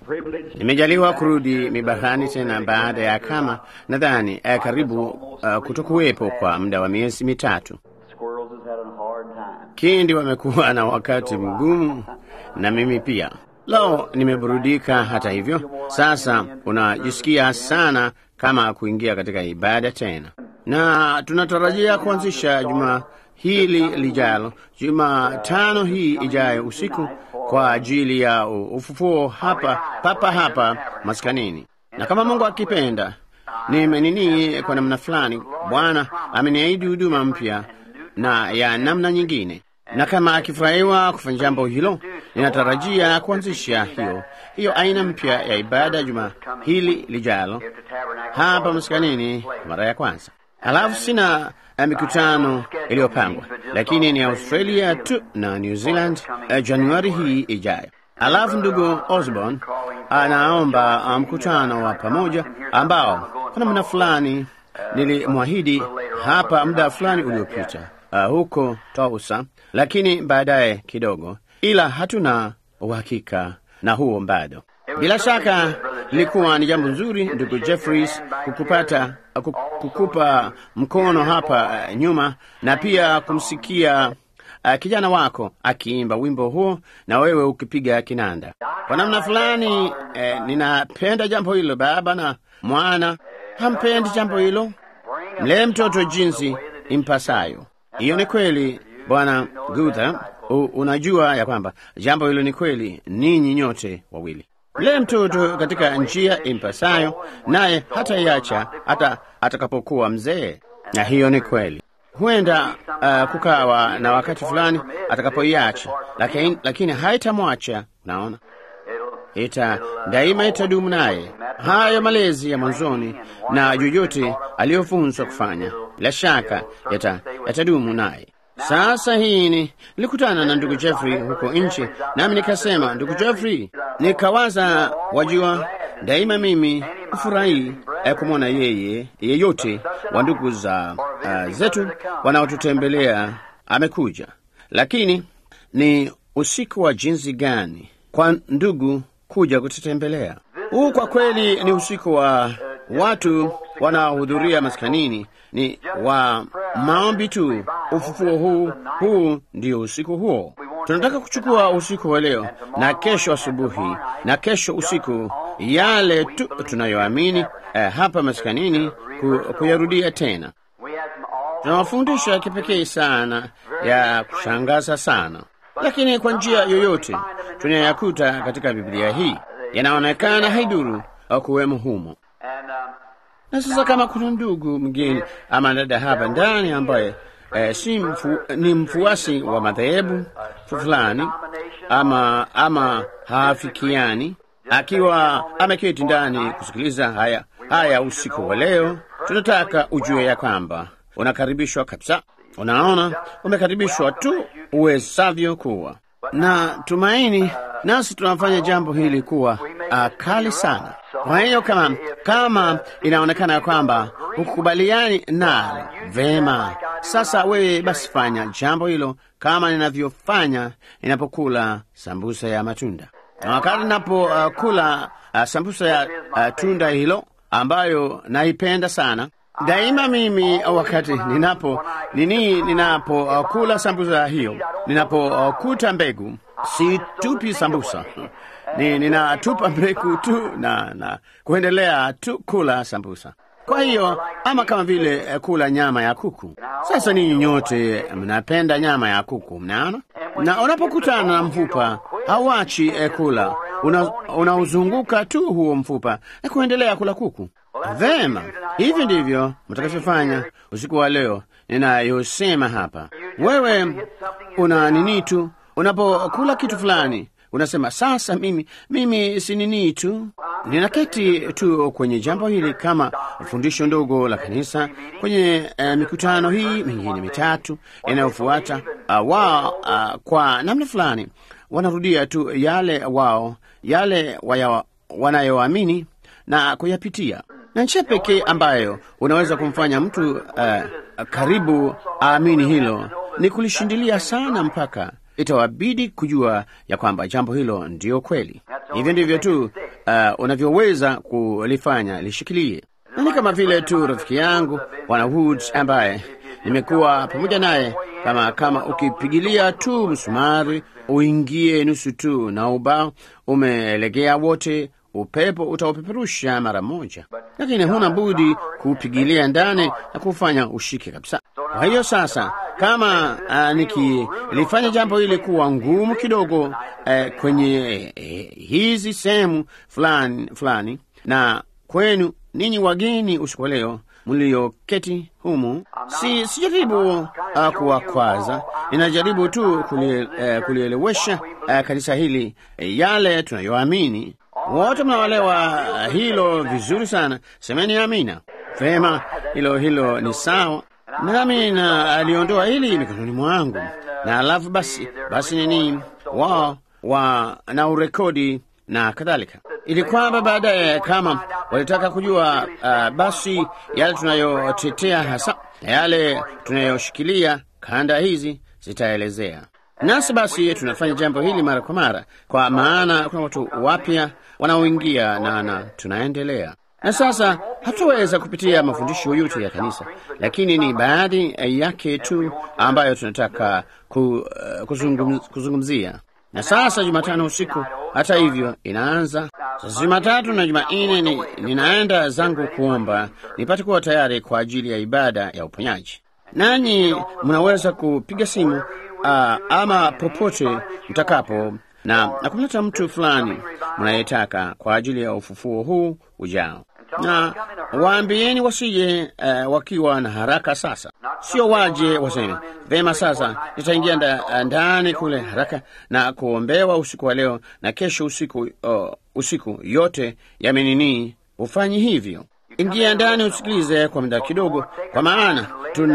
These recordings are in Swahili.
Nimejaliwa kurudi mibahani tena baada ya kama nadhani eh, karibu uh, kutokuwepo kwa muda wa miezi mitatu. Kindi wamekuwa na wakati mgumu na mimi pia. Leo nimeburudika. Hata hivyo, sasa unajisikia sana kama kuingia katika ibada tena, na tunatarajia kuanzisha juma hili lijalo, Jumatano hii ijayo usiku kwa ajili ya ufufuo hapa papa hapa maskanini, na kama Mungu akipenda, nimenini kwa namna fulani, Bwana ameniahidi huduma mpya na ya namna nyingine, na kama akifurahiwa kufanya jambo hilo, ninatarajia kuanzisha hiyo hiyo aina mpya ya ibada juma hili lijalo hapa maskanini mara ya kwanza. Halafu sina uh, mikutano iliyopangwa, lakini ni Australia tu na New Zealand uh, Januari hii ijayo. Halafu ndugu Osborne anaomba mkutano wa pamoja ambao kwa namna fulani nilimwahidi hapa muda fulani uliopita uh, huko Tousa, lakini baadaye kidogo, ila hatuna uhakika na huo bado. Bila shaka lilikuwa ni jambo nzuri ndugu Jeffries kukupata kukupa mkono hapa uh, nyuma na pia kumsikia uh, kijana wako akiimba wimbo huo na wewe ukipiga kinanda. Kwa namna fulani eh, ninapenda jambo hilo. Baba na mwana hampendi jambo hilo, mlee mtoto jinsi impasayo. Hiyo ni kweli, Bwana Gutha, unajua ya kwamba jambo hilo ni kweli, ninyi nyote wawili mlee mtoto katika njia impasayo, naye hata iacha hata atakapokuwa mzee. Na hiyo ni kweli. Huenda uh, kukawa na wakati fulani atakapoiacha, lakini, lakini haitamwacha. Naona ita daima itadumu naye. Hayo malezi ya mwanzoni na yoyote aliyofunzwa kufanya, bila shaka yatadumu yata naye. Sasa hii ni nilikutana na ndugu Jeffrey huko nchi, nami nikasema, ndugu Jeffrey, nikawaza, wajua, daima mimi hufurahi eh, kumwona yeye yeyote wa ndugu za uh, zetu wanaotutembelea amekuja, lakini ni usiku wa jinsi gani kwa ndugu kuja kututembelea. Huu kwa kweli ni usiku wa watu wanaohudhuria maskanini ni wa maombi tu. Ufufuo huu huu ndio usiku huo. Tunataka kuchukua usiku wa leo na kesho asubuhi na kesho usiku, yale tu tunayoamini eh, hapa maskanini ku, kuyarudia tena. Tuna mafundisho ya kipekee sana ya kushangaza sana, lakini kwa njia yoyote tunayakuta katika Biblia hii yanaonekana haiduru au kuwemo humo na sasa kama kuna ndugu mgeni ama dada hapa ndani ambaye eh, si mfu, ni mfuasi wa madhehebu fulani ama ama haafikiani, akiwa ameketi ndani kusikiliza haya haya usiku wa leo, tunataka ujue ya kwamba unakaribishwa kabisa. Unaona, umekaribishwa tu uwezavyo kuwa na tumaini, nasi tunafanya jambo hili kuwa uh, kali sana. Kwa hiyo kama kama inaonekana kwamba hukubaliani nalo, vema. Sasa wewe basi fanya jambo hilo kama ninavyofanya ninapokula sambusa ya matunda, na wakati ninapokula uh, uh, sambusa ya uh, tunda hilo ambayo naipenda sana daima mimi wakati ninapo nini ninapokula uh, sambusa hiyo, ninapokuta uh, mbegu situpi sambusa ni ninatupa mbegu tu na, na kuendelea tu kula sambusa. Kwa hiyo ama kama vile eh, kula nyama ya kuku. Sasa ninyi nyote mnapenda nyama ya kuku, mnaona, na unapokutana na mfupa hauachi eh, kula, unauzunguka una tu huo mfupa na kuendelea kula kuku. Vema, hivi ndivyo mtakavyofanya usiku wa leo ninayosema hapa. Wewe una nini tu, unapokula kitu fulani unasema sasa, mimi mimi si nini tu, ninaketi tu kwenye jambo hili kama fundisho ndogo la kanisa kwenye uh, mikutano hii mingine mitatu inayofuata. Uh, wao uh, kwa namna fulani wanarudia tu yale wao yale wanayoamini na kuyapitia, na njia pekee ambayo unaweza kumfanya mtu uh, karibu aamini hilo ni kulishindilia sana mpaka itawabidi kujua ya kwamba jambo hilo ndiyo kweli. Hivyo ndivyo tu uh, unavyoweza kulifanya lishikilie. Na ni kama vile tu rafiki yangu Bwana Woods ambaye nimekuwa pamoja naye, kama kama ukipigilia tu msumari uingie nusu tu na ubao umelegea wote, upepo utaupeperusha mara moja, lakini huna budi kuupigilia ndani na kufanya ushike kabisa. Kwa hiyo sasa, kama uh, nikilifanya jambo hili kuwa ngumu kidogo uh, kwenye uh, hizi sehemu fulani fulani, na kwenu ninyi wageni usiku wa leo mlioketi humu, si sijaribu uh, kuwakwaza, ninajaribu tu kulie, uh, kulielewesha uh, kanisa hili uh, yale tunayoamini. Wote mnaolewa uh, hilo vizuri sana, semeni amina. Vema, hilo hilo ni sawa. Nami na aliondoa hili mikononi mwangu, na alafu basi basi nini wao wa na urekodi na kadhalika, ili kwamba baadaye kama walitaka kujua uh, basi yale tunayotetea hasa na yale tunayoshikilia kanda hizi zitaelezea. Nasi basi tunafanya jambo hili mara kwa mara, kwa maana kuna watu wapya wanaoingia na, na tunaendelea na sasa hatuweza kupitia mafundisho yote ya kanisa, lakini ni baadhi yake tu ambayo tunataka ku, uh, kuzungum, kuzungumzia. Na sasa Jumatano usiku, hata hivyo, inaanza sasa. Jumatatu na Jumanne ni, ninaenda zangu kuomba nipate kuwa tayari kwa ajili ya ibada ya uponyaji. Nanyi mnaweza kupiga simu uh, ama popote mtakapo na, na kumleta mtu fulani mnayetaka kwa ajili ya ufufuo huu ujao na waambieni wasije uh, wakiwa na haraka. Sasa sio waje waseme vema, sasa nitaingia nda, ndani kule haraka na kuombewa usiku wa leo na kesho usiku, uh, usiku yote yamenini. Ufanyi hivyo, ingia ndani usikilize kwa muda kidogo, kwa maana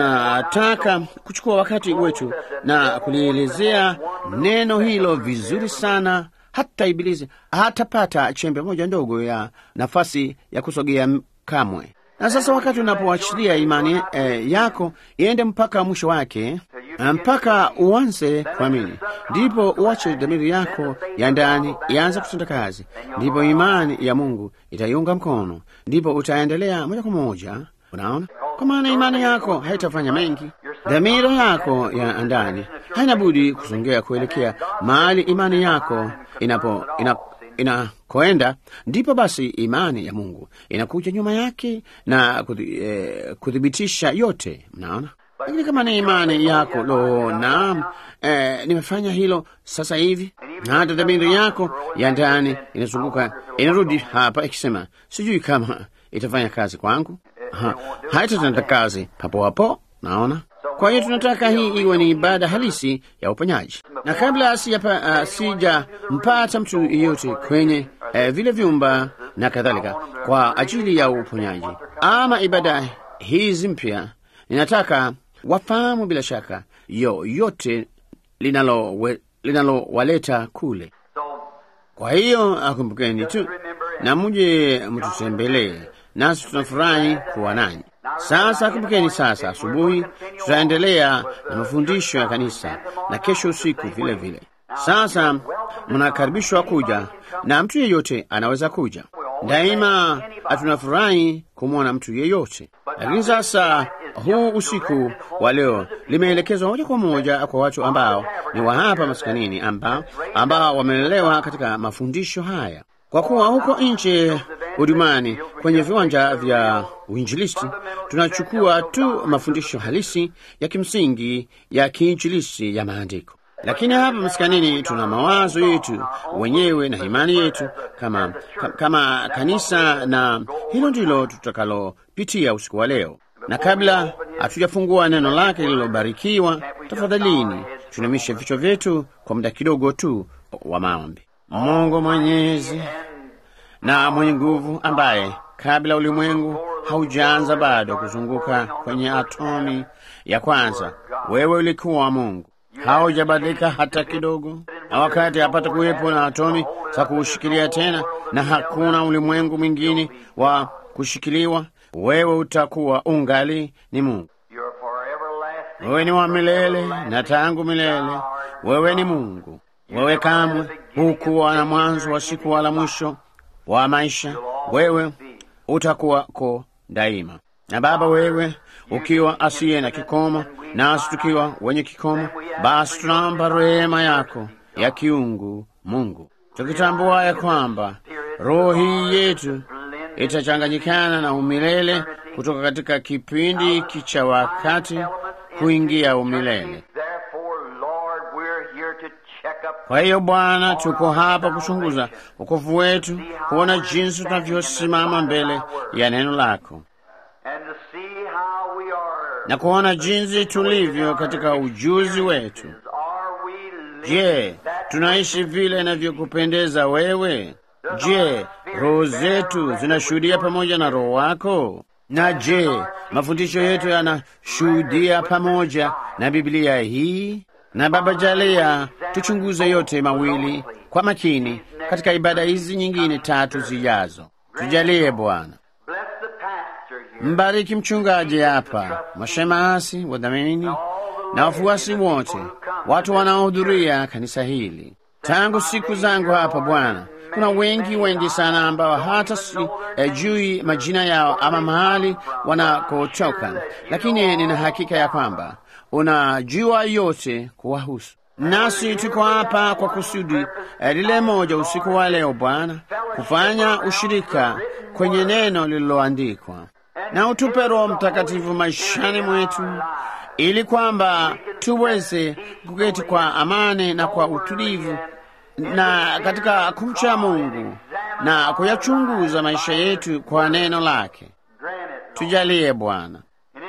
tunataka kuchukua wakati wetu na kulielezea neno hilo vizuri sana hata Ibilisi hatapata chembe moja ndogo ya nafasi ya kusogea kamwe. Na sasa wakati unapoachilia imani eh, yako iende mpaka mwisho wake, mpaka uanze kuamini, ndipo uache dhamiri yako ya ndani ianze kutenda kazi, ndipo imani ya Mungu itaiunga mkono, ndipo utaendelea moja kwa moja. Unaona, kwa maana imani yako haitafanya mengi. Dhamira yako ya ndani haina budi kusongea kuelekea mahali imani yako inapo ina, inakoenda, ndipo basi imani ya Mungu inakuja nyuma yake na kuthibitisha yote. Mnaona, lakini kama ni imani yako lo, naam, eh, nimefanya hilo sasa hivi, na hata dhamiri yako ya ndani inazunguka inarudi hapa ikisema, sijui kama itafanya kazi kwangu Ha, haitatenda kazi papo hapo. Naona. Kwa hiyo tunataka hii iwe ni ibada halisi ya uponyaji, na kabla sijampata uh, mtu yeyote kwenye uh, vile vyumba na kadhalika kwa ajili ya uponyaji ama ibada hizi mpya, ninataka wafahamu bila shaka yoyote linalowaleta linalo kule. Kwa hiyo akumbukeni tu na muje mtutembelee nasi tunafurahi kuwa nanyi. Sasa kumbukeni, sasa asubuhi tutaendelea na mafundisho ya kanisa na kesho usiku vile vile. Sasa mnakaribishwa kuja, na mtu yeyote anaweza kuja daima. Hatunafurahi kumwona mtu yeyote, lakini sasa huu usiku wa leo limeelekezwa moja kwa moja kwa watu ambao ni wa hapa maskanini, ambao ambao wamelelewa katika mafundisho haya kwa kuwa huko nje hudumani kwenye viwanja vya uinjilisti tunachukua tu mafundisho halisi ya kimsingi ya kiinjilisti ya maandiko, lakini hapa maskanini tuna mawazo yetu wenyewe na imani yetu kama, kama kanisa, na hilo ndilo tutakalopitia usiku wa leo. Na kabla hatujafungua neno lake lililobarikiwa, tafadhalini tuinamishe vichwa vyetu kwa muda kidogo tu wa maombi. Mungu mwenyezi na mwenye nguvu, ambaye kabla ulimwengu haujaanza bado kuzunguka kwenye atomi ya kwanza, wewe ulikuwa Mungu, haujabadilika hata kidogo, na wakati hapata kuwepo na atomi za kuushikilia tena, na hakuna ulimwengu mwingine wa kushikiliwa, wewe utakuwa ungali ni Mungu. Wewe ni wa milele na tangu milele, wewe ni Mungu. Wewe kamwe hukuwa na mwanzo wa siku wala mwisho wa maisha, wewe utakuwako daima. Na Baba, wewe ukiwa asiye na kikomo, nasi tukiwa wenye kikomo, basi tunaomba rehema yako ya kiungu, Mungu, tukitambua ya kwamba roho hii yetu itachanganyikana na umilele kutoka katika kipindi hiki cha wakati kuingia umilele. Kwa hiyo Bwana, tuko hapa kuchunguza wokovu wetu, kuona jinsi tunavyosimama mbele ya neno lako na kuona jinsi tulivyo katika ujuzi wetu. Je, tunaishi vile inavyokupendeza wewe? Je, roho zetu zinashuhudia pamoja na roho wako? Na je, mafundisho yetu yanashuhudia pamoja na Biblia hii? Na Baba, jalia tuchunguze yote mawili kwa makini katika ibada hizi nyingine tatu zijazo. Tujalie Bwana. Mbariki mchungaji hapa, mashemasi, wadhamini na wafuasi wote, watu wanaohudhuria kanisa hili. Tangu siku zangu hapa Bwana, kuna wengi wengi sana ambao hata si eh, jui majina yao ama mahali wanakotoka, lakini nina hakika ya kwamba unajua yote kuwahusu. Nasi tuko hapa kwa kusudi eh, lile moja usiku wa leo Bwana, kufanya ushirika kwenye neno lililoandikwa, na utupe Roho Mtakatifu maishani mwetu ili kwamba tuweze kuketi kwa amani na kwa utulivu na katika kumcha Mungu na kuyachunguza maisha yetu kwa neno lake. Tujalie Bwana.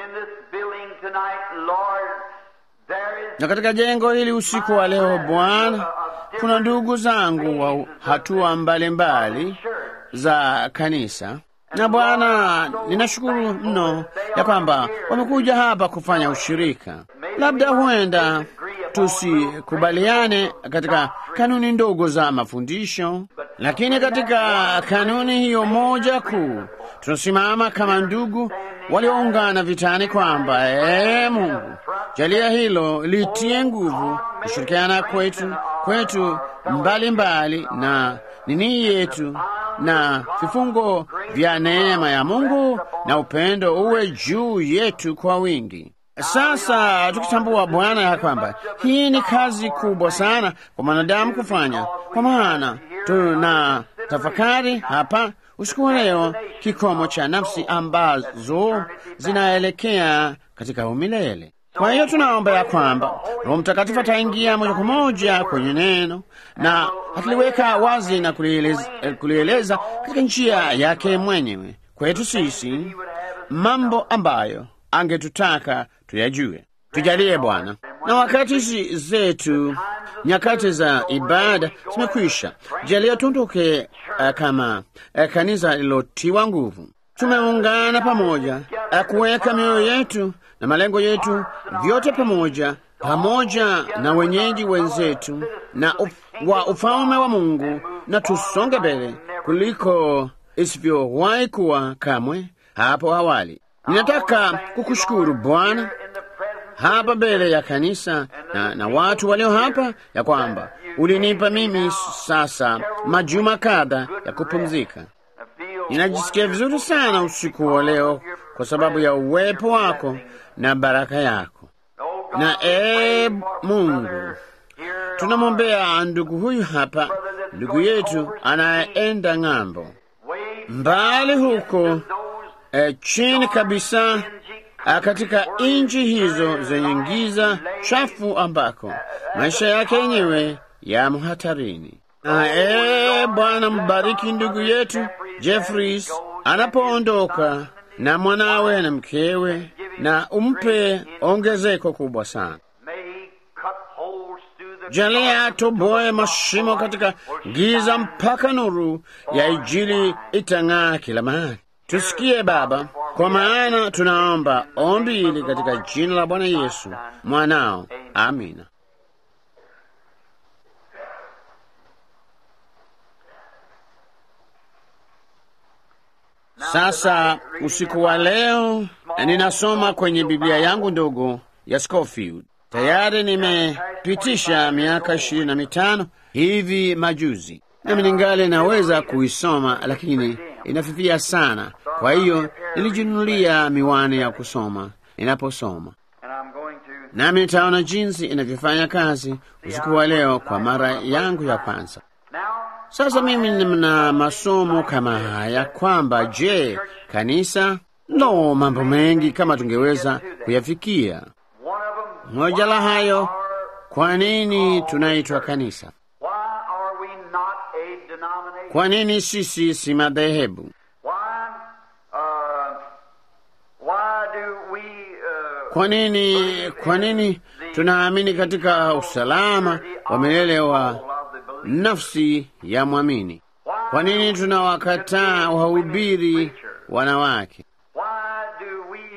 Na katika jengo hili usiku wa leo Bwana, kuna ndugu zangu wa hatua mbalimbali mbali za kanisa na Bwana, ninashukuru mno ya kwamba wamekuja hapa kufanya ushirika. Labda huenda tusikubaliane katika kanuni ndogo za mafundisho, lakini katika kanuni hiyo moja kuu tunasimama kama ndugu walioungana vitani, kwamba ee Mungu, jalia hilo litie nguvu kushirikiana kwetu kwetu mbalimbali mbali, na nini yetu na vifungo vya neema ya Mungu na upendo uwe juu yetu kwa wingi. Sasa tukitambua Bwana ya kwamba hii ni kazi kubwa sana kwa mwanadamu kufanya, kwa maana tuna tafakari hapa usiku wa leo kikomo cha nafsi ambazo zinaelekea katika umilele. Kwa hiyo tunaomba ya kwamba Roho Mtakatifu ataingia moja kwa moja kwenye neno na akiliweka wazi na kulieleza, kulieleza katika njia yake mwenyewe kwetu sisi mambo ambayo angetutaka tuyajue. Tujalie Bwana. Na wakati hizi zetu nyakati za ibada zimekwisha, jalia tuondoke uh, kama uh, kanisa lilotiwa nguvu. Tumeungana pamoja uh, kuweka mioyo yetu na malengo yetu vyote pamoja pamoja na wenyeji wenzetu na uf, wa ufalme wa Mungu, na tusonge mbele kuliko isivyowahi kuwa kamwe hapo awali. Ninataka kukushukuru Bwana hapa mbele ya kanisa na, na watu walio hapa ya kwamba ulinipa mimi sasa majuma kadha ya kupumzika. Ninajisikia vizuri sana usiku wa leo kwa sababu ya uwepo wako na baraka yako. Na ee Mungu, tunamwombea ndugu huyu hapa, ndugu yetu anayeenda ng'ambo mbali huko e, chini kabisa a, katika nchi hizo zenye giza chafu ambako maisha yake yenyewe yamo hatarini. Na ee Bwana, mbariki ndugu yetu Jeffries anapoondoka na mwanawe na mkewe, na umpe ongezeko kubwa sana. Jalia atoboe mashimo katika giza mpaka nuru ya Injili itang'aa kila mahali. Tusikie Baba, kwa maana tunaomba ombi hili katika jina la Bwana Yesu mwanao, amina. Sasa usiku wa leo ninasoma kwenye Biblia yangu ndogo ya Scofield. Tayari nimepitisha miaka ishirini na mitano hivi majuzi, nami ningali naweza kuisoma, lakini inafifia sana. Kwa hiyo nilijinunulia miwani ya kusoma ninaposoma, and I'm going to nami nitaona jinsi inavyofanya kazi usiku wa leo kwa mara yangu ya kwanza. now. Sasa mimi nina masomo kama haya kwamba, je, kanisa no, mambo mengi kama tungeweza kuyafikia. One of them. Moja la hayo, Are, kwa nini tunaitwa kanisa? why are we not a denomination? Kwa nini sisi si madhehebu? Why? Uh, why do we? Uh, Kwa nini, kwa nini tunaamini katika usalama wa milele wa of the believer? nafsi ya mwamini? Kwa nini tunawakataa wahubiri wanawake? Why do we?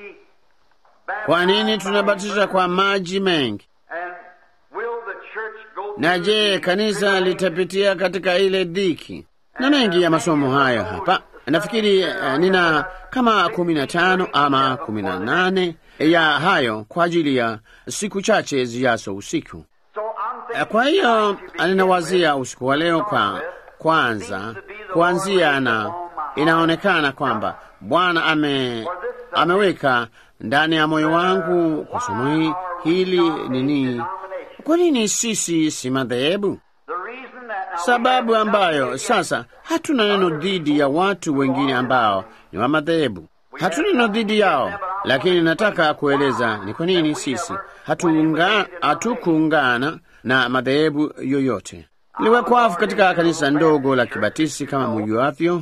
Kwa nini baptize tunabatiza kwa maji mengi? And will the church go Na through je, the kanisa tribulation? litapitia katika ile dhiki? Na mengi ya masomo hayo hapa. Nafikiri eh, nina kama kumi na tano ama kumi na nane ya hayo kwa ajili ya siku chache zijazo usiku. So I'm Eh, thinking Kwa hiyo tonight to begin ninawazia with, usiku wa leo kwa kwanza kuanzia, na inaonekana kwamba Bwana ame, ameweka ndani ya moyo wangu kwa somo hii hili nini, kwa nini sisi si madhehebu? the reason that now we Sababu have ambayo nothing sasa hatuna neno dhidi ya watu wengine ambao ni wa madhehebu, hatuna neno dhidi yao, lakini nataka kueleza ni kwa nini sisi hatuunga- hatukuungana na madhehebu yoyote. Niliwekwafu katika kanisa ndogo la Kibatisi kama mjuavyo,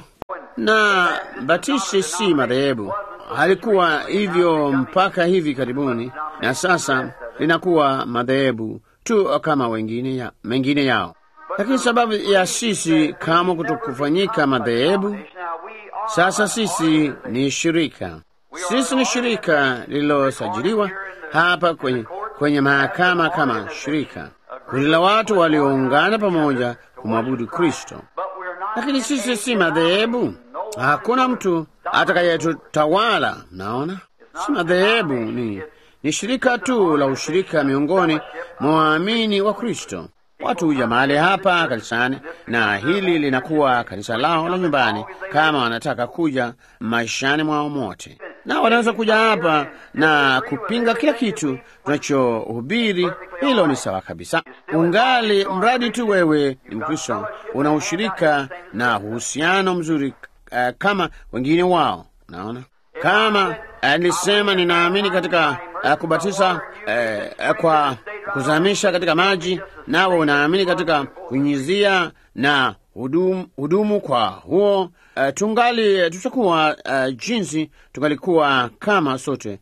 na Batisi si madhehebu, halikuwa hivyo mpaka hivi karibuni, na sasa linakuwa madhehebu tu kama wengine ya, mengine yao. Lakini sababu ya sisi kama kutokufanyika madhehebu, Now we are sasa sisi ni shirika. Sisi ni shirika lililosajiliwa hapa kwenye, kwenye mahakama kama shirika, kundi la watu walioungana pamoja kumwabudu Kristo. but we're not Lakini sisi si madhehebu, hakuna mtu atakayetutawala. Naona si madhehebu, ni, ni shirika tu la ushirika miongoni mwa waamini wa Kristo. Watu huja mahali hapa kanisani, na hili linakuwa kanisa lao la nyumbani, kama wanataka kuja maishani mwao mote, na wanaweza kuja hapa na kupinga kila kitu tunachohubiri. Hilo ni sawa kabisa, ungali mradi tu wewe ni Mkristo, una ushirika na uhusiano mzuri uh, kama wengine wao. Naona kama uh, nilisema ninaamini katika uh, kubatiza uh, uh, kwa kuzamisha katika maji, nawe unaamini katika kunyizia na hudumu, hudumu kwa huo uh, tungali tutakuwa uh, jinsi tungalikuwa kama sote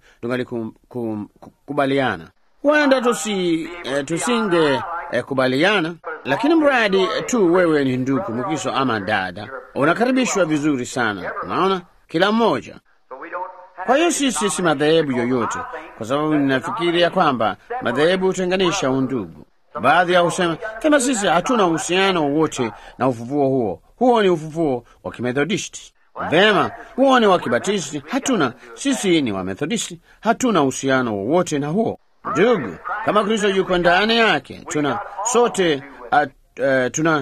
tungalikubaliana. Huenda tusi, uh, tusinge uh, kubaliana, lakini mradi tu wewe ni ndugu Mkristo ama dada, unakaribishwa vizuri sana. Unaona, kila mmoja so we don't have kwa hiyo sisi si madhehebu yoyote, kwa sababu ninafikiri ya kwamba madhehebu hutenganisha undugu. Baadhi ya husema kama sisi hatuna uhusiano wowote na ufufuo huo, huo ni ufufuo wa Kimethodisti. Vema, huo ni wa Kibatisti, hatuna. Sisi ni Wamethodisti, hatuna uhusiano wowote na huo. Ndugu, kama Kristo yuko ndani yake, tuna sote uh, uh, tuna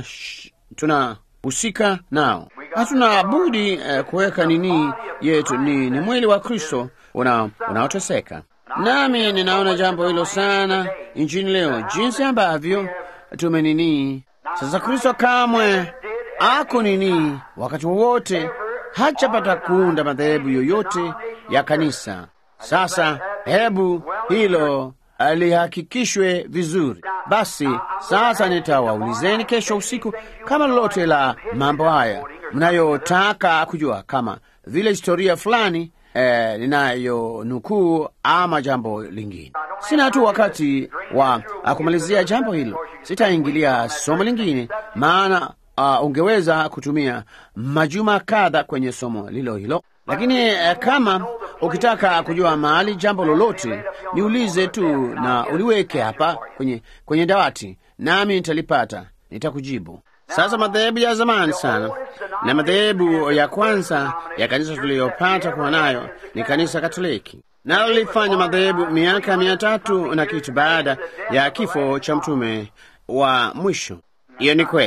tunahusika nao. Hatuna budi uh, kuweka nini yetu ni, ni mwili wa Kristo una- unaoteseka. Nami ninaona jambo hilo sana nchini leo, jinsi ambavyo tumenini sasa. Kristo kamwe ako nini wakati wowote hachapata kuunda madhehebu yoyote ya kanisa. Sasa hebu hilo lihakikishwe vizuri. Basi sasa nitawaulizeni kesho usiku kama lolote la mambo haya mnayotaka kujua, kama vile historia fulani eh, ninayonukuu ama jambo lingine. Sina tu wakati wa ah, kumalizia jambo hilo, sitaingilia somo lingine, maana uh, ungeweza kutumia majuma kadha kwenye somo lilo hilo, lakini eh, kama ukitaka kujua mahali jambo lolote, niulize tu na uliweke hapa kwenye, kwenye dawati, nami nitalipata, nitakujibu. Sasa madhehebu ya zamani sana na madhehebu ya kwanza ya kanisa tuliyopata kuwa nayo ni kanisa Katoliki, nalo lilifanya madhehebu miaka mia tatu na kitu baada ya kifo cha mtume wa mwisho. Hiyo ni kweli.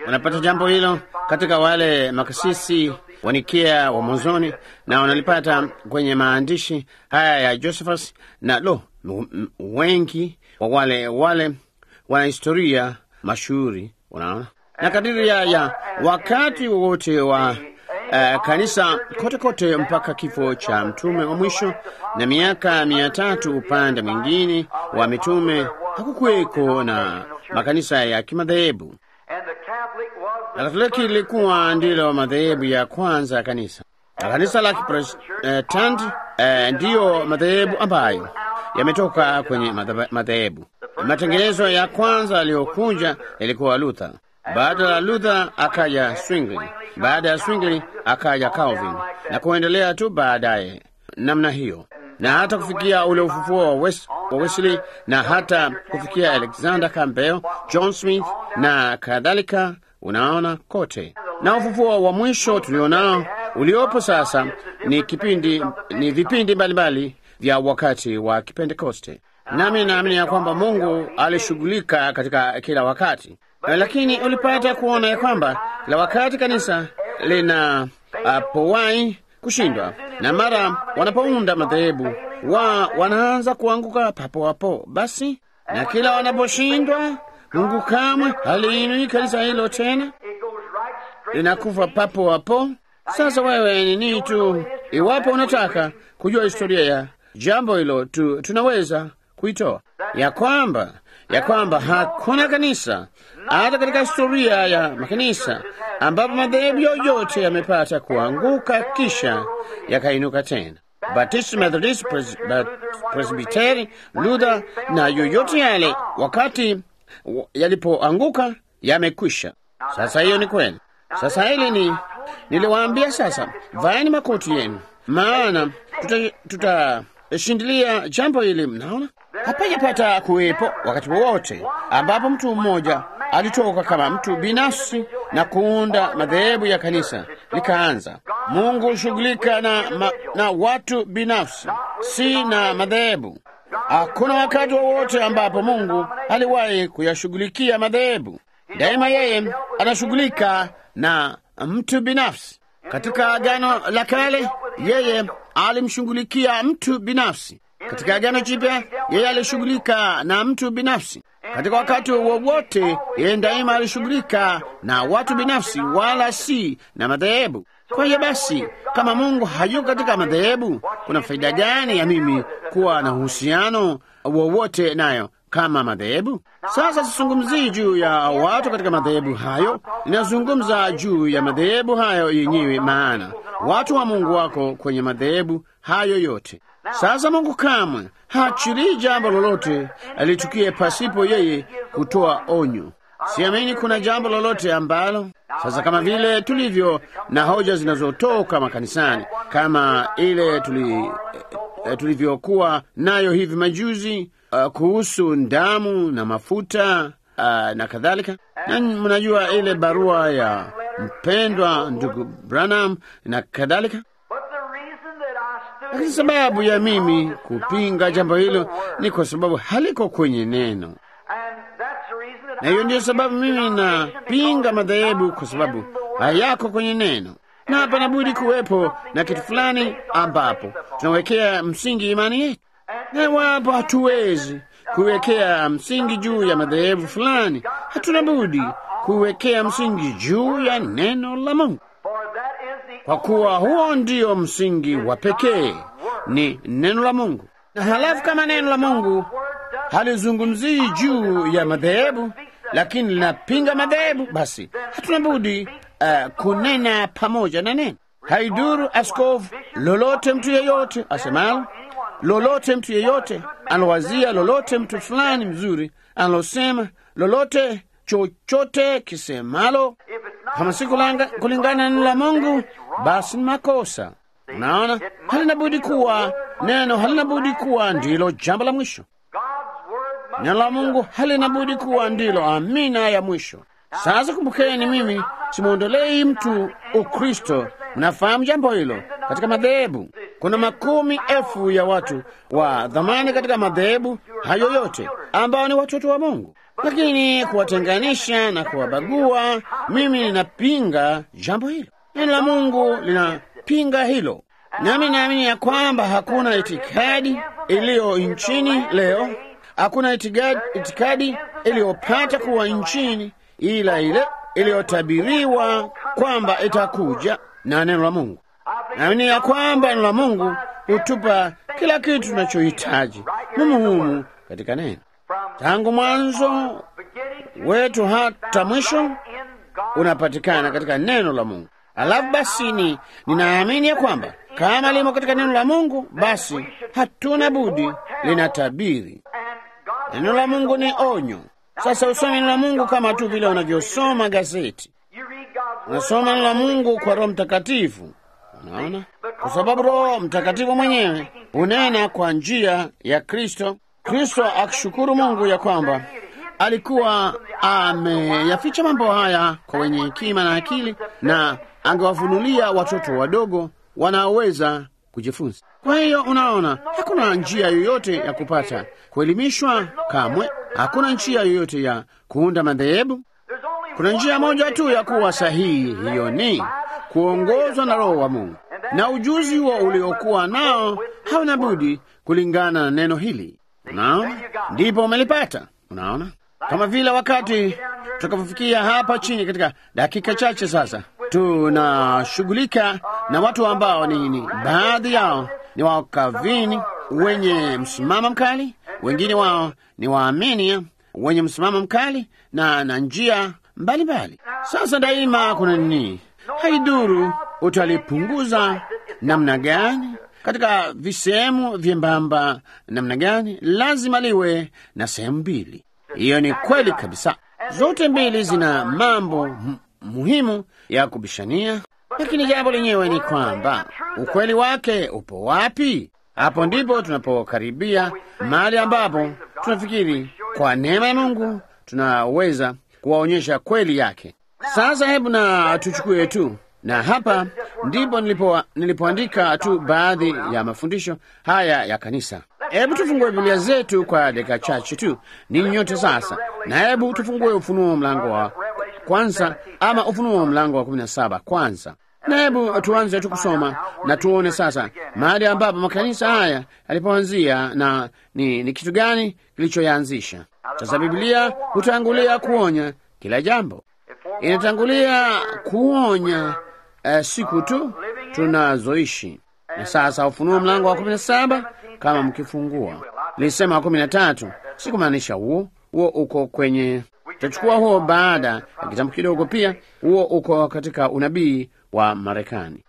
Unapata jambo hilo katika wale makasisi wanikia wa mwanzoni, na wanalipata kwenye maandishi haya ya Josephus na lo, m- m- wengi wa wale wale wanahistoria mashuhuri, unaona, na kadiri ya, ya wakati wowote wa uh, kanisa kote kote mpaka kifo cha mtume wa mwisho na miaka mia tatu upande mwingine wa mitume, hakukuweko na makanisa ya kimadhehebu. And the Catholic was Na the Katoliki ilikuwa ndilo madhehebu ya kwanza ya kanisa, na kanisa la Kiprotestanti eh, ndiyo madhehebu ambayo yametoka kwenye madheba- madhehebu. Matengenezo ya kwanza yaliyokuja yalikuwa Luther. Baada ya Luther akaja Zwingli, baada ya Zwingli akaja Calvin na kuendelea tu baadaye namna hiyo, na hata kufikia ule ufufuo wa, Wes, wa Wesley na hata kufikia Alexander Campbell, John Smith na kadhalika. Unaona kote, na ufufuo wa mwisho tulionao uliopo sasa ni kipindi, ni vipindi mbalimbali vya wakati wa Kipentekoste. Nami naamini ya kwamba Mungu alishughulika katika kila wakati, lakini ulipata kuona ya kwamba kila wakati kanisa lina uh, powai kushindwa, na mara wanapounda madhehebu wa wanaanza kuanguka papo hapo. Basi na kila wanaposhindwa, Mungu kamwe haliinui kanisa hilo tena, it goes right straight linakufa papo hapo. Sasa wewe ni nini tu, iwapo unataka kujua historia ya jambo hilo tu, tunaweza kuitoa ya kwamba ya kwamba hakuna kanisa hata katika historia ya makanisa ambapo madhehebu yoyote yamepata kuanguka kisha yakainuka tena. Baptist, Methodist, Pres Bat- Presbyteri, Luther na yoyote yale, wakati w- yalipoanguka yamekwisha. Sasa hiyo ni kweli. Sasa hili ni niliwaambia, sasa vaeni makoti yenu, maana tutashindilia tuta shindilia jambo hili. Mnaona, hapajapata kuwepo wakati wowote ambapo mtu mmoja alitoka kama mtu binafsi na kuunda madhehebu ya kanisa likaanza. Mungu hushughulika na, ma, na watu binafsi, si na madhehebu. Hakuna wakati wowote ambapo Mungu aliwahi kuyashughulikia madhehebu. Daima yeye anashughulika na mtu binafsi. Katika Agano la Kale yeye alimshughulikia mtu binafsi. Katika Agano Jipya yeye alishughulika na mtu binafsi. Katika wakati wowote yeye daima alishughulika na watu binafsi, wala si na madhehebu. Kwa hiyo basi, kama Mungu hayuko katika madhehebu, kuna faida gani ya mimi kuwa na uhusiano wowote nayo kama madhehebu? Sasa sizungumzii juu ya watu katika madhehebu hayo, ninazungumza juu ya madhehebu hayo yenyewe, maana watu wa Mungu wako kwenye madhehebu hayo yote. Sasa Mungu kamwe haachilii jambo lolote alitukie pasipo yeye kutoa onyo. Siamini kuna jambo lolote ambalo sasa, kama vile tulivyo na hoja zinazotoka makanisani kama ile tuli, eh, tulivyokuwa nayo hivi majuzi uh, kuhusu damu na mafuta uh, na kadhalika, na mnajua ile barua ya mpendwa ndugu Branham na kadhalika. But the reason that I stood Lakini sababu ya mimi kupinga jambo hilo ni kwa sababu haliko kwenye neno, and that's the reason that na hiyo I ndiyo sababu mimi napinga madhehebu kwa sababu hayako kwenye neno, na hapana budi kuwepo na kitu fulani ambapo tunawekea msingi imani yetu, na iwapo hatuwezi kuiwekea msingi juu ya madhehebu fulani, hatuna budi kuiwekea msingi juu ya neno la Mungu, for that is the kwa kuwa huo ndio msingi wa pekee, ni neno la Mungu. Na halafu kama neno la Mungu halizungumzii juu ya madhehebu, lakini linapinga madhehebu, basi hatuna budi uh, kunena pamoja na neno. Haiduru askofu lolote, mtu yeyote asemalo lolote, mtu yeyote anawazia lolote, mtu fulani mzuri analosema lolote, chochote kisemalo, kama si kulanga- kulingana na neno la Mungu, basi ni makosa. Unaona, halina budi kuwa neno, halina budi kuwa ndilo jambo la mwisho. God's word must Neno la Mungu halina budi kuwa ndilo amina ya mwisho. Sasa kumbukeni, mimi simwondolei mtu Ukristo. Mnafahamu jambo hilo. Katika madhehebu kuna makumi elfu ya watu wa dhamani katika madhehebu hayo yote ambao ni watoto wa Mungu. lakini kuwatenganisha na kuwabagua, mimi ninapinga jambo hilo. Neno la Mungu linapinga hilo, nami naamini ya kwamba hakuna itikadi iliyo nchini leo, hakuna itikadi, itikadi iliyopata kuwa nchini ila ile iliyotabiriwa kwamba itakuja na neno la Mungu. Naamini ya kwamba neno la Mungu hutupa kila kitu tunachohitaji mumuhumu katika neno, tangu mwanzo wetu hata mwisho unapatikana katika neno la Mungu. Alafu basi ni ninaamini ya kwamba kama limo katika neno la Mungu, basi hatuna budi linatabiri. Neno la Mungu ni onyo. Sasa usome neno la Mungu kama tu vile unavyosoma gazeti. Unasoma neno la Mungu kwa Roho Mtakatifu. Unaona, kwa sababu Roho Mtakatifu mwenyewe unena kwa njia ya Kristo. Kristo akishukuru Mungu ya kwamba alikuwa ameyaficha mambo haya kwa wenye hekima na akili, na angewafunulia watoto wadogo wanaoweza kujifunza. Kwa hiyo unaona, hakuna njia yoyote ya kupata kuelimishwa kamwe. Hakuna njia yoyote ya kuunda madhehebu. Kuna njia moja tu ya kuwa sahihi, hiyo ni kuongozwa na Roho wa Mungu, na ujuzi huo uliokuwa nao hauna budi kulingana na neno hili. Unaona, ndipo umelipata. Unaona, kama vile wakati tutakapofikia hapa chini katika dakika chache sasa, tunashughulika na watu ambao ni, ni baadhi yao ni wakavini wenye msimamo mkali, wengine wao ni waamini wenye msimamo mkali na na njia mbalimbali. Sasa daima kuna nini? Haiduru utalipunguza namna gani, katika visehemu vyembamba namna gani, lazima liwe na sehemu mbili. Hiyo ni kweli kabisa. Zote mbili zina mambo muhimu ya kubishania, lakini jambo lenyewe ni kwamba ukweli wake upo wapi? Hapo ndipo tunapokaribia mahali ambapo tunafikiri kwa neema ya Mungu tunaweza kuwaonyesha kweli yake. Sasa hebu na tuchukue tu, na hapa ndipo nilipo nilipoandika tu baadhi ya mafundisho haya ya kanisa. Hebu tufungue Biblia zetu kwa dakika chache tu, ninyi nyote sasa, na hebu tufungue Ufunuo mlango wa kwanza, ama Ufunuo mlango wa kumi na saba kwanza na hebu tuanze tu kusoma na tuone sasa mahali ambapo makanisa haya yalipoanzia na ni, ni kitu gani kilichoyaanzisha. Sasa Biblia hutangulia kuonya kila jambo, inatangulia kuonya uh, siku tu tunazoishi. Na sasa Ufunuo mlango wa kumi na saba kama mkifungua, nilisema wa kumi na tatu sikumaanisha huo huo, uko kwenye tutachukua huo baada ya kitambo kidogo. Pia huo uko katika unabii wa Marekani.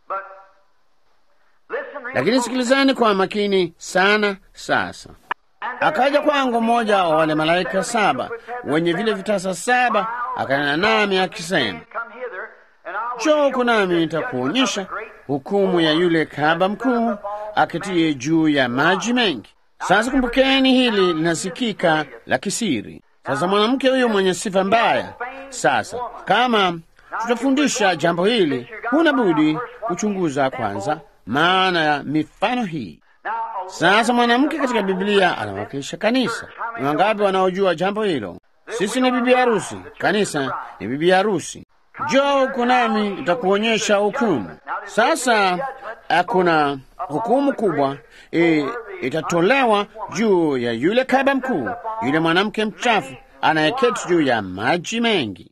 Lakini sikilizani kwa makini sana. Sasa akaja kwangu mmoja wa wale malaika saba wenye vile vitasa saba, akanena nami akisema, njoo huku nami nitakuonyesha hukumu ya yule kahaba mkuu aketie juu ya maji mengi. Sasa kumbukeni, hili linasikika la kisiri. Sasa mwanamke huyo mwenye sifa mbaya, sasa kama tutafundisha jambo hili, huna budi kuchunguza kwanza maana ya mifano hii. Sasa mwanamke katika Biblia anawakilisha kanisa. Ni wangapi wanaojua jambo hilo? Sisi ni bibi harusi, kanisa ni bibi harusi. Njoo huku nami nitakuonyesha hukumu. Sasa kuna hukumu kubwa e, itatolewa juu ya yule kahaba mkuu, yule mwanamke mchafu anayeketi juu ya maji mengi.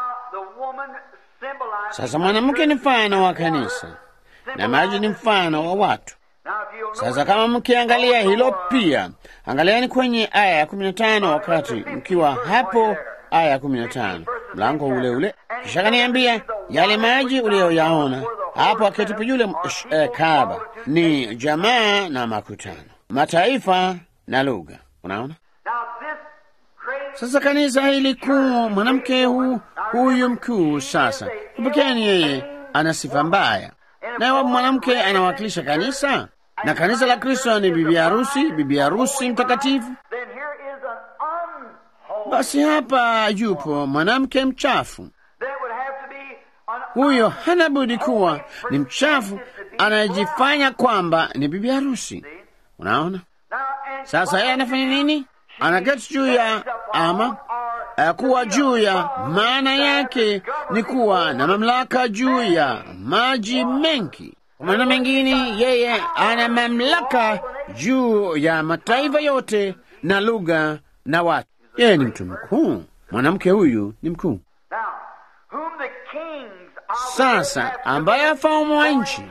Sasa mwanamke ni mfano wa kanisa na maji ni mfano wa watu. Sasa kama mkiangalia hilo pia, angaliani kwenye aya ya kumi na tano wakati mkiwa hapo, aya ya kumi na tano mlango ule ule. Kisha kaniambia yale maji uliyoyaona hapo aketipo yule eh, kahaba ni jamaa na makutano, mataifa na lugha. Unaona sasa kanisa hili kuu, mwanamke huu huyu mkuu. Sasa kumbukeni, yeye ana sifa mbaya, naye mwanamke anawakilisha kanisa, na kanisa la Kristo ni bibi harusi, bibi harusi mtakatifu. Basi hapa yupo mwanamke mchafu, huyo hana budi kuwa ni mchafu, anayejifanya kwamba ni bibi harusi. Unaona sasa, yeye anafanya nini? Anaketi juu ya ama Uh, kuwa juu ya maana yake ni kuwa na mamlaka juu ya maji mengi. Kwa maneno mengine, yeye ana mamlaka juu ya mataifa yote na lugha na watu. Yeye ni mtu mkuu. Mwanamke huyu ni mkuu. Now, whom the kings of Sasa ambaye wafalme wa nchi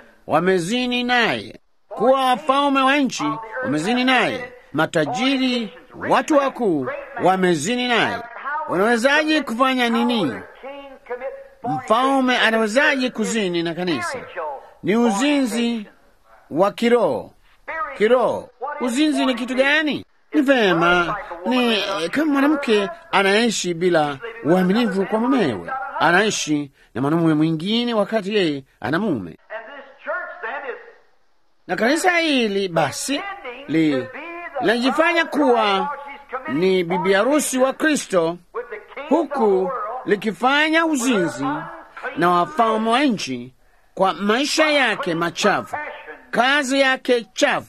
wamezini naye, kuwa wafalme wa nchi wamezini naye, matajiri, watu wakuu wamezini naye. Unawezaje kufanya nini? king commit Mfalme anawezaje kuzini na kanisa? spiritual Ni uzinzi wa kiroho. Kiroho, uzinzi ni kitu gani? Ni vema, ni eh, kama mwanamke anaishi bila uaminifu kwa mumewe, anaishi na mwanamume mwingine wakati yeye ana mume. And this church then is Na kanisa hili basi li linajifanya kuwa ni bibi harusi wa Kristo, with the kings of the huku world likifanya uzinzi na wafalme wa nchi kwa maisha yake machafu, kazi yake chafu.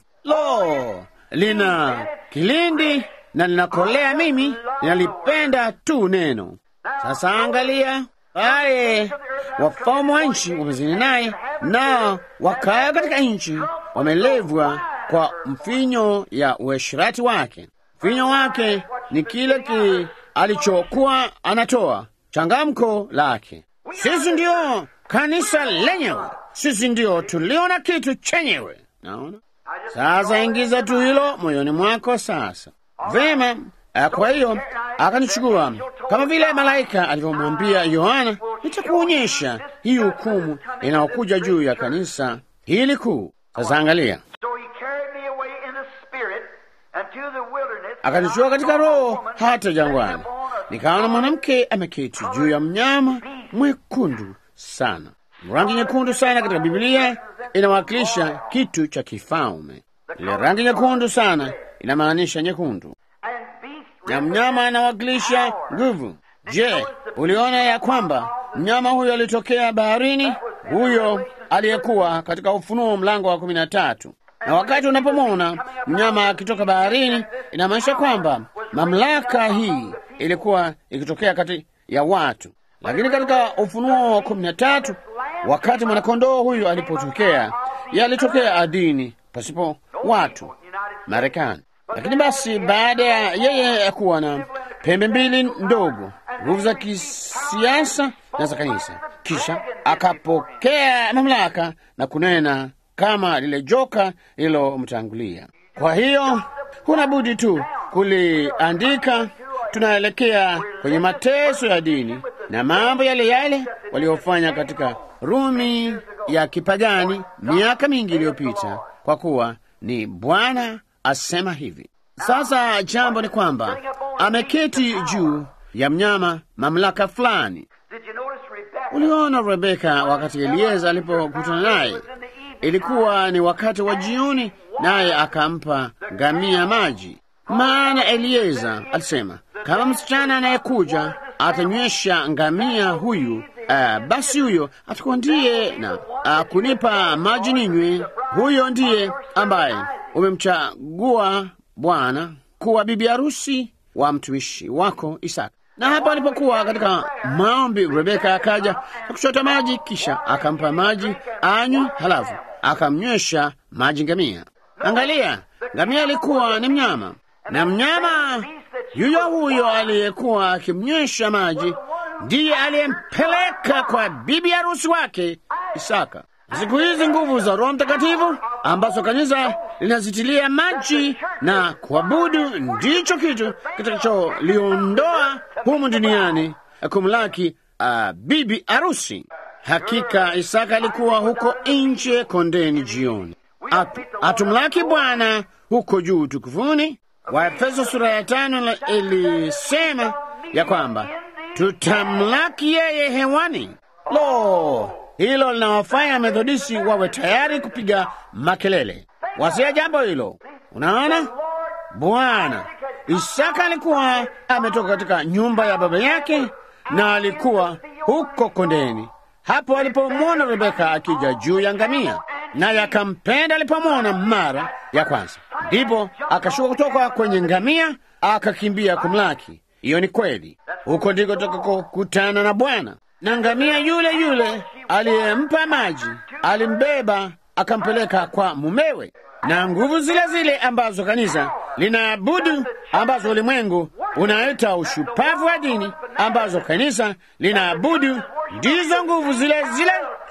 Lo, lina kilindi na linakolea. Mimi ninalipenda tu neno. Sasa angalia pale, wafalme wa nchi wamezini naye, na wakaya katika nchi wamelevwa kwa mfinyo ya uasherati wake. Mfinyo wake ni kile ki alichokuwa anatoa changamko lake. Sisi ndio kanisa lenyewe, sisi ndio tulio na kitu chenyewe. Naona sasa, ingiza tu hilo moyoni mwako sasa. Vema. eh, Kwa hiyo akanichukua kama vile malaika alivyomwambia Yohana, nitakuonyesha hii hukumu inayokuja juu ya kanisa hili kuu. Sasa angalia, So he carried me away in the spirit unto the wilderness. akanichukua katika roho hata jangwani, nikaona mwanamke ameketi juu ya mnyama mwekundu sana. Rangi nyekundu sana katika Biblia inawakilisha kitu cha kifalme. Ile rangi nyekundu sana inamaanisha nyekundu, And beast na mnyama anawakilisha nguvu. Je, uliona ya kwamba mnyama huyo alitokea baharini? Huyo aliyekuwa katika Ufunuo mlango wa kumi na tatu. Na wakati unapomwona mnyama akitoka baharini, inamaanisha kwamba mamlaka hii ilikuwa ikitokea kati ya watu. Lakini katika Ufunuo wa kumi na tatu, wakati mwanakondoo huyu alipotokea, yeye alitokea ardhini pasipo watu, Marekani. Lakini basi baada ya yeye kuwa na pembe mbili ndogo, nguvu za kisiasa na za kanisa, kisha akapokea mamlaka na kunena kama lile joka lililomtangulia. Kwa hiyo huna budi tu kuliandika. Tunaelekea kwenye mateso ya dini na mambo yale yale waliofanya katika Rumi ya kipagani miaka mingi iliyopita, kwa kuwa ni Bwana asema hivi. Sasa jambo ni kwamba ameketi juu ya mnyama mamlaka fulani. Did you notice Rebecca? Uliona Rebeka wakati Elieza alipokutana naye, ilikuwa ni wakati wa jioni, naye akampa ngamia maji. Maana Elieza alisema kama msichana anayekuja atanywesha ngamia huyu, uh, basi huyo atakuwa ndiye na uh, kunipa maji ninywe. Huyo ndiye ambaye umemchagua Bwana kuwa bibi harusi wa mtumishi wako Isaka. Na hapo alipokuwa katika maombi, Rebeka akaja na kuchota maji, kisha akampa maji anywe, halafu akamnywesha maji ngamia. Angalia, ngamia alikuwa ni mnyama, na mnyama yuyo huyo aliyekuwa akimnywesha maji ndiye aliyempeleka kwa bibi harusi wake Isaka. Siku hizi nguvu za Roho Mtakatifu ambazo kanisa linazitilia maji na kuabudu ndicho kitu kitakacholiondoa humu duniani kumlaki uh, bibi harusi. Hakika Isaka alikuwa huko nje kondeni jioni, At, atumlaki Bwana huko juu tukufuni. Waefeso sura ya tano ilisema ya kwamba tutamlaki yeye hewani. Lo, hilo linawafanya Methodisti wawe tayari kupiga makelele. Wasia jambo hilo. Unaona, Bwana Isaka alikuwa ametoka katika nyumba ya baba yake na alikuwa huko kondeni, hapo alipomwona Rebeka akija juu ya ngamia, naye akampenda alipomwona mara ya kwanza. Ndipo akashuka kutoka kwenye ngamia akakimbia kumlaki. Hiyo ni kweli. Huko ndiko tutakokutana na Bwana. Na ngamia yule yule aliyempa maji alimbeba akampeleka kwa mumewe, na nguvu zile zile ambazo kanisa linaabudu, ambazo ulimwengu unaita ushupavu wa dini, ambazo kanisa linaabudu, ndizo nguvu zile zile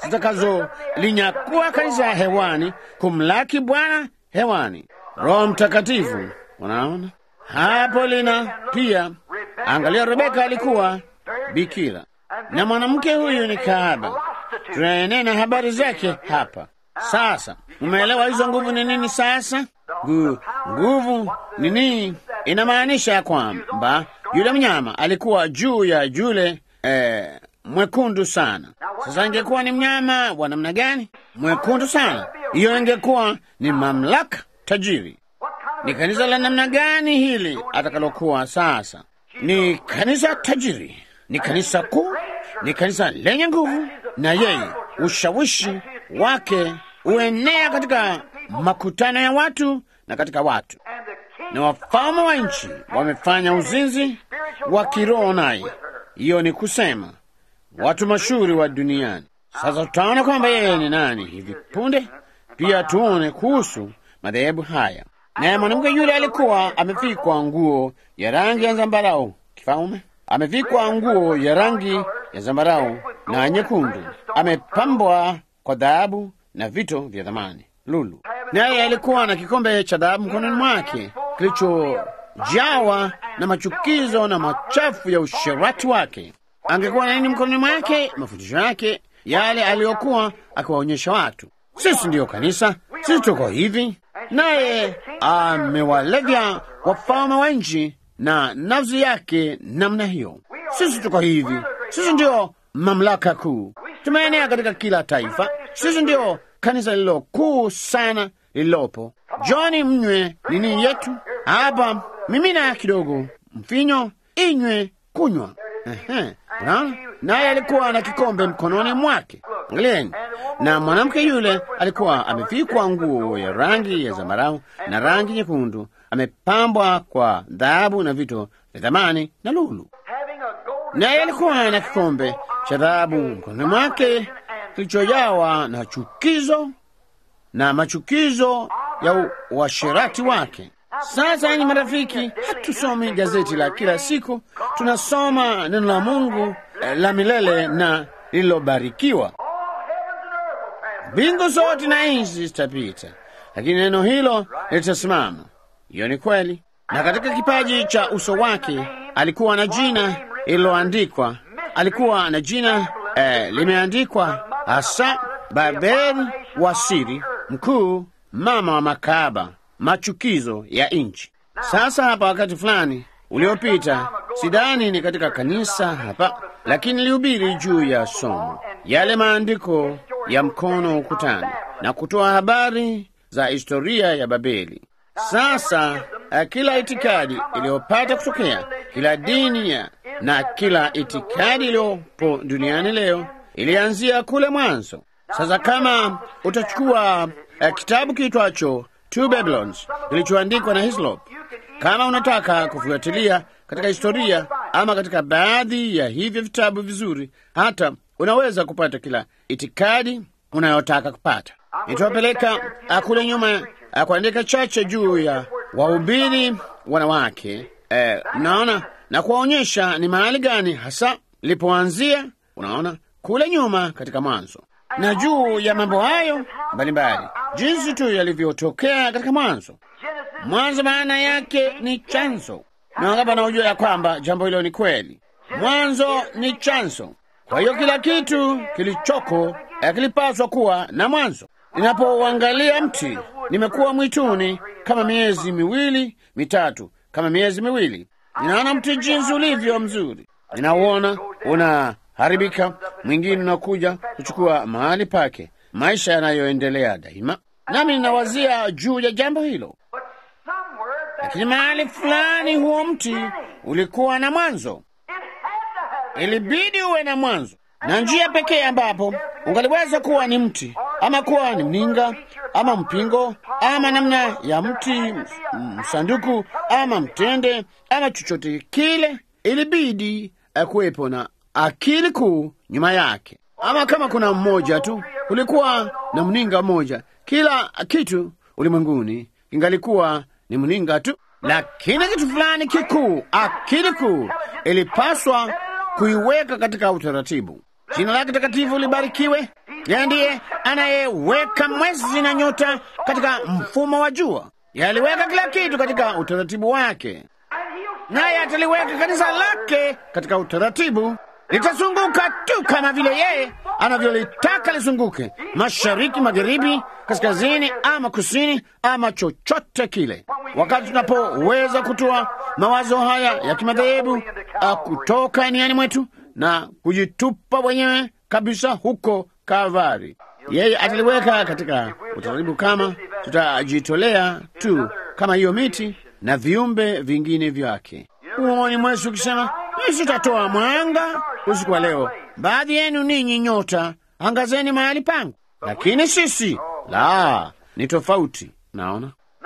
zitakazolinyakua kanisa hewani, kumlaki Bwana hewani. Roho Mtakatifu, unaona hapo lina pia. Angalia, Rebeka alikuwa bikira na mwanamke huyu ni kahaba. Tunaenena habari zake hapa sasa. Umeelewa hizo nguvu ni nini? Sasa Gu, nguvu ni nini? Inamaanisha ya kwamba yule mnyama alikuwa juu ya yule eh, mwekundu sana. Sasa ingekuwa ni mnyama wa namna gani? Mwekundu sana. Hiyo ingekuwa ni mamlaka tajiri. Ni kanisa la namna gani hili atakalokuwa sasa? Ni kanisa tajiri, ni kanisa kuu, ni kanisa lenye nguvu, na yeye ushawishi wake uenea katika makutano ya watu na katika watu, na wafalme wa nchi wamefanya uzinzi wa kiroho naye. Hiyo ni kusema watu mashuhuri wa duniani. Sasa tutaona kwamba yeye ni nani hivi punde. Pia tuone kuhusu madhehebu haya. Naye mwanamke yule alikuwa amevikwa nguo ya rangi ya zambarau kifalme, amevikwa nguo ya rangi ya zambarau na nyekundu, amepambwa kwa dhahabu na vito vya thamani lulu. Naye alikuwa na kikombe cha dhahabu mkononi mwake kilichojawa na machukizo na machafu ya usherati wake. Angekuwa na nini mkononi mwake? Mafundisho yake yale aliyokuwa akiwaonyesha watu. Sisi ndiyo kanisa, sisi tuko hivi. Naye amewalevya wafalme wa nchi na nafsi yake namna hiyo. Sisi tuko hivi, sisi ndiyo mamlaka kuu, tumeenea katika kila taifa. Sisi ndiyo kanisa lililo kuu sana lililopo. Joni, mnywe nini yetu hapa, mimina kidogo mfinyo, inywe, kunywa. Unaona, naye alikuwa na kikombe mkononi mwake. Angalieni, na mwanamke yule alikuwa amevikwa nguo ya rangi ya zambarau na rangi nyekundu, amepambwa kwa dhahabu na vito vya thamani na lulu. Naye alikuwa na kikombe cha dhahabu mkononi mwake kilichojawa na chukizo na machukizo ya uasherati wake. Sasa ni marafiki, hatusomi gazeti la kila siku, tunasoma neno la Mungu la milele na lililobarikiwa. Mbingu zote na nchi zitapita, lakini neno hilo litasimama. Hiyo ni kweli. Na katika kipaji cha uso wake alikuwa na jina lililoandikwa, alikuwa na jina eh, limeandikwa hasa Babeli wa siri mkuu, mama wa makahaba, machukizo ya nchi. Sasa hapa, wakati fulani uliopita, sidhani ni katika kanisa hapa, lakini nilihubiri juu ya somo yale maandiko ya mkono ukutani na kutoa habari za historia ya Babeli. Sasa kila itikadi iliyopata kutokea, kila dini ya na kila itikadi iliyopo duniani leo ilianzia kule mwanzo. Sasa kama utachukua uh, kitabu kiitwacho Two Babylons kilichoandikwa na Hislop, kama unataka kufuatilia katika historia ama katika baadhi ya hivyo vitabu vizuri, hata unaweza kupata kila itikadi unayotaka kupata. Nitawapeleka kule nyuma kuandika chache juu ya wahubiri wanawake eh, mnaona na kuwaonyesha ni mahali gani hasa lipoanzia. Unaona kule nyuma katika Mwanzo na juu ya mambo hayo mbalimbali, jinsi tu yalivyotokea katika Mwanzo. Mwanzo maana yake ni chanzo, na wangapi wanaojua ya kwamba jambo hilo ni kweli? Mwanzo ni chanzo. Kwa hiyo kila kitu kilichoko kilipaswa kuwa na mwanzo. Ninapouangalia mti, nimekuwa mwituni kama miezi miwili mitatu, kama miezi miwili, ninaona mti jinsi ulivyo mzuri, ninauona unaharibika, mwingine unakuja kuchukua mahali pake, maisha yanayoendelea daima, nami ninawazia juu ya jambo hilo. Lakini mahali fulani huo mti ulikuwa na mwanzo, ilibidi uwe na mwanzo na njia pekee ambapo ungaliweza kuwa ni mti ama kuwa ni mninga ama mpingo ama namna ya mti msanduku ama mtende ama chochote kile ilibidi eh, kuwepo na akili kuu nyuma yake, ama kama kuna mmoja tu, kulikuwa na mninga mmoja. Kila kitu ulimwenguni ingalikuwa ni mninga tu, lakini kitu fulani kikuu, akili kuu, ilipaswa kuiweka katika utaratibu. Jina lake takatifu libarikiwe. Yeye ndiye anayeweka mwezi na nyota katika mfumo wa jua. Yeye aliweka kila kitu katika utaratibu wake, naye ataliweka kanisa lake katika utaratibu. Litazunguka tu kama vile yeye anavyolitaka lizunguke, mashariki, magharibi, kaskazini ama kusini ama chochote kile. Wakati tunapoweza kutoa mawazo haya ya kimadhehebu ah, kutoka niani mwetu na kujitupa wenyewe kabisa huko Kalvari, yeye ataliweka katika utaratibu kama tutajitolea tu kama hiyo miti na viumbe vingine vyake. Huoni mwezi ukisema mimi sitatoa mwanga usiku wa leo, baadhi yenu ninyi nyota angazeni mahali pangu, lakini sisi la, ni tofauti. Naona Now,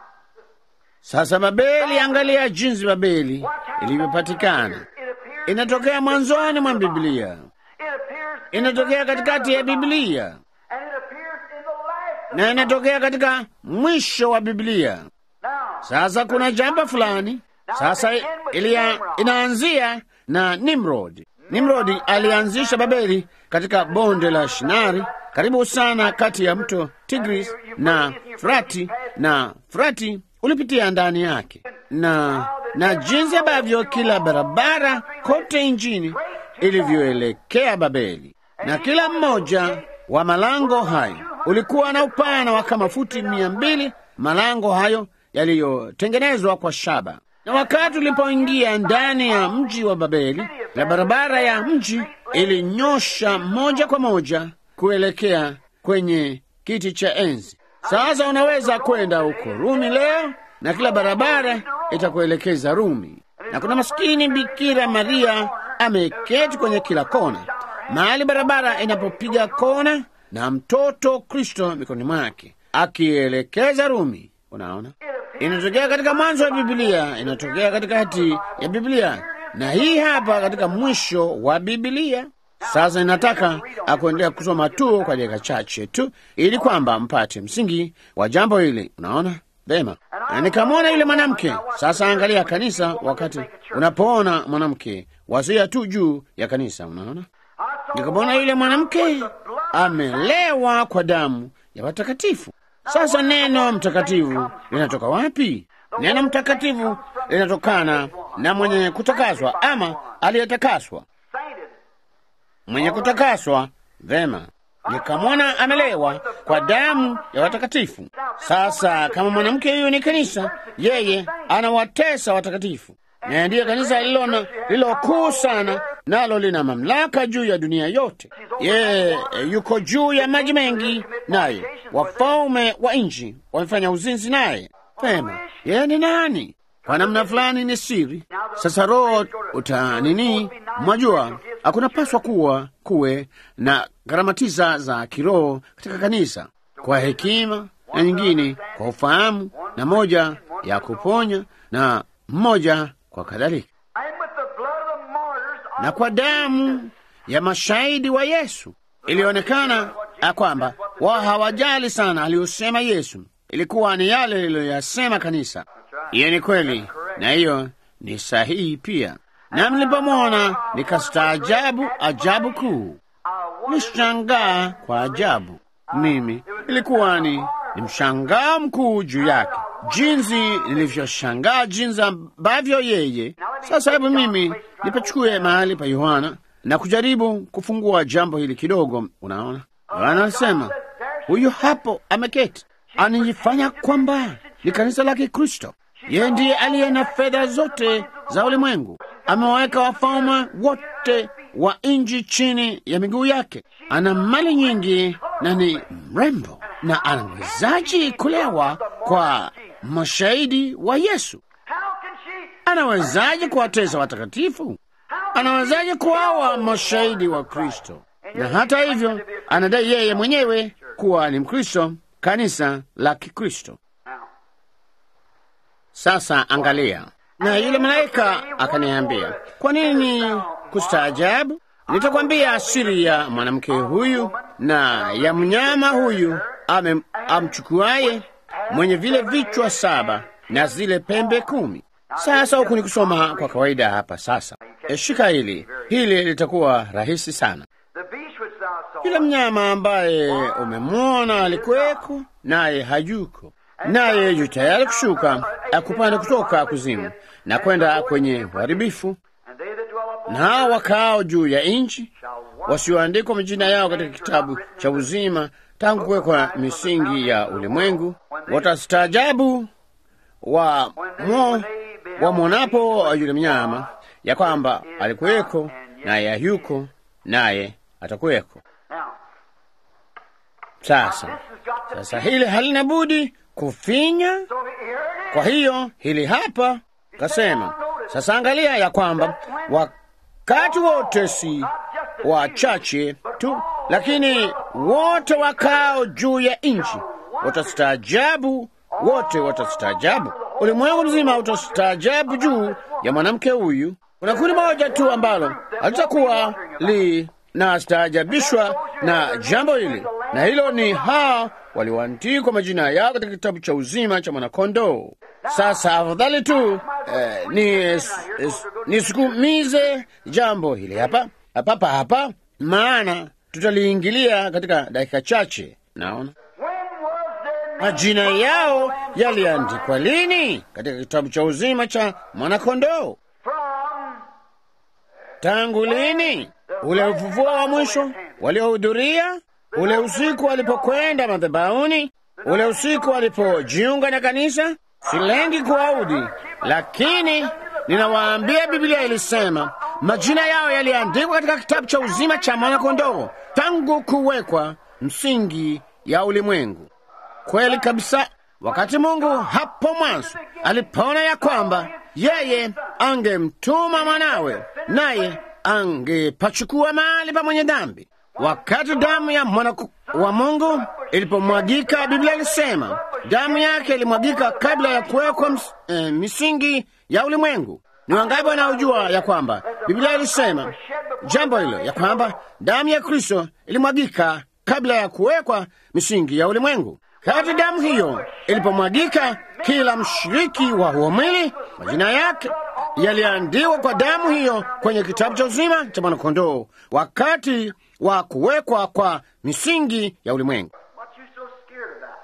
sasa Babeli, angalia jinsi Babeli ilivyopatikana. it appears, Inatokea mwanzoni mwa Biblia, it appears, in inatokea the katikati ya center of the Biblia Bible, and it appears in the last. of na the inatokea katika mwisho wa Biblia. Bible. Now, Sasa kuna jambo fulani sasa ilia, inaanzia na Nimrod. Nimrod alianzisha Babeli katika bonde la Shinari, karibu sana kati ya mto Tigris na Frati, na Frati ulipitia ndani yake, na na jinsi ambavyo kila barabara kote nchini ilivyoelekea Babeli, na kila mmoja wa malango hayo ulikuwa na upana wa kama futi mia mbili. Malango hayo yaliyotengenezwa kwa shaba. Na wakati ulipoingia ndani ya mji wa Babeli, na barabara ya mji ilinyosha moja kwa moja kuelekea kwenye kiti cha enzi. Sasa unaweza kwenda huko Rumi leo na kila barabara itakuelekeza Rumi, na kuna maskini Bikira Maria ameketi kwenye kila kona, mahali barabara inapopiga kona, na mtoto Kristo mikononi mwake akielekeza Rumi. Unaona, inatokea katika mwanzo wa Biblia, inatokea katikati ya Biblia, na hii hapa katika mwisho wa Biblia. Sasa ninataka akuendelea kusoma tu kwa dakika chache tu, ili kwamba mpate msingi wa jambo hili. Unaona vema, na nikamwona yule mwanamke. Sasa angalia kanisa, wakati unapoona mwanamke, wazia tu juu ya kanisa. Unaona, nikamwona yule mwanamke amelewa kwa damu ya watakatifu. Sasa neno mtakatifu linatoka wapi? Neno mtakatifu linatokana na mwenye kutakaswa ama aliyetakaswa. sainted. Mwenye kutakaswa vema, nikamwona amelewa kwa damu ya watakatifu. Sasa kama mwanamke huyu ni kanisa, yeye anawatesa watakatifu, na ndiye kanisa lilo na- lilo kuu sana, nalo lina mamlaka juu ya dunia yote. Yeye eh, yuko juu ya maji mengi, naye wafalme wa nchi wamefanya uzinzi naye. Vema, yeye ni nani? Kwa namna fulani ni siri. Sasa roho uta nini, mwajua hakuna paswa kuwa kuwe na gharama tisa za kiroho katika kanisa, kwa hekima na nyingine kwa ufahamu, na moja ya kuponya na mmoja kwa kadhalika, And with the blood of the martyrs of na kwa damu ya mashahidi wa Yesu. Ilionekana ya kwamba wao hawajali sana aliyosema Yesu, ilikuwa ni yale iliyoyasema kanisa. Hiyo ni kweli, na hiyo ni sahihi pia. Na mlipomwona nikastaajabu ajabu kuu, nishangaa kwa ajabu. Mimi ilikuwa ni, ni mshangao mkuu juu yake, jinsi nilivyoshangaa jinsi ambavyo yeye. Sasa hebu mimi nipachukue mahali pa Yohana na kujaribu kufungua jambo hili kidogo. Unaona, Yohana anasema huyu hapo ameketi, anajifanya kwamba ni kanisa la Kikristo. Yeye ndiye aliye na fedha zote za ulimwengu, amewaweka wafalme wote wa nchi chini ya miguu yake. Ana mali nyingi na ni mrembo, na anawezaji kulewa kwa mashahidi wa Yesu? How can she? Anawezaje kuwatesa watakatifu? Anawezaje kuwawa mashahidi wa Kristo? Na hata hivyo anadai yeye mwenyewe kuwa ni Mkristo, kanisa la Kikristo. Now, Sasa angalia, Na yule malaika akaniambia, kwa nini kustaajabu? Nitakwambia siri ya mwanamke huyu na ya mnyama huyu ame amchukuaye mwenye vile vichwa saba na zile pembe kumi. Sasa huku ni kusoma kwa kawaida hapa. Sasa e, shika hili, hili litakuwa rahisi sana. The beast which thou sawest, Yule mnyama ambaye umemwona alikuweko, naye hayuko, naye yu tayari kushuka akupanda kutoka kuzimu na kwenda kwenye uharibifu, and they that dwell upon na hao wakaao juu ya nchi shall walk wasioandikwa majina yao katika kitabu cha uzima tangu kuwekwa misingi ya ulimwengu watastaajabu wa mo, wamwonapo yule mnyama ya kwamba alikuweko naye hayuko naye atakuweko. Now, Sasa this has got to sasa hili halina budi kufinya. So here it is. Kwa hiyo hili hapa kasema, sasa angalia ya kwamba wakati wote si wachache tu, lakini wote wakao juu ya nchi watastaajabu, wote watastaajabu. Ulimwengu mzima utastaajabu juu ya mwanamke huyu. Kuna kundi moja tu ambalo halitakuwa linastaajabishwa na jambo hili, na hilo ni hao walioandikwa majina yao katika kitabu cha uzima cha mwanakondoo. Sasa afadhali tu eh, ni es- nisukumize jambo hili hapa hapa hapa, maana tutaliingilia katika dakika chache. Naona When was their name majina yao yaliandikwa lini katika kitabu cha uzima cha mwanakondoo? from Tangu lini? Ule ufufuo wa mwisho waliohudhuria, ule usiku walipokwenda madhabahuni, ule usiku walipojiunga na kanisa. Silengi kuwaudi, lakini ninawaambia, Biblia ilisema majina yao yaliandikwa katika kitabu cha uzima cha mwanakondoo tangu kuwekwa msingi ya ulimwengu. Kweli kabisa. Wakati Mungu hapo mwanzo alipoona ya kwamba yeye angemtuma mwanawe, naye angepachukua mahali pa mwenye dhambi, wakati damu ya mwana wa Mungu ilipomwagika, Biblia ilisema damu yake ilimwagika kabla ya kuwekwa ms- eh, misingi ya ulimwengu. Ni wangapi wanaojua ya kwamba Biblia ilisema jambo hilo, ya kwamba damu ya Kristo ilimwagika kabla ya kuwekwa misingi ya ulimwengu. Kati damu hiyo ilipomwagika, kila mshiriki wa huo mwili majina yake yaliandikwa kwa damu hiyo kwenye kitabu cha uzima cha mwanakondoo wakati wa kuwekwa kwa misingi ya ulimwengu. what you so scared about?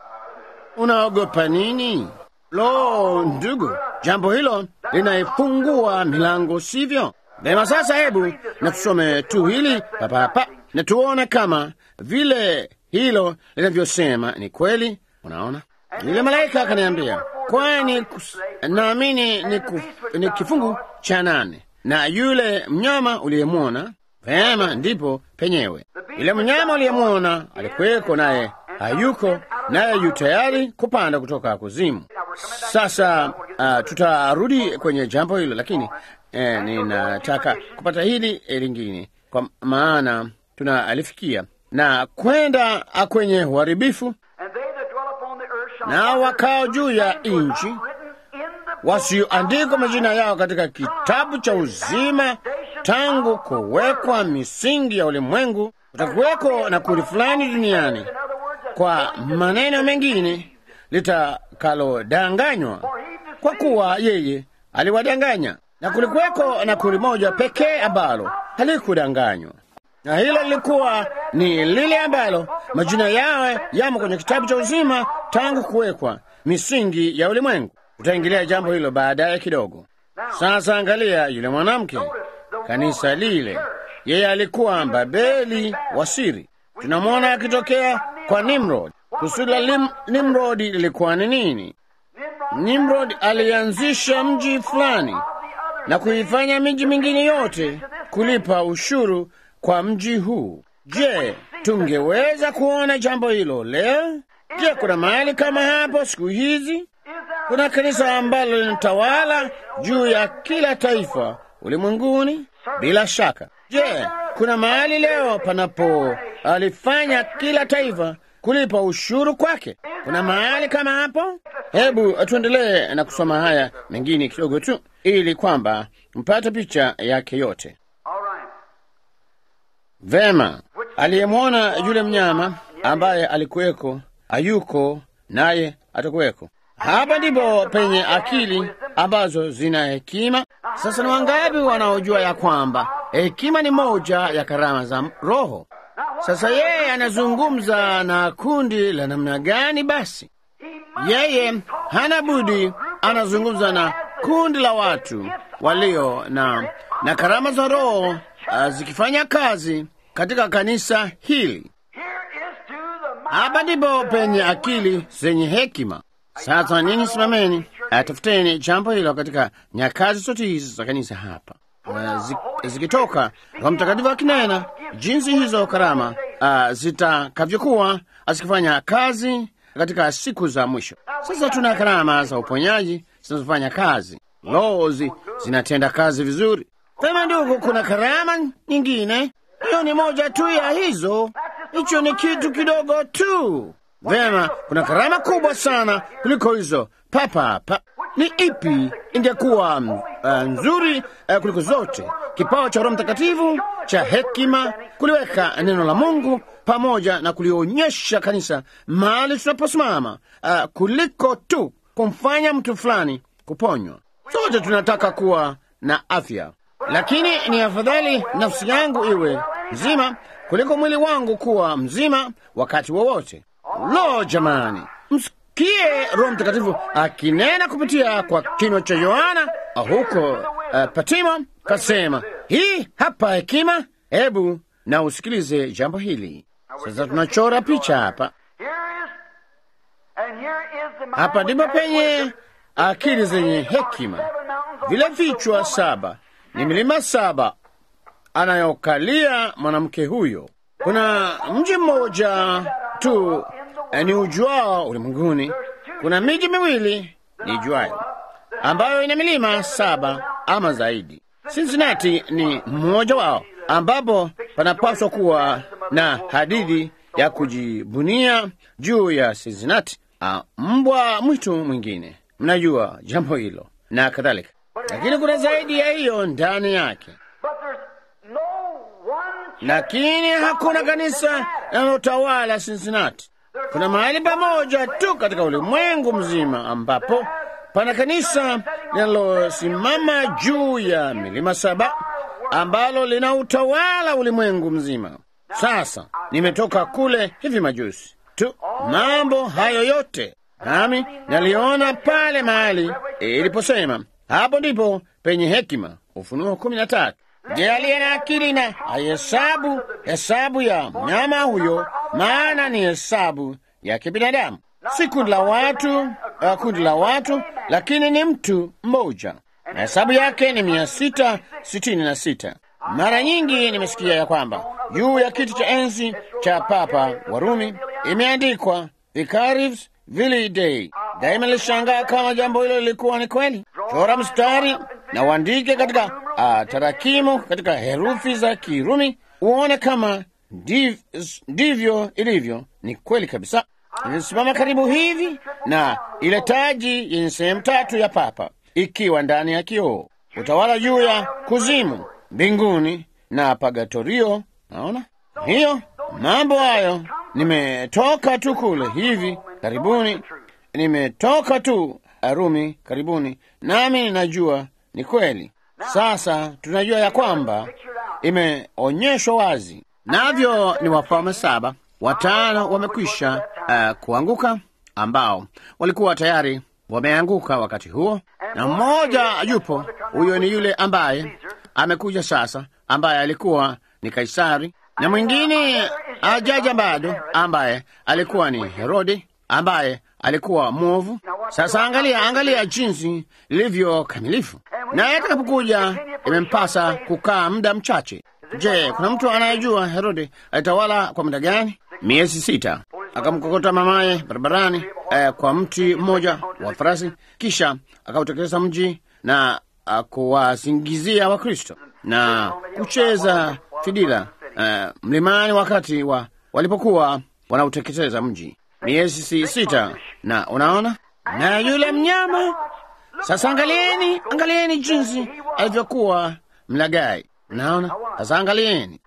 Unaogopa nini? Lo, ndugu, jambo hilo linaifungua milango, sivyo? Vema, sasa hebu na tusome tu hili papa hapa na tuone kama vile hilo linavyosema ni kweli. Unaona, yule malaika akaniambia, kwani kus- naamini ni, kuf- ni kifungu cha nane na yule mnyama uliyemwona. Vema, ndipo penyewe yule mnyama uliyemwona alikuweko, naye hayuko, naye yu tayari kupanda kutoka kuzimu. Sasa uh, tutarudi kwenye jambo hilo, lakini eh, ninataka kupata hili eh, lingine, kwa maana tunalifikia na kwenda ah, kwenye uharibifu And they that dwell upon the earth shall na not wakao juu ya names were not nchi written in the book wasioandikwa majina yao katika kitabu cha uzima tangu kuwekwa misingi ya ulimwengu. Kutakuweko na kundi fulani duniani, In other words, a kwa maneno mengine, litakalodanganywa, kwa kuwa yeye aliwadanganya, na kulikuweko na kundi moja pekee ambalo halikudanganywa, na hilo lilikuwa ni lile ambalo majina yao yamo kwenye kitabu cha uzima tangu kuwekwa misingi ya ulimwengu. Tutaingilia jambo hilo baadaye kidogo. Sasa angalia yule mwanamke, kanisa lile, yeye alikuwa Babeli wa siri. Tunamwona akitokea kwa Nimrod. Kusudi la Lim- Nimrodi lilikuwa ni nini? Nimrod alianzisha mji fulani na kuifanya miji mingine yote kulipa ushuru kwa mji huu. Je, tungeweza kuona jambo hilo leo? Je, kuna mahali kama hapo siku hizi? Kuna kanisa ambalo linatawala juu ya kila taifa ulimwenguni? Bila shaka. Je, kuna mahali leo panapo alifanya kila taifa kulipa ushuru kwake. Kuna mahali kama hapo? Hebu tuendelee na kusoma haya mengine kidogo tu, ili kwamba mpate picha yake yote. All right. Vema, aliyemwona yule mnyama ambaye alikuweko hayuko, naye atakuweko. Hapa ndipo penye akili ambazo zina hekima. Sasa ni wangapi wanaojua ya kwamba hekima ni moja ya karama za Roho? Sasa yeye anazungumza na kundi la namna gani? Basi yeye hana budi anazungumza na kundi la watu walio na, na karama za Roho uh, zikifanya kazi katika kanisa hili. Here is to the mind Hapa ndipo penye akili zenye hekima. Sasa ninyi simameni, uh, tafuteni jambo hilo katika nyakati zote hizi za kanisa hapa, uh, zi, zikitoka Roho Mtakatifu akinena jinsi hizo karama uh, zitakavyokuwa zikifanya kazi katika siku za mwisho. Sasa tuna karama za uponyaji zinazofanya kazi, roho zi, zinatenda kazi vizuri. Sema ndugu, kuna karama nyingine, hiyo ni moja tu ya hizo. Hicho ni kitu kidogo tu. Vema, kuna karama kubwa sana kuliko hizo. Papa hapa ni ipi ingekuwa uh, nzuri uh, kuliko zote? Kipawa cha Roho Mtakatifu cha hekima, kuliweka neno la Mungu pamoja na kulionyesha kanisa mahali tunaposimama, uh, kuliko tu kumfanya mtu fulani kuponywa. Sote tunataka kuwa na afya, lakini ni afadhali nafsi yangu iwe nzima kuliko mwili wangu kuwa mzima wakati wowote. Lo, jamani, msikie Roho Mtakatifu akinena kupitia kwa kinywa cha Yohana huko uh, Patimo, kasema hii hapa hekima. Hebu na usikilize jambo hili sasa. Tunachora picha hapa. Here is, and here is the mind Hapa ndipo which has penye wisdom. akili zenye hekima. Vile vichwa saba ni milima saba anayokalia mwanamke huyo. Kuna mji mmoja tu eh, ni ujuao ulimwenguni. Kuna miji miwili ni juayo ambayo ina milima saba ama zaidi. Cincinnati ni mmoja wao, ambapo panapaswa kuwa na hadithi ya kujibunia juu ya Cincinnati, ah, mbwa mwitu mwingine. Mnajua jambo hilo na kadhalika, lakini kuna zaidi ya hiyo ndani yake. But there's no one church lakini hakuna kanisa linalotawala Cincinnati. Kuna mahali pamoja tu katika ulimwengu mzima ambapo pana kanisa linalosimama juu ya milima saba ambalo linautawala ulimwengu mzima. Sasa nimetoka kule hivi majuzi tu, mambo hayo yote nami naliona pale mahali iliposema, hapo ndipo penye hekima. Ufunuo kumi na tatu. Je, aliye na akili na ahesabu hesabu ya mnyama huyo, maana ni hesabu ya kibinadamu, si kundi la watu, uh, kundi la watu, lakini ni mtu mmoja, na hesabu yake ni mia sita sitini na sita. Mara nyingi nimesikia ya kwamba juu ya kiti cha enzi cha Papa Warumi imeandikwa Vicarius Vili Dei. Daima nilishangaa kama jambo hilo lilikuwa ni kweli. Chora mstari na uandike katika uh, tarakimu katika herufi za Kirumi uone kama ndiv, ndivyo ilivyo. Ni kweli kabisa. Ilisimama karibu hivi na ile taji yenye sehemu tatu ya papa ikiwa ndani ya kioo, utawala juu ya kuzimu, mbinguni na pagatorio. Naona hiyo mambo hayo. Nimetoka tu kule hivi karibuni, nimetoka tu Rumi karibuni, nami ninajua ni kweli. Sasa tunajua ya kwamba imeonyeshwa wazi, navyo ni wafalme saba. Watano wamekwisha uh, kuanguka, ambao walikuwa tayari wameanguka wakati huo, na mmoja yupo. Huyo ni yule ambaye amekuja sasa, ambaye alikuwa ni Kaisari, na mwingine ajaja bado, ambaye alikuwa ni Herode, ambaye alikuwa mwovu. Sasa angalia, angalia jinsi lilivyo kamilifu, naye atakapokuja imempasa kukaa muda mchache. Je, kuna mtu anayejua Herode alitawala kwa muda gani? Miezi sita. Akamkokota mamaye barabarani eh, kwa mti mmoja wa farasi, kisha akautekeleza mji na kuwasingizia Wakristo na kucheza fidila eh, mlimani wakati wa walipokuwa wanauteketeza mji miezi si sita, na unaona, na yule mnyama sasa. Angalieni, angalieni jinsi alivyokuwa mlagai. Unaona, sasa angalieni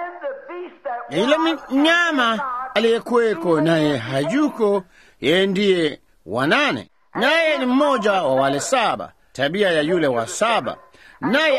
yule mnyama aliyekuweko, naye hayuko, yeye ndiye wanane, naye ni mmoja wa wale saba, tabia ya yule wa saba, naye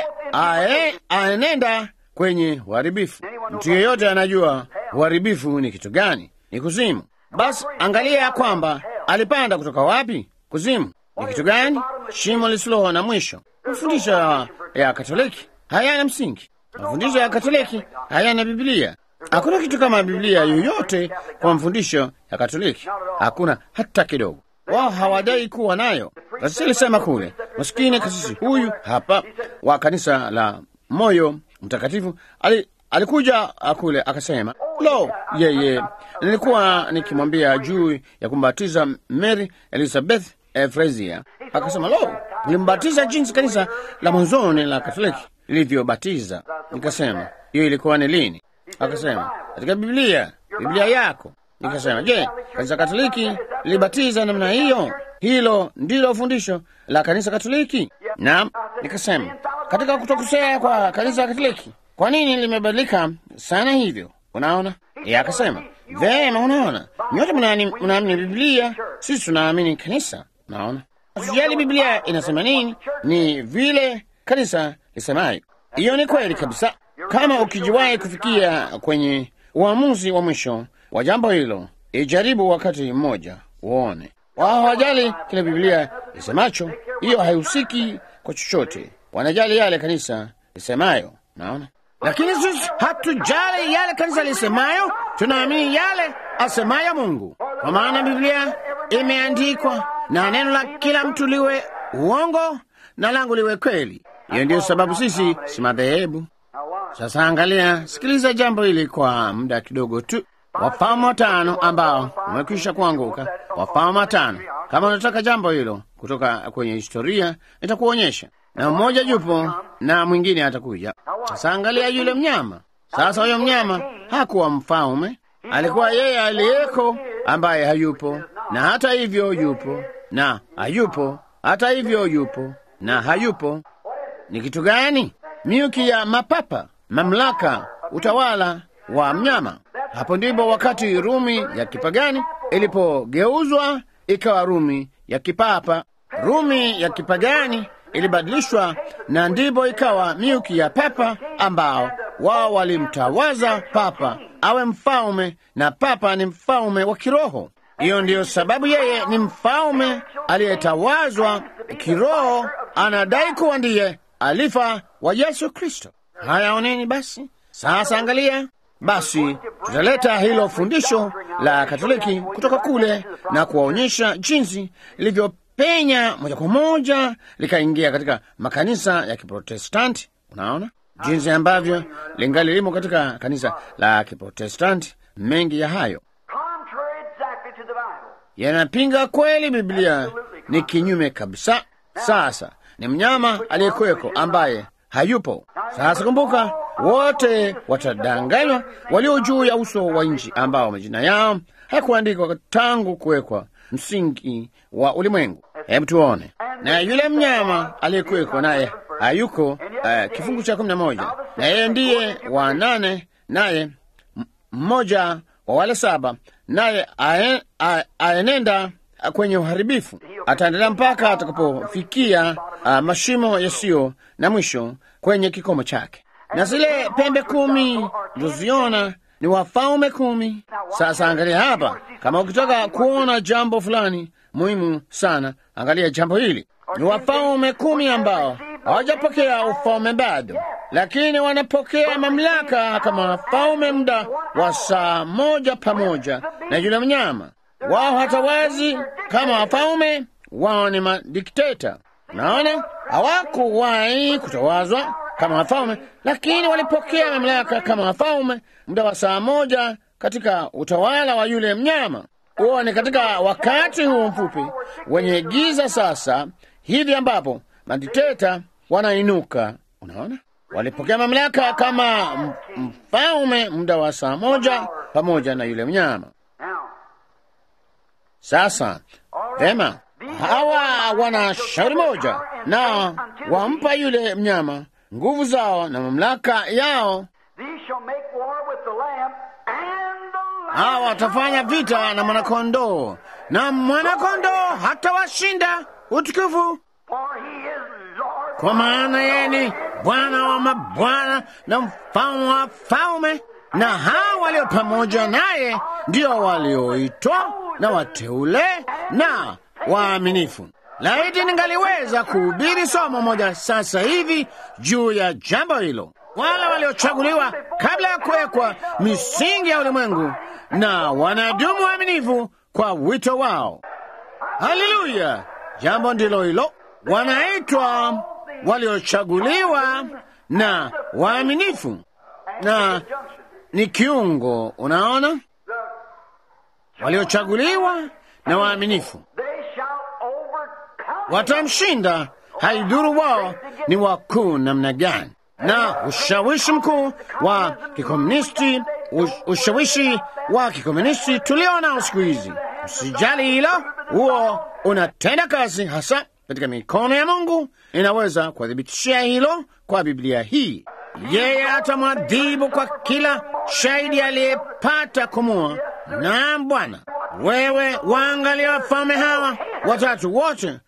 aenenda kwenye uharibifu. Mtu yeyote anajua uharibifu ni kitu gani? Ni kuzimu. Basi angalia ya kwamba alipanda kutoka wapi? Kuzimu. Ni kitu gani? Shimo lisilo na mwisho. Mafundisho ya Katoliki hayana msingi. Mafundisho ya Katoliki hayana Biblia. Hakuna kitu kama Biblia yoyote kwa mafundisho ya Katoliki, hakuna hata kidogo. Wao hawadai kuwa nayo. Kasisi alisema kule, maskini kasisi huyu hapa wa kanisa la Moyo Mtakatifu ali, alikuja kule akasema, lo, yeye nilikuwa nikimwambia juu ya kumbatiza Mary Elizabeth eh, Frazier. Akasema, lo, ulimbatiza jinsi kanisa la mwanzoni la Katoliki lilivyobatiza. Nikasema, hiyo ilikuwa ni lini? Akasema, katika Biblia, Biblia yako. Nikasema, je, kanisa Katoliki lilibatiza namna hiyo? Hilo ndilo fundisho la kanisa Katoliki? Naam. Nikasema, katika kutokosea kwa kanisa Katoliki, kwa nini limebadilika sana hivyo? Unaona? Yeye akasema, vema, unaona, nyote mnaamini Biblia, sisi tunaamini kanisa. Unaona, usijali Biblia inasema nini, ni vile kanisa lisemayo. Hiyo ni kweli kabisa. Kama ukijiwahi kufikia kwenye uamuzi wa mwisho wa jambo hilo, ijaribu wakati mmoja uone. Wao hawajali kile Biblia isemacho, hiyo haihusiki kwa chochote. Wanajali yale kanisa lisemayo. Naona, lakini sisi hatujali yale kanisa lisemayo, tunaamini yale asemayo Mungu, kwa maana Biblia imeandikwa na neno la kila mtu liwe uongo na langu liwe kweli. Hiyo ndiyo sababu sisi si madhehebu. Sasa angalia, sikiliza jambo hili kwa muda kidogo tu. Wafalme watano ambao umekwisha kuanguka, Wafalme watano. Kama unataka jambo hilo kutoka kwenye historia, nitakuonyesha, na mmoja yupo na mwingine atakuja. Sasa angalia yule mnyama. Sasa huyo mnyama hakuwa mfalme, alikuwa yeye aliyeko ambaye hayupo, na hata hivyo yupo, na hayupo, hata hivyo yupo, na hayupo. Ni kitu gani? Miuki ya mapapa, mamlaka, utawala wa mnyama. Hapo ndipo wakati Rumi ya kipagani ilipogeuzwa ikawa Rumi ya kipapa. Rumi ya kipagani ilibadilishwa na ndipo ikawa miuki ya papa, ambao wao walimtawaza papa awe mfalme, na papa ni mfalme wa kiroho. Hiyo ndiyo sababu yeye ni mfalme aliyetawazwa kiroho, anadai kuwa ndiye alifa wa Yesu Kristo. Haya, oneni basi. Sasa angalia basi, tutaleta hilo fundisho la Katoliki kutoka kule na kuwaonyesha jinsi lilivyopenya moja kwa moja likaingia katika makanisa ya Kiprotestanti. Unaona jinsi ambavyo lingali limo katika kanisa la Kiprotestanti. Mengi ya hayo yanapinga kweli. Biblia ni kinyume kabisa. Sasa ni mnyama aliyekuweko ambaye hayupo. Sasa kumbuka, wote watadanganywa walio juu ya uso wa nchi, ambao majina yao hayakuandikwa tangu kuwekwa msingi wa ulimwengu. Hebu tuone. Na yule mnyama aliyekuweko naye hayuko. Uh, kifungu cha kumi na moja, na yeye ndiye wa nane, naye mmoja wa wale saba, naye aenenda kwenye uharibifu, ataendelea mpaka atakapofikia uh, mashimo yasiyo na mwisho kwenye kikomo chake. Na zile pembe kumi ulizoziona ni wafalme kumi. Sasa angalia hapa, kama ukitaka kuona jambo fulani muhimu sana, angalia jambo hili. Ni wafalme kumi ambao hawajapokea ufalme bado, lakini wanapokea mamlaka kama wafalme muda wa saa moja pamoja na yule mnyama wao hatawazi kama wafalme, wao ni madikteta. Naona hawakuwahi kutawazwa kama wafalme, lakini walipokea mamlaka kama wafalme muda wa saa moja katika utawala wa yule mnyama. Huo ni katika wakati huu mfupi wenye giza sasa hivi ambapo madikteta wanainuka. Unaona, walipokea mamlaka kama mfalme muda wa saa moja pamoja na yule mnyama. Sasa vema, hawa wana shauri moja na wampa yule mnyama nguvu zao na mamlaka yao. These shall make war with the Lamb, and the Lamb Hawa watafanya vita na mwanakondoo, na mwanakondoo hatawashinda. Utukufu for he is Lord. kwa maana yeye ni Bwana wa mabwana na mfalme wa falme, na hao walio pamoja naye ndio walioitwa na wateule na waaminifu. Laiti ningaliweza kuhubiri somo moja sasa hivi juu ya jambo hilo, wale waliochaguliwa kabla ya kuwekwa misingi ya ulimwengu na wanadumu waaminifu kwa wito wao. Haleluya! Jambo ndilo hilo, wanaitwa waliochaguliwa na waaminifu, na ni kiungo. Unaona, waliochaguliwa na waaminifu They shall overcome. watamshinda, haidhuru wao ni wakuu namna gani. Na ushawishi mkuu wa kikomunisti, ush- ushawishi wa kikomunisti tulio nao siku hizi, usijali hilo, huo unatenda kazi hasa katika mikono ya Mungu. Inaweza kuwathibitishia hilo kwa Biblia hii. Yeye atamwadhibu kwa kila shahidi aliyepata kumua. Naam Bwana, wewe waangalia wafalme hawa watatu wote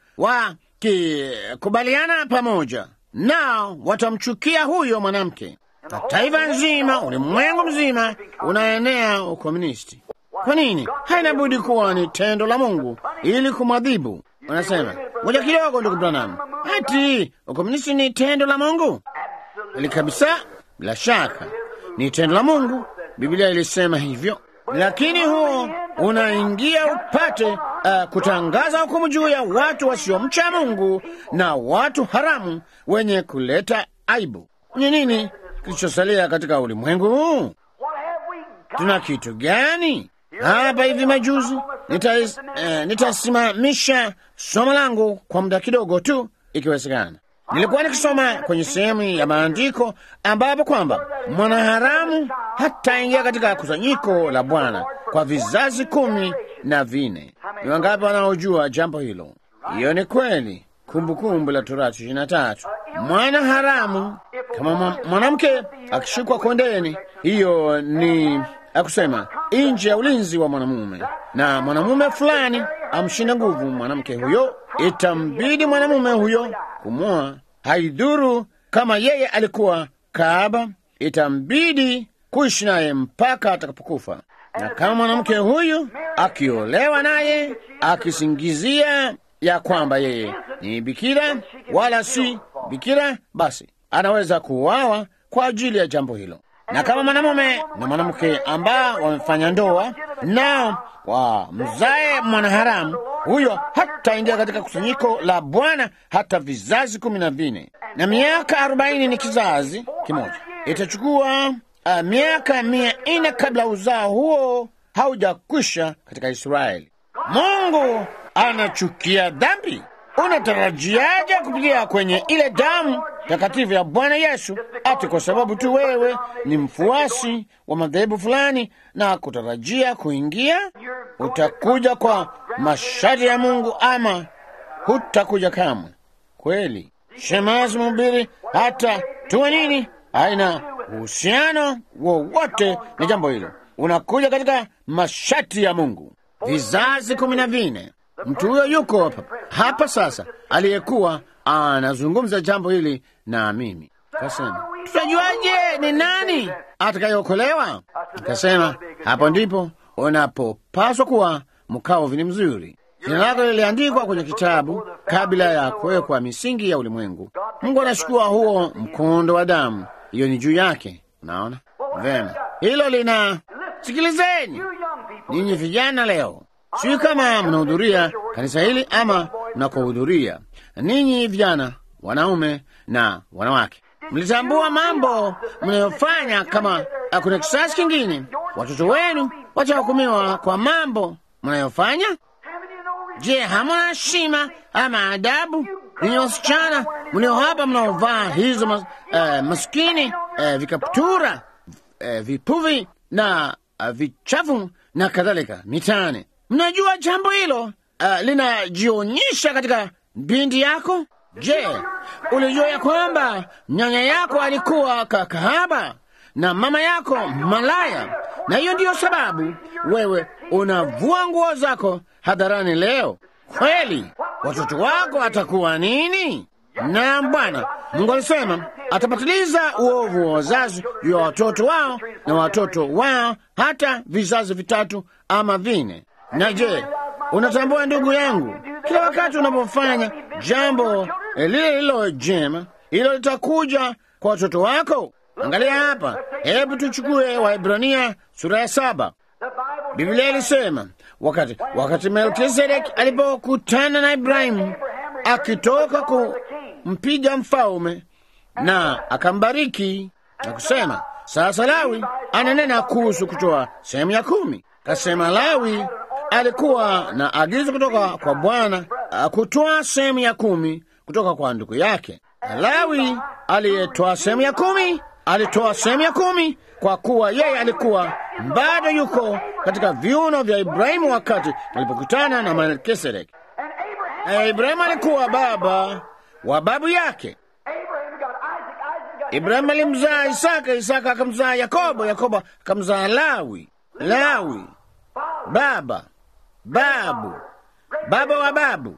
wakikubaliana pamoja, nao watamchukia huyo mwanamke, na taifa nzima, ulimwengu mzima unaenea ukomunisti. Kwa nini? Haina budi kuwa ni tendo la Mungu ili kumwadhibu. Unasema moja kidogo, ndugu Branham, ati ukomunisti ni tendo la Mungu? Ili kabisa, bila shaka ni tendo la Mungu. Biblia ilisema hivyo, lakini huo unaingia upate uh, kutangaza hukumu juu ya watu wasiomcha Mungu na watu haramu wenye kuleta aibu. Ni nini kilichosalia katika ulimwengu huu? What have we got? Tuna kitu gani? Hapa hivi majuzi nitais- eh, nitasimamisha somo langu kwa muda kidogo tu, ikiwezekana. Nilikuwa nikisoma kwenye sehemu ya maandiko ambapo kwamba mwanaharamu hataingia katika kusanyiko la Bwana kwa vizazi kumi na vine. Ni wangapi wanaojua jambo hilo? Hiyo ni kweli. Kumbukumbu la Torati ishirini na tatu. Mwana haramu kama mwa- mwanamke akishikwa kondeni, hiyo ni akusema nje ya ulinzi wa mwanamume, na mwanamume fulani amshinda nguvu mwanamke huyo, itambidi mwanamume huyo kumwoa. Haidhuru kama yeye alikuwa kahaba, itambidi kuishi naye mpaka atakapokufa. Na kama mwanamke huyu akiolewa naye akisingizia ya kwamba yeye ni bikira wala si bikira, basi anaweza kuuawa kwa ajili ya jambo hilo. Na kama mwanamume na mwanamke ambao wamefanya ndoa nao wa mzae mwanaharamu, huyo hataingia katika kusanyiko la Bwana hata vizazi kumi na vine, na miaka arobaini ni kizazi kimoja. Itachukua uh, miaka mia nne kabla uzao huo haujakwisha katika Israeli. Mungu anachukia dhambi. Unatarajiaje kupitia kwenye ile damu takatifu ya Bwana Yesu ati kwa sababu tu wewe ni mfuasi wa madhehebu fulani na kutarajia kuingia? Utakuja kwa masharti ya Mungu ama hutakuja kamwe? Kweli shemasi mhubiri, hata tuwe nini, haina uhusiano wowote na jambo hilo. Unakuja katika masharti ya Mungu. Vizazi kumi na vine. Mtu huyo yuko hapa, hapa sasa, aliyekuwa anazungumza jambo hili na mimi. Kasema, tutajuaje ni nani atakayeokolewa? Akasema, hapo ndipo unapopaswa kuwa mkao vini mzuri. Jina lako liliandikwa kwenye kitabu kabla ya kuwekwa misingi ya ulimwengu. Mungu anachukua huo mkondo wa damu, hiyo ni juu yake. Unaona vema, hilo lina sikilizeni You young people, ninyi vijana leo, sijui kama mnahudhuria kanisa hili ama mnakohudhuria. Ninyi vijana, wanaume na wanawake, mlitambua mambo mnayofanya kama kuna kisasi kingine. Watoto wenu watahukumiwa kwa mambo mnayofanya. haven't you no Je, hamna heshima ama adabu? Ninyi wasichana mlio hapa mnaovaa hizo mas, eh, maskini eh, vikaptura eh, vipuvi na uh, vichafu na kadhalika mitaani. Mnajua jambo hilo uh, linajionyesha katika binti yako. Je, ulijua ya kwamba nyanya yako alikuwa kakahaba na mama yako malaya, na hiyo ndiyo sababu wewe unavua nguo zako hadharani leo? Kweli watoto wako watakuwa nini? Na Bwana Mungu alisema atapatiliza uovu wa wazazi juu ya watoto wao na watoto wao hata vizazi vitatu ama vine. Na je, unatambua ndugu yangu, kila wakati unapofanya jambo lile lilo jema, hilo litakuja kwa watoto wako. Angalia hapa, hebu tuchukue Waebrania sura ya saba. Biblia ilisema wakati wakati Melkizedeki alipokutana na Ibrahimu akitoka kumpiga mfalme na akambariki na kusema, sasa Lawi ananena kuhusu kutoa sehemu ya kumi. Kasema Lawi alikuwa na agizo kutoka kwa Bwana kutoa sehemu ya kumi kutoka kwa ndugu yake. Na Lawi aliyetoa sehemu ya kumi alitoa sehemu ya kumi kwa kuwa yeye alikuwa bado yuko katika viuno vya Ibrahimu wakati alipokutana na Melkisedeki. Na Ibrahimu alikuwa baba wa babu yake. Ibrahimu alimzaa Isaka, Isaka akamzaa Yakobo, Yakobo akamzaa Lawi, Lawi baba babu baba wa babu.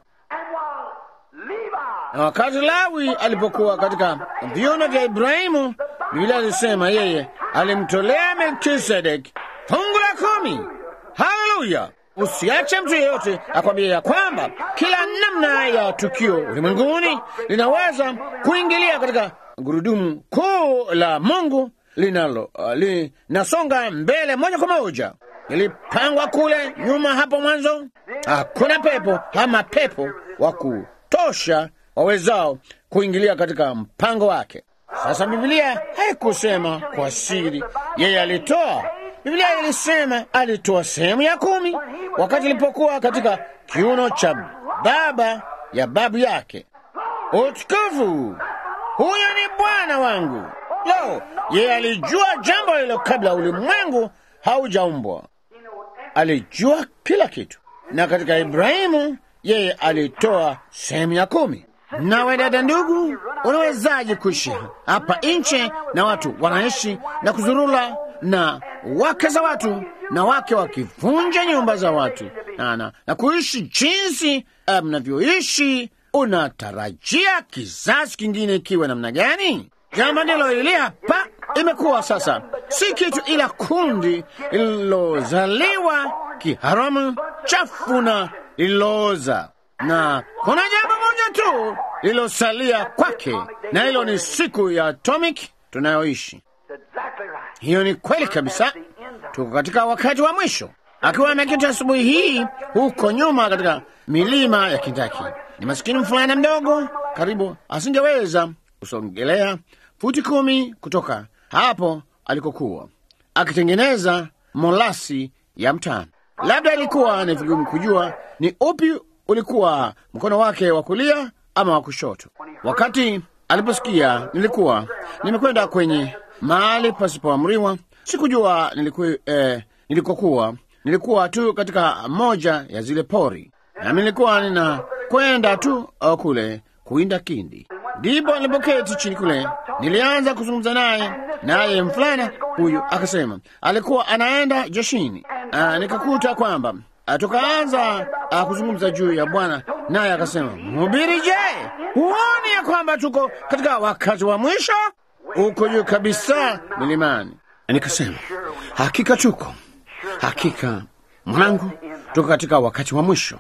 Na wakati Lawi alipokuwa katika viuno vya Ibrahimu, Biblia alisema yeye alimtolea Melkisedeki fungu la kumi. Haleluya! Usiache mtu yeyote akwambia ya kwamba kila namna ya tukio ulimwenguni linaweza kuingilia katika gurudumu kuu la Mungu linalo uh, linasonga mbele moja kwa moja. Ilipangwa kule nyuma hapo mwanzo. Hakuna pepo ama pepo wa kutosha wawezao kuingilia katika mpango wake. Sasa Biblia haikusema kwa siri yeye alitoa. Biblia ilisema alitoa sehemu ya kumi wakati ilipokuwa katika kiuno cha baba ya babu yake. Utukufu! Huyo ni Bwana wangu. Lo, yeye alijua jambo hilo kabla ulimwengu haujaumbwa. Alijua kila kitu, na katika Ibrahimu yeye alitoa sehemu ya kumi. Nawe dada, ndugu, unawezaje kuishi hapa nje na watu wanaishi na kuzurula na wake za watu na wake wakivunja nyumba za watu na, na, na kuishi jinsi mnavyoishi? Um, unatarajia kizazi kingine ikiwe namna gani? Jambo ndilo hili hapa imekuwa sasa, si kitu ila kundi lililozaliwa kiharamu, chafu na lililooza na kuna jambo moja tu lililosalia kwake, na hilo ni siku ya atomic tunayoishi. Hiyo ni kweli kabisa. Tuko katika wakati wa mwisho. Akiwa ameketi asubuhi hii huko nyuma katika milima ya Kindaki, ni masikini mfulana mdogo, karibu asingeweza kusongelea futi kumi kutoka hapo alikokuwa akitengeneza molasi ya mtano. Labda ilikuwa ni vigumu kujua ni upi ulikuwa mkono wake wa kulia ama wa kushoto. Wakati aliposikia nilikuwa nimekwenda kwenye mahali pasipoamriwa, sikujua niliku, eh, nilikokuwa. Nilikuwa tu katika moja ya zile pori, nami nilikuwa ninakwenda tu uh, kule kuinda kindi. Ndipo nilipoketi chini kule, nilianza kuzungumza naye, naye mfulana huyu akasema alikuwa anaenda jeshini. Uh, nikakuta kwamba Uh, tukaanza uh, kuzungumza juu ya Bwana, naye akasema, mhubiri, je, huoni ya kwamba tuko katika wakati wa mwisho? Uko juu kabisa milimani. Nikasema, hakika tuko, hakika mwanangu, tuko katika wakati wa mwisho.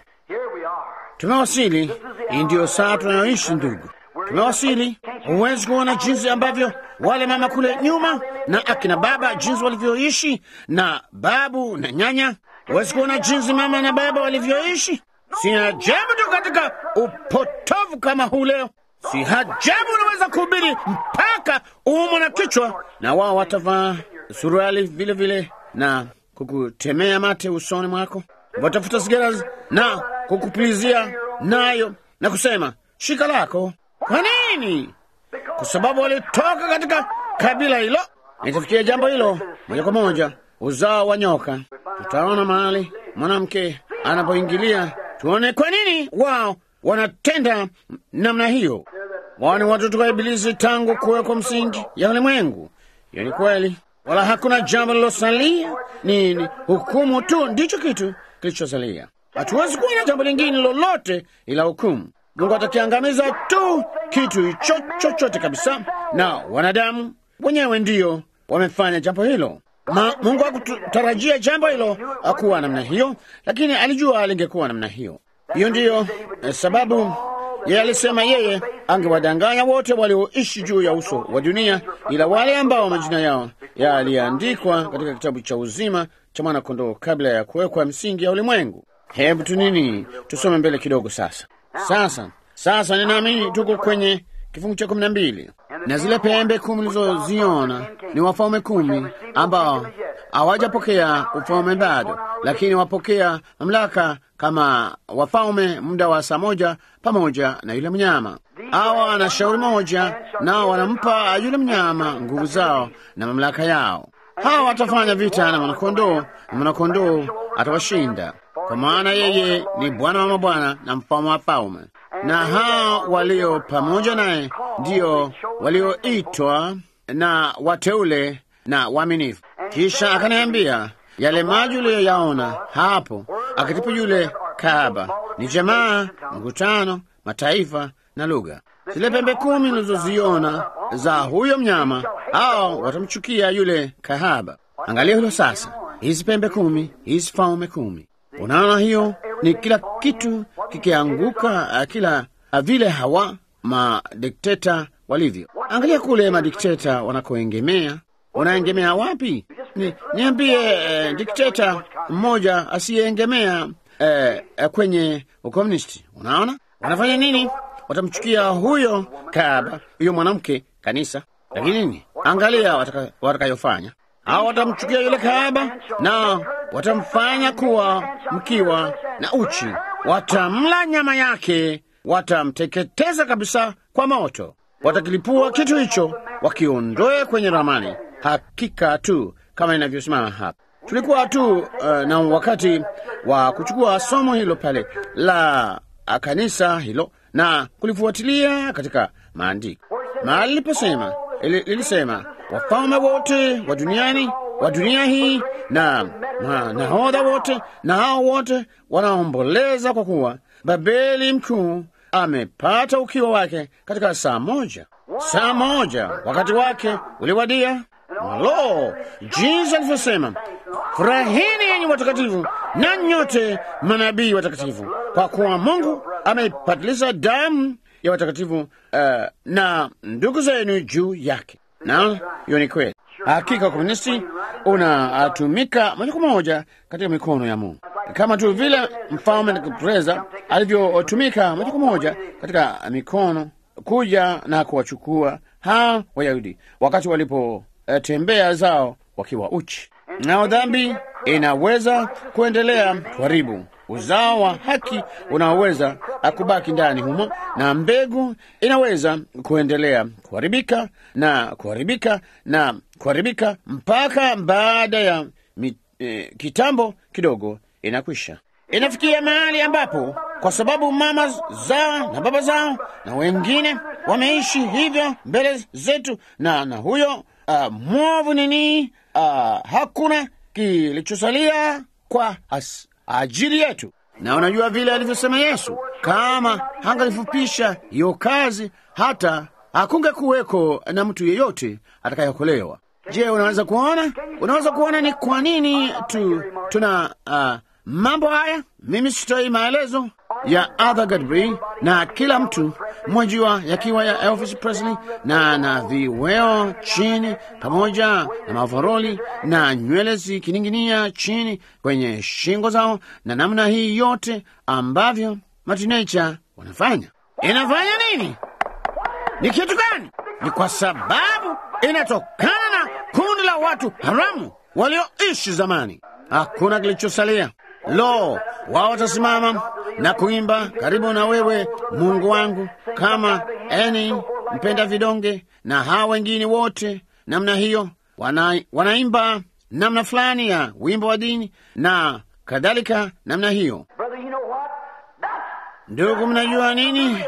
Tumewasili. Hii ndiyo saa tunayoishi ndugu, tumewasili. Huwezi kuona jinsi ambavyo wale mama kule nyuma na akina baba jinsi walivyoishi na babu na nyanya Huwezi kuona jinsi mama na baba walivyoishi. Si ajabu tu katika upotovu kama huu leo. Si ajabu unaweza kuhubiri mpaka uumwe na kichwa, na wao watavaa suruali vile vile na kukutemea mate usoni mwako, watafuta sigara na kukupulizia nayo na kusema shika lako. Kwa nini? Kwa sababu walitoka katika kabila hilo. Nitafikia jambo hilo moja kwa moja, uzao wa nyoka. Tutaona mahali mwanamke anapoingilia, tuone kwa nini wao wanatenda namna hiyo. Wao ni watoto wa Ibilisi tangu kuwekwa msingi ya ulimwengu. Hiyo ni kweli, wala hakuna jambo lilosalia, ni, ni hukumu tu ndicho kitu kilichosalia. Hatuwezi kuwa na jambo lingine lolote ila hukumu. Mungu atakiangamiza tu kitu hicho chochote kabisa, na wanadamu wenyewe ndiyo wamefanya jambo hilo. Ma, Mungu hakutarajia jambo hilo akuwa namna hiyo, lakini alijua lingekuwa namna hiyo. Hiyo ndiyo eh, sababu yeye alisema yeye angewadanganya wote walioishi juu ya uso wa dunia, ila wale ambao majina yao yaliandikwa katika kitabu cha uzima cha mwana-kondoo kabla ya kuwekwa msingi ya ulimwengu. Hebu tu nini, tusome mbele kidogo sasa. Sasa sasa, ninaamini tuko kwenye kifungu cha kumi na mbili na zile pembe kumi ulizoziona ni wafalme kumi ambao hawajapokea ufalme bado, lakini wapokea mamlaka kama wafalme muda wa saa moja pamoja na yule mnyama. Hawa wana shauri moja, nao wanampa yule mnyama nguvu zao na mamlaka yao. Hawa watafanya vita na mwanakondoo, na mwanakondoo atawashinda, kwa maana yeye ni Bwana wa mabwana na mfalme wa falme na hao walio pamoja naye ndio walioitwa na wateule na waaminifu. Kisha akaniambia yale maji uliyoyaona hapo akitipa yule kahaba ni jamaa, mkutano, mataifa na lugha. Zile pembe kumi ulizoziona za huyo mnyama, hao watamchukia yule kahaba. Angalia hilo sasa, hizi pembe kumi, hizi falme kumi Unaona, hiyo ni kila kitu kikianguka, kila vile hawa madikteta walivyo. Angalia kule madikteta wanakoengemea. Wanaengemea wapi? Ni, niambie eh, dikteta mmoja asiyeengemea eh, eh, kwenye ukomunisti. Unaona wanafanya nini? Watamchukia huyo kahaba, huyo mwanamke kanisa. Lakini nini? Angalia watakayofanya wataka hao watamchukia yule kahaba na watamfanya kuwa mkiwa na uchi, watamla nyama yake, watamteketeza kabisa kwa moto, watakilipua kitu hicho, wakiondoe kwenye ramani. Hakika tu kama inavyosimama hapa. Tulikuwa tu uh, na wakati wa kuchukua somo hilo pale la kanisa hilo na kulifuatilia katika maandiko, mahali liliposema lilisema wafalme wote wa duniani wa dunia hii na nahodha wote na hao wote wanaomboleza kwa kuwa Babeli mkuu amepata ukiwa wake katika saa moja. Saa moja wakati wake uliwadia. Malo, jinsi alivyosema, furahini yenye watakatifu na nyote manabii watakatifu, kwa kuwa Mungu ameipatiliza damu ya watakatifu uh, na ndugu zenu juu yake. Na hiyo ni kweli. Hakika ukomunisti unatumika moja kwa moja katika mikono ya Mungu, kama tu vile mfalme Nebukadreza alivyotumika moja kwa moja katika mikono kuja na kuwachukua hao Wayahudi wakati walipotembea uh, zao wakiwa uchi. Nao dhambi inaweza kuendelea kuharibu uzao wa haki unaoweza akubaki ndani humo, na mbegu inaweza kuendelea kuharibika na kuharibika na kuharibika mpaka baada ya mi, eh, kitambo kidogo inakwisha. Inafikia mahali ambapo kwa sababu mama zao na baba zao na wengine wameishi hivyo mbele zetu, na na huyo uh, mwovu nini, uh, hakuna kilichosalia kwa as, ajili yetu. Na unajua vile alivyosema Yesu, kama hangalifupisha hiyo kazi, hata hakunge kuweko na mtu yeyote atakayeokolewa. Je, unaweza kuona, unaweza kuona ni kwa nini tu tuna uh, mambo haya? Mimi sitoi maelezo ya Arthur Godfrey na kila mtu mwajua, yakiwa ya Elvis Presley na na viweo chini pamoja na mavaroli na nywele zikining'inia chini kwenye shingo zao na namna hii yote ambavyo matinecha wanafanya. Inafanya nini? Ni kitu gani? Ni kwa sababu inatokana na kundi la watu haramu walioishi zamani. Hakuna kilichosalia. Lo, wao watasimama na kuimba karibu na wewe Mungu wangu, kama eni mpenda vidonge na hawa wengine wote namna hiyo, wana, wanaimba namna fulani ya wimbo wa dini, na kadhalika namna hiyo. Brother, you know what? That's Ndugu, mnajua nini?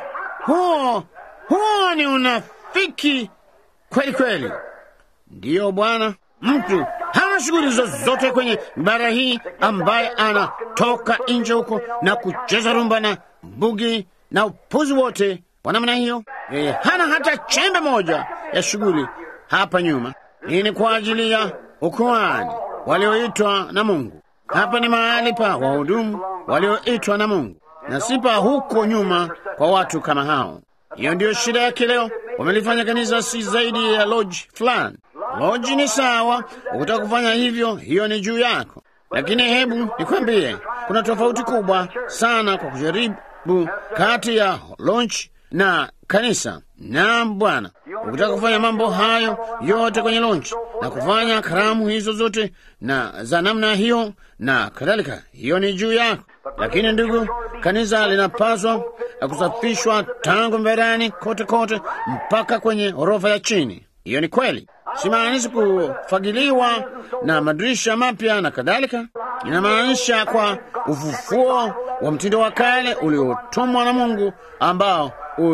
Huo huo ni unafiki kweli kweli. Ndiyo Bwana, mtu hana shughuli zozote kwenye bara hii ambaye anatoka nje huko na kucheza rumba na bugi na upuzi wote wa namna hiyo. Yeye hana hata chembe moja ya shughuli hapa nyuma. Hii ni kwa ajili ya ukuhani walioitwa na Mungu. Hapa ni mahali pa wahudumu walioitwa na Mungu na si pa huko nyuma kwa watu kama hao. Hiyo ndiyo shida yake leo. Wamelifanya kanisa si zaidi ya lodge fulani. Lodge ni sawa, ukitaka kufanya hivyo, hiyo ni juu yako, lakini hebu nikwambie, kuna tofauti kubwa sana kwa kujaribu kati ya lodge na kanisa. Naam Bwana, ukitaka kufanya mambo hayo yote kwenye lodge na kufanya karamu hizo zote na za namna hiyo na kadhalika, hiyo ni juu yako. Lakini ndugu, kanisa linapaswa kusafishwa tangu mberani kote kote mpaka kwenye ghorofa ya chini. Hiyo ni kweli, simaanishi kufagiliwa na madirisha mapya na kadhalika. Inamaanisha kwa ufufuo wa mtindo wa kale uliotumwa na Mungu ambao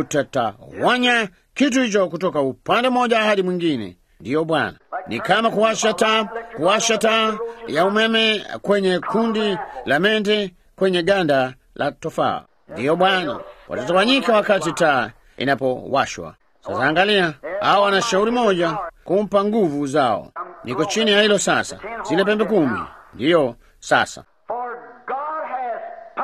utatawanya kitu hicho kutoka upande mmoja hadi mwingine. Ndiyo Bwana, ni kama kuwasha taa, kuwasha taa ya umeme kwenye kundi la mende kwenye ganda la tofaa. Ndiyo Bwana, watatawanyika wakati taa inapowashwa. Sasa angalia, hao wana shauri moja kumpa nguvu zao. Niko chini ya hilo sasa, zile pembe kumi. Ndiyo sasa, for God has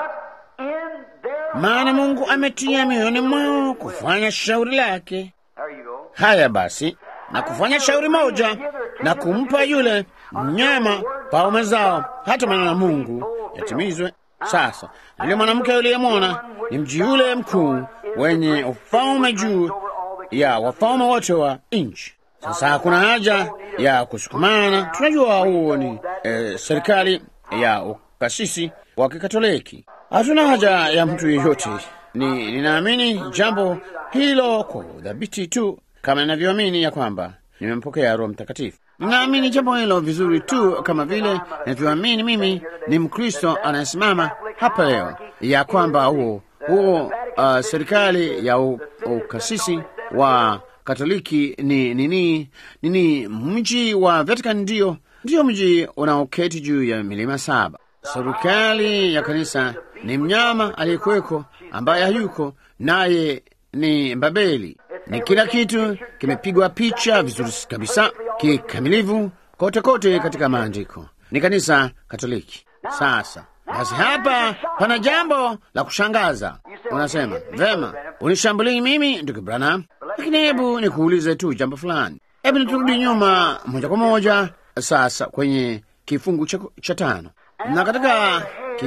put in their maana Mungu ametia mioyoni mwao kufanya shauri lake. There you go. Haya basi, na kufanya shauri moja na kumpa yule mnyama paume zao, hata maneno ya Mungu yatimizwe. Sasa yule mwanamke uliyemwona ni mji yule mkuu wenye ufalme juu ya wafalme wote wa nchi. Sasa hakuna haja ya kusukumana. Tunajua huo ni eh, serikali ya ukasisi wa Kikatoliki. Hatuna haja ya mtu yeyote. Ni ninaamini jambo hilo kwa udhabiti tu, kama ninavyoamini ya kwamba nimempokea Roho Mtakatifu. Ninaamini jambo hilo vizuri tu kama vile ninavyoamini mimi ni Mkristo anayesimama hapa leo, ya kwamba huo huo uh, serikali ya u- ukasisi wa Katoliki ni nini nini, mji wa Vatican ndio ndio mji unaoketi juu ya milima saba. Serikali ya kanisa ni mnyama aliyekuweko ambaye hayuko naye ni Babeli. Ni kila kitu kimepigwa picha vizuri kabisa kikamilifu kote kote katika maandiko. Ni kanisa Katoliki. Sasa basi, hapa pana jambo la kushangaza. Unasema vema, unishambulii mimi ndugu Branham, lakini hebu nikuulize tu jambo fulani. Hebu niturudi nyuma moja kwa moja sasa kwenye kifungu cha, cha tano na katika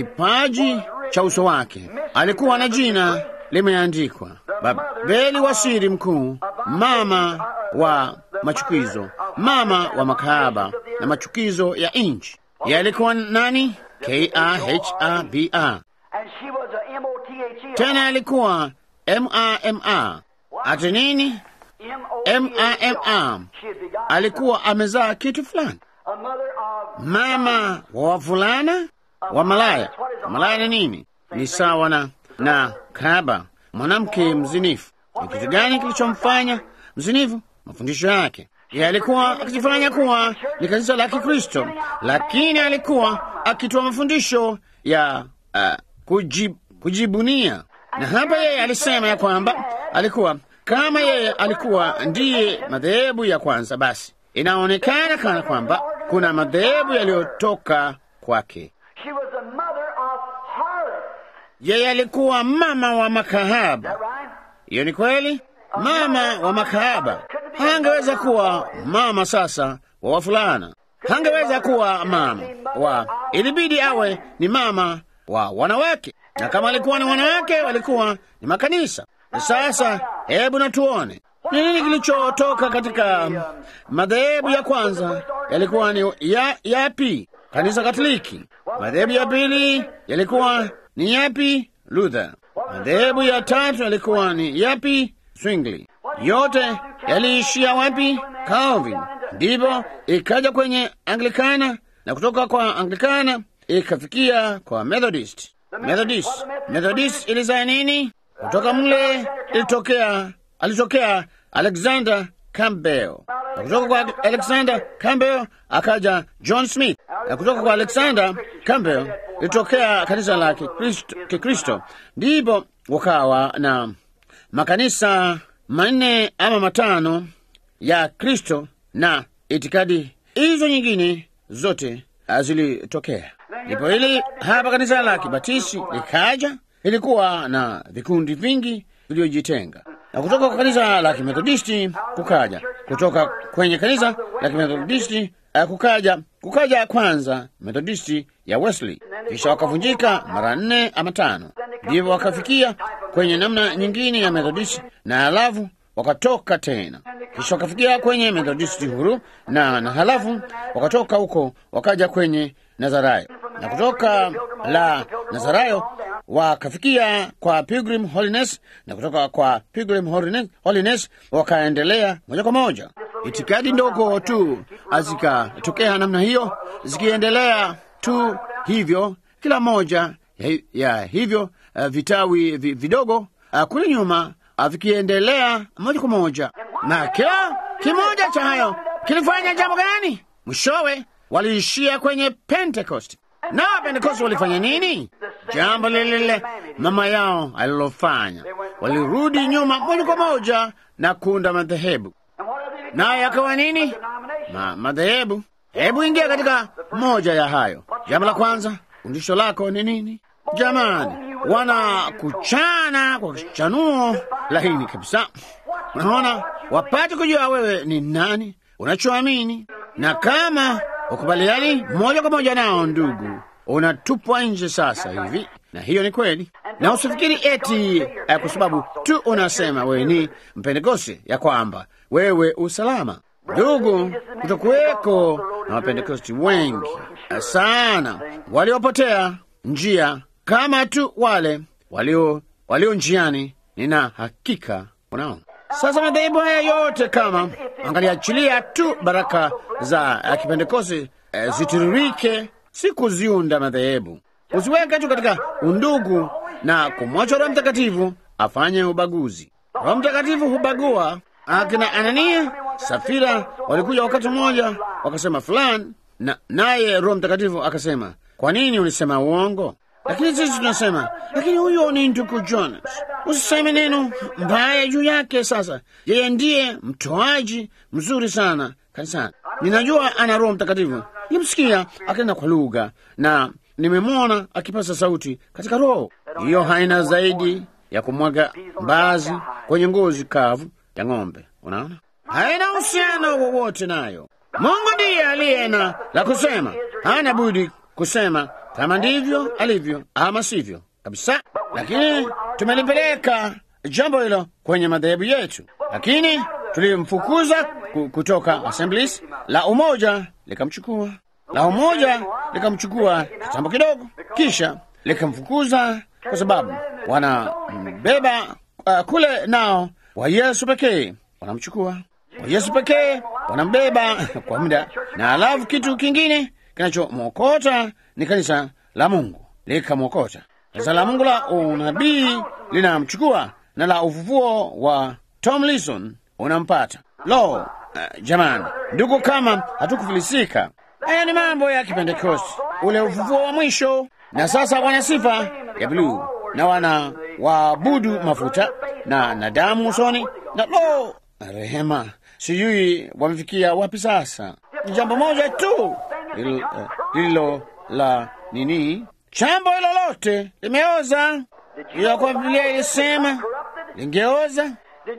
kipaji cha uso wake alikuwa na jina limeandikwa Babeli wa siri mkuu, mama wa machukizo, mama wa makahaba na machukizo ya nchi. Yeye alikuwa nani? K A H A B A. And she was a M-O-T-H-E. Tena alikuwa M A M A. Ati nini? M-A-M-A. She had begotten Alikuwa amezaa kitu fulani, a mother of mama wa wavulana wa malaya. Malaya ni nini? Ni sawa na na kahaba, mwanamke mzinifu. Ni kitu gani kilichomfanya mzinifu? Mafundisho yake. Yeye alikuwa akijifanya kuwa ni kanisa la Kikristo, lakini alikuwa akitoa mafundisho ya uh, kujib, kujibunia. Na hapa yeye alisema ya kwamba alikuwa kama yeye alikuwa ndiye madhehebu ya kwanza, basi inaonekana kana kwamba kuna madhehebu yaliyotoka kwake. She was a mother of harlots. Yeye alikuwa mama wa makahaba. Right? Hiyo ni kweli, mama wa makahaba. Hangeweza kuwa mama sasa wa wafulana, hangeweza kuwa mama wa, ilibidi awe ni mama wa wanawake, na kama alikuwa ni wanawake, walikuwa ni makanisa. Sasa hebu na tuone ni nini kilichotoka katika madhehebu ya kwanza. Yalikuwa ni ya, yapi? Kanisa Katoliki. Madhehebu ya pili yalikuwa ni yapi? Luther. Madhehebu ya tatu yalikuwa ni yapi? Zwingli. Yote yaliishia wapi? Calvin. Ndipo ikaja kwenye Anglikana, na kutoka kwa Anglikana ikafikia kwa Methodist. Methodist, Methodist ilizaa nini? Kutoka mle ilitokea, alitokea Alexander Campbell, na kutoka kwa Alexander Campbell akaja John Smith, na kutoka kwa Alexander Campbell ilitokea kanisa la Kikristo, Kikristo. Ndipo wakawa na makanisa manne ama matano ya Kristo na itikadi hizo nyingine zote zilitokea. Ndipo hili hapa kanisa la Kibatisi likaja, ilikuwa na vikundi vingi vilivyojitenga, na kutoka kwa kanisa la Kimethodisti kukaja, kutoka kwenye kanisa la Kimethodisti uh, kukaja kukaja kwanza Methodisti ya Wesley, kisha wakavunjika mara nne ama tano, ndivyo wakafikia kwenye namna nyingine ya Methodisti na halafu wakatoka tena, kisha wakafikia kwenye Methodisti huru na, na halafu wakatoka huko wakaja kwenye Nazarayo, na kutoka la Nazarayo wakafikia kwa Pilgrim Holiness, na kutoka kwa Pilgrim Holiness, Holiness wakaendelea moja kwa moja. Itikadi ndogo tu zikatokea namna hiyo, zikiendelea tu hivyo, kila moja ya, ya hivyo uh, vitawi vi, vidogo uh, kule nyuma uh, vikiendelea moja kwa moja, na kila kimoja cha hayo kilifanya jambo gani? Mwishowe waliishia kwenye Pentecost. Na Pentecost walifanya nini? Jambo lile lile mama yao alilofanya, walirudi nyuma moja kwa moja na kuunda madhehebu. Nayo yakawa nini? Ma, madhehebu. Hebu ingia katika moja ya hayo. Jambo la kwanza, fundisho lako ni nini? Jamani, wana kuchana kwa kichanuo laini kabisa. Unaona, wapate kujua wewe ni nani, unachoamini, na kama ukubaliani moja kwa moja nao, ndugu, unatupwa nje sasa hivi. Na hiyo ni kweli, na usifikiri eti eh, kwa sababu tu unasema wewe ni Mpentekoste ya kwamba wewe usalama. Ndugu, kutokuweko na Wapentekosti wengi sana waliopotea njia kama tu wale walio walio njiani. Nina hakika unaona sasa madhehebu haya yote kama angaliachilia tu baraka za uh, kipentekoste uh, zitiririke, si kuziunda madhehebu. Usiweke tu katika undugu na kumwacha Roho Mtakatifu afanye ubaguzi. Roho Mtakatifu hubagua. Akina Anania, Safira walikuja wakati mmoja wakasema fulani, na naye Roho Mtakatifu akasema, kwa nini ulisema uongo? Lakini sisi tunasema, lakini huyo ni ndugu Jonas, usiseme neno mbaya juu yake. Sasa yeye ndiye mtoaji mzuri sana kanisani. Ninajua ana Roho Mtakatifu, nimsikia akinena kwa lugha na nimemwona akipasa sauti katika Roho. Hiyo haina zaidi ya kumwaga mbazi kwenye ngozi kavu ya ng'ombe. Unaona, haina uhusiano wowote nayo. Mungu ndiye aliye na la kusema, hana budi kusema kama ndivyo alivyo ama sivyo kabisa. Lakini tumelipeleka jambo hilo kwenye madhehebu yetu, lakini tulimfukuza kutoka Assemblies. La umoja likamchukua, la umoja likamchukua kitambo kidogo, kisha likamfukuza kwa sababu wanambeba uh, kule nao wa Yesu pekee wanamchukua, wa Yesu pekee wanambeba kwa muda, na alafu kitu kingine kinachomwokota ni kanisa la Mungu likamwokota. Kanisa la Mungu la unabii linamchukua na la ufufuo wa Tomlinson unampata. Lo, uh, jamani ndugu, kama hatukufilisika! Haya ni mambo ya Kipentekosti, ule ufufuo wa mwisho. Na sasa wana sifa ya bluu na wana waabudu mafuta na na damu usoni, na lo, rehema, sijui wamefikia wapi sasa. Ni jambo moja tu lililo uh, la nini, chambo hilo lote limeoza. Hiyo kwa Biblia ilisema lingeoza.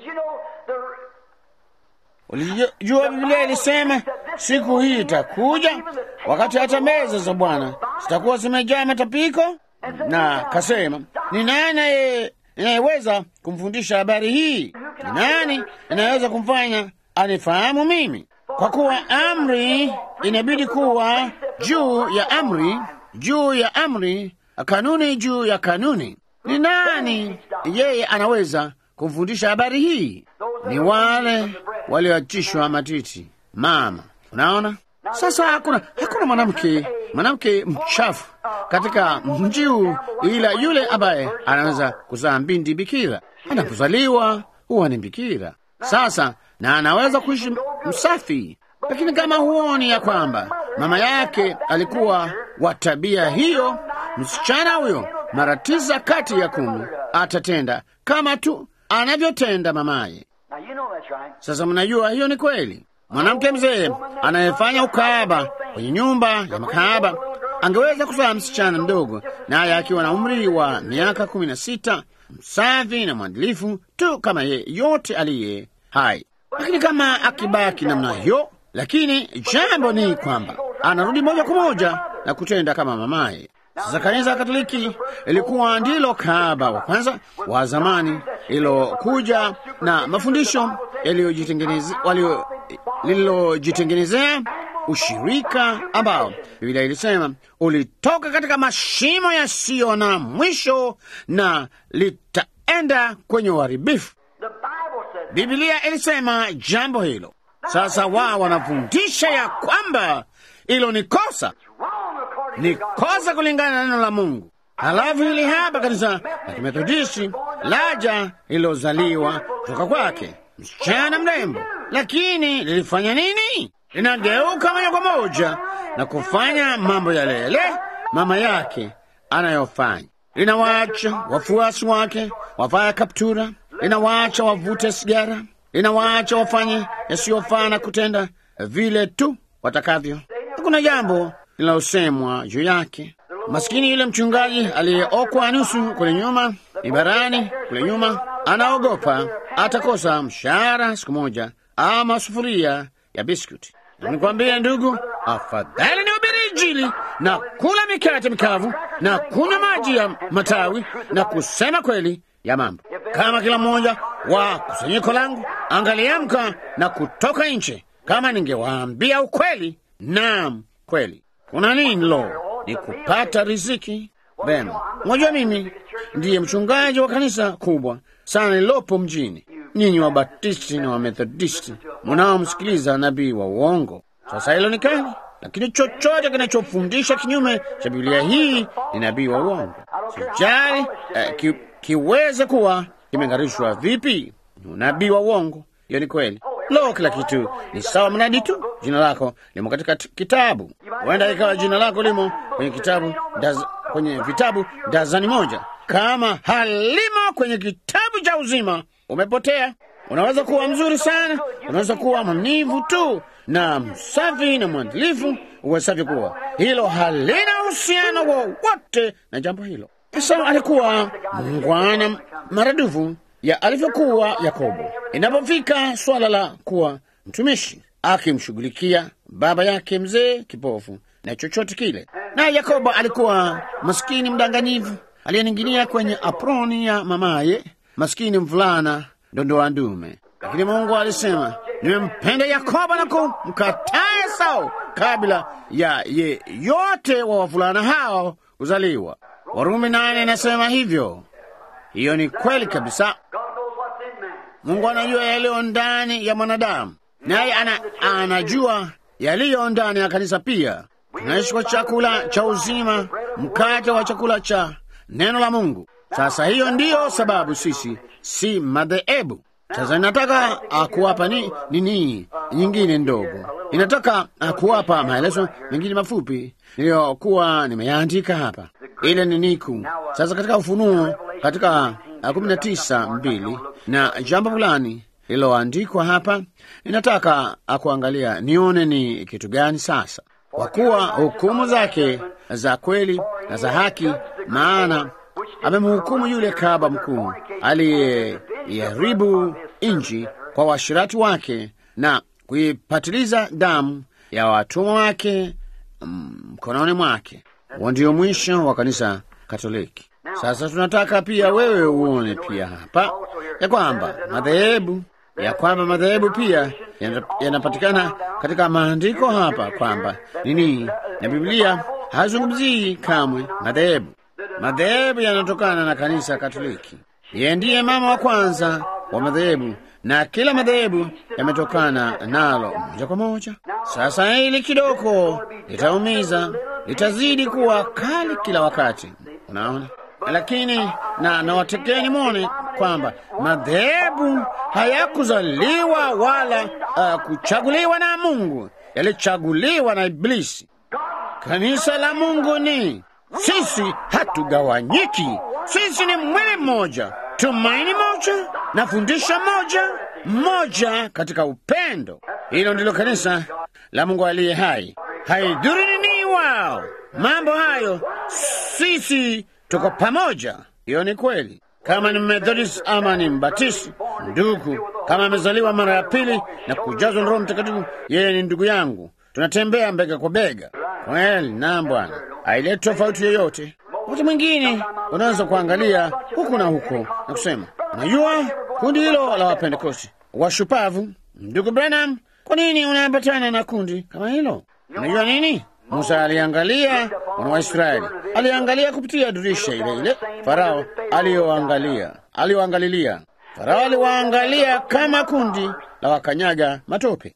Ulijua Biblia ilisema siku hii itakuja wakati hata meza za Bwana zitakuwa zimejaa matapiko, na kasema ni nani inayeweza kumfundisha habari hii? Ni nani inayeweza kumfanya anifahamu mimi? Kwa kuwa amri inabidi kuwa juu ya amri, juu ya amri, kanuni juu ya kanuni. Ni nani yeye anaweza kumfundisha habari hii? Ni wale walioachishwa matiti. Mama, unaona sasa, hakuna hakuna mwanamke mwanamke mchafu katika mji huu, ila yule ambaye anaweza kuzaa binti bikira anapozaliwa huwa ni bikira sasa, na anaweza kuishi msafi. Lakini kama huoni ya kwamba mama yake alikuwa wa tabia hiyo, msichana huyo mara tisa kati ya kumi atatenda kama tu anavyotenda mamaye. Now you know that's right. Sasa mnajua hiyo ni kweli. Mwanamke mzee anayefanya ukahaba kwenye nyumba ya makahaba angeweza kuzaa msichana mdogo, naye akiwa na umri wa miaka kumi na sita, msafi na mwadilifu tu kama yeyote aliye hai. Lakini kama akibaki namna hiyo, lakini jambo ni kwamba anarudi moja kwa moja na kutenda kama mamaye. Sasa kanisa Katoliki ilikuwa ndilo kahaba wa kwanza wa zamani ililokuja na mafundisho yaliyojitengeneze- walio- lililojitengenezea ushirika ambao Biblia ilisema ulitoka katika mashimo yasiyo na mwisho na litaenda kwenye uharibifu. The Bible says Biblia ilisema jambo hilo. Sasa wao wanafundisha ya kwamba hilo ni kosa, wrong according ni to God. kosa kulingana na neno la Mungu. Halafu hili hapa kanisa la Kimethodisti laja lililozaliwa kutoka kwake msichana mrembo, lakini lilifanya nini? Linageuka moja kwa moja na kufanya mambo yale yale mama yake anayofanya. Linawaacha wafuasi wake wavae kaptura, linawaacha wavute sigara, linawaacha wafanye yasiyofaa na kutenda vile tu watakavyo. Hakuna jambo linalosemwa juu yake. Maskini yule mchungaji aliyeokwa nusu kule nyuma, ibarani kule nyuma, anaogopa atakosa mshahara siku moja ama sufuria ya biskuti. Na nikwambia ndugu, afadhali ni ubiri Injili na kula mikate mikavu na kunywa maji ya matawi na kusema kweli ya mambo. Kama kila mmoja wa kusanyiko langu angaliamka na kutoka nje, kama ningewaambia ukweli, naam, kweli kuna nini? Lo, ni kupata riziki. Vema, mwajua mimi ndiye mchungaji wa kanisa kubwa sana lililopo mjini. Nyinyi Wabatisti na Wamethodisti munaomsikiliza nabii wa uongo. Sasa hilo ni kali, lakini chochote kinachofundisha kinyume cha Biblia hii ni nabii wa uongo. Sijali eh, ki, kiweze kuwa kimeng'arishwa vipi, ni unabii wa uongo. Hiyo ni kweli. Lo, kila kitu ni sawa mradi tu jina lako limo katika t- kitabu. Huenda ikawa jina lako limo kwenye kitabu daz, kwenye vitabu dazani moja. Kama halimo kwenye kitabu cha uzima, umepotea. Unaweza kuwa mzuri sana, unaweza kuwa mwaminifu tu na msafi na mwadilifu, uwe safi kuwa hilo halina uhusiano wowote na jambo hilo. Esau alikuwa muungwana maradufu ya alivyokuwa Yakobo inapofika swala la kuwa mtumishi, akimshughulikia baba yake mzee kipofu na chochote kile. Naye Yakobo alikuwa maskini mdanganyifu aliyening'inia kwenye aproni ya mamaye, maskini mvulana ndondoa ndume. Lakini Mungu alisema, nimempenda Yakobo na kumkataa Esau kabla ya yeyote wa wavulana hao kuzaliwa. Warumi nane inasema hivyo. Hiyo ni kweli kabisa. God knows what's in man. Mungu anajua yaliyo ndani ya mwanadamu, naye ana, anajua yaliyo ndani ya kanisa pia. Tunaishi kwa chakula cha uzima, mkate wa chakula cha neno la Mungu. Sasa hiyo ndiyo sababu sisi si madhehebu. Sasa inataka ah, kuwapa ni nini nyingine ndogo, inataka ah, kuwapa maelezo mengine mafupi niliyokuwa nimeyaandika hapa. Ile ni niku sasa katika Ufunuo katika ah, kumi na tisa mbili na jambo fulani lililoandikwa hapa, ninataka akuangalia nione ni kitu gani sasa, kwa kuwa hukumu zake za kweli na za haki, maana amemhukumu yule kahaba mkuu aliyeiharibu nchi kwa washirati wake na kuipatiliza damu ya watumwa wake mm, mkononi mwake. Huo ndio mwisho wa kanisa Katoliki. Sasa tunataka pia wewe uone pia hapa ya kwamba madhehebu ya kwamba madhehebu pia yana- yanapatikana katika maandiko hapa kwamba nini, na Biblia hazungumzii kamwe madhehebu. Madhehebu yanatokana na kanisa Katoliki. Yeye ndiye mama wa kwanza wa madhehebu na kila madhehebu yametokana nalo moja kwa moja. Sasa hili kidogo litaumiza, litazidi kuwa kali kila wakati, unaona. Lakini na nawatekeni mwone kwamba madhehebu hayakuzaliwa wala uh, kuchaguliwa na Mungu, yalichaguliwa na Iblisi. Kanisa la Mungu ni sisi, hatugawanyiki. Sisi ni mwili mmoja, tumaini moja na fundisho moja, mmoja katika upendo. Hilo ndilo kanisa la Mungu aliye hai. Haidhuru nini wao mambo hayo, sisi tuko pamoja. Hiyo ni kweli. Kama ni Methodist ama ni Mbatisti, ndugu, kama amezaliwa mara ya pili na kujazwa na Roho Mtakatifu, yeye ni ndugu yangu. Tunatembea bega kwa bega. Kweli na Bwana haileti tofauti yoyote. Wakati mwingine unaweza kuangalia huku na huko na kusema, unajua kundi hilo la Wapentekosti washupavu, ndugu Branham, kwa nini unaambatana na kundi kama hilo? Unajua nini? Musa aliangalia wana wa Israeli, aliangalia kupitia dirisha ile ile Farao aliyoangalia, aliyoangalilia. Farao aliwaangalia kama kundi la wakanyaga matope,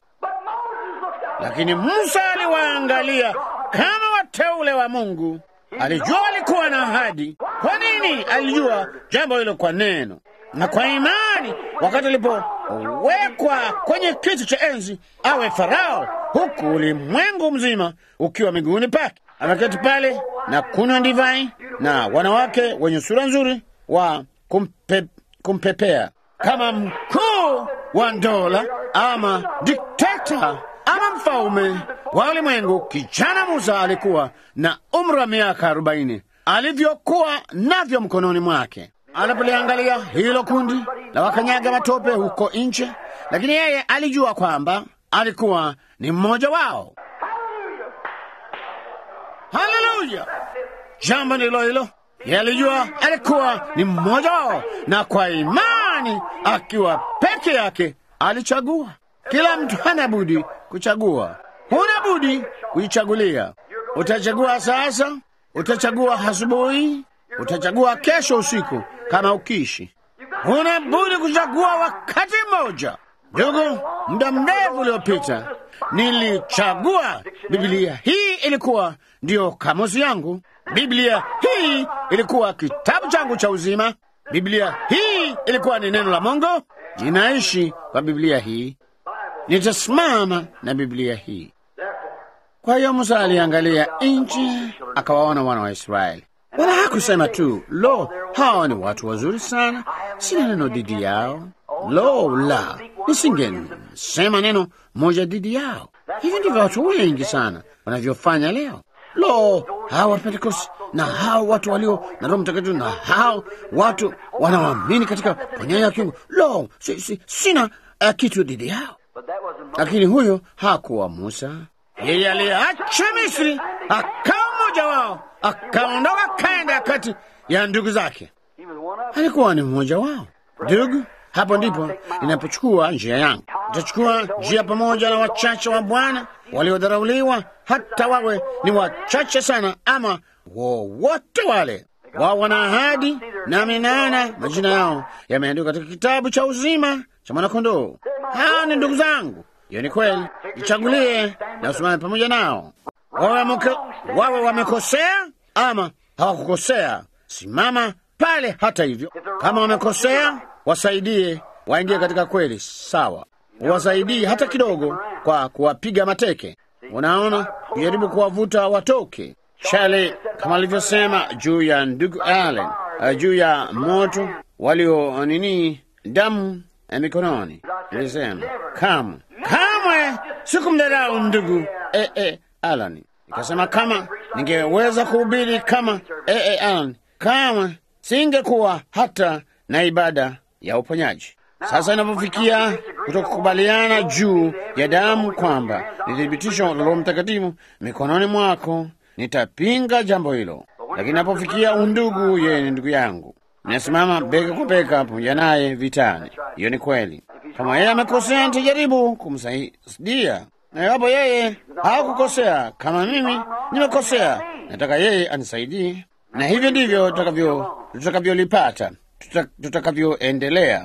lakini Musa aliwaangalia kama wateule wa Mungu. Alijua walikuwa na ahadi. Kwa nini? Alijua jambo hilo kwa neno na kwa imani. Wakati alipowekwa kwenye kiti cha enzi awe Farao, huku ulimwengu mzima ukiwa miguuni pake, ameketi pale na kunywa divai na wanawake wenye sura nzuri wa kumpe, kumpepea kama mkuu wa dola ama dikteta ama mfalme wa ulimwengu. Kijana Musa alikuwa na umri wa miaka arobaini alivyokuwa navyo mkononi mwake anapoliangalia hilo kundi la wakanyaga matope huko nje, lakini yeye alijua kwamba alikuwa ni mmoja wao. Haleluya! Jambo ndilo hilo. Yeye alijua alikuwa ni mmoja wao, na kwa imani, akiwa peke yake, alichagua. Kila mtu hana budi kuchagua, huna budi kuichagulia. Utachagua sasa, utachagua asubuhi, utachagua kesho usiku, kama ukishi. Huna budi kuchagua wakati mmoja. Ndugu, muda mrefu uliopita nilichagua Biblia. Hii ilikuwa ndiyo kamusi yangu. Biblia hii ilikuwa kitabu changu cha uzima. Biblia hii ilikuwa ni neno la Mungu. Ninaishi kwa Biblia hii, nitasimama na Biblia hii. Kwa hiyo Musa aliangalia nchi, akawaona wana wa Israeli, wala hakusema tu, lo, hawa ni watu wazuri sana, sina neno dhidi yao. Lo la, nisingesema neno moja dhidi yao. Hivi ndivyo watu wengi sana wanavyofanya leo. Lo, hawa Wapentekosti na hao watu walio na Roho Mtakatifu na hao watu wanaoamini katika ponyaji wa kiungu, lo, si, si, sina uh, kitu dhidi yao. Lakini huyo hakuwa Musa. Yeye aliacha Misri akawa mmoja wao, akaondoka kaenda kati ya ndugu zake, alikuwa ni mmoja wao. Ndugu, hapo ndipo ninapochukua njia yangu. Nitachukua njia pamoja na wachache wa Bwana waliodharauliwa, hata wawe ni wachache sana ama wowote wale. Wao wana ahadi, nami naona majina yao yameandikwa katika kitabu cha uzima cha mwanakondoo. Hao ni ndugu zangu. Hiyo ni kweli. Jichagulie na usimame pamoja nao, wawe muke, wawe wamekosea ama hawakukosea. Simama pale. Hata hivyo, kama wamekosea, wasaidie waingie katika kweli. Sawa, wasaidie hata kidogo kwa kuwapiga mateke. Unaona, kujaribu kuwavuta watoke chale, kama alivyosema juu ya ndugu Allen, uh, juu ya moto walio nini, damu ya mikononi. Nilisema kamwe kamwe sikumdharau ndugu e, e, Alan. Nikasema kama ningeweza kuhubiri kama e, e, Alan, kamwe singekuwa hata na ibada ya uponyaji. Sasa inapofikia kutokukubaliana juu ya damu kwamba ni thibitisho la Roho Mtakatifu mikononi mwako, nitapinga jambo hilo. Lakini inapofikia undugu, yeye ni ndugu yangu, nasimama bega kwa bega pamoja naye vitani. Hiyo ni kweli. Kama yeye amekosea, nitajaribu kumsaidia, na iwapo yeye hakukosea kama mimi nimekosea, nataka yeye anisaidie, na hivyo ndivyo tutakavyo tutakavyolipata tutakavyoendelea.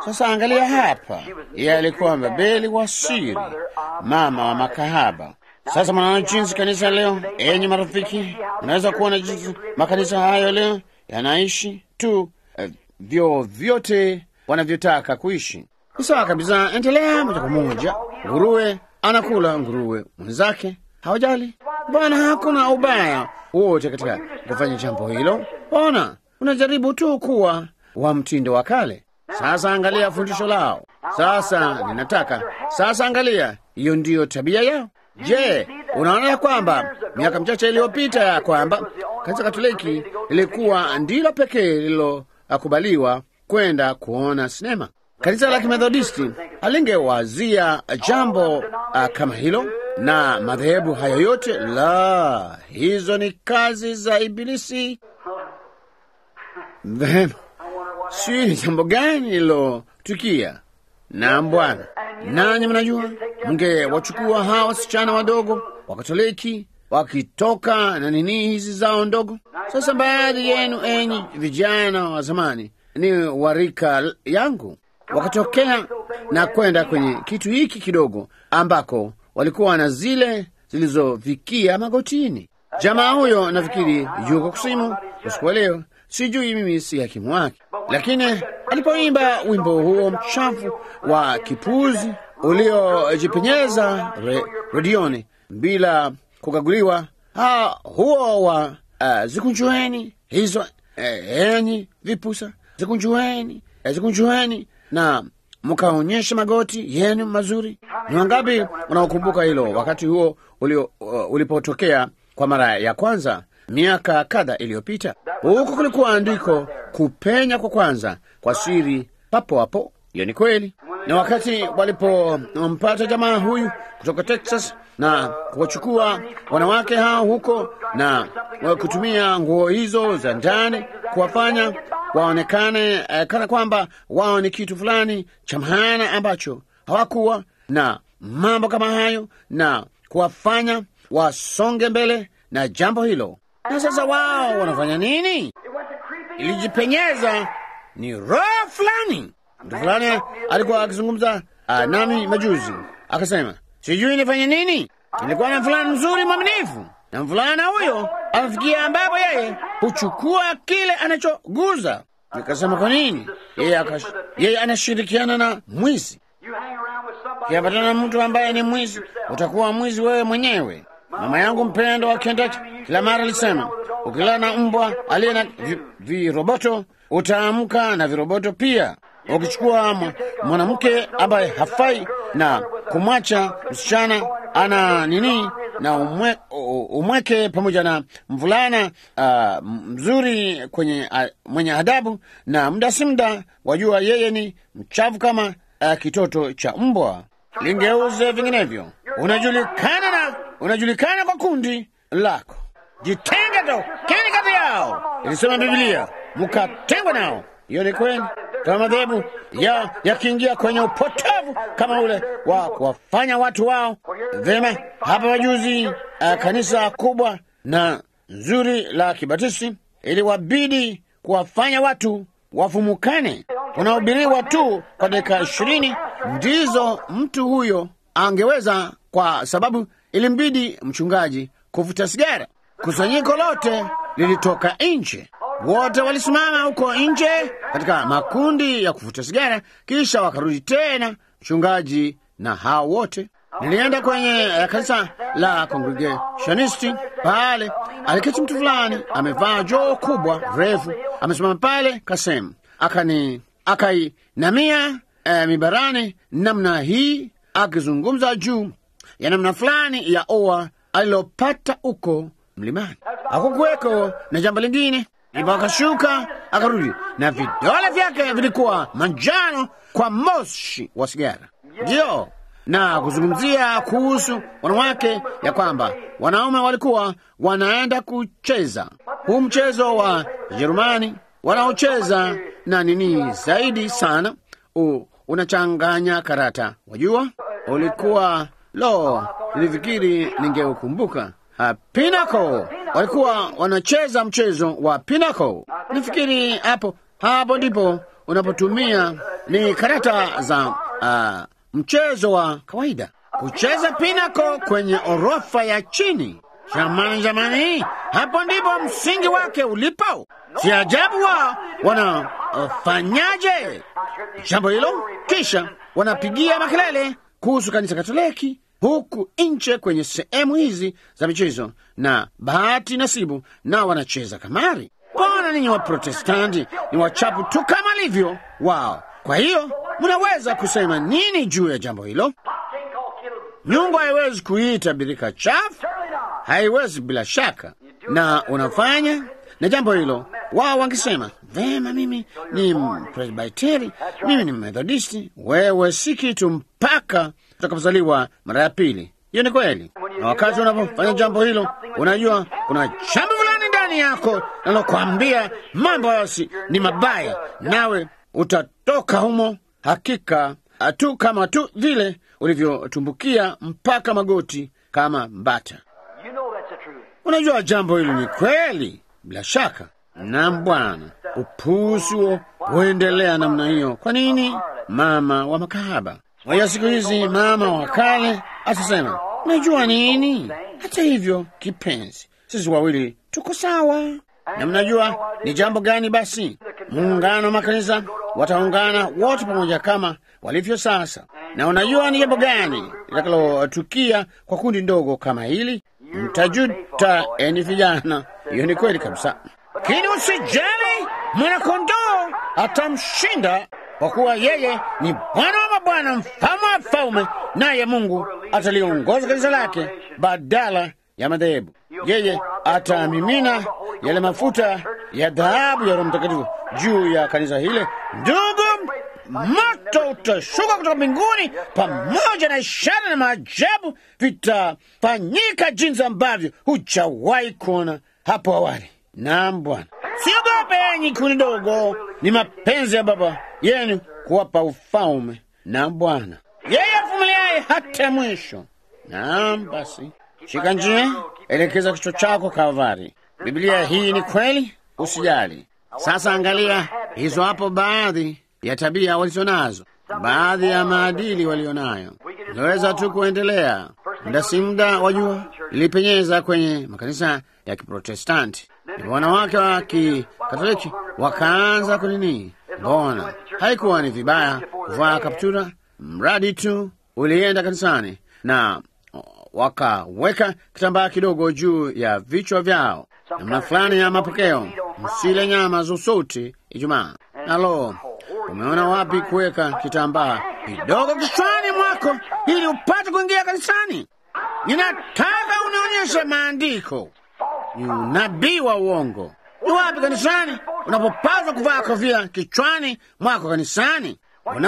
Sasa angalia hapa, yeye alikuwa Babeli wa siri, mama wa makahaba. Sasa mnaona jinsi kanisa leo, enyi marafiki, unaweza kuona jinsi makanisa hayo leo yanaishi tu eh, vyo vyote wanavyotaka kuishi. Ni sawa kabisa, endelea moja kwa moja. Nguruwe anakula nguruwe mwenzake, hawajali. Bwana, hakuna ubaya wote katika kufanya jambo hilo. Ona, unajaribu tu kuwa wa mtindo wa kale. Sasa angalia fundisho lao. Sasa ninataka sasa, angalia, hiyo ndiyo tabia yao. Je, unaona ya kwamba miaka michache iliyopita ya kwamba kanisa Katoliki lilikuwa ndilo pekee lililokubaliwa kwenda kuona sinema. Kanisa la Kimethodisti alingewazia jambo uh, kama hilo, na madhehebu hayo yote, la, hizo ni kazi za Ibilisi. Vema, sijui ni jambo gani lilotukia. Naam Bwana, nanyi mnajua, mngewachukua hawa wasichana wadogo wa Katoliki wakitoka na nini hizi zao ndogo. Sasa baadhi yenu enyi vijana wa zamani ni warika yangu wakatokea na kwenda kwenye kitu hiki kidogo ambako walikuwa na zile zilizofikia magotini. Jamaa huyo nafikiri yuko kusimu usiku wa leo, sijui mimi si hakimu wake, lakini alipoimba wimbo huo mchafu wa kipuzi uliojipenyeza re, redioni bila kukaguliwa, ha, huo wa uh, zikunjueni hizo eh, enyi vipusa, zikunjueni eh, zikunjueni na mkaonyesha magoti yenu mazuri. Ni wangapi wanaokumbuka hilo wakati huo ulio, uh, ulipotokea kwa mara ya kwanza miaka kadha iliyopita? Huko kulikuwa andiko kupenya kwa kwanza kwa siri papo hapo. Hiyo ni kweli. Na wakati walipompata jamaa huyu kutoka Texas na kuwachukua wanawake hao huko na kutumia nguo hizo za ndani kuwafanya waonekane eh, kana kwamba wao ni kitu fulani cha maana ambacho hawakuwa na mambo kama hayo, na kuwafanya wasonge mbele na jambo hilo. Na sasa wao wanafanya nini? Ilijipenyeza ni roho fulani. Mtu fulani alikuwa akizungumza uh, nami majuzi, akasema sijui nifanye nini. Ilikuwa na fulani mzuri mwaminifu, na mvulana huyo amefikia ambapo yeye huchukua kile anachoguza. Nikasema kwa nini? Yeye akash... yeye anashirikiana na mwizi. Kiapatana na mtu ambaye ni mwizi, utakuwa mwizi wewe mwenyewe. Mama yangu mpendo wa Kentucky kila mara alisema, ukilala na mbwa aliye na vi- viroboto utaamka na viroboto pia. Ukichukua mwanamke ambaye hafai na kumwacha msichana ana nini na umwe, umweke pamoja na mvulana uh, mzuri kwenye uh, mwenye adabu, na muda si muda wajua yeye ni mchafu kama uh, kitoto cha mbwa. Lingeuze vinginevyo, unajulikana na unajulikana kwa kundi lako. Jitenge tokeni kati yao, ilisema Biblia, mkatengwe nao. Hiyo ni kweli. Kama madhehebu ya yakiingia kwenye upotovu kama ule wa kuwafanya watu wao vema. Hapa majuzi, uh, kanisa kubwa na nzuri la Kibatisti iliwabidi kuwafanya watu wafumukane. Unahubiriwa tu kwa dakika ishirini ndizo mtu huyo angeweza, kwa sababu ilimbidi mchungaji kuvuta sigara. Kusanyiko lote lilitoka nje, wote walisimama huko nje katika makundi ya kuvuta sigara, kisha wakarudi tena, mchungaji na hao wote. Nilienda kwenye uh, kanisa la Congregationisti pale, aliketi mtu fulani amevaa joo kubwa refu, amesimama pale kasem, akani akainamia uh, mibarani namna hii, akizungumza juu ya namna fulani ya oa alilopata huko mlimani. Hakukuweko na jambo lingine, ndipo akashuka akarudi, na vidole vyake vilikuwa manjano kwa moshi wa sigara. Ndiyo, na kuzungumzia kuhusu wanawake, ya kwamba wanaume walikuwa wanaenda kucheza huu mchezo wa Jerumani wanaocheza na nini zaidi sana u, unachanganya karata, wajua, ulikuwa lo, nilifikiri ningeukumbuka. Uh, pinako walikuwa wanacheza mchezo wa pinako. Nafikiri hapo hapo ndipo unapotumia ni karata za uh, mchezo wa kawaida, kucheza pinako kwenye orofa ya chini. Jamani, jamani, hapo ndipo msingi wake ulipo. Si ajabu wao wanafanyaje jambo hilo, kisha wanapigia makelele kuhusu kanisa Katoliki huku nje kwenye sehemu hizi za michezo na bahati nasibu, na wanacheza kamari. Mbona ninyi wa Protestanti ni wachapu tu kama livyo wao? Kwa hiyo mnaweza kusema nini juu ya jambo hilo? Nyumba haiwezi kuita birika chafu, haiwezi bila shaka, na unafanya na jambo hilo. Wao wangesema vema, mimi ni Presbiteri, mimi ni Methodisti. Wewe si kitu mpaka utakapozaliwa mara ya pili. Hiyo ni kweli, na wakati unapofanya jambo hilo, unajua kuna jambo fulani ndani yako linalokwambia mambo yasi ni mabaya, nawe utatoka humo hakika tu kama tu vile ulivyotumbukia mpaka magoti kama mbata. You know that's the truth. Unajua jambo hilo ni kweli, bila shaka. Na Bwana, upuzi huo huendelea namna hiyo. Kwa nini? Mama wa makahaba waya siku hizi, mama wa kale atasema, unajua nini? Hata hivyo, kipenzi, sisi wawili tuko sawa. Na mnajua ni jambo gani? Basi muungano wa makanisa wataungana wote pamoja kama walivyo sasa. Na unajua ni jambo gani litakalotukia kwa kundi ndogo kama hili? Mtajuta eni vijana. Hiyo ni kweli kabisa, lakini usijali, mwanakondoo atamshinda kwa kuwa yeye ni Bwana wa mabwana, mfalme wa falme, naye Mungu ataliongoza kanisa lake badala ya madhehebu. Yeye atamimina yale mafuta ya dhahabu ya Roho Mtakatifu juu ya kanisa hile. Ndugu, moto utashuka kutoka mbinguni pamoja na ishara na maajabu vitafanyika jinsi ambavyo hujawahi kuona hapo awali. Naam Bwana, siogope enyi kundi dogo, ni mapenzi ya Baba yenu kuwapa ufalme. Naam Bwana, yeye avumiliaye hata mwisho. Naam basi, shika njia, elekeza kichwa chako Kalvari. Biblia hii ni kweli, usijali. Sasa angalia hizo hapo, baadhi ya tabia walizonazo, baadhi ya maadili walionayo. Unaweza tu kuendelea muda si muda, wajua, ilipenyeza kwenye makanisa ya Kiprotestanti, ndipo wanawake wa Kikatoliki wakaanza kunini. Mbona haikuwa ni vibaya kuvaa kaptura, mradi tu ulienda kanisani na wakaweka kitambaa kidogo juu ya vichwa vyao. Namna fulani ya mapokeo, msile nyama zozote Ijumaa. Nalo umeona wapi kuweka kitambaa kidogo kichwani mwako ili upate kuingia kanisani? Ninataka unionyeshe maandiko. Ni unabii wa uongo. Ni wapi kanisani unapopaswa kuvaa kofia kichwani mwako? Kanisani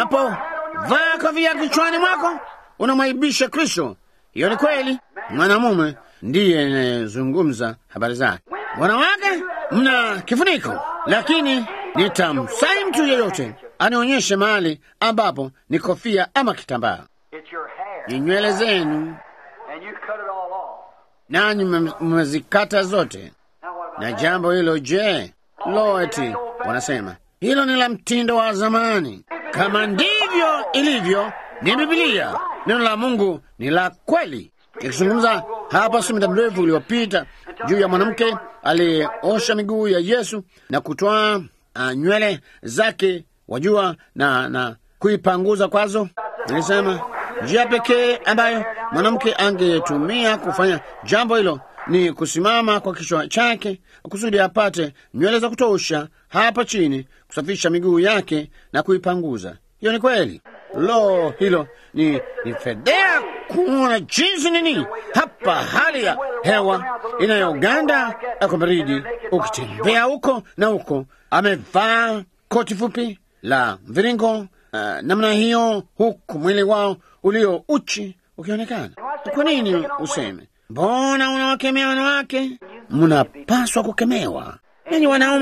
unapovaa kofia kichwani mwako unamwaibisha Kristo. Hiyo ni kweli. Mwanamume ndiye anayezungumza habari zake. Wanawake mna kifuniko, lakini nitamsai mtu yeyote anionyeshe mahali ambapo ni kofia ama kitambaa. It's your hair. Ni nywele zenu, And you cut it all off. nanyi mme- mmezikata zote. Now what about Na jambo hilo je? Lo, eti wanasema hilo ni la mtindo wa zamani. Kama ndivyo ilivyo, ni Bibilia, neno la Mungu ni la kweli. Ikizungumza hapa si muda mrefu uliopita juu ya mwanamke aliyeosha miguu ya Yesu na kutoa uh, nywele zake, wajua, na na kuipanguza kwazo. Nilisema njia pekee ambayo mwanamke angetumia kufanya jambo hilo ni kusimama kwa kichwa chake kusudi apate nywele za kutosha hapa chini, kusafisha miguu yake na kuipanguza. Hiyo ni kweli. Lo, hilo ni, ni fedea kuona jinsi nini hapa hali ya hewa inayoganda kwa baridi, ukitembea huko na huko, amevaa koti fupi la mviringo uh, namna hiyo, huku mwili wao ulio uchi ukionekana. Kwa nini useme mbona unawakemea wanawake? Mnapaswa kukemewa. Nanyi wanaume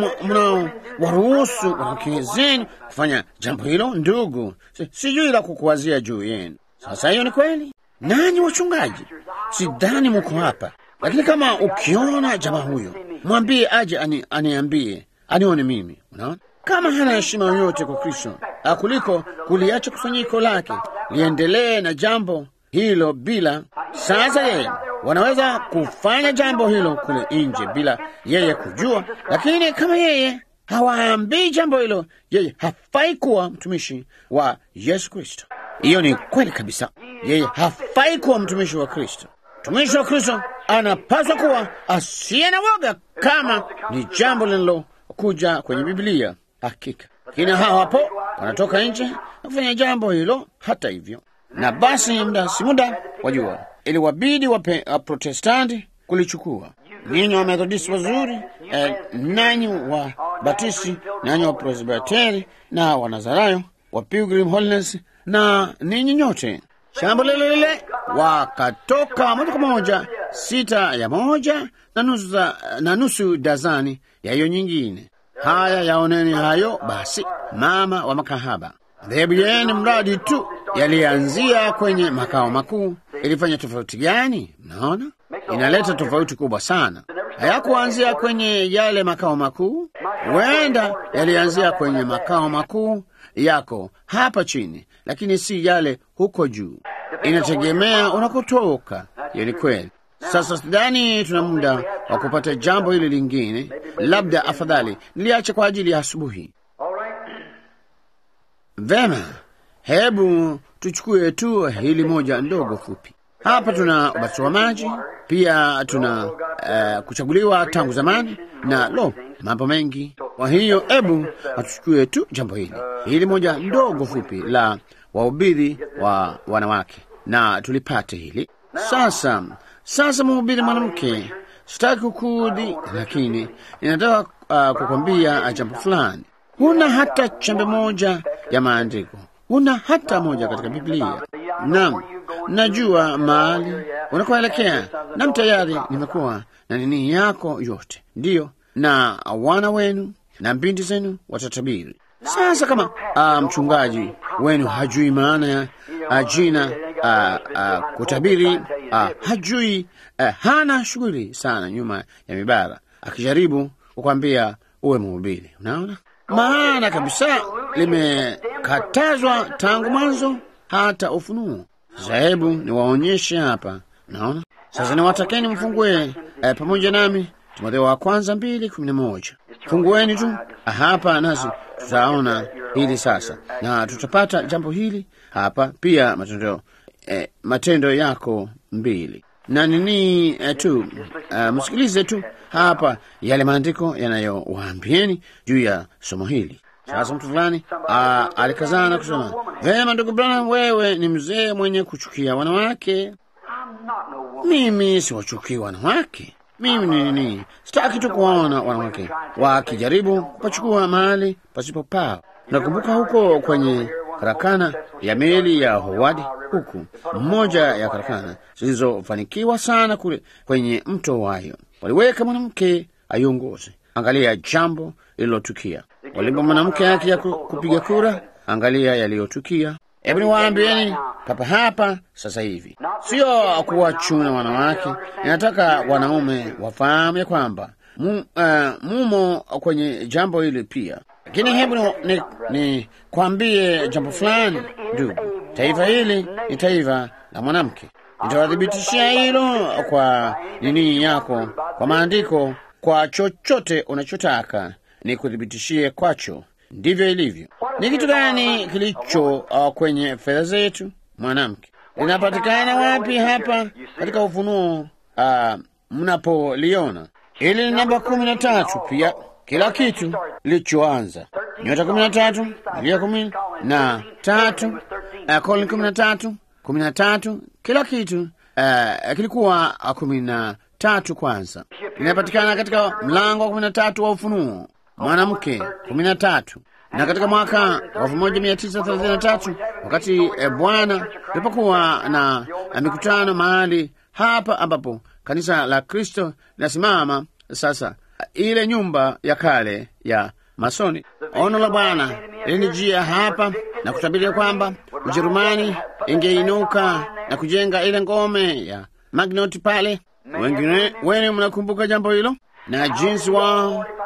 mnaowaruhusu wanawake zenu kufanya jambo hilo, ndugu, si- sijui la kukuwazia juu yenu. Sasa hiyo ni kweli. Nanyi wachungaji, sidhani muko hapa, lakini kama ukiona jamaa huyo, mwambie aje ani, aniambie anione mimi. Unaona, kama hana heshima yoyote kwa Kristo kuliko kuliacha kusanyiko lake liendelee na jambo hilo bila. Sasa yeye wanaweza kufanya jambo hilo kule nje bila yeye kujua, lakini kama yeye hawaambii jambo hilo, yeye hafai kuwa mtumishi wa Yesu Kristo. Hiyo ni kweli kabisa, yeye hafai kuwa mtumishi wa Kristo. Mtumishi wa Kristo anapaswa kuwa asiye na woga, kama ni jambo linalokuja kwenye Biblia. Hakika lakini hao hapo wanatoka nje na kufanya jambo hilo. Hata hivyo, na basi muda si muda, wajua, iliwabidi Waprotestanti kulichukua. Ninyi wa Methodisti wazuri eh, nanyi wa Batisti, nanyi wa Presbiteri na Wanazarayo wa Pilgrim Holiness na ninyi nyote shamba lile lile, wakatoka moja kwa moja sita ya moja na nusu, za, na nusu dazani ya hiyo nyingine. Haya, yaoneni hayo basi, mama wa makahaba. Dhehebu yenu mradi tu yalianzia kwenye makao makuu, ilifanya tofauti gani? Mnaona, inaleta tofauti kubwa sana. Hayakuanzia kwenye yale makao makuu, huenda yalianzia kwenye makao makuu yako hapa chini, lakini si yale huko juu. Inategemea unakotoka. Hiyo ni kweli. Sasa sidhani tuna muda wa kupata jambo hili lingine, labda afadhali niliache kwa ajili ya asubuhi. Vema, hebu tuchukue tu hili moja ndogo fupi. Hapa tuna ubatizo wa maji, pia tuna uh, kuchaguliwa tangu zamani na lo, mambo mengi. Kwa hiyo hebu hatuchukue tu jambo hili hili moja ndogo fupi la wahubiri wa wanawake na tulipate hili sasa. Sasa mhubiri mwanamke, sitaki kukudhi, lakini ninataka uh, kukwambia jambo fulani. Huna hata chembe moja ya maandiko, huna hata moja katika Biblia. Naam, najua mahali unakoelekea, nam tayari nimekuwa na nini yako yote, ndiyo, na wana wenu na binti zenu watatabiri. Sasa kama uh, mchungaji wenu hajui maana ya uh, jina uh, uh, kutabiri uh, hajui uh, hana shughuli sana nyuma ya mibara, akijaribu kukwambia uwe mhubiri. Unaona maana kabisa limekatazwa tangu mwanzo hata Ufunuo. Sasa hebu niwaonyeshe hapa. Naona sasa, niwatakeni mfungue eh, pamoja nami Timotheo wa kwanza mbili kumi na moja. Fungueni tu hapa nasi tutaona hili sasa, na tutapata jambo hili hapa pia. Matendo eh, matendo yako mbili na nini eh, tu uh, msikilize tu hapa yale maandiko yanayowaambieni juu ya somo hili. Sasa mtu fulani alikazana kusema, vema, ndugu Branham, wewe ni mzee mwenye kuchukia wanawake. Mimi siwachukii wanawake mimi ni nini? Sitaki tu kuwaona wanawake wakijaribu kupachukua mahali pasipo pao. Nakumbuka huko kwenye karakana ya meli ya Howard, huku mmoja ya karakana zilizofanikiwa sana kule kwenye mto Wayo, waliweka mwanamke aiongoze. Angalia jambo lililotukia. Walimpa mwanamke haki ya kupiga kura. Angalia yaliyotukia. Hebu niwaambieni papa hapa sasa hivi, sio kuwachuna wanawake. Ninataka wanaume wafahamu ya kwamba mu, uh, mumo kwenye jambo hili pia, lakini hebu ni, ni kwambie jambo fulani ndugu. Taifa hili ni taifa la mwanamke. Nitawathibitishia hilo kwa nini yako, kwa maandiko, kwa chochote unachotaka ni kuthibitishie kwacho. Ndivyo ilivyo. Ni kitu gani kilicho uh, kwenye fedha zetu? Mwanamke linapatikana wapi? Hapa katika Ufunuo uh, mnapoliona ili ni namba kumi na tatu. Pia kila kitu kilichoanza nyota kumi na tatu, milia kumi na tatu, uh, koloni kumi na tatu, kumi na tatu, kila kitu uh, kilikuwa uh, kumi na tatu. Kwanza linapatikana katika mlango wa kumi na tatu wa Ufunuo mwanamke kumi na tatu na katika mwaka wa elfu moja mia tisa thelathini na tatu wakati e, Bwana tulipokuwa na, na mikutano mahali hapa ambapo kanisa la Kristo linasimama sasa, ile nyumba ya kale ya masoni, ono la Bwana lilinijia hapa na kutabiria kwamba Ujerumani ingeinuka na kujenga ile ngome ya Maginot pale. Wengine wenu mnakumbuka jambo hilo na jinsi wao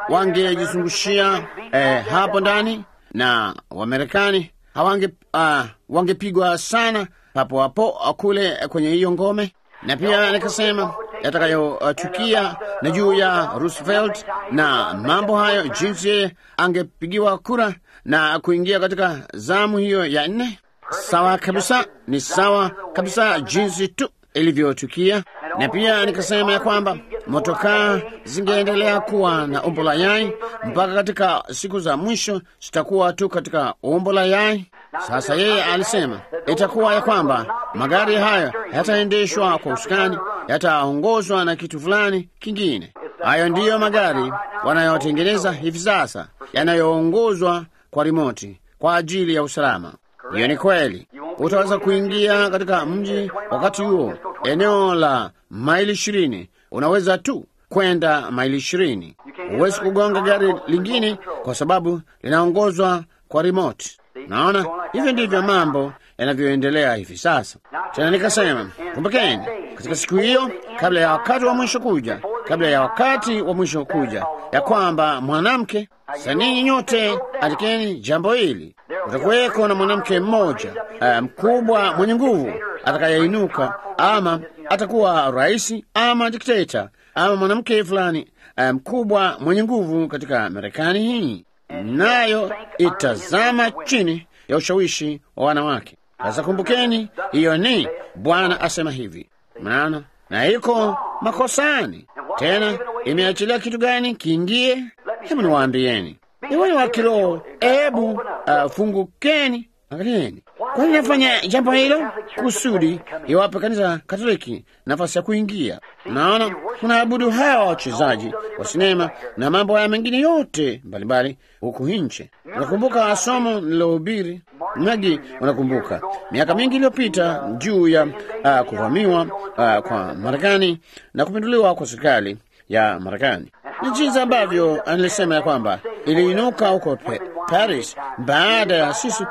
wangejizungushia eh, hapo ndani na Wamarekani hawange uh, wangepigwa sana papo hapo kule kwenye hiyo ngome, na pia nikasema yatakayochukia uh, na juu ya Roosevelt na mambo hayo, jinsi yeye angepigiwa kura na kuingia katika zamu hiyo ya nne. Sawa kabisa, ni sawa kabisa jinsi tu ilivyotukia. Na pia nikasema ya kwamba motokaa zingeendelea kuwa na umbo la yai mpaka katika siku za mwisho zitakuwa tu katika umbo la yai. Sasa yeye alisema itakuwa ya kwamba magari hayo yataendeshwa kwa usukani, yataongozwa na kitu fulani kingine. Hayo ndiyo magari wanayotengeneza hivi sasa, yanayoongozwa kwa rimoti kwa ajili ya usalama. Hiyo ni kweli. Utaweza kuingia katika mji wakati huo, eneo la maili ishirini, unaweza tu kwenda maili ishirini. Huwezi kugonga gari lingine kwa sababu linaongozwa kwa remote. Naona hivyo ndivyo mambo yanavyoendelea hivi sasa. Tena nikasema, kumbukeni, katika siku hiyo, kabla ya wakati wa mwisho kuja, kabla ya wakati wa mwisho kuja, ya kwamba mwanamke sanii, nyote andikeni jambo hili, utakuweko na mwanamke mmoja uh, mkubwa mwenye nguvu atakayeinuka, ama atakuwa rais ama dikteta ama mwanamke fulani mkubwa um, mwenye nguvu katika Marekani hii nayo itazama chini ya ushawishi wa wanawake. Sasa kumbukeni, hiyo ni Bwana asema hivi, mnaona, na iko makosani tena. Imeachilia kitu gani kiingie? Hebu niwaambieni, iweni wa kiroho, hebu uh, fungukeni, angalieni. Kwani nafanya jambo hilo kusudi iwape kanisa Katoliki nafasi ya kuingia. Naona tunaabudu hawa wachezaji wa sinema na mambo haya mengine yote mbalimbali huku nje. Unakumbuka somo nilohubiri Magi, unakumbuka miaka mingi iliyopita juu ya uh, kuvamiwa uh, kwa Marekani na kupinduliwa kwa serikali ya Marekani ni jinsi ambavyo nilisema ya kwamba iliinuka huko Paris baada ya sisi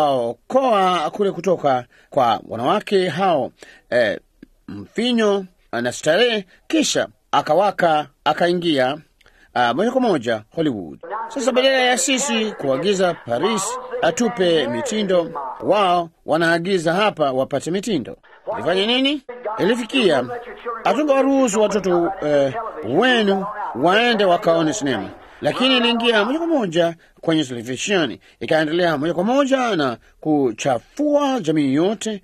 kuwaokoa kule kutoka kwa wanawake hao eh, mfinyo na starehe, kisha akawaka akaingia uh, moja kwa moja Hollywood. Sasa badala ya sisi kuagiza Paris atupe mitindo, wao wanaagiza hapa wapate mitindo. Ilifanya nini? Ilifikia hatungewaruhusu watoto eh, wenu waende wakaone sinema, lakini iliingia moja kwa moja kwenye televisheni, ikaendelea moja kwa moja na kuchafua jamii yote,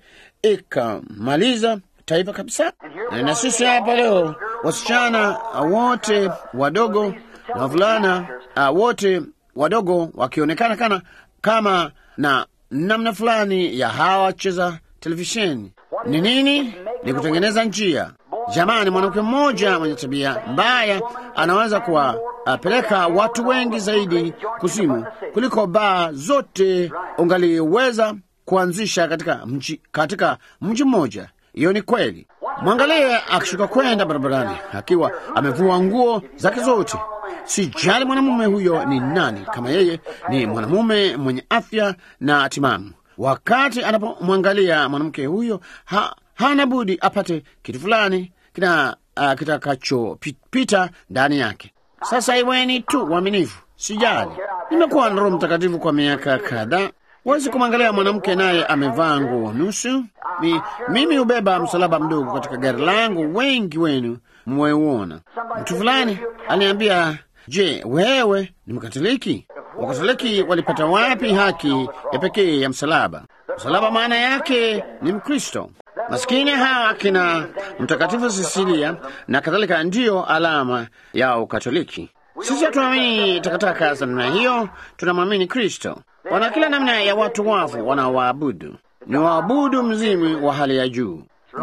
ikamaliza taifa kabisa. Na sisi hapa leo, wasichana wote wadogo na wavulana uh, wote wadogo wakionekana kana kama na namna fulani ya hawa wacheza televisheni. Ni nini? Ni kutengeneza njia. Jamani, mwanamke mmoja mwenye tabia mbaya anaweza kuwapeleka watu wengi zaidi kuzimu kuliko baa zote ungaliweza kuanzisha katika mji, katika mji mmoja. Hiyo ni kweli. Mwangalie akishuka kwenda barabarani akiwa amevua nguo zake zote. Sijali mwanamume huyo ni nani, kama yeye ni mwanamume mwenye afya na timamu. Wakati anapomwangalia mwanamke huyo ha, hana budi apate kitu fulani kina uh, kitakachopita ndani yake. Sasa iweni tu uaminifu, sijali. Nimekuwa na Roho Mtakatifu kwa miaka kadhaa. Wezi kumwangalia mwanamke naye amevaa nguo nusu. Mi, mimi hubeba msalaba mdogo katika gari langu, wengi wenu mmeuona. Mtu fulani aliniambia, je, wewe ni Mkatoliki? Wakatoliki walipata wapi haki ya pekee ya msalaba? Msalaba maana yake ni Mkristo. Maskini hawa akina Mtakatifu Sisilia na kadhalika ndiyo alama ya Ukatoliki. Sisi hatuamini takataka za namna hiyo, tunamwamini Kristo. Wana kila namna ya watu wafu wanaowaabudu, ni waabudu mzimu wa hali ya juu.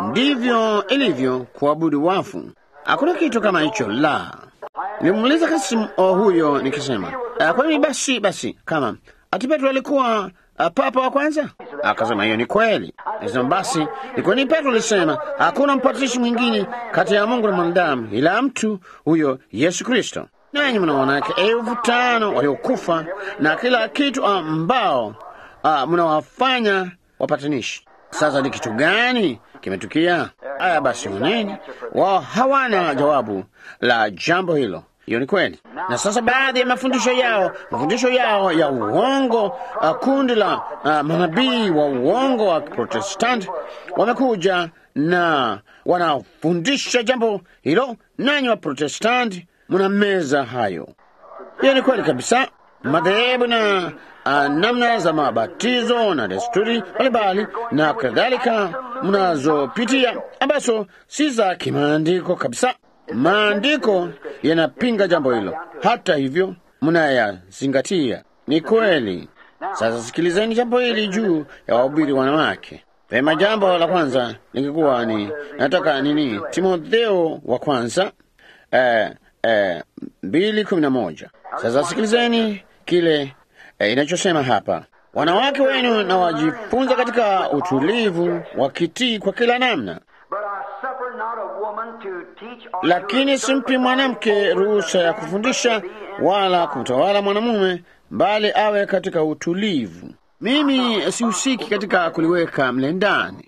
Ndivyo ilivyo kuabudu wafu. Hakuna kitu kama hicho la. Nilimuuliza Kasimu huyo nikisema, kwa nini basi basi kama ati Petro alikuwa uh, papa wa kwanza? Akasema hiyo ni kweli. Nisema basi ni kwa nini Petro alisema hakuna mpatanishi mwingine kati ya Mungu na mwanadamu ila mtu huyo Yesu Kristo? Nanyi mnawanawake elfu tano waliokufa na kila kitu ambao uh, mnawafanya wapatanishi. Sasa ni kitu gani kimetukia? Haya basi, oneni, wao hawana jawabu la jambo hilo. Hiyo ni kweli. Na sasa baadhi ya mafundisho yao, mafundisho yao ya uongo, uh, kundi la uh, manabii wa uongo wa Protestanti wamekuja na wanafundisha jambo hilo, nanyi wa Protestanti mna meza hayo. Hiyo ni kweli kabisa. Madhehebu na uh, namna za mabatizo na desturi mbalimbali na kadhalika mnazopitia ambazo si za kimaandiko kabisa. Maandiko yanapinga jambo hilo, hata hivyo mnayazingatia. Ni kweli. Sasa sikilizeni jambo hili juu ya wahubiri wanawake. Pema, jambo la kwanza lingekuwa ni nataka nini, Timotheo wa kwanza eh, eh, mbili kumi na moja. Sasa sikilizeni kile eh, inachosema hapa, wanawake wenu na wajifunza katika utulivu wakitii kwa kila namna But I suffer not a woman to teach or lakini simpi mwanamke ruhusa ya kufundisha wala kumtawala mwanamume, bali awe katika utulivu. Mimi sihusiki katika kuliweka mle ndani.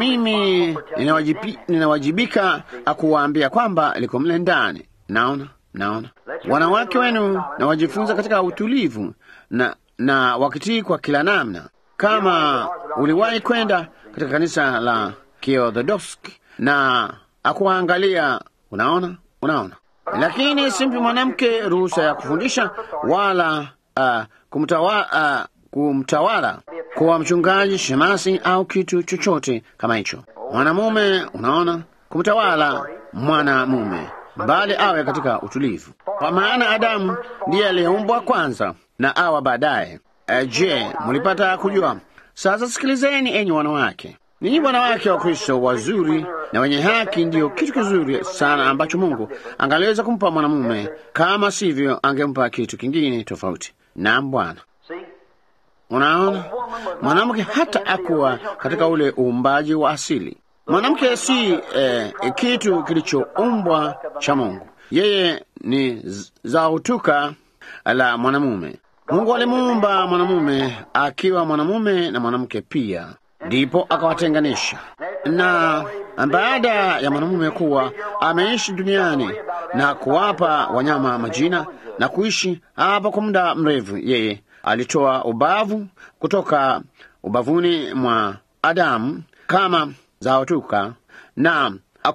Mimi ninawajibi, ninawajibika kuwaambia kwamba liko mle ndani. Naona, naona wanawake wenu na wajifunza katika utulivu na, na wakitii kwa kila namna. Kama uliwahi kwenda katika kanisa la Kiorthodoksi na akuangalia, unaona, unaona. Lakini simpi mwanamke ruhusa ya kufundisha wala uh, kumtawa, uh, kumtawala kuwa mchungaji, shemasi au kitu chochote kama hicho. Mwanamume, unaona, kumtawala mwanamume, bali awe katika utulivu, kwa maana Adamu ndiye aliyeumbwa kwanza na Awa baadaye. Uh, je, mulipata kujua? Sasa sikilizeni, enyi wanawake. Ninyi wanawake wa Kristo wazuri na wenye haki, ndiyo kitu kizuri sana ambacho Mungu angaliweza kumpa mwanamume, kama sivyo angempa kitu kingine tofauti. Naam Bwana. see. Unaona, mwanamke hata akuwa katika ule uumbaji wa asili. Mwanamke si eh, kitu kilichoumbwa cha Mungu. Yeye ni z- zautuka la mwanamume. Mungu alimuumba mwanamume akiwa mwanamume na mwanamke pia, ndipo akawatenganisha. Na baada ya mwanamume kuwa ameishi duniani na kuwapa wanyama majina na kuishi hapa kwa muda mrefu, yeye alitoa ubavu kutoka ubavuni mwa Adamu kama zaotuka na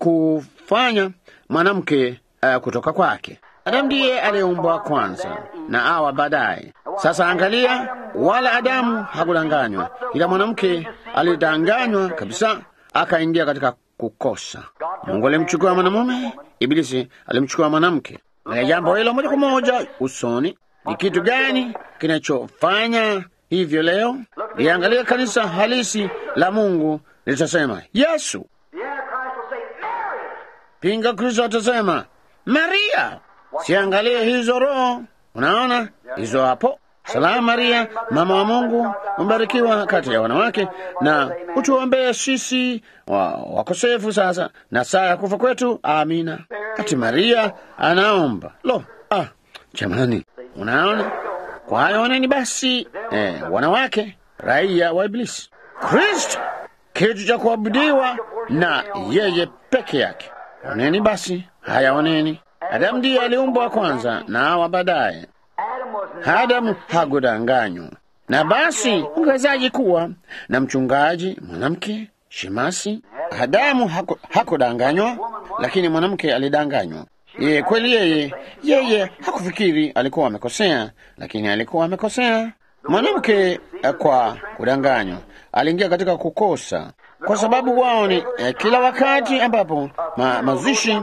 akufanya mwanamke uh, kutoka kwake. Adamu ndiye aliyeumbwa kwanza na Hawa baadaye. Sasa angalia, wala Adamu hakudanganywa, ila mwanamke alidanganywa kabisa, akaingia katika kukosa. Mungu alimchukua mwanamume, Ibilisi alimchukua mwanamke. Na jambo hilo moja kwa moja usoni. Ni kitu gani kinachofanya hivyo leo? Liangalia kanisa halisi la Mungu litasema Yesu. The Antichrist will say, Mary. Pinga Kristo atasema Maria. Siangalie hizo roho, unaona hizo hapo. Salamu Maria, mama wa Mungu, mbarikiwa kati ya wanawake, na utuombee sisi wa, wakosefu sasa na saa ya kufa kwetu. Amina. Ati Maria anaomba. Lo, ah, jamani, unaona. Kwa hayo oneni basi, eh, wanawake raia wa Iblisi, Kristo kitu cha kuabudiwa na yeye peke yake. Oneni basi haya, oneni. Adamu ndiye aliumbwa kwanza na Hawa baadaye. Adam was Adamu hakudanganywa. Na basi ungewezaji kuwa na mchungaji mwanamke shemasi? Adamu haku- hakudanganywa, lakini mwanamke alidanganywa. Yeye kweli, yeye yeye hakufikiri alikuwa amekosea, lakini alikuwa amekosea. Mwanamke eh, kwa kudanganywa aliingia katika kukosa, kwa sababu wao ni eh, kila wakati ambapo ma, mazishi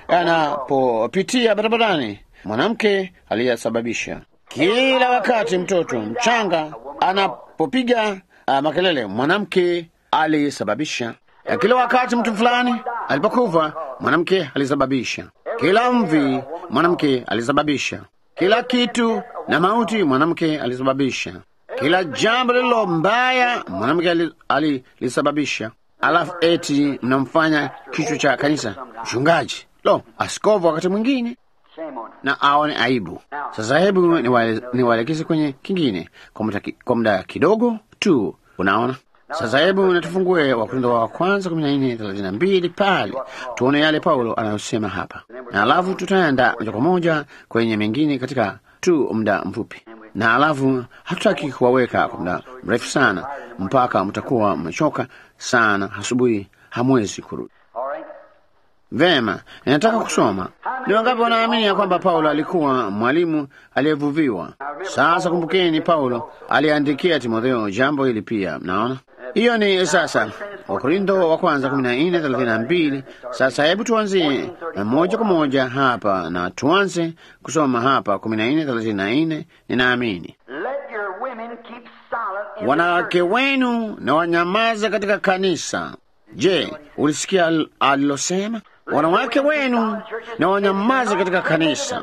yanapopitia barabarani, mwanamke aliyasababisha. Kila wakati mtoto mchanga anapopiga uh, makelele, mwanamke alisababisha. Ya Kila wakati mtu fulani alipokufa, mwanamke alisababisha. Kila mvi, mwanamke alisababisha. Kila kitu na mauti, mwanamke alisababisha. Kila jambo lililo mbaya, mwanamke ali- alilisababisha. Alafu eti mnamfanya kichwa cha kanisa mchungaji, lo, askofu wakati mwingine shame on him. na aone aibu. Sasa hebu niwaele- niwaelekeze kwenye kingine kwa muda ki- kwa muda kidogo tu. Unaona, Sasa hebu natufungue Wakorintho wa kwanza kumi na nne thelathini na mbili pale tuone yale Paulo anayosema hapa, na alafu tutaenda moja kwa moja kwenye mengine katika tu muda mfupi, na alafu hatutaki kuwaweka kwa muda mrefu sana mpaka mtakuwa mmechoka sana, asubuhi hamwezi kurudi. All right. Vema, ninataka kusoma. Ni wangapi wanaamini ya kwamba Paulo alikuwa mwalimu aliyevuviwa? Sasa kumbukeni, Paulo aliandikia Timotheo jambo hili pia. Mnaona hiyo ni sasa Wakorintho wa kwanza kumi na nne thelathini na mbili. Sasa hebu tuanzie moja kwa moja hapa na tuanze kusoma hapa kumi na nne thelathini na nne. Ninaamini Let your women keep silent in the wanawake church. wenu na wanyamaza katika kanisa. Je, ulisikia al- alilosema? Wanawake wenu na wanyamaza katika kanisa,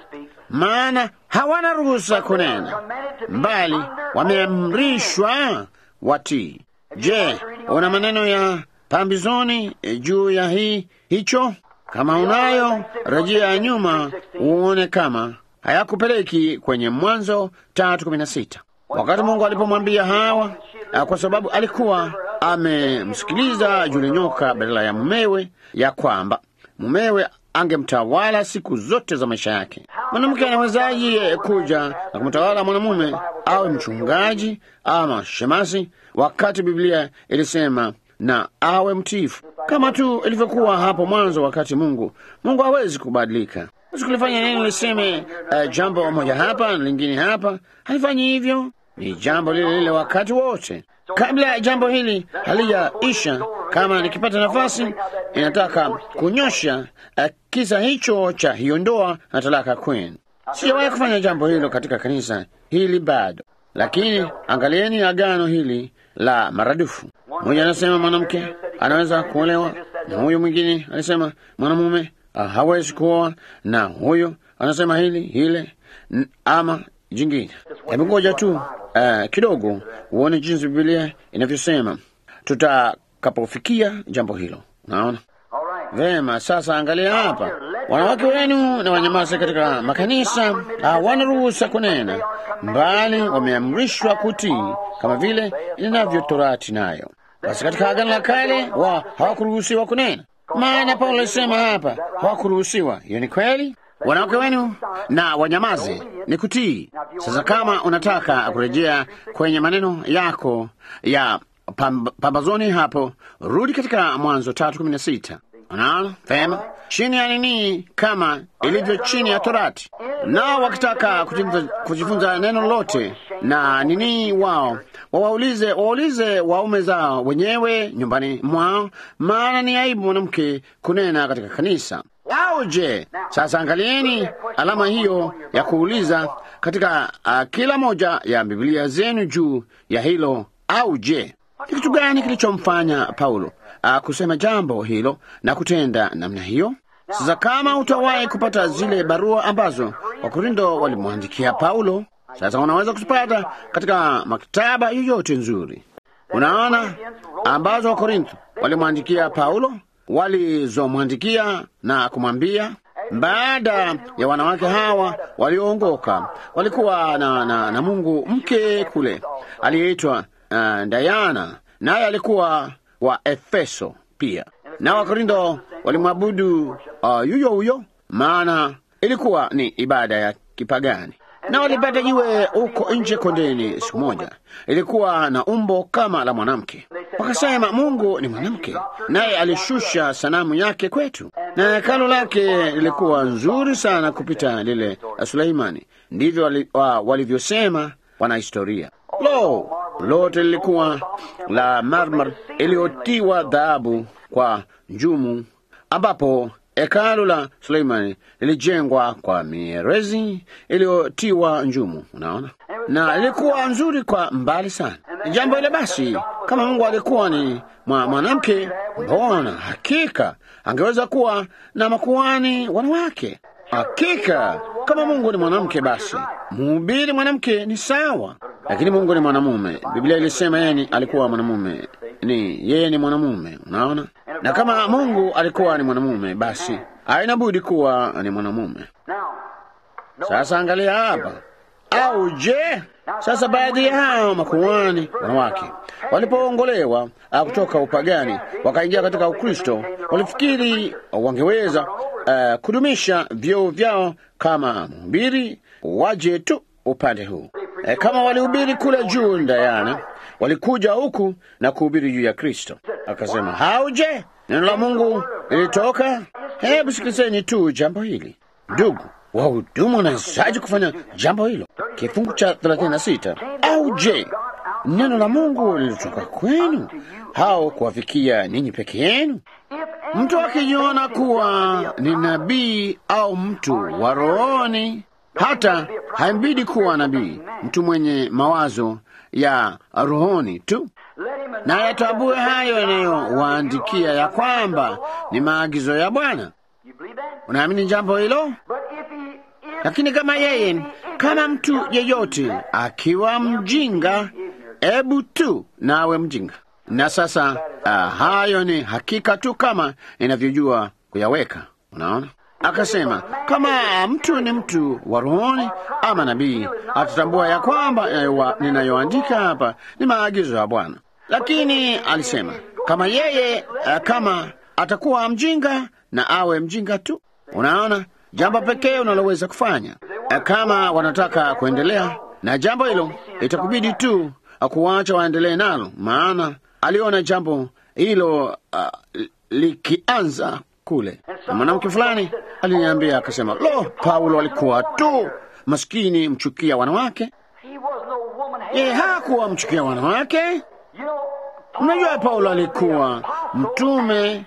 maana hawana ruhusa kunena, bali wameamrishwa watii. Je, una maneno ya pambizoni eh, juu ya hii hicho? Kama unayo, rejea nyuma uone kama hayakupeleki kwenye Mwanzo tatu kumi na sita wakati Mungu alipomwambia Hawa, ah, kwa sababu alikuwa amemsikiliza yule nyoka badala ya mumewe, ya kwamba mumewe angemtawala siku zote za maisha yake. Mwanamke anawezaje kuja na kumtawala mwanamume awe mchungaji ama shemasi, wakati Biblia ilisema na awe mtiifu, kama tu ilivyokuwa hapo mwanzo, wakati Mungu Mungu hawezi kubadilika. Hawezi kulifanya neno liseme uh, jambo moja hapa na lingine hapa. Halifanyi hivyo, ni jambo lile lile wakati wote. Kabla jambo hili halijaisha, kama nikipata nafasi, inataka kunyosha uh, kisa hicho cha hiyo ndoa na talaka kwenu. Sijawahi kufanya jambo hilo katika kanisa hili bado, lakini angalieni agano hili la maradufu. Mmoja anasema mwanamke anaweza kuolewa, na huyu mwingine alisema mwanamume ah, hawezi kuoa, na huyo anasema hili hile n- ama jingine. Hebu ngoja tu uh, kidogo uone jinsi Biblia inavyosema tutakapofikia jambo hilo. Unaona All right. vema. Sasa angalia hapa, wanawake wenu na wanyamaze katika makanisa hawana ruhusa kunena, mbali wameamrishwa kutii kama vile inavyo Torati nayo. Basi katika Agano la Kale wa hawakuruhusiwa kunena, maana Paulo alisema hapa hawakuruhusiwa. Hiyo ni kweli. Wanawake wenu na wanyamaze ni kutii. Sasa kama unataka kurejea kwenye maneno yako ya pamb pambazoni hapo, rudi katika Mwanzo tatu kumi na sita. Unaona vema, chini ya nini, kama ilivyo chini ya Torati. Nao wakitaka kujifunza, kujifunza neno lote na nini, wao wawaulize waulize waume zao wenyewe nyumbani mwao, maana ni aibu mwanamke kunena katika kanisa. Au je, sasa angalieni alama hiyo ya kuuliza katika uh, kila moja ya Biblia zenu juu ya hilo. Au je, ni kitu gani kilichomfanya Paulo uh, kusema jambo hilo na kutenda namna hiyo? Sasa kama utawahi kupata zile barua ambazo Wakorintho walimwandikia Paulo, sasa unaweza kuzipata katika maktaba yoyote nzuri. Unaona, ambazo Wakorintho walimwandikia Paulo, walizomwandikia na kumwambia baada ya wanawake hawa walioongoka walikuwa na, na, na Mungu mke kule aliyeitwa uh, Diana, naye alikuwa wa Efeso pia, na Wakorintho walimwabudu uh, yuyo huyo, maana ilikuwa ni ibada ya kipagani na walipata jiwe huko nje kondeni siku moja, ilikuwa na umbo kama la mwanamke. Wakasema Mungu ni mwanamke, naye alishusha sanamu yake kwetu, na hekalu lake lilikuwa nzuri sana kupita lile la Suleimani. Ndivyo wali, wa, walivyosema wanahistoria. Lo, lote lilikuwa la marmar iliyotiwa dhahabu kwa njumu, ambapo hekalu la Suleimani lilijengwa kwa mierezi iliyotiwa njumu. Unaona, na ilikuwa nzuri kwa mbali sana. Jambo ile basi, kama Mungu alikuwa ni mwa mwanamke, mbona hakika angeweza kuwa na makuhani wanawake. Hakika kama Mungu ni mwanamke, basi mhubiri mwanamke ni sawa, lakini Mungu ni mwanamume. Biblia ilisema yeye ni- alikuwa mwanamume, ni yeye ni mwanamume. Unaona, na kama Mungu alikuwa ni mwanamume, basi haina budi kuwa ni mwanamume. Now, Sasa angalia hapa, au je? Sasa baadhi ya hao makuhani wanawake walipoongolewa ah, kutoka upagani wakaingia katika Ukristo, walifikiri wangeweza uh, kudumisha vyeo vyao kama mhubiri, waje tu upande huu e, kama walihubiri kule juu Ndayana, walikuja huku na kuhubiri juu ya Kristo. Akasema, hauje neno la Mungu lilitoka. Hebu sikilizeni tu jambo hili, ndugu wahudumu wanawezaji kufanya jambo hilo? Kifungu cha 36 au je, neno la Mungu lilitoka kwenu au kuwafikia ninyi peke yenu? Mtu akijiona kuwa ni nabii au mtu wa rohoni, hata haimbidi kuwa nabii, mtu mwenye mawazo ya rohoni tu, na yatambue hayo yanayowaandikia ya kwamba ni maagizo ya Bwana. Unaamini jambo hilo? Lakini kama yeye, kama mtu yeyote akiwa mjinga, ebu tu nawe mjinga. Na sasa uh, hayo ni hakika tu kama inavyojua kuyaweka. Unaona, akasema kama mtu ni mtu wa rohoni ama nabii, atatambua ya kwamba ninayoandika hapa ni maagizo ya Bwana. Lakini alisema kama yeye, uh, kama atakuwa mjinga na awe mjinga tu. Unaona, jambo pekee unaloweza kufanya kama wanataka kuendelea na jambo hilo, itakubidi tu kuwacha waendelee nalo, maana aliona jambo hilo uh, likianza kule. Na mwanamke fulani aliniambia akasema, lo, Paulo alikuwa tu maskini mchukia wanawake. Yeye hakuwa mchukia wanawake. Unajua, Paulo alikuwa mtume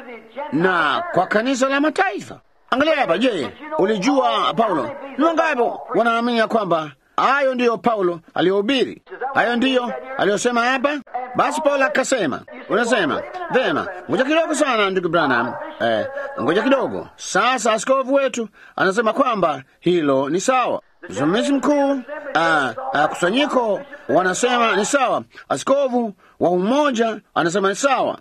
na kwa kanisa la mataifa. Angalia hapa. Je, ulijua Paulo ni wangapi wanaamini ya kwamba hayo ndiyo Paulo aliyohubiri, hayo ndiyo aliyosema hapa? Basi Paulo akasema, unasema vema, ngoja kidogo sana ndugu Branham, eh, ngoja kidogo sasa. Askofu wetu anasema kwamba hilo ni sawa. Msimamizi mkuu kusanyiko wanasema ni sawa. Askofu wa umoja anasema ni sawa.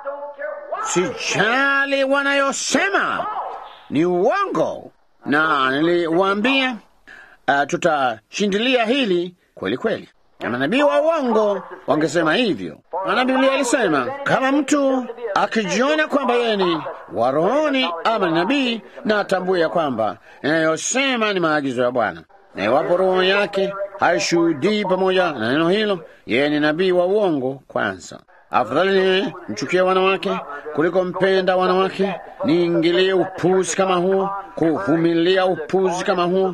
Sijali wanayosema ni uongo, na niliwaambia uh, tutashindilia hili kweli kweli. Na manabii wa uongo wangesema hivyo, maana Biblia alisema kama mtu akijiona kwamba yeye ni wa rohoni ama ni nabii, na atambue ya kwamba inayosema ni maagizo ya Bwana, na iwapo roho yake haishuhudii pamoja na neno hilo, yeye ni nabii wa uongo kwanza. Afadhali ni mchukia wanawake kuliko mpenda wanawake, niingilie upuzi kama huo, kuvumilia upuzi kama huo,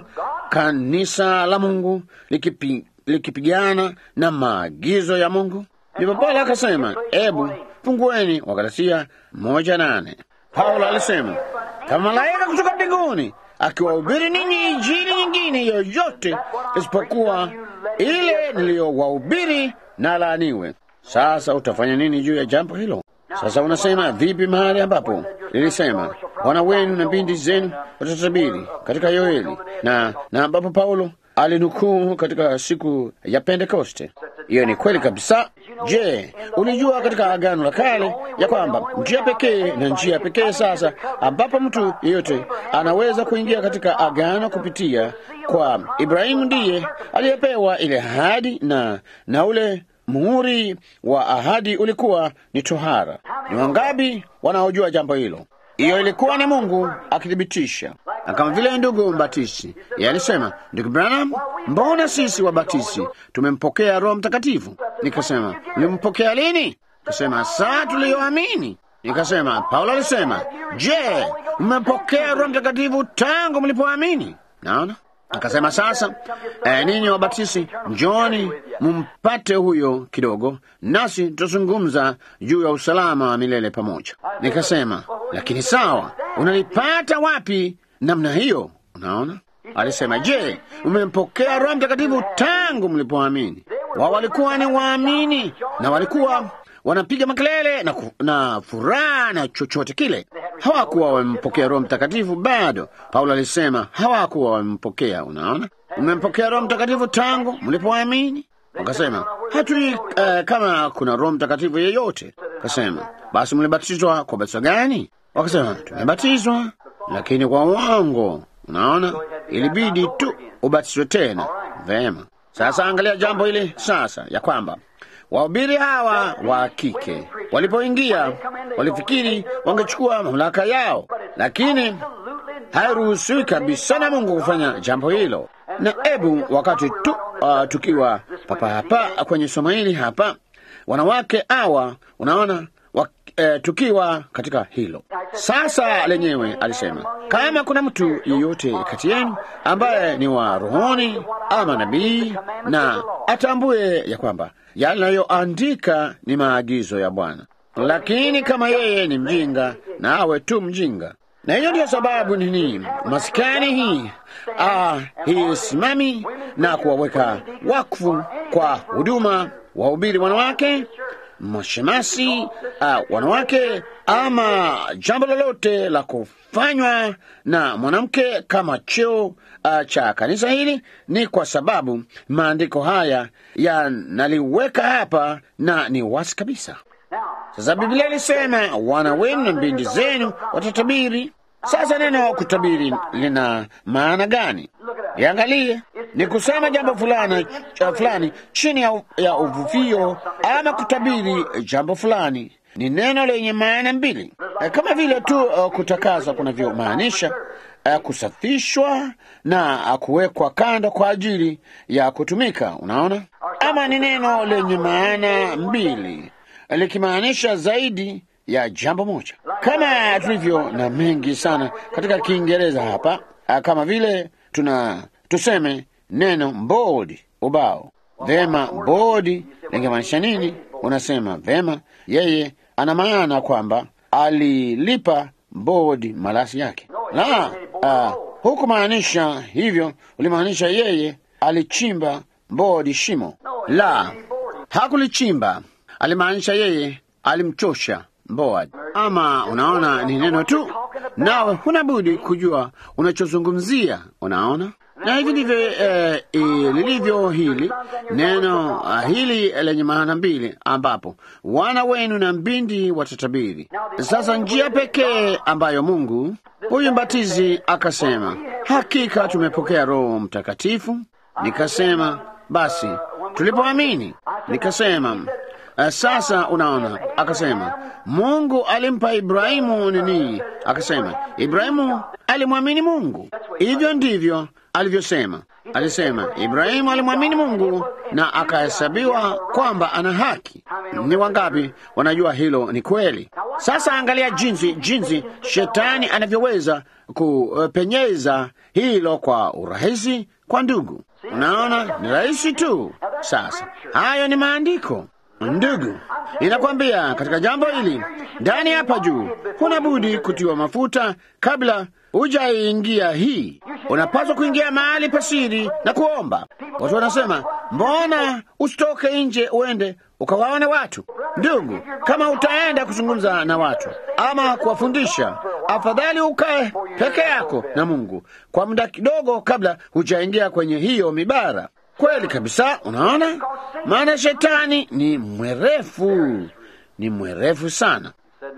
kanisa la Mungu likipi, likipigana na maagizo ya Mungu. Ndipo Paulo akasema, ebu fungueni Wagalatia moja nane. Paulo alisema kama malaika kutoka mbinguni akiwahubiri ninyi injili nyingine yoyote isipokuwa ile niliyowahubiri, na laaniwe. Sasa utafanya nini juu ya jambo hilo? Sasa unasema vipi mahali ambapo lilisema wana wenu na binti zenu watatabiri katika Yoeli na na ambapo Paulo alinukuu katika siku ya Pentekoste? Hiyo ni kweli kabisa. Je, ulijua katika Agano la Kale ya kwamba njia pekee na njia pekee sasa ambapo mtu yeyote anaweza kuingia katika agano kupitia kwa Ibrahimu ndiye aliyepewa ile ahadi na na ule muhuri wa ahadi ulikuwa ni tohara. Ni wangapi wanaojua jambo hilo? Hiyo ilikuwa ni Mungu akithibitisha, na kama vile ndugu mbatisi yeye alisema, ndugu Branham, mbona sisi wabatisi tumempokea Roho Mtakatifu? Nikasema, mlimpokea lini? Kasema, saa tuliyoamini. Nikasema, Paulo alisema, je, mmepokea Roho Mtakatifu tangu mlipoamini? Naona Akasema sasa, eh, ninyi wabatisi njoni mumpate huyo kidogo, nasi tutazungumza juu ya usalama wa milele pamoja. Nikasema, lakini sawa, unalipata wapi namna hiyo? Unaona, alisema, je, umempokea Roho Mtakatifu tangu mlipoamini? Wao walikuwa ni waamini na walikuwa wanapiga makelele na, na furaha na chochote kile. Hawakuwa wamempokea Roho Mtakatifu bado. Paulo alisema hawakuwa wamempokea. Unaona, mmempokea Roho Mtakatifu tangu mlipoamini. Wakasema hatujui uh, kama kuna Roho Mtakatifu yeyote. Kasema basi mlibatizwa kwa batizo gani? Wakasema tumebatizwa, lakini kwa uongo. Unaona, ilibidi tu ubatizwe tena. Vema, sasa angalia jambo hili sasa, ya kwamba wahubiri hawa wa kike walipoingia walifikiri wangechukua mamlaka yao, lakini hairuhusiwi kabisa na Mungu kufanya jambo hilo. Na ebu wakati tu uh, tukiwa papa hapa kwenye somo hili hapa, wanawake hawa unaona wa, eh, tukiwa katika hilo sasa lenyewe, alisema kama kuna mtu yeyote kati yenu ambaye ni wa rohoni ama nabii, na atambue ya kwamba yanayoandika ni maagizo ya Bwana, lakini kama yeye ni mjinga, na awe tu mjinga. Na hiyo ndiyo sababu nini maskani hii ah, hii simami na kuwaweka wakfu kwa huduma wahubiri wanawake mashemasi uh, wanawake ama jambo lolote la kufanywa na mwanamke kama cheo uh, cha kanisa hili, ni kwa sababu maandiko haya yanaliweka hapa na ni wazi kabisa. Sasa Biblia ilisema wana wenu na binti zenu watatabiri. Sasa neno kutabiri lina maana gani? Iangalie, ni kusema jambo fulani uh, fulani chini ya, ya uvuvio ama kutabiri jambo fulani. Ni neno lenye maana mbili, uh, kama vile tu uh, kutakaswa kunavyomaanisha uh, kusafishwa na uh, kuwekwa kando kwa ajili ya kutumika. Unaona, ama ni neno lenye maana mbili likimaanisha zaidi ya jambo moja, kama tulivyo na mengi sana katika Kiingereza hapa, uh, kama vile tuna tuseme neno bodi, ubao. Vema, bodi lingemaanisha nini? Unasema vema, yeye ana maana kwamba alilipa bodi malasi yake. La, uh, hukumaanisha hivyo, ulimaanisha yeye alichimba bodi shimo. La, hakulichimba, alimaanisha yeye alimchosha Boad. Ama unaona, ni neno tu, nawe huna budi kujua unachozungumzia. Unaona, na hivi ndivyo eh, lilivyo hili neno uh, hili lenye maana mbili, ambapo wana wenu na mbindi watatabiri. Sasa njia pekee ambayo Mungu huyu mbatizi akasema, hakika tumepokea Roho Mtakatifu. Nikasema basi tulipoamini, nikasema Uh, sasa unaona, akasema Mungu alimpa Ibrahimu nini? Akasema Ibrahimu alimwamini Mungu. Hivyo ndivyo alivyosema. Alisema Ibrahimu alimwamini Mungu na akahesabiwa kwamba ana haki. Ni wangapi wanajua hilo ni kweli? Sasa angalia jinsi jinsi shetani anavyoweza kupenyeza hilo kwa urahisi kwa ndugu. Unaona, ni rahisi tu. Sasa hayo ni maandiko. Ndugu, ninakwambia katika jambo hili ndani hapa juu, huna budi kutiwa mafuta kabla hujaingia hii. Unapaswa kuingia mahali pasiri na kuomba. Watu wanasema mbona usitoke nje uende ukawaone watu? Ndugu, kama utaenda kuzungumza na watu ama kuwafundisha, afadhali ukae peke yako na Mungu kwa muda kidogo kabla hujaingia kwenye hiyo mibara. Kweli kabisa, unaona, maana shetani ni mwerefu, ni mwerefu sana.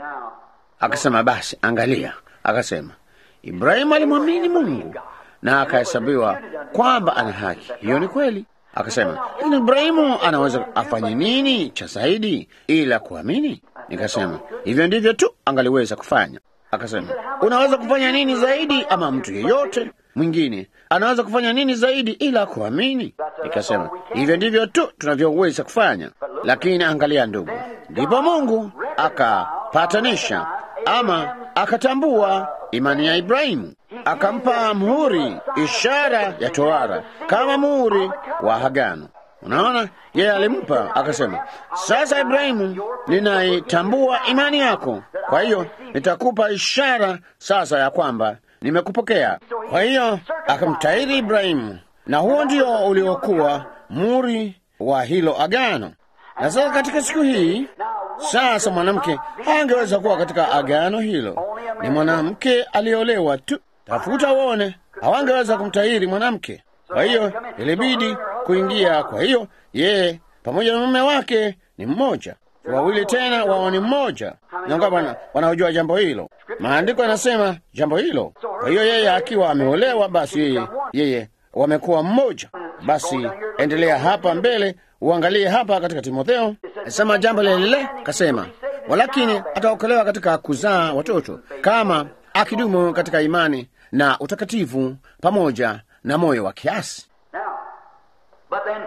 Akasema basi, angalia, akasema Ibrahimu alimwamini Mungu na akahesabiwa kwamba ana haki. Hiyo ni kweli. Akasema, lakini Ibrahimu anaweza afanye nini cha zaidi ila kuamini? Nikasema hivyo ndivyo tu angaliweza kufanya. Akasema, unaweza kufanya nini zaidi, ama mtu yeyote mwingine anaweza kufanya nini zaidi ila kuamini? Nikasema hivyo ndivyo tu tunavyoweza kufanya. Lakini angalia, ndugu, ndipo Mungu akapatanisha ama akatambua imani ya Ibrahimu, akampa muhuri, ishara ya tohara, kama muhuri wa agano. Unaona, yeye alimpa akasema, sasa Ibrahimu, ninaitambua imani yako, kwa hiyo nitakupa ishara sasa ya kwamba nimekupokea. Kwa hiyo akamtahiri Ibrahimu, na huo ndio uliokuwa muri wa hilo agano. Na sasa katika siku hii sasa mwanamke hangeweza kuwa katika agano hilo, ni mwanamke aliolewa tu. Tafuta uone, hawangeweza kumtahiri mwanamke. Kwa hiyo ilibidi kuingia. Kwa hiyo yeye pamoja na mume wake ni mmoja, wawili tena wao ni mmoja. Nangapi wanaojua jambo hilo? Maandiko yanasema jambo hilo. Kwa hiyo yeye akiwa ameolewa, basi yeye yeye wamekuwa mmoja. Basi endelea hapa mbele, uangalie hapa katika Timotheo, sema jambo lile lile, kasema walakini ataokolewa katika kuzaa watoto kama akidumu katika imani na utakatifu pamoja na moyo wa kiasi. Now, but then,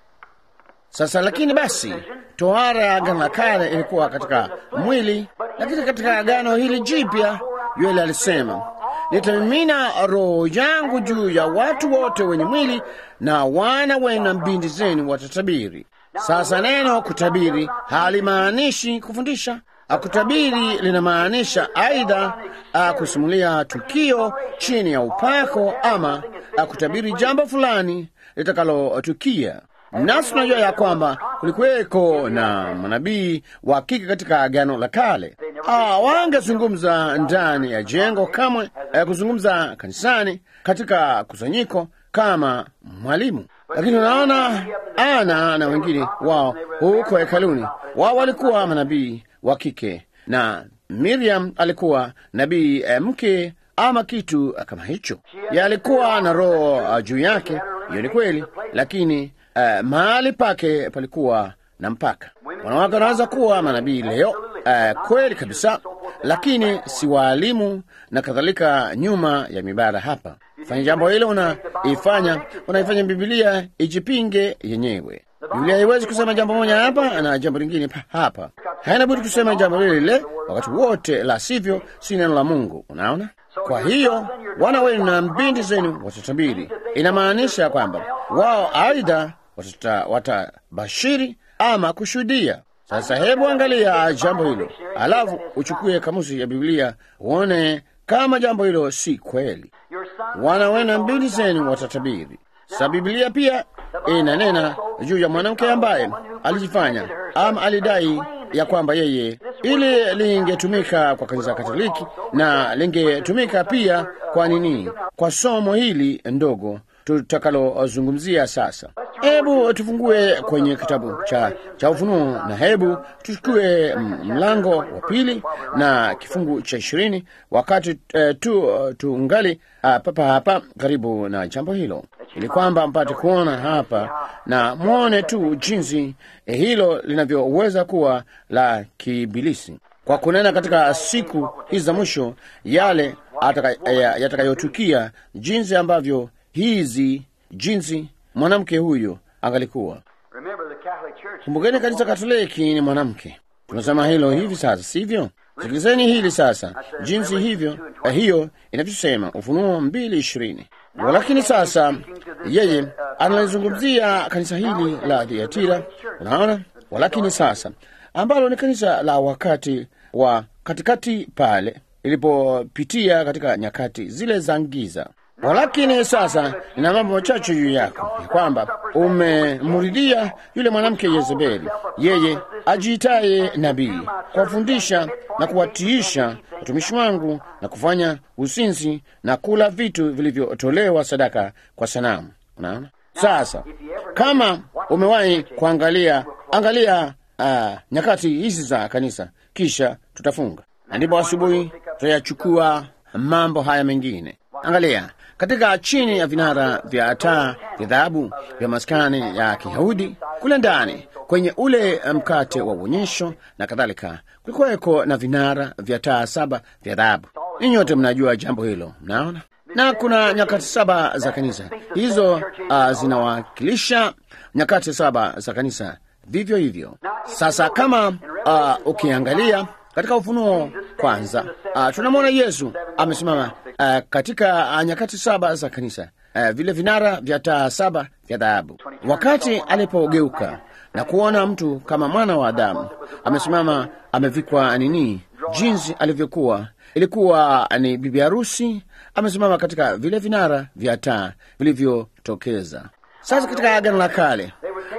Sasa lakini basi, tohara ya agano la kale ilikuwa katika mwili, lakini katika agano hili jipya yule alisema, nitamimina roho yangu juu ya watu wote wenye mwili, na wana wenu na binti zenu watatabiri. Sasa neno kutabiri halimaanishi kufundisha. Kutabiri linamaanisha aidha ah, kusimulia tukio chini ya upako ama ah, kutabiri jambo fulani litakalotukia. Nasi tunajua ya kwamba kulikuweko na manabii wa kike katika agano la kale. Ah, wangezungumza ndani ya jengo kamwe, eh, kuzungumza kanisani katika kusanyiko kama mwalimu. Lakini unaona, Ana na wengine wao huko hekaluni, wao walikuwa manabii wa kike, na Miriam alikuwa nabii eh, mke ama kitu kama hicho. Yeye alikuwa na roho uh, juu yake. Hiyo ni kweli, lakini uh, mahali pake palikuwa na mpaka. Wanawake wanaweza kuwa manabii leo, uh, kweli kabisa, lakini si waalimu na kadhalika. Nyuma ya mibara hapa, fanya jambo hilo, unaifanya unaifanya Bibilia ijipinge yenyewe. Biblia haiwezi kusema jambo moja hapa na jambo lingine pa- hapa, haina budi kusema jambo lile lile wakati wote, la sivyo si neno la Mungu. Unaona? Kwa hiyo wana wenu na binti zenu watatabiri. Inamaanisha kwamba wao aidha watata- watabashiri ama kushuhudia. Sasa hebu angalia jambo hilo, alafu uchukue kamusi ya Biblia uone kama jambo hilo si kweli. your son Wana wenu na binti zenu watatabiri. Sa Biblia pia inanena juu ya mwanamke ambaye alijifanya ama alidai ya kwamba yeye, ili lingetumika kwa kanisa Katoliki na lingetumika pia kwa nini, kwa somo hili ndogo tutakalozungumzia sasa. Hebu tufungue kwenye kitabu cha, cha Ufunuo na hebu tuchukue mm, mlango wa pili na kifungu cha ishirini wakati eh, tu tungali ah, papa hapa karibu na jambo hilo, ili kwamba mpate kuona hapa na mwone tu jinsi eh, hilo linavyoweza kuwa la kibilisi kwa kunena katika siku hizi za mwisho yale ataka- ya- yatakayotukia, jinsi ambavyo hizi jinsi mwanamke huyo angalikuwa. Remember the Catholic Church. Kumbukeni, kanisa Katoliki ni mwanamke. Tunasema hilo hivi sasa, sivyo? Sikilizeni hili sasa, jinsi hivyo eh, hiyo inavyosema Ufunuo mbili ishirini. Walakini sasa yeye analizungumzia kanisa hili la Thiatira, unaona. Walakini sasa ambalo ni kanisa la wakati wa katikati pale ilipopitia katika nyakati zile za giza. Walakini sasa nina mambo machache juu yako, ya kwamba umemridhia yule mwanamke Yezebeli, yeye ajiitaye nabii, kuwafundisha na kuwatiisha watumishi wangu na kufanya usinzi na kula vitu vilivyotolewa sadaka kwa sanamu. Unaona sasa, kama umewahi kuangalia angalia uh, nyakati hizi za kanisa, kisha tutafunga na ndipo asubuhi tutayachukua mambo haya mengine. Angalia katika chini ya vinara vya taa vya dhahabu vya maskani ya Kiyahudi kule ndani kwenye ule mkate wa uonyesho na kadhalika, kulikuweko na vinara vya taa saba vya dhahabu. Ninyi wote mnajua jambo hilo, mnaona na kuna nyakati saba za kanisa hizo, uh, zinawakilisha nyakati saba za kanisa vivyo hivyo. Sasa kama uh, ukiangalia katika Ufunuo kwanza, uh, tunamwona Yesu amesimama uh, katika uh, nyakati saba za kanisa uh, vile vinara vya taa saba vya dhahabu. Wakati alipogeuka na kuona mtu kama mwana wa Adamu amesimama amevikwa nini, jinsi alivyokuwa, ilikuwa ni bibi harusi amesimama katika vile vinara vya taa vilivyotokeza. Sasa katika Agano la Kale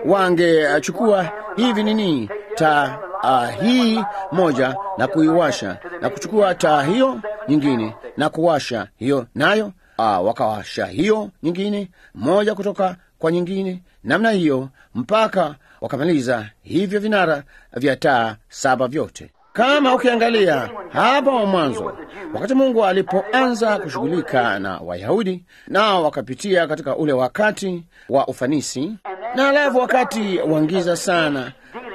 wangechukua hivi nini taa uh, hii moja na kuiwasha na kuchukua taa hiyo nyingine na kuwasha hiyo nayo, uh, wakawasha hiyo nyingine moja kutoka kwa nyingine, namna hiyo mpaka wakamaliza hivyo vinara vya taa saba vyote. Kama ukiangalia hapo mwanzo, wakati Mungu alipoanza kushughulika na Wayahudi, nao wakapitia katika ule wakati wa ufanisi, na alafu wakati wangiza sana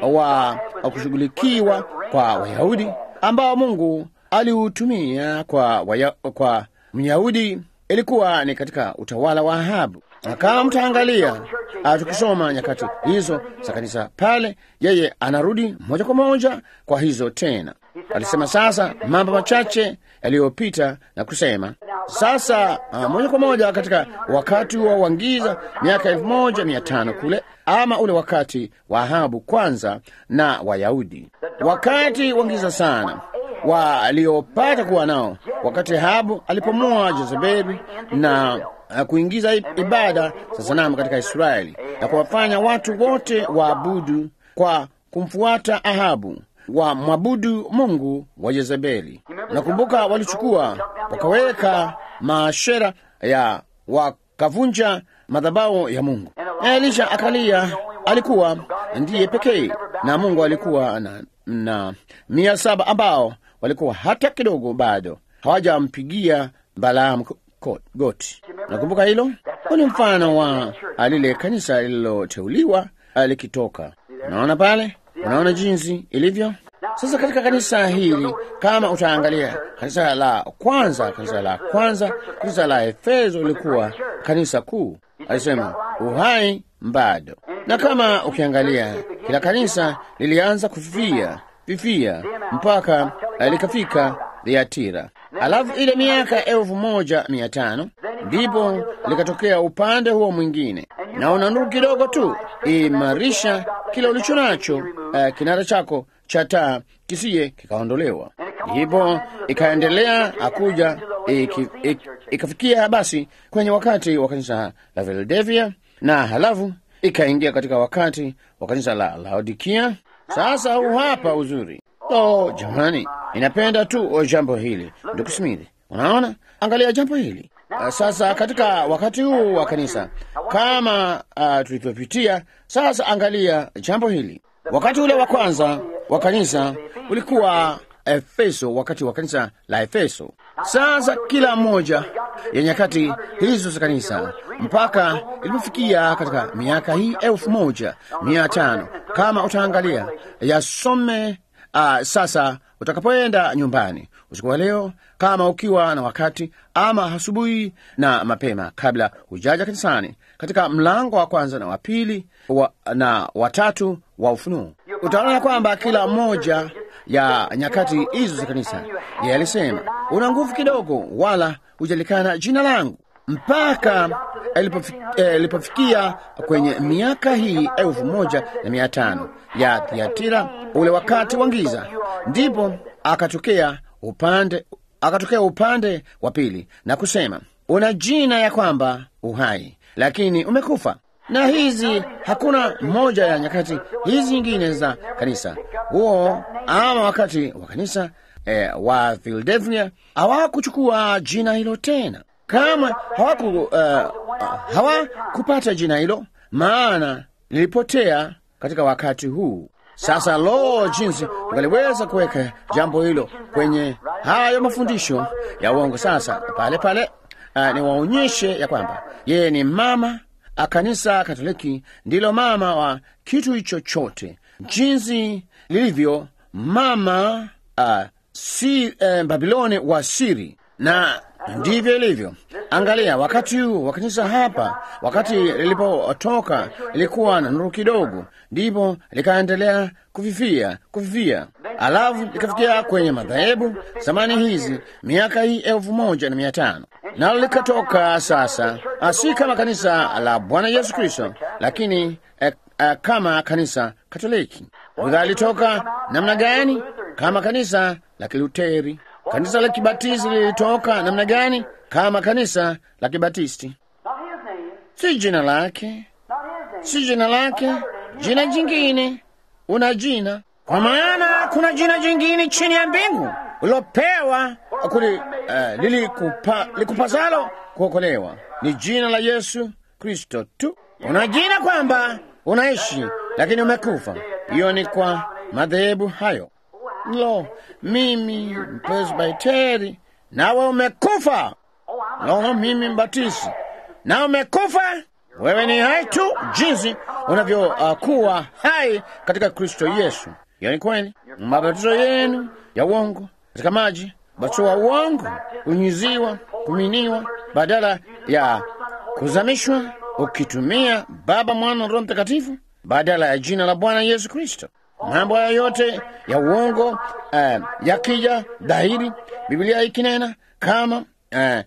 wa wa kushughulikiwa kwa Wayahudi ambao Mungu aliutumia kwa, waya, kwa Myahudi ilikuwa ni katika utawala wa Ahabu. Na kama mtaangalia tukisoma nyakati hizo za kanisa pale, yeye anarudi moja kwa moja kwa hizo tena. Alisema sasa mambo machache yaliyopita na kusema sasa, uh, moja kwa moja katika wakati wa wangiza miaka elfu moja mia tano kule, ama ule wakati wa Ahabu kwanza na Wayahudi, wakati wangiza sana waliopata kuwa nao wakati Ahabu alipomua Jezebeli na uh, kuingiza ibada za sanamu katika Israeli na kuwafanya watu wote waabudu kwa kumfuata Ahabu wa mwabudu Mungu wa Jezebeli. Nakumbuka walichukua wakaweka maashera ya wakavunja madhabahu ya Mungu, na Elisha akalia. Alikuwa ndiye pekee na Mungu alikuwa na, na mia saba ambao walikuwa hata kidogo bado hawajampigia Balaamu goti. Nakumbuka hilo. Huu ni mfano wa lile kanisa lililoteuliwa likitoka. Unaona pale, unaona jinsi ilivyo sasa katika kanisa hili. Kama utaangalia kanisa la kwanza, kanisa la kwanza, kanisa la Efeso lilikuwa kanisa kuu, alisema uhai bado. Na kama ukiangalia kila kanisa lilianza kufifia fifia mpaka likafika Thiatira. Alafu ile miaka elfu moja mia tano ndipo likatokea upande huo mwingine, na una nuru kidogo tu, imarisha kile ulicho nacho. Uh, kinara chako cha taa kisiye kikaondolewa. Ndipo ikaendelea akuja ikafikia basi kwenye wakati wa kanisa la Philadelphia, na halafu ikaingia katika wakati wa kanisa la Laodikia. Sasa huu hapa uzuri. Oh jamani, inapenda tu jambo hili, ndugu Smith. Unaona, angalia jambo hili uh, sasa katika wakati huu wa kanisa kama uh, tulivyopitia sasa. Angalia jambo hili, wakati ule wa kwanza wa kanisa ulikuwa Efeso, wakati wa kanisa la Efeso. Sasa kila mmoja ya nyakati hizo za kanisa mpaka ilipofikia katika miaka hii elfu moja mia tano kama utaangalia yasome. Uh, sasa utakapoenda nyumbani usiku wa leo, kama ukiwa na wakati ama asubuhi na mapema, kabla hujaja kanisani, katika mlango wa kwanza na wa pili wa, na watatu wa Ufunuo utaona kwamba kila mmoja ya nyakati hizo za kanisa yeye alisema, una nguvu kidogo, wala hujalikana jina langu, mpaka ilipofikia kwenye miaka hii elfu moja na mia tano ya Thiatira, ule wakati wa giza, ndipo akatokea upande akatokea upande wa pili na kusema, una jina ya kwamba uhai, lakini umekufa. Na hizi hakuna moja ya nyakati hizi nyingine za kanisa huo ama wakati wa kanisa eh, wa Philadelphia hawakuchukua jina hilo tena, kama hawaku uh, hawakupata jina hilo, maana lilipotea katika wakati huu. Sasa lo, jinsi ungaliweza kuweka jambo hilo kwenye hayo mafundisho ya uongo. Sasa pale pale, uh, niwaonyeshe ya kwamba yeye ni mama a kanisa Katoliki ndilo mama wa kitu hicho chote, jinsi lilivyo mama uh, si uh, Babiloni wa siri, na ndivyo ilivyo. Angalia wakati huu wa kanisa hapa, wakati lilipotoka ilikuwa na nuru kidogo, ndipo likaendelea kufifia kufifia, alafu likafikia kwenye madhehebu zamani hizi, miaka hii elfu moja na mia tano nalo likatoka sasa, si kama kanisa la Bwana Yesu Kristo, lakini eh, eh, kama kanisa Katoliki. Luther alitoka namna gani? Kama kanisa la Kiluteri. Kanisa la Kibatisti lilitoka namna gani? Kama kanisa la Kibatisti. Si jina lake, si jina lake, jina jingine. Una jina, kwa maana kuna jina jingine chini ya mbingu ulopewa kuli uh, lilikupa, likupasalo kuokolewa ni jina la Yesu Kristo tu. Una jina kwamba unaishi lakini umekufa. Hiyo ni kwa madhehebu hayo. Lo, mimi Presbiteri, nawe umekufa. Lo, mimi Mbatisti, na umekufa. Wewe ni hai tu jinsi unavyokuwa uh, hai katika Kristo Yesu. Hiyo ni kweli. Mabatizo yenu ya uongo katika maji, ubatizo wa uongo, kunyunyiziwa, kuminiwa, badala ya kuzamishwa, ukitumia Baba, Mwana na Roho Mtakatifu badala ya jina la Bwana Yesu Kristo. Mambo haya yote ya uongo uh, yakija dhahiri, Biblia ikinena kama uh,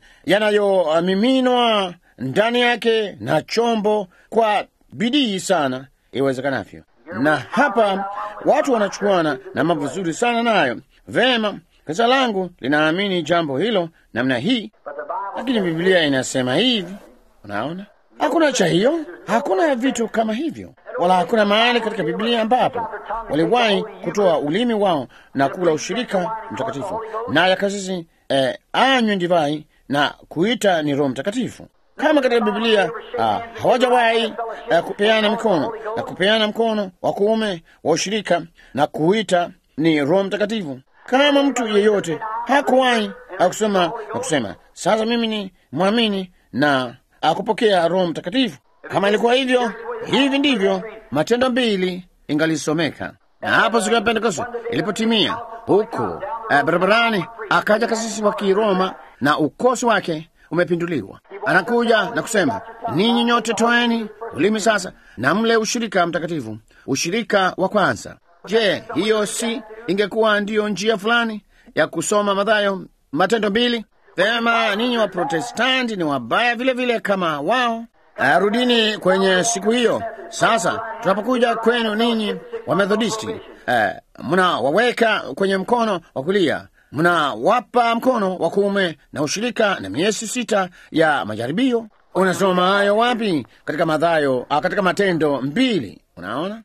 yanayomiminwa ndani yake na chombo kwa bidii sana iwezekanavyo. Na hapa watu wanachukuana na mambo vizuri sana nayo. Vema, kanisa langu linaamini jambo hilo namna hii, lakini Biblia inasema hivi. Unaona, hakuna cha hiyo, hakuna vitu kama hivyo, wala hakuna mahali katika Biblia ambapo waliwahi kutoa ulimi wao na kula ushirika mtakatifu, naye kasisi eh, anywe divai na kuita ni Roho Mtakatifu kama katika Biblia ah, hawajawahi ah, kupeana mikono na kupeana mkono wa kuume wa ushirika na kuita ni Roho Mtakatifu. Kama mtu yeyote hakuwahi akusema na kusema sasa mimi ni mwamini na akupokea Roho Mtakatifu. Kama ilikuwa hivyo, hivi ndivyo Matendo mbili ingalisomeka. Na hapo siku ya Pentekoste ilipotimia huko ah, barabarani, akaja kasisi wa Kiroma na ukosi wake umepinduliwa. Anakuja na kusema, ninyi nyote toeni ulimi sasa na mle ushirika mtakatifu, ushirika wa kwanza. Je, hiyo si ingekuwa ndiyo njia fulani ya kusoma Mathayo Matendo mbili? Vema, ninyi wa Protestanti ni wabaya vile vile kama wao. Rudini kwenye siku hiyo. Sasa tunapokuja kwenu ninyi wa Methodisti, eh, mnawaweka kwenye mkono wa kulia mnawapa mkono wa kuume na ushirika na miezi sita ya majaribio. Unasoma hayo wapi? Katika Mathayo, katika Matendo mbili. Unaona,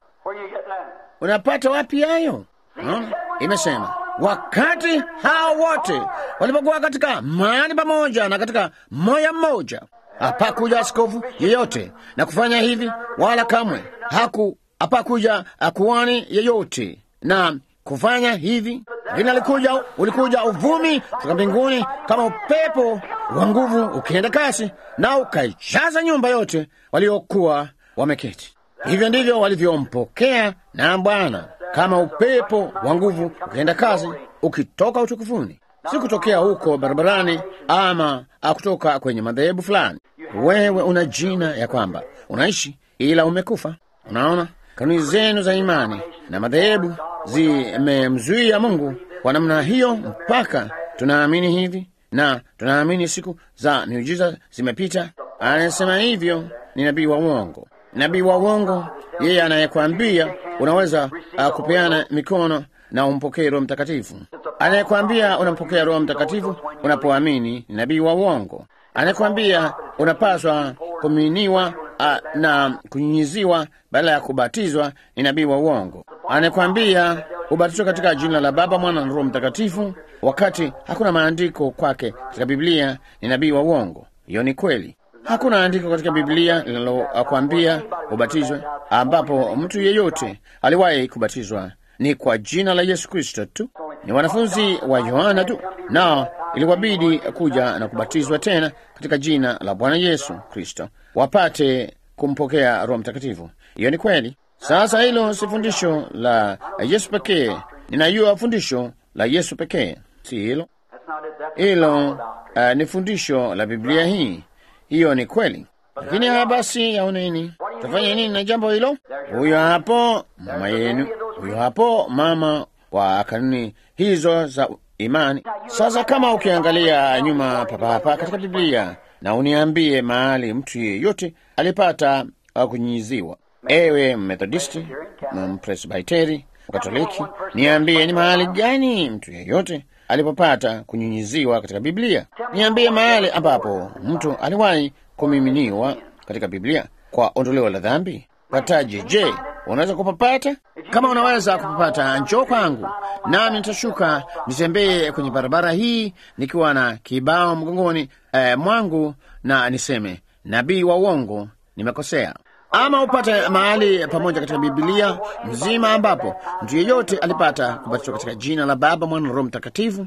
unapata wapi hayo? Unaona, imesema wakati hao wote walipokuwa katika mahali pamoja na katika moya mmoja, hapakuja askofu yeyote na kufanya hivi, wala kamwe haku hapakuja akuani yeyote na kufanya hivi lakini alikuja, ulikuja uvumi kutoka mbinguni kama upepo wa nguvu ukienda kasi, na ukaijaza nyumba yote waliokuwa wameketi. Hivyo ndivyo walivyompokea na Bwana, kama upepo wa nguvu ukienda kasi, ukitoka utukufuni, si kutokea huko barabarani ama kutoka kwenye madhehebu fulani. Wewe una jina ya kwamba unaishi, ila umekufa. Unaona, kanuni zenu za imani na madhehebu zimemzuia Mungu kwa namna hiyo, mpaka tunaamini hivi na tunaamini siku za miujiza zimepita. Anasema hivyo ni nabii wa uongo. Nabii wa uongo yeye anayekwambia unaweza uh, kupeana mikono na umpokee Roho Mtakatifu. Anayekwambia unampokea Roho Mtakatifu unapoamini ni nabii wa uongo. Anayekwambia unapaswa kuminiwa uh, na kunyunyiziwa badala ya kubatizwa ni nabii wa uongo. Anayekwambia ubatizwa katika jina la Baba, Mwana na Roho Mtakatifu wakati hakuna maandiko kwake katika Biblia ni nabii wa uongo. Hiyo ni kweli. Hakuna andiko katika Biblia linalokwambia ubatizwe, ambapo mtu yeyote aliwahi kubatizwa ni kwa jina la Yesu Kristo tu. Ni wanafunzi wa Yohana tu nao iliwabidi kuja na kubatizwa tena katika jina la Bwana Yesu Kristo wapate kumpokea Roho Mtakatifu. Hiyo ni kweli. Sasa hilo si fundisho la Yesu pekee, ninajua fundisho la Yesu pekee, si hilo hilo. Uh, ni fundisho la Biblia hii. Hiyo ni kweli, lakini haya basi, yaoneni tafanya nini na jambo hilo? Huyo hapo mama yenu, huyo hapo mama wa kanuni hizo za imani. Sasa kama ukiangalia nyuma papahapa katika Biblia na uniambie mahali mtu yeyote alipata kunyinyiziwa, ewe Methodisti, Mpresbiteri, Mkatoliki, niambie ni mahali gani mtu yeyote alipopata kunyunyiziwa katika Biblia. Niambie mahali ambapo mtu aliwahi kumiminiwa katika Biblia kwa ondoleo la dhambi. Pataje? Je, unaweza kupapata? Kama unaweza kupapata, njoo kwangu nami nitashuka nitembee kwenye barabara hii nikiwa na kibao mgongoni eh, mwangu na niseme nabii wa uongo, nimekosea. ama upate mahali pamoja katika Biblia mzima ambapo mtu yeyote alipata kubatizwa katika jina la Baba, Mwana na Roho Mtakatifu,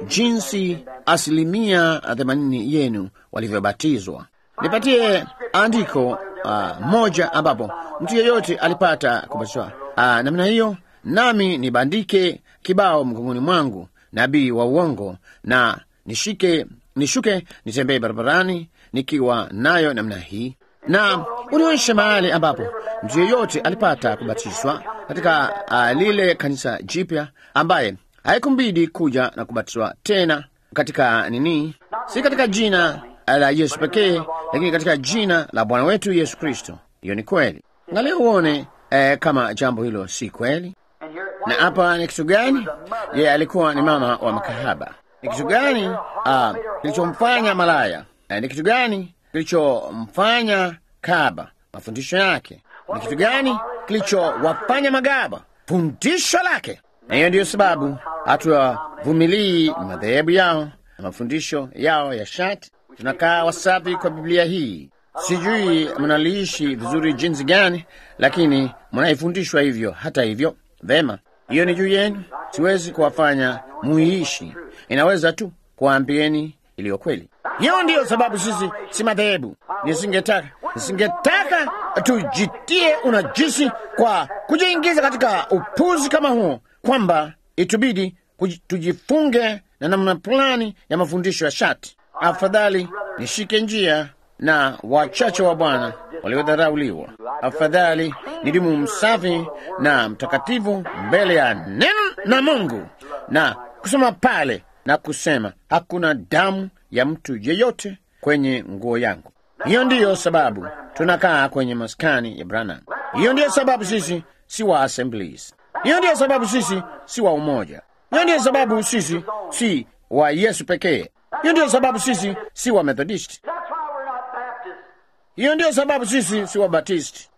jinsi asilimia themanini yenu walivyobatizwa. Nipatie andiko uh, moja ambapo mtu yeyote alipata kubatizwa uh, namna hiyo, nami nibandike kibao mgongoni mwangu, nabii wa uongo, na nishike nishuke nitembee barabarani nikiwa nayo namna hii na ulionyesha mahali ambapo mtu yeyote alipata kubatizwa katika uh, lile kanisa jipya ambaye haikumbidi kuja na kubatizwa tena katika nini, si katika jina la Yesu pekee, lakini katika jina la Bwana wetu Yesu Kristo. Hiyo ni kweli. Angalia uone eh, kama jambo hilo si kweli. Na hapa ni kitu gani? Yeye alikuwa ni mama wa makahaba. Ni kitu gani uh, kilichomfanya malaya? Eh, ni kitu gani kilichomfanya kaba? Mafundisho yake. Ni kitu gani kilichowafanya magaba? Fundisho lake. Na hiyo ndiyo sababu hatuwavumilii madhehebu yao na mafundisho yao ya shati. Tunakaa wasafi kwa Biblia hii. Sijui mnaliishi vizuri jinsi gani, lakini mnaifundishwa hivyo. Hata hivyo, vema, hiyo ni juu yenu. Siwezi kuwafanya muiishi, inaweza tu kuwaambieni iliyo kweli. Hiyo ndiyo sababu sisi si madhehebu. Nisingetaka nisingetaka tujitie unajisi kwa kujiingiza katika upuzi kama huo, kwamba itubidi kuji- tujifunge na namna fulani ya mafundisho ya shati. Afadhali nishike njia na wachache wa Bwana waliodharauliwa. Afadhali nidumu msafi na mtakatifu mbele ya neno na Mungu na kusema pale na kusema hakuna damu ya mtu yeyote kwenye nguo yangu. Hiyo ndiyo sababu tunakaa kwenye maskani ya Branham. Hiyo ndiyo sababu sisi si wa Assemblies. Hiyo ndiyo sababu sisi si wa umoja. Hiyo ndiyo sababu sisi si wa Yesu pekee. Hiyo ndiyo sababu sisi si wa Methodist. That's why we're not Baptists. Hiyo ndiyo sababu sisi si wa Batisti.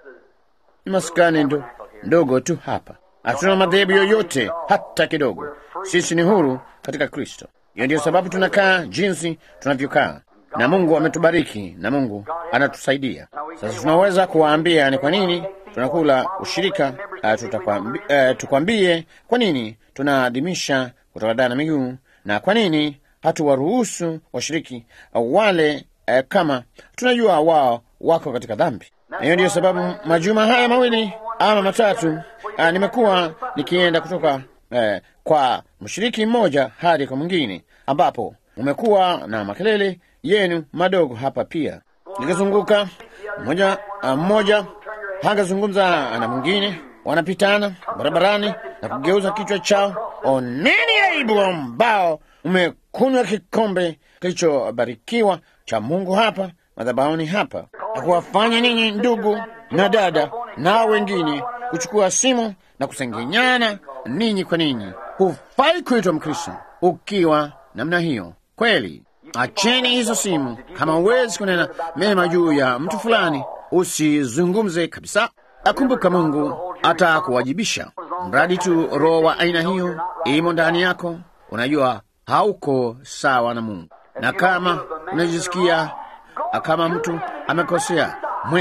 Ni maskani ndo, ndogo tu hapa. Hatuna madhehebu yoyote hata kidogo. Sisi ni huru katika Kristo. Hiyo ndiyo sababu tunakaa jinsi tunavyokaa, na Mungu ametubariki na Mungu anatusaidia. Sasa tunaweza kuwaambia ni kwa nini tunakula ushirika. Uh, tutakwambi, uh, tukwambie kwa nini tunaadhimisha kutawadana miguu na kwa nini hatuwaruhusu washiriki uh, wale uh, kama tunajua wao wako katika dhambi. Na hiyo ndiyo sababu majuma haya mawili ama matatu uh, nimekuwa nikienda kutoka uh, kwa mshiriki mmoja hadi kwa mwingine, ambapo umekuwa na makelele yenu madogo hapa pia, nikizunguka mmoja uh, mmoja hangazungumza na mwingine, wanapitana barabarani na kugeuza kichwa chao. Oneni aibu ambao umekunywa kikombe kilichobarikiwa cha Mungu hapa madhabahuni hapa, na kuwafanya ninyi ndugu na dada na wengine kuchukua simu na kusengenyana ninyi kwa ninyi. Hufai kuitwa Mkristo ukiwa namna hiyo. Kweli, acheni hizo simu. Kama huwezi kunena mema juu ya mtu fulani, usizungumze kabisa. Akumbuka, Mungu atakuwajibisha mradi tu roho wa aina hiyo imo ndani yako. Unajua hauko sawa na Mungu, na kama unajisikia kama mtu amekosea,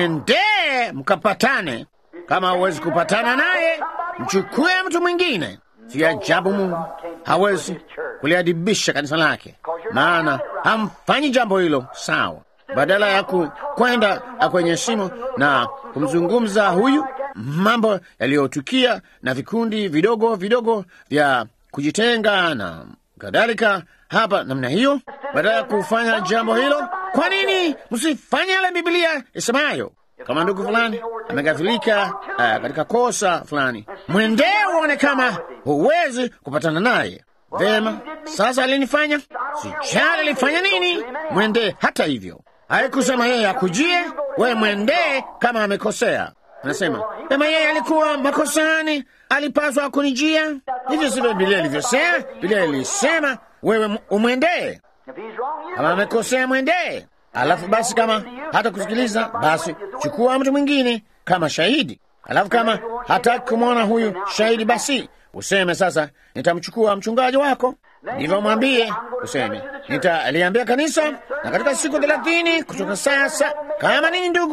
mwendee mkapatane. Kama huwezi kupatana naye, mchukue mtu mwingine. Si ajabu Mungu hawezi kuliadibisha kanisa lake, maana hamfanyi jambo hilo sawa. Badala ya ku- kwenda kwenye simu na kumzungumza huyu mambo yaliyotukia na vikundi vidogo vidogo vya kujitenga na kadhalika hapa namna hiyo, badala ya kufanya jambo hilo, kwa nini msifanye yale Biblia isemayo? Kama ndugu fulani ameghafilika uh, katika kosa fulani, mwendee uone kama huwezi kupatana naye. Vema, sasa alinifanya sijali alifanya nini, mwendee hata hivyo. Haikusema yeye akujie, we mwendee kama amekosea. Anasema kama yeye alikuwa makosani, alipaswa kunijia. Hivyo sivyo Biblia ilivyosema. Biblia ilisema wewe umwendee, If he's wrong, you kama amekosea mwendee. Alafu basi kama hata kusikiliza, basi chukua mtu mwingine kama shahidi. Alafu kama hataki kumwona huyu shahidi, basi useme sasa, nitamchukua mchungaji wako, ndivyo mwambie, useme nitaliambia kanisa, na katika siku thelathini kutoka sasa, kama ninyi ndugu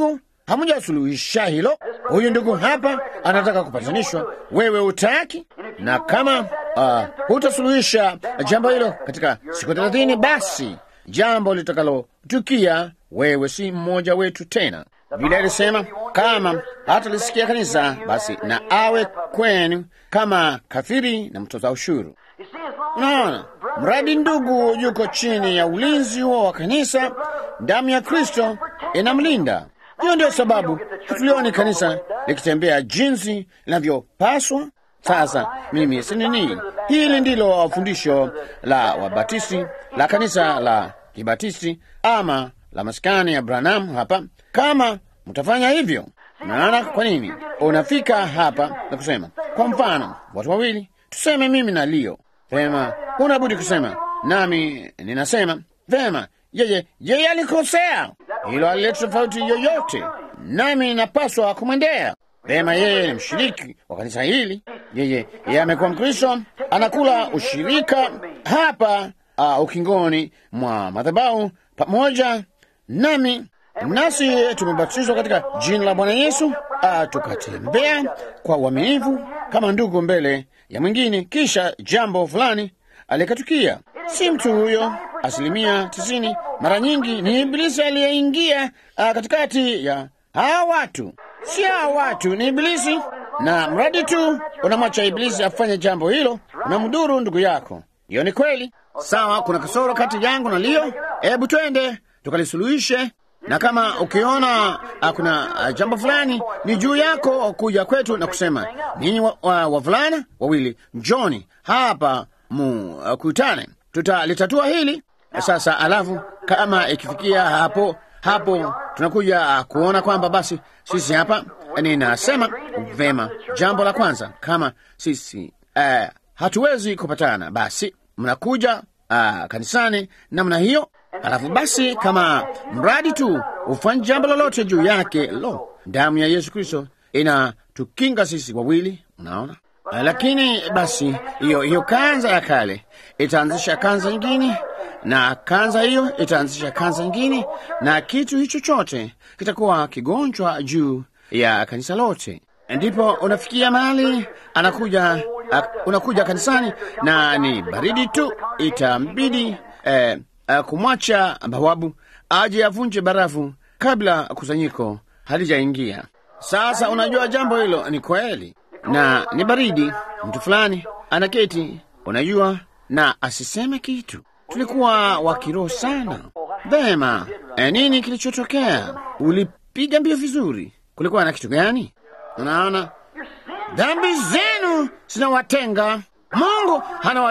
hamujasuluhisha hilo. Huyu ndugu hapa anataka kupatanishwa, wewe utaki, na kama uh, hutasuluhisha jambo hilo katika siku thelathini, basi jambo litakalotukia wewe si mmoja wetu tena. Vile alisema kama hatalisikia kanisa, basi na awe kwenu kama kafiri na mtoza ushuru. Unaona, mradi ndugu yuko chini ya ulinzi huo wa kanisa, damu ya Kristo inamlinda. Hiyo ndio sababu hatulioni kanisa likitembea jinsi linavyopaswa. Sasa mimi si nini, hili ndilo fundisho la Wabatisti la kanisa la Kibatisti ama la maskani ya Branham hapa. Kama mtafanya hivyo, naona kwa nini unafika hapa na kusema, kwa mfano, watu wawili tuseme, mimi na Leo Vema, unabudi kusema nami ninasema vema, yeye yeye alikosea, hilo alileta tofauti yoyote, nami napaswa kumwendea. Vema, yeye ni mshiriki wa kanisa hili, yeye yeye amekuwa Mkristo, anakula ushirika hapa uh, ukingoni mwa madhabahu pamoja nami, nasi tumebatizwa katika jina la Bwana Yesu, uh, tukatembea kwa uaminifu kama ndugu mbele ya mwingine, kisha jambo fulani alikatukia. Si mtu huyo, asilimia tisini mara nyingi ni Ibilisi aliyeingia uh, katikati ya hawa watu. Si hawa watu, ni Ibilisi, na mradi tu unamwacha Ibilisi afanye jambo hilo, unamdhuru ndugu yako. Hiyo ni kweli. Sawa, kuna kasoro kati yangu na Leo, hebu twende tukalisuluhishe na kama ukiona uh, kuna uh, jambo fulani ni juu yako kuja kwetu na kusema ninyi wavulana wa, wa wawili njoni hapa mukutane, uh, tutalitatua hili sasa. Alafu kama ikifikia hapo hapo tunakuja uh, kuona kwamba basi sisi hapa, ninasema vema, jambo la kwanza kama sisi uh, hatuwezi kupatana, basi mnakuja uh, kanisani namna hiyo Alafu basi kama mradi tu ufanye jambo lolote juu yake, lo, damu ya Yesu Kristo inatukinga sisi wawili, unaona. Lakini basi hiyo hiyo kanza ya kale itaanzisha kanza nyingine, na kanza hiyo itaanzisha kanza nyingine, na kitu hicho chote kitakuwa kigonjwa juu ya kanisa lote. Ndipo unafikia mahali anakuja uh, unakuja kanisani na ni baridi tu, itambidi eh, Uh, kumwacha bawabu aje avunje barafu kabla kusanyiko halijaingia. Sasa unajua jambo hilo ni kweli, na ni baridi. Mtu fulani anaketi, unajua, na asiseme kitu. Tulikuwa wa kiroho sana. Vema, e, nini kilichotokea? Ulipiga mbio vizuri. Kulikuwa na kitu gani? Unaona, dhambi zenu zinawatenga. Mungu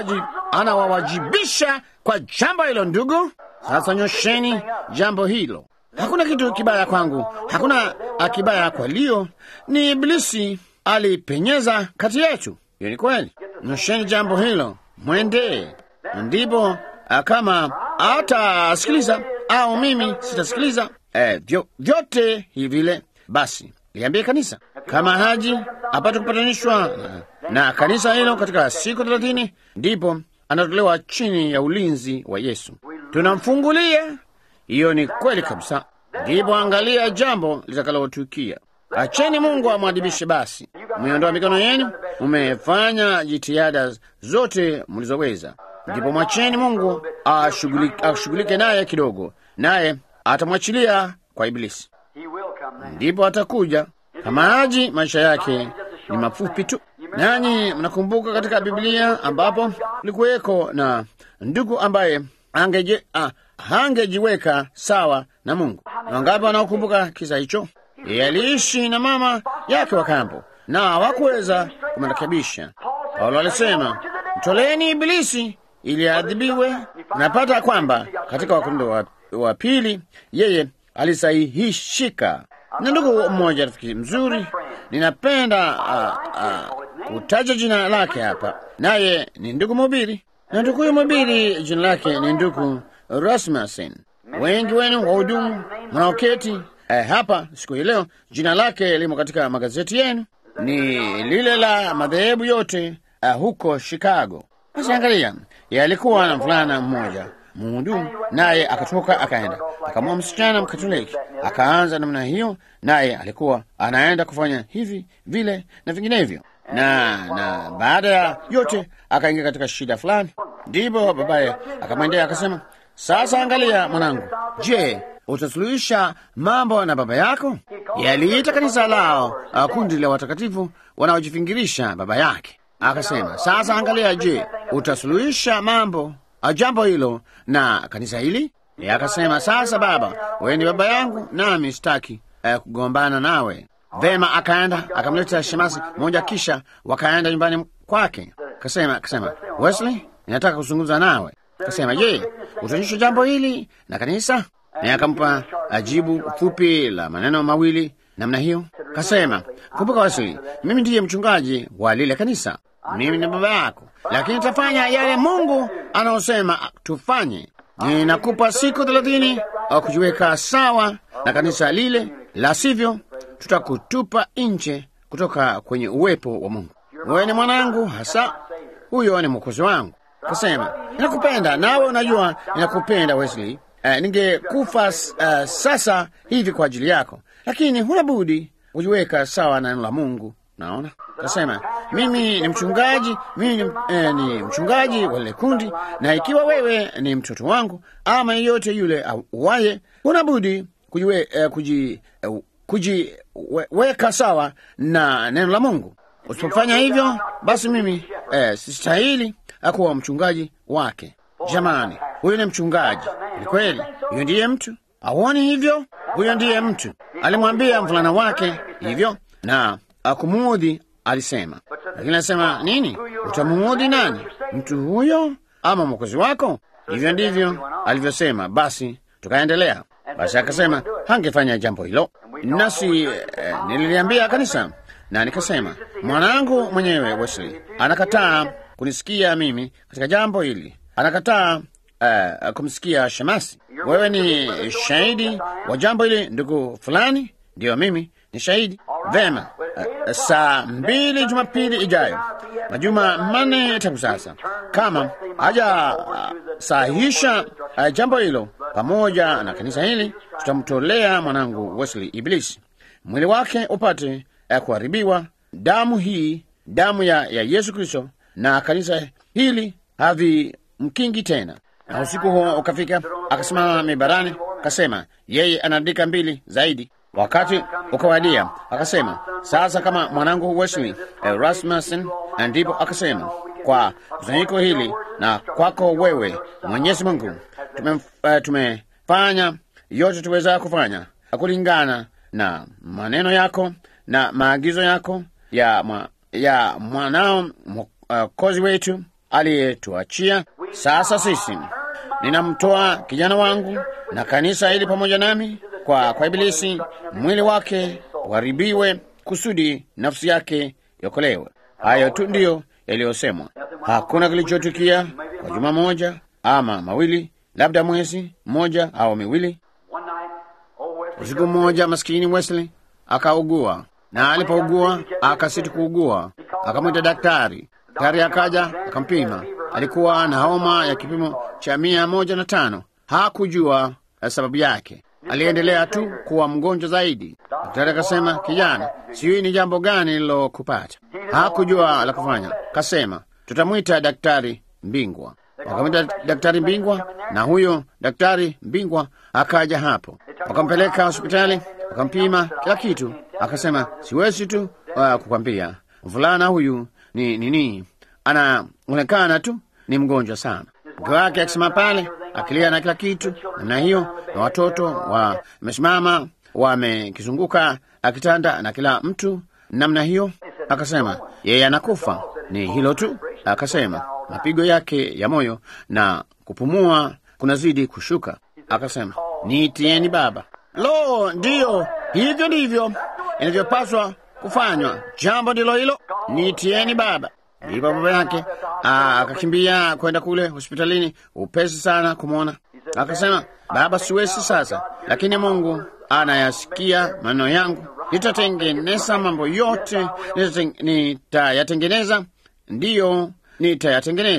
anawawajibisha kwa jambo hilo, ndugu. Sasa nyosheni jambo hilo. Hakuna kitu kibaya kwangu, hakuna kibaya kwa Leo. Ni Ibilisi alipenyeza kati yetu. Hiyo ni kweli. Nyosheni jambo hilo, mwendee. Ndipo kama hatasikiliza au mimi sitasikiliza, eh, vyo, vyote hivi vile, basi liambie kanisa kama haji apate kupatanishwa na, na kanisa hilo katika siku thelathini, ndipo anatolewa chini ya ulinzi wa Yesu, tunamfungulia. Hiyo ni kweli kabisa. Ndipo angalia jambo litakalotukia. Acheni Mungu amwadibishe. Basi mmeondoa mikono yenu, mmefanya jitihada zote mlizoweza, ndipo mwacheni Mungu ashughulike naye kidogo, naye atamwachilia kwa Ibilisi. Ndipo atakuja kama haji. Maisha yake ni mafupi tu. Nanyi mnakumbuka katika Biblia ambapo kulikuweko na ndugu ambaye angeje, ah, hangejiweka sawa na Mungu. Na wangapi wanaokumbuka kisa hicho? Yeye aliishi na mama yake wa kambo na hawakuweza kumrekebisha. Paulo alisema mtoleeni Ibilisi ili aadhibiwe. Napata kwamba katika Wakorintho wa, wa pili yeye alisahihishika na ndugu mmoja, rafiki mzuri, ninapenda kutaja jina lake hapa, naye ni ndugu mhubiri, na ndugu huyu mhubiri jina lake ni ndugu Rasmussen. Wengi wenu wahudumu mnaoketi eh, hapa siku hii leo, jina lake limo katika magazeti yenu, ni lile la madhehebu yote eh, huko Chicago. Basi angalia, yeye alikuwa na mvulana mmoja mhudumu, naye akatoka akaenda akamua msichana Mkatoliki, akaanza namna hiyo, naye alikuwa anaenda kufanya hivi vile na vinginevyo, na na baada ya yote akaingia katika shida fulani. Ndipo babaye akamwendea akasema, sasa angalia mwanangu, je, utasuluhisha mambo na baba yako? Yaliita kanisa lao uh, kundi la watakatifu wanaojifingirisha baba yake. Akasema, sasa angalia, je, utasuluhisha mambo uh, jambo hilo na kanisa hili? Yeye akasema, sasa baba, wewe ni baba yangu, nami sitaki uh, kugombana nawe. Vema, akaenda akamleta shemasi moja, kisha wakaenda nyumbani kwake. Kasema kasema, Wesley, ninataka kuzungumza nawe. Kasema, je, utaonyesha jambo hili na kanisa? Naye akampa ajibu fupi la maneno mawili namna hiyo. Kasema, kumbuka Wesley, mimi ndiye mchungaji wa lile kanisa, mimi ni baba yako, lakini tafanya yale Mungu anaosema tufanye. Ninakupa siku thelathini au kujiweka sawa na kanisa lile, la sivyo tutakutupa nje kutoka kwenye uwepo wa Mungu. Wewe ni mwanangu hasa, huyo ni mwokozi wangu. Kasema, ninakupenda nawe unajua ninakupenda Wesley. Uh, ningekufa uh, sasa hivi kwa ajili yako, lakini huna budi kujiweka sawa na neno la Mungu. Naona kasema, mimi ni mchungaji, mimi ni, eh, ni mchungaji wa lile kundi, na ikiwa wewe ni mtoto wangu ama yeyote yule auaye, huna budi kujiwe, eh, kuji, eh, kujiweka sawa na neno la Mungu. Usipofanya hivyo, basi mimi eh, sistahili akuwa mchungaji wake. Jamani, huyu ni mchungaji, ni kweli. Huyo ndiye mtu, auoni hivyo? Huyo ndiye mtu. Alimwambia mvulana wake hivyo na akumuudhi, alisema. Lakini alisema nini? Utamuudhi nani? Mtu huyo ama mwokozi wako? Hivyo ndivyo alivyosema. Basi tukaendelea. Basi akasema hangefanya jambo hilo, nasi eh, nililiambia kanisa na nikasema, mwanangu mwenyewe Wesley anakataa kunisikia mimi katika jambo hili, anakataa uh, kumsikia shemasi. Wewe ni shahidi wa jambo hili, ndugu fulani. Ndiyo, mimi ni shahidi. Vema. Uh, saa mbili Jumapili ijayo, majuma manne tangu sasa, kama haja uh, sahihisha uh, jambo hilo pamoja na kanisa hili, tutamtolea mwanangu Wesley Ibilisi, mwili wake upate uh, kuharibiwa. Damu hii, damu ya, ya Yesu Kristo na kanisa hili havimkingi tena. Na usiku huo ukafika, akasimama mibarani, akasema yeye anaandika mbili zaidi. Wakati ukawadia, akasema sasa, kama mwanangu Wesley eh, Rasmussen. Na ndipo akasema kwa kusanyiko hili na kwako wewe, Mwenyezi Mungu, tume, uh, tumefanya yote tuweza kufanya kulingana na maneno yako na maagizo yako ya, mwa, ya mwanao mwokozi uh, wetu aliyetuachia. Sasa sisi ninamtoa kijana wangu na kanisa hili pamoja nami kwa, kwa Ibilisi, mwili wake uharibiwe kusudi nafsi yake iokolewe. Hayo tu ndiyo yaliyosemwa. Hakuna kilichotukia kwa juma moja ama mawili, labda mwezi mmoja au miwili. Usiku mmoja, maskini Wesley akaugua, na alipougua akasiti kuugua, akamwita daktari. Daktari akaja akampima, alikuwa na homa ya kipimo cha mia moja na tano. Hakujua sababu yake, aliendelea tu kuwa mgonjwa zaidi. Daktari akasema, kijana, sijui ni jambo gani lilokupata. Hakujua la kufanya, kasema tutamwita daktari mbingwa. Wakamwita daktari mbingwa, na huyo daktari mbingwa akaja hapo, wakampeleka hospitali, wakampima kila kitu, akasema siwezi tu uh, kukwambia mvulana huyu ni nini, anaonekana tu ni mgonjwa sana. Mke wake akisema pale akilia na kila kitu namna hiyo, na watoto wamesimama wamekizunguka akitanda na kila mtu namna hiyo. Akasema yeye anakufa, ni hilo tu. Akasema mapigo yake ya moyo na kupumua kunazidi kushuka. Akasema niitieni baba. Lo, ndiyo, hivyo ndivyo inavyopaswa kufanywa. Jambo ndilo hilo, niitieni baba. Ndipo baba yake akakimbia kwenda kule hospitalini upesi sana kumwona. Akasema, baba, siwezi sasa, lakini Mungu anayasikia maneno yangu. Nitatengeneza mambo yote, nitayatengeneza, ndiyo nitayatengeneza.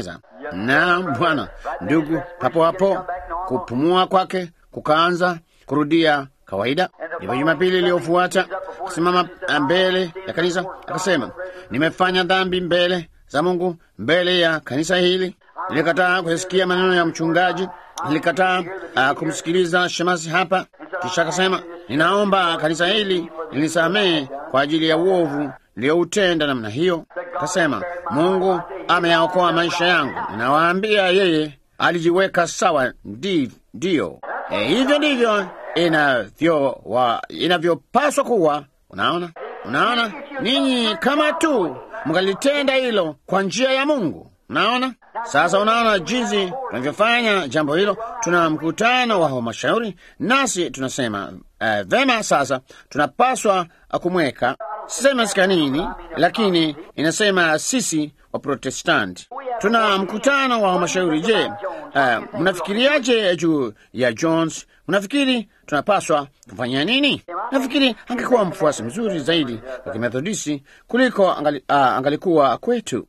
Naam Bwana. Ndugu, hapo hapo kupumua kwake kukaanza kurudia kawaida. Ndipo Jumapili iliyofuata akasimama mbele ya kanisa akasema, nimefanya dhambi mbele za Mungu, mbele ya kanisa hili. Nilikataa kuyasikia maneno ya mchungaji, nilikataa uh, kumsikiliza shemasi hapa. Kisha akasema, ninaomba kanisa hili nilisamehe kwa ajili ya uovu niliyoutenda namna hiyo. Akasema, Mungu ameyaokoa maisha yangu, ninawaambia yeye alijiweka sawa. Ndi, ndiyo e, hivyo ndivyo inavyo wa inavyopaswa kuwa. Unaona, unaona, ninyi kama tu mkalitenda hilo kwa njia ya Mungu. Unaona sasa, unaona jinsi tunavyofanya jambo hilo. Tuna mkutano wa halmashauri, nasi tunasema uh, vema, sasa tunapaswa kumweka sisema sikanini, lakini inasema sisi wa Protestanti tuna mkutano wa halmashauri. Je, uh, mnafikiriaje juu ya Jones? Mnafikiri tunapaswa kufanya nini? Nafikiri angekuwa mfuasi mzuri zaidi wa Kimethodisti kuliko angali, uh, angalikuwa kwetu.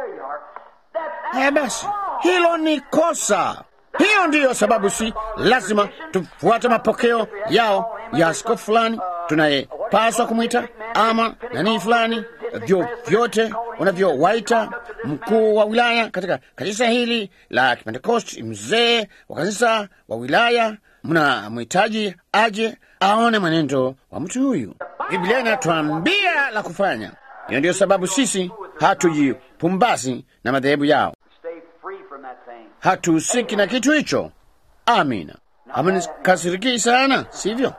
Haya basi, hilo ni kosa. Hiyo ndiyo sababu si lazima tufuate mapokeo yao ya askofu fulani tunayepaswa kumwita ama nanii fulani, vyovyote unavyowaita mkuu wa wilaya katika kanisa hili la Kipentekosti, mzee wa kanisa wa wilaya, mnamhitaji aje aone mwenendo wa mtu huyu. Biblia inatuambia la kufanya. Hiyo ndiyo sababu sisi hatujipumbazi na madhehebu yao, hatuhusiki na kitu hicho. Amina. Amenikasiriki sana, sivyo?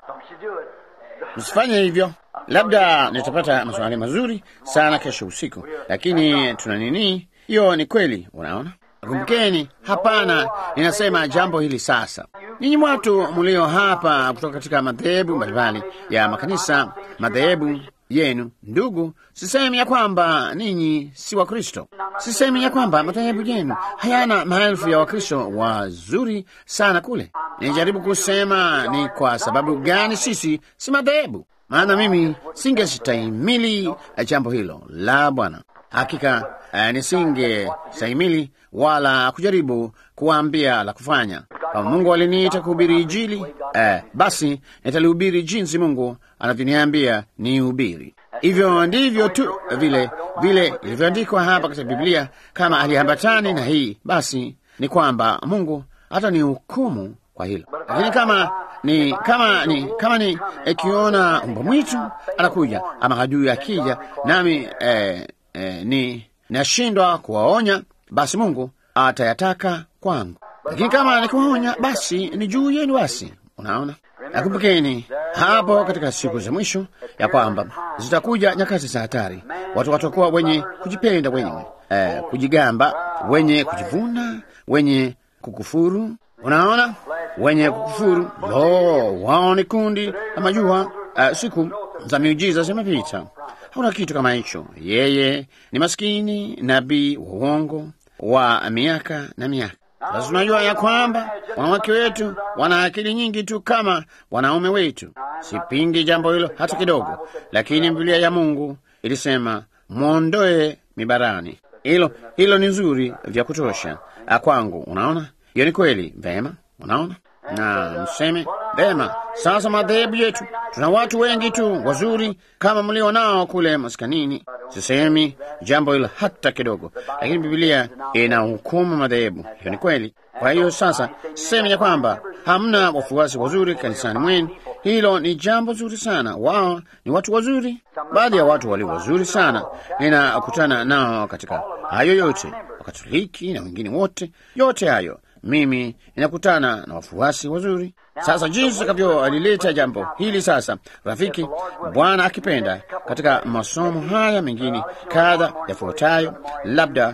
Msifanye hivyo. Labda nitapata maswali mazuri sana kesho usiku, lakini tuna nini? Hiyo ni kweli. Unaona, kumbukeni, hapana, ninasema jambo hili sasa. Ninyi watu mlio hapa kutoka katika madhehebu mbalimbali ya makanisa, madhehebu yenu, ndugu, sisemi ya kwamba ninyi si Wakristo. Sisemi ya kwamba madhehebu yenu hayana maelfu ya Wakristo wazuri sana kule. Nijaribu kusema ni kwa sababu gani sisi si madhehebu, maana mimi singestahimili jambo hilo la Bwana. Hakika uh, nisingestahimili wala kujaribu kuwaambia la kufanya. Kama Mungu aliniita kuhubiri Injili, uh, basi nitalihubiri jinsi Mungu anavyoniambia ni hubiri. Hivyo ndivyo tu vile vile ilivyoandikwa hapa katika Biblia. Kama aliambatani na hii, basi ni kwamba Mungu hata ni hukumu kwa hilo. Lakini kama ni kama ni kama ni ikiona mbwa mwitu anakuja ama adui akija, nami eh, eh, ni nashindwa kuwaonya, basi Mungu atayataka kwangu. Lakini kama nikuonya, basi ni juu yenu. Basi unaona, nakumbukeni hapo katika siku za mwisho ya kwamba zitakuja nyakati za hatari. Watu watakuwa wenye kujipenda, wenye eh, kujigamba, wenye kujivuna, wenye kukufuru. Unaona, wenye kukufuru, lo, wao ni kundi la majua. Uh, siku za miujiza zimepita, hauna kitu kama hicho. Yeye ni maskini nabii wa uongo wa miaka na miaka. Sasa tunajua ya kwamba wanawake wetu wana akili nyingi tu kama wanaume wetu. Sipingi jambo hilo hata kidogo, lakini Biblia ya Mungu ilisema mwondoe mibarani. Hilo hilo ni nzuri vya kutosha kwangu. Unaona, hiyo ni kweli. Vema, unaona na mseme vema. Sasa madhehebu yetu tuna watu wengi tu wazuri kama mlio nao kule maskanini. Sisemi jambo hilo hata kidogo, lakini Biblia ina hukumu madhehebu. Hiyo ni kweli. Kwa hiyo sasa sisemi ya kwamba hamna wafuasi wazuri kanisani mwenu. Hilo ni jambo zuri sana, wao ni watu wazuri. Baadhi ya watu walio wazuri sana ninakutana nao katika hayo yote, Wakatoliki na wengine wote, yote hayo mimi ninakutana na wafuasi wazuri. Sasa jinsi tutakavyolileta jambo hili sasa, rafiki, Bwana akipenda, katika masomo haya mengine kadha yafuatayo, labda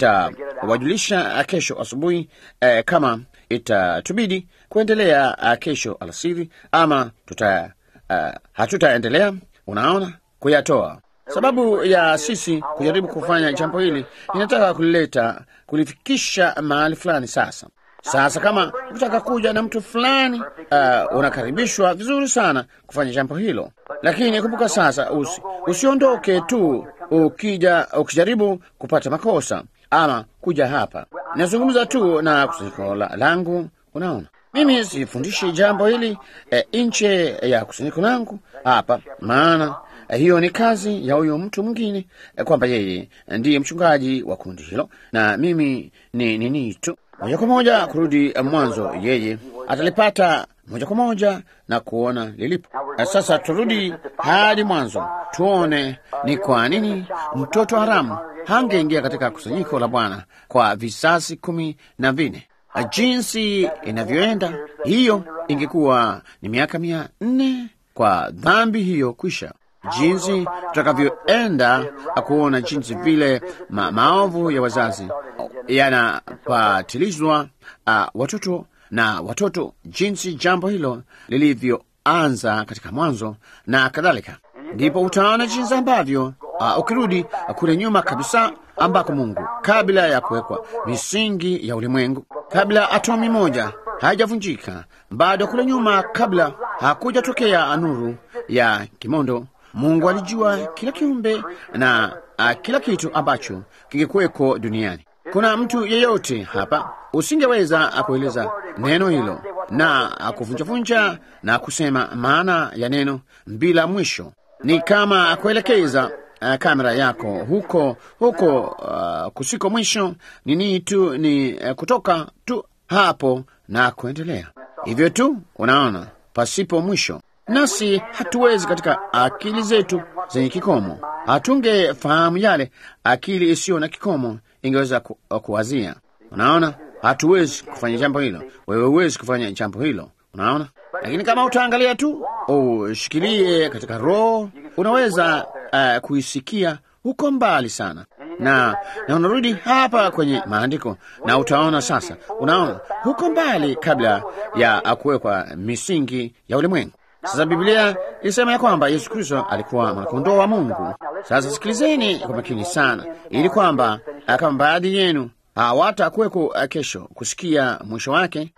itawajulisha kesho asubuhi eh, kama itatubidi kuendelea uh, kesho alasiri ama tuta uh, hatutaendelea, unaona, kuyatoa sababu ya sisi kujaribu kufanya jambo hili, inataka kulileta kulifikisha mahali fulani. Sasa sasa, kama ukitaka kuja na mtu fulani uh, unakaribishwa vizuri sana kufanya jambo hilo, lakini kumbuka sasa, usi, usiondoke tu ukija ukijaribu kupata makosa ama kuja hapa. Nazungumza tu na kusanyiko la- langu. Unaona, mimi sifundishi jambo hili e, nje ya kusanyiko langu hapa, maana eh, hiyo ni kazi ya huyo mtu mwingine eh, kwamba yeye ndiye mchungaji wa kundi hilo na mimi ni nini tu moja kwa moja kurudi eh, mwanzo. Yeye atalipata moja kwa moja na kuona lilipo. Eh, Sasa turudi hadi mwanzo tuone ni kwa nini mtoto haramu hangeingia katika kusanyiko la Bwana kwa visasi kumi na vinne. Jinsi inavyoenda hiyo, ingekuwa ni miaka mia nne kwa dhambi hiyo kwisha. Jinsi tutakavyoenda kuona jinsi vile ma maovu ya wazazi yanapatilizwa uh, watoto na watoto, jinsi jambo hilo lilivyoanza katika mwanzo na kadhalika, ndipo utaona jinsi ambavyo uh, ukirudi uh, kule nyuma kabisa ambako Mungu kabla ya kuwekwa misingi ya ulimwengu, kabla atomi moja haijavunjika, bado kule nyuma, kabla hakujatokea nuru ya kimondo, Mungu alijua kila kiumbe na uh, kila kitu ambacho kingekuweko duniani. Kuna mtu yeyote hapa usingeweza kueleza neno hilo na kuvunjavunja na kusema maana ya neno bila mwisho. Ni kama kuelekeza uh, kamera yako huko huko uh, kusiko mwisho. Nini tu ni uh, kutoka tu hapo na kuendelea hivyo tu, unaona, pasipo mwisho. Nasi hatuwezi katika akili zetu zenye kikomo, hatungefahamu yale akili isiyo na kikomo ingeweza ku, kuwazia. Unaona, hatuwezi kufanya jambo hilo, wewe huwezi kufanya jambo hilo, unaona. Lakini kama utaangalia tu, ushikilie katika roho, unaweza uh, kuisikia huko mbali sana na na unarudi hapa kwenye maandiko na utaona sasa, unaona huko mbali, kabla ya kuwekwa misingi ya ulimwengu. Sasa Biblia ilisema ya kwamba Yesu Kristo alikuwa mwanakondoo wa Mungu. Sasa sikilizeni kwa makini sana, ili kwamba kama baadhi yenu hawatakuweko kesho kusikia mwisho wake.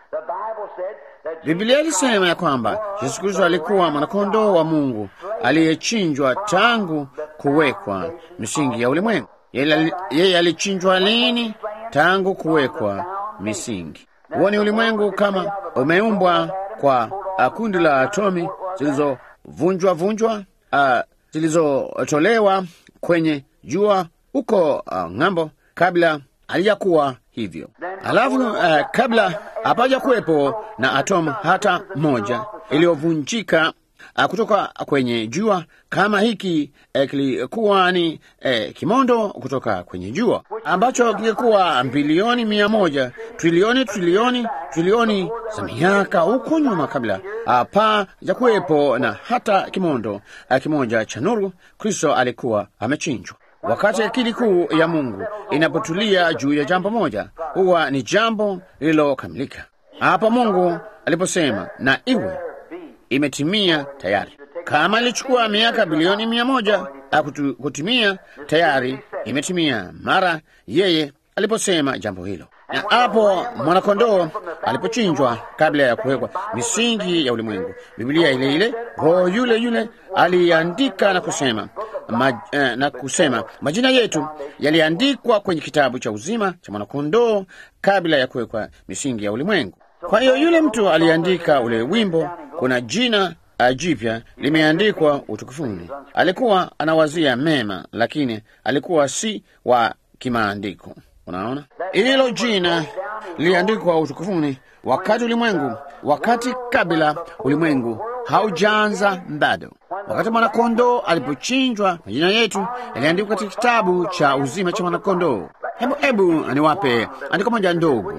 Biblia ilisema ya kwamba Yesu Kristo alikuwa mwanakondoo wa Mungu aliyechinjwa tangu kuwekwa misingi ya ulimwengu. Yeye alichinjwa lini? Tangu kuwekwa misingi. Huo ni ulimwengu kama umeumbwa kwa kundi la atomi zilizovunjwa vunjwa, uh, zilizotolewa kwenye jua huko uh, ng'ambo, kabla halijakuwa hivyo. Alafu uh, kabla hapaja kuwepo na atomu hata moja iliyovunjika uh, kutoka kwenye jua kama hiki eh, kilikuwa ni eh, kimondo kutoka kwenye jua ambacho kingekuwa bilioni mia moja trilioni trilioni trilioni za miaka huko nyuma, kabla hapa ya kuwepo na hata kimondo uh, kimoja cha nuru. Kristo alikuwa amechinjwa. Wakati akili kuu ya Mungu inapotulia juu ya jambo moja, huwa ni jambo lililokamilika. Hapo Mungu aliposema na iwe, imetimia tayari. Kama ilichukua miaka bilioni mia moja akutu, kutimia, tayari imetimia mara yeye aliposema jambo hilo. Na hapo mwanakondoo alipochinjwa kabla ya kuwekwa misingi ya ulimwengu, Biblia ile ile, Roho yule yule aliandika na kusema ma, eh, na kusema majina yetu yaliandikwa kwenye kitabu cha uzima cha mwanakondoo kabla ya kuwekwa misingi ya ulimwengu. Kwa hiyo yule mtu aliandika ule wimbo, kuna jina jipya limeandikwa utukufuni. Alikuwa anawazia mema, lakini alikuwa si wa kimaandiko. Unaona, hilo jina liliandikwa utukufuni wakati ulimwengu, wakati kabla ulimwengu haujaanza bado. Wakati mwanakondoo alipochinjwa, majina yetu yaliandikwa katika kitabu cha uzima cha mwanakondoo. Hebu hebu niwape andiko moja ndogo,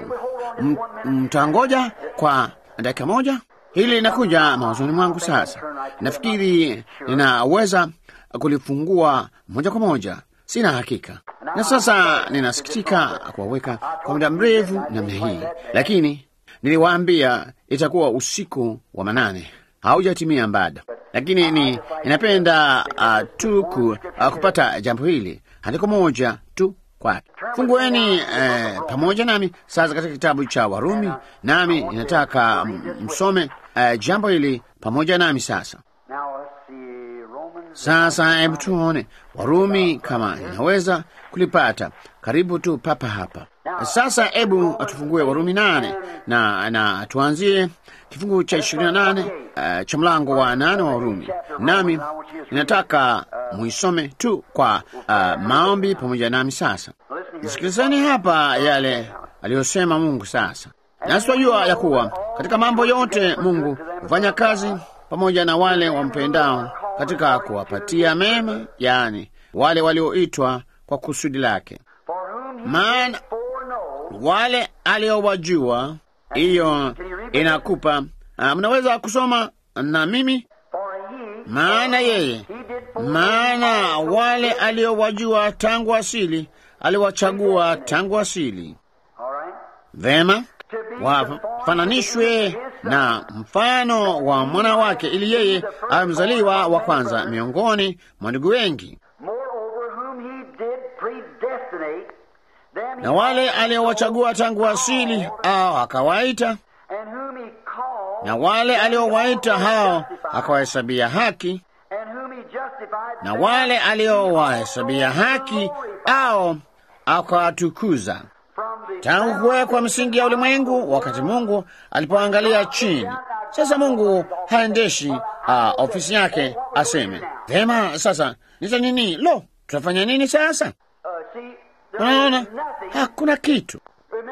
mtangoja kwa dakika moja. Hili linakuja mawazoni mwangu sasa. Nafikiri ninaweza kulifungua moja kwa moja, sina hakika. Na sasa ninasikitika kuwaweka kwa muda mrefu namna hii, lakini niliwaambia itakuwa usiku wa manane, haujatimia bado, lakini ni inapenda uh, tu ku, uh, kupata jambo hili andiko moja tu kwake. Fungueni eh, pamoja nami sasa katika kitabu cha Warumi, nami ninataka msome eh, jambo hili pamoja nami sasa. Sasa hebu tuone Warumi kama inaweza kulipata karibu tu papa hapa. Sasa hebu tufungue Warumi nane na, na tuanzie kifungu cha ishirini na nane uh, cha mlango wa nane wa Warumi, nami ninataka muisome tu kwa uh, maombi pamoja nami. Sasa sikilizeni hapa yale aliyosema Mungu. Sasa nasi twajua ya kuwa katika mambo yote Mungu hufanya kazi pamoja na wale wampendao katika kuwapatia mema, yaani wale walioitwa kwa kusudi lake. Maana wale aliowajua, hiyo inakupa uh, mnaweza kusoma na mimi, maana yeye, maana wale aliowajua tangu asili aliwachagua tangu asili. Vema, wafananishwe na mfano wa mwana wake, ili yeye awe mzaliwa wa kwanza miongoni mwa ndugu wengi. Na wale aliowachagua tangu asili au akawaita, na wale aliowaita hao akawahesabia haki, na wale aliowahesabia haki au akawatukuza tangu kuwekwa misingi ya ulimwengu, wakati Mungu alipoangalia chini. Sasa Mungu haendeshi uh, ofisi yake aseme vema, sasa nita nini? Lo, tutafanya nini sasa? Unaona, hakuna kitu.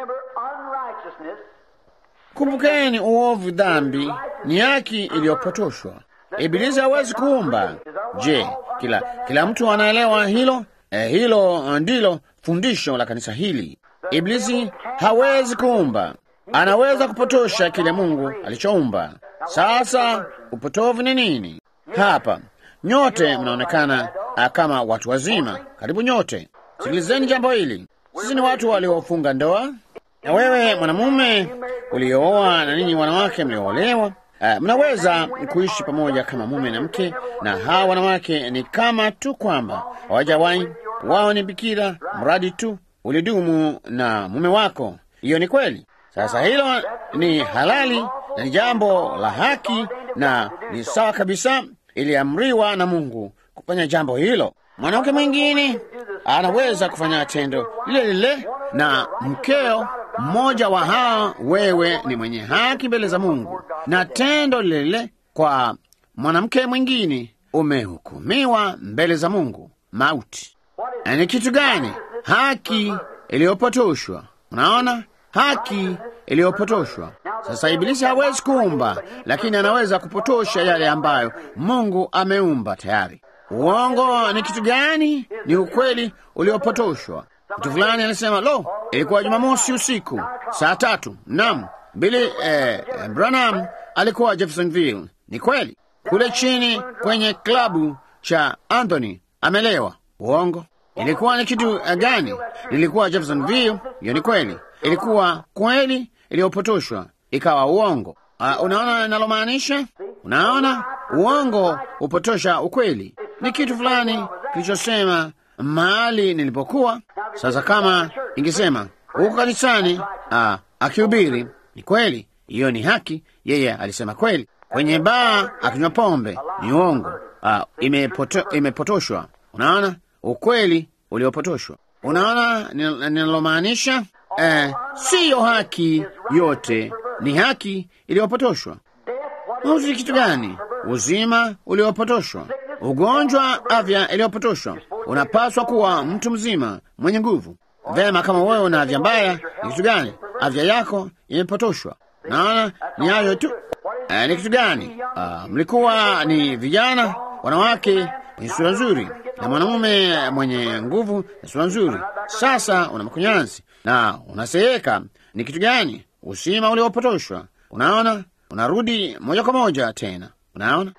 Kumbukeni, uovu, dhambi ni haki iliyopotoshwa. Ibilisi hawezi kuumba. Je, kila kila mtu anaelewa hilo? Eh, hilo ndilo fundisho la kanisa hili. Iblisi hawezi kuumba, anaweza kupotosha kile Mungu alichoumba. Sasa upotovu ni nini hapa? Nyote mnaonekana kama watu wazima, karibu nyote. Sikilizeni jambo hili, sisi ni watu waliofunga ndoa, na wewe mwanamume uliooa na ninyi wanawake mlioolewa, uh, mnaweza kuishi pamoja kama mume na mke, na hawa wanawake ni kama tu kwamba hawajawahi, wao ni bikira, mradi tu ulidumu na mume wako. Hiyo ni kweli. Sasa hilo ni halali na ni jambo la haki na ni sawa kabisa, iliamriwa na Mungu kufanya jambo hilo. Mwanamke mwingine anaweza kufanya tendo lile lile na mkeo mmoja wa hao. Wewe ni mwenye haki mbele za Mungu, na tendo lile lile kwa mwanamke mwingine umehukumiwa mbele za Mungu mauti. Ni kitu gani? Haki iliyopotoshwa. Unaona, haki iliyopotoshwa. Sasa Ibilisi hawezi kuumba, lakini anaweza kupotosha yale ambayo Mungu ameumba tayari. Uongo ni kitu gani? Ni ukweli uliopotoshwa. Mtu fulani alisema, lo, ilikuwa Jumamosi usiku saa tatu. Naam, Billy eh, Branham alikuwa Jeffersonville. Ni kweli, kule chini kwenye klabu cha Anthony amelewa. Uongo. Ilikuwa ni kitu gani? Nilikuwa Jeffersonville. Hiyo ni kweli, ilikuwa kweli iliyopotoshwa ikawa uongo. Uh, unaona ninalomaanisha? Unaona, uongo upotosha ukweli. Ni kitu fulani kilichosema mahali nilipokuwa. Sasa kama ingesema huko kanisani, uh, akihubiri, ni kweli, hiyo ni haki. Yeye alisema kweli. Kwenye baa akinywa pombe, ni uongo. Uh, imepoto, imepotoshwa. Unaona ukweli uliopotoshwa. Unaona ninalomaanisha? Eh, siyo haki yote, ni haki iliyopotoshwa. Mauti ni kitu gani? Uzima uliopotoshwa, ugonjwa, afya iliyopotoshwa. Unapaswa kuwa mtu mzima mwenye nguvu. Vema, kama wewe una afya mbaya, ni kitu gani? Afya yako imepotoshwa. Naona ni hayo tu. Eh, ni kitu gani? Ah, mlikuwa ni vijana, wanawake wenye sura nzuri na mwanamume mwenye nguvu na sura nzuri. Sasa una makunyanzi na unaseeka. Ni kitu gani? Usima uliopotoshwa. Unaona, unarudi moja kwa moja tena. Unaona,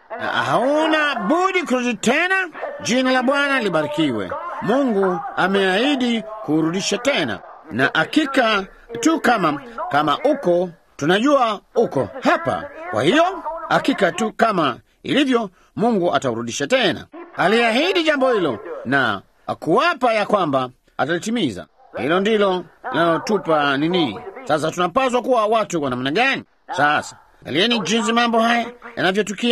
hauna budi kurudi tena. Jina la Bwana libarikiwe. Mungu ameahidi kurudisha tena, na hakika tu kama kama uko tunajua uko hapa. Kwa hiyo hakika tu kama ilivyo, Mungu ataurudisha tena. Aliahidi jambo hilo na akuwapa ya kwamba atalitimiza. Hilo ndilo linalotupa nini? Sasa tunapaswa kuwa watu wa namna gani? Sasa angalieni jinsi mambo haya yanavyotukia.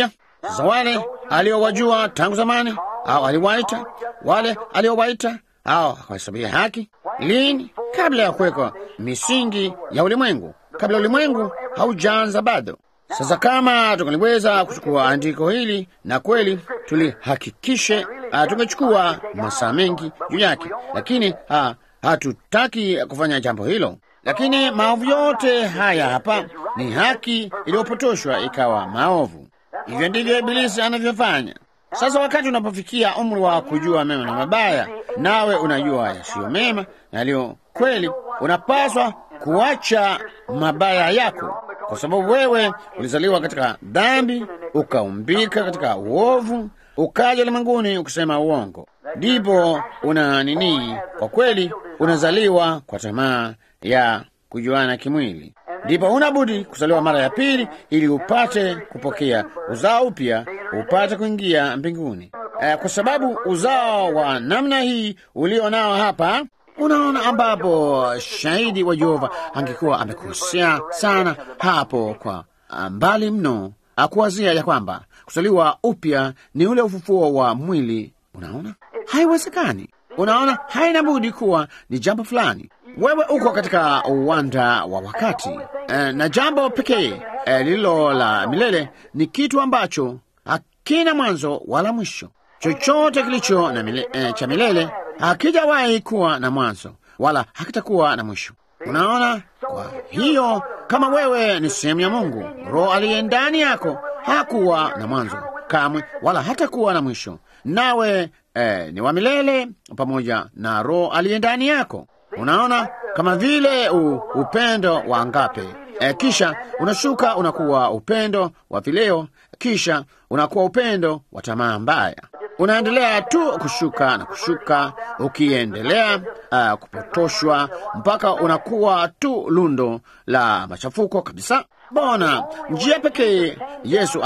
Sasa wale aliowajua tangu zamani, au aliwaita wale aliowaita, au akawahesabia haki lini? Kabla ya kuwekwa misingi ya ulimwengu, kabla ulimwengu haujaanza bado. Sasa kama tungaliweza kuchukua andiko hili na kweli tulihakikishe, uh, tungechukua masaa mengi juu yake, lakini uh, hatutaki kufanya jambo hilo. Lakini maovu yote haya hapa ni haki iliyopotoshwa ikawa maovu. Hivyo ndivyo Ibilisi anavyofanya. Sasa wakati unapofikia umri wa kujua mema na mabaya, nawe unajua yasiyo mema na yaliyo kweli, unapaswa kuacha mabaya yako, kwa sababu wewe ulizaliwa katika dhambi, ukaumbika katika uovu, ukaja ulimwenguni ukisema uongo. Ndipo una nini? Kwa kweli unazaliwa kwa tamaa ya kujuana kimwili, ndipo huna budi kuzaliwa mara ya pili ili upate kupokea uzao upya, upate kuingia mbinguni. Eh, kwa sababu uzao wa namna hii ulio nao hapa Unaona, ambapo shahidi wa Jehova angekuwa amekosea sana hapo kwa mbali mno, akuwazia ya kwamba kuzaliwa upya ni ule ufufuo wa mwili. Unaona, haiwezekani. Unaona, haina budi kuwa ni jambo fulani. Wewe uko katika uwanda wa wakati e, na jambo pekee e, lililo la milele ni kitu ambacho hakina mwanzo wala mwisho. Chochote kilicho na mile, e, cha milele hakijawahi kuwa na mwanzo wala hakitakuwa na mwisho. Unaona, kwa hiyo kama wewe ni sehemu ya Mungu, Roho aliye ndani yako hakuwa na mwanzo kamwe wala hatakuwa na mwisho, nawe eh, ni wa milele pamoja na Roho aliye ndani yako. Unaona, kama vile u, upendo wa ngape eh, kisha unashuka unakuwa upendo wa vileo, kisha unakuwa upendo wa tamaa mbaya unaendelea tu kushuka na kushuka, ukiendelea uh, kupotoshwa mpaka unakuwa tu lundo la machafuko kabisa. Bona njia pekee Yesu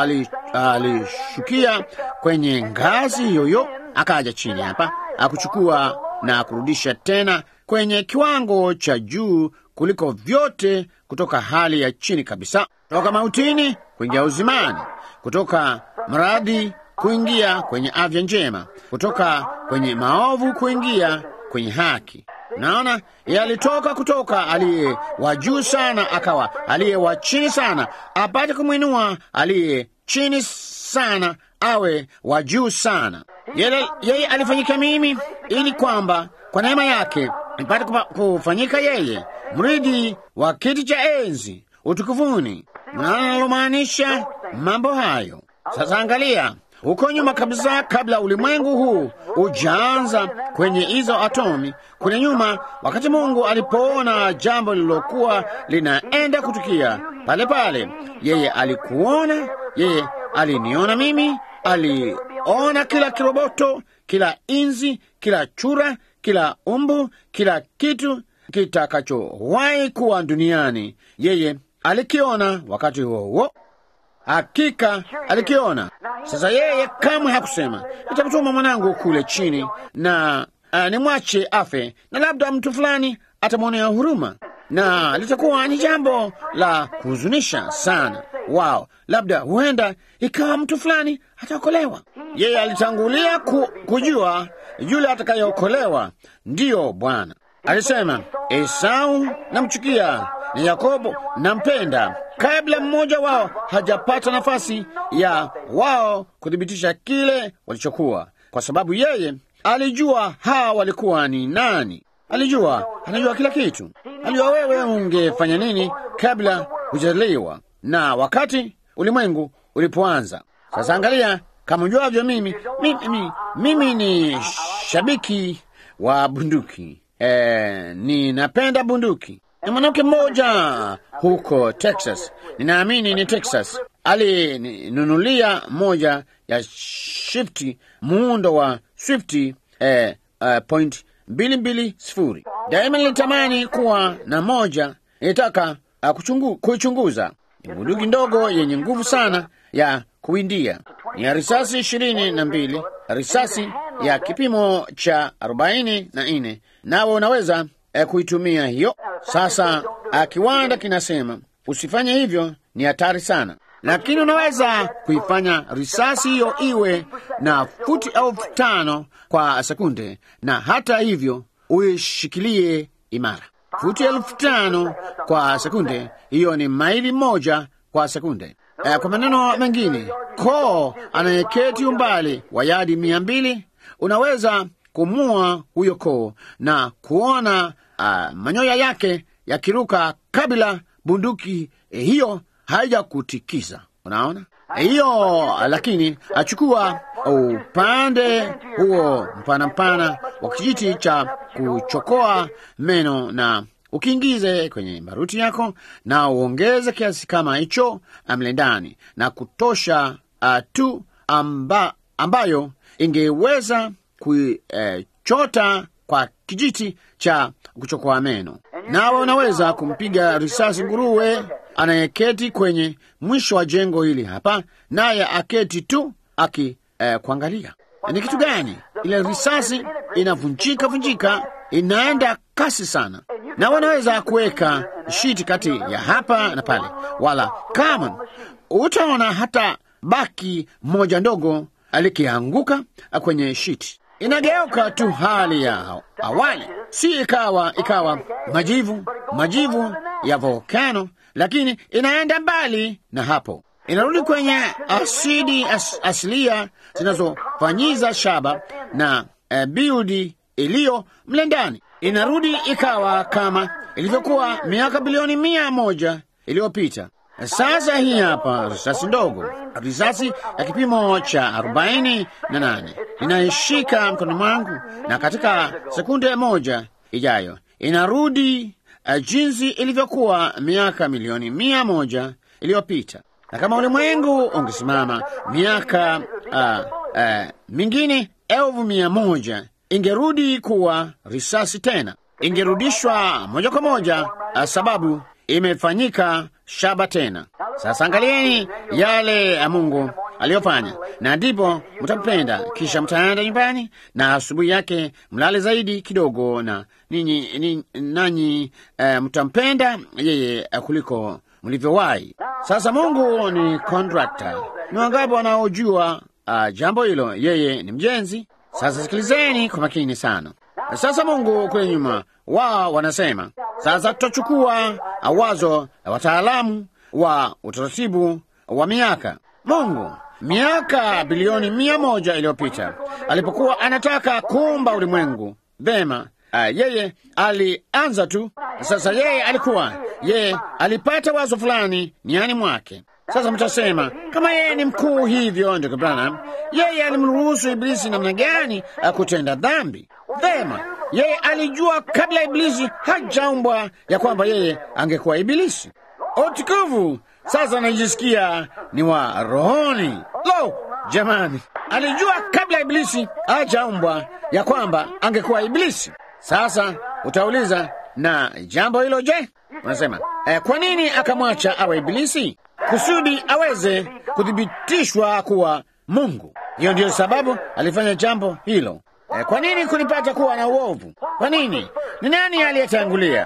alishukia ali kwenye ngazi yoyo, akaja chini hapa akuchukua na kurudisha tena kwenye kiwango cha juu kuliko vyote, kutoka hali ya chini kabisa, kutoka mautini kuingia uzimani, kutoka maradhi kuingia kwenye afya njema, kutoka kwenye maovu kuingia kwenye haki. Naona yalitoka kutoka aliye wa juu sana akawa aliye wa chini sana, apate kumwinua aliye chini sana awe wa juu sana. Yeye, yeye alifanyika mimi ili kwamba kwa neema yake nipate kufanyika yeye mridi wa kiti cha enzi utukufuni. Naona nalomaanisha mambo hayo. Sasa angalia huko nyuma kabisa, kabla ulimwengu huu ujaanza kwenye hizo atomi, kule nyuma, wakati Mungu alipoona jambo lililokuwa linaenda kutukia pale pale, yeye alikuona, yeye aliniona mimi, aliona kila kiroboto, kila inzi, kila chura, kila umbu, kila kitu kitakachowahi kuwa duniani, yeye alikiona wakati huo huo. Hakika alikiona. Sasa yeye kamwe hakusema nitamtuma mwanangu kule chini na uh, nimwache afe, na labda mtu fulani atamwonea huruma, na litakuwa ni jambo la kuhuzunisha sana wao, labda huenda ikawa mtu fulani ataokolewa. Yeye alitangulia ku, kujua yule atakayeokolewa. Ndiyo Bwana alisema, Esau namchukia na Yakobo nampenda, kabla mmoja wao hajapata nafasi ya wao kuthibitisha kile walichokuwa, kwa sababu yeye alijua hawa walikuwa ni nani. Alijua, anajua kila kitu. Alijua wewe ungefanya nini kabla hujazaliwa na wakati ulimwengu ulipoanza. Sasa angalia, kama ujuavyo, mimi, mimi, mimi, mimi ni shabiki wa bunduki. E, ninapenda bunduki. Ni mwanamke mmoja huko Texas, ninaamini ni Texas, alinunulia moja ya shifti muundo wa Swifti eh, uh, point mbili mbili sifuri. Daima nilitamani kuwa na moja, nilitaka uh, kuchungu, kuichunguza. Ni bunduki ndogo yenye nguvu sana ya kuwindia, ni ya risasi ishirini na mbili, risasi ya kipimo cha arobaini na nne, nawe unaweza eh, kuitumia hiyo. Sasa kiwanda kinasema usifanye hivyo, ni hatari sana. lakini unaweza kuifanya risasi hiyo iwe na futi elfu tano kwa sekunde, na hata hivyo uishikilie imara. Futi elfu tano kwa sekunde, hiyo ni maili moja kwa sekunde. Eh, kwa maneno mengine, koo anayeketi umbali wa yadi mia mbili unaweza kumua huyo koo na kuona uh, manyoya yake yakiruka kabla bunduki eh, hiyo haijakutikisa. Unaona hiyo, lakini achukua upande huo mpana mpana wa kijiti cha kuchokoa meno na ukiingize kwenye baruti yako na uongeze kiasi kama hicho mle ndani na kutosha uh, tu amba, ambayo ingeweza kuichota eh, kwa kijiti cha kuchokoa meno. Nawe unaweza kumpiga risasi nguruwe anayeketi kwenye mwisho wa jengo hili hapa, naye aketi tu aki eh, kuangalia ni kitu gani. Ile risasi inavunjika vunjika, inaenda kasi sana, na wanaweza kuweka shiti kati ya hapa na pale, wala kama utaona hata baki moja ndogo likianguka kwenye shiti inageuka tu hali ya awali, si ikawa ikawa majivu majivu ya volkano, lakini inaenda mbali na hapo, inarudi kwenye asidi as, asilia zinazofanyiza shaba na uh, biudi iliyo mle ndani, inarudi ikawa kama ilivyokuwa miaka bilioni mia moja iliyopita. Sasa hii hapa risasi ndogo, risasi ya kipimo cha arobaini na nane inaishika mkono mwangu, na katika sekunde moja ijayo inarudi uh, jinsi ilivyokuwa miaka milioni mia moja iliyopita. Na kama ulimwengu ungesimama miaka uh, uh, mingine elfu mia moja ingerudi kuwa risasi tena, ingerudishwa moja kwa moja uh, sababu imefanyika shaba tena. Sasa angalieni yale ya Mungu aliyofanya, na ndipo mtampenda. Kisha mtaenda nyumbani na asubuhi yake mlale zaidi kidogo, na ninyi ni, nanyi uh, mtampenda yeye uh, kuliko mlivyowahi. Sasa Mungu ni kontrakta. Ni wangapi wanaojua uh, jambo hilo? Yeye ni mjenzi. Sasa sikilizeni kwa makini sana. Sasa Mungu kule nyuma wao wanasema sasa tutachukua wazo la wataalamu wa utaratibu wa miaka. Mungu miaka bilioni mia moja iliyopita alipokuwa anataka kuumba ulimwengu vema, uh, yeye alianza tu. Sasa yeye alikuwa yeye alipata wazo fulani niani mwake. Sasa mtasema kama yeye ni mkuu hivyo, ndugu Branham, yeye alimruhusu Iblisi namna gani kutenda dhambi? Vema, yeye alijua kabla Iblisi hajaumbwa ya kwamba yeye angekuwa Ibilisi. Utukufu! Sasa najisikia ni wa rohoni. Lo, jamani, alijua kabla Iblisi hajaumbwa ya kwamba angekuwa Ibilisi. Sasa utauliza na jambo hilo je? Unasema eh, kwa nini akamwacha awe Ibilisi? Kusudi aweze kuthibitishwa kuwa Mungu. Hiyo ndiyo sababu alifanya jambo hilo. Eh, kwa nini kunipata kuwa na uovu? Kwa nini? Ni nani aliyetangulia,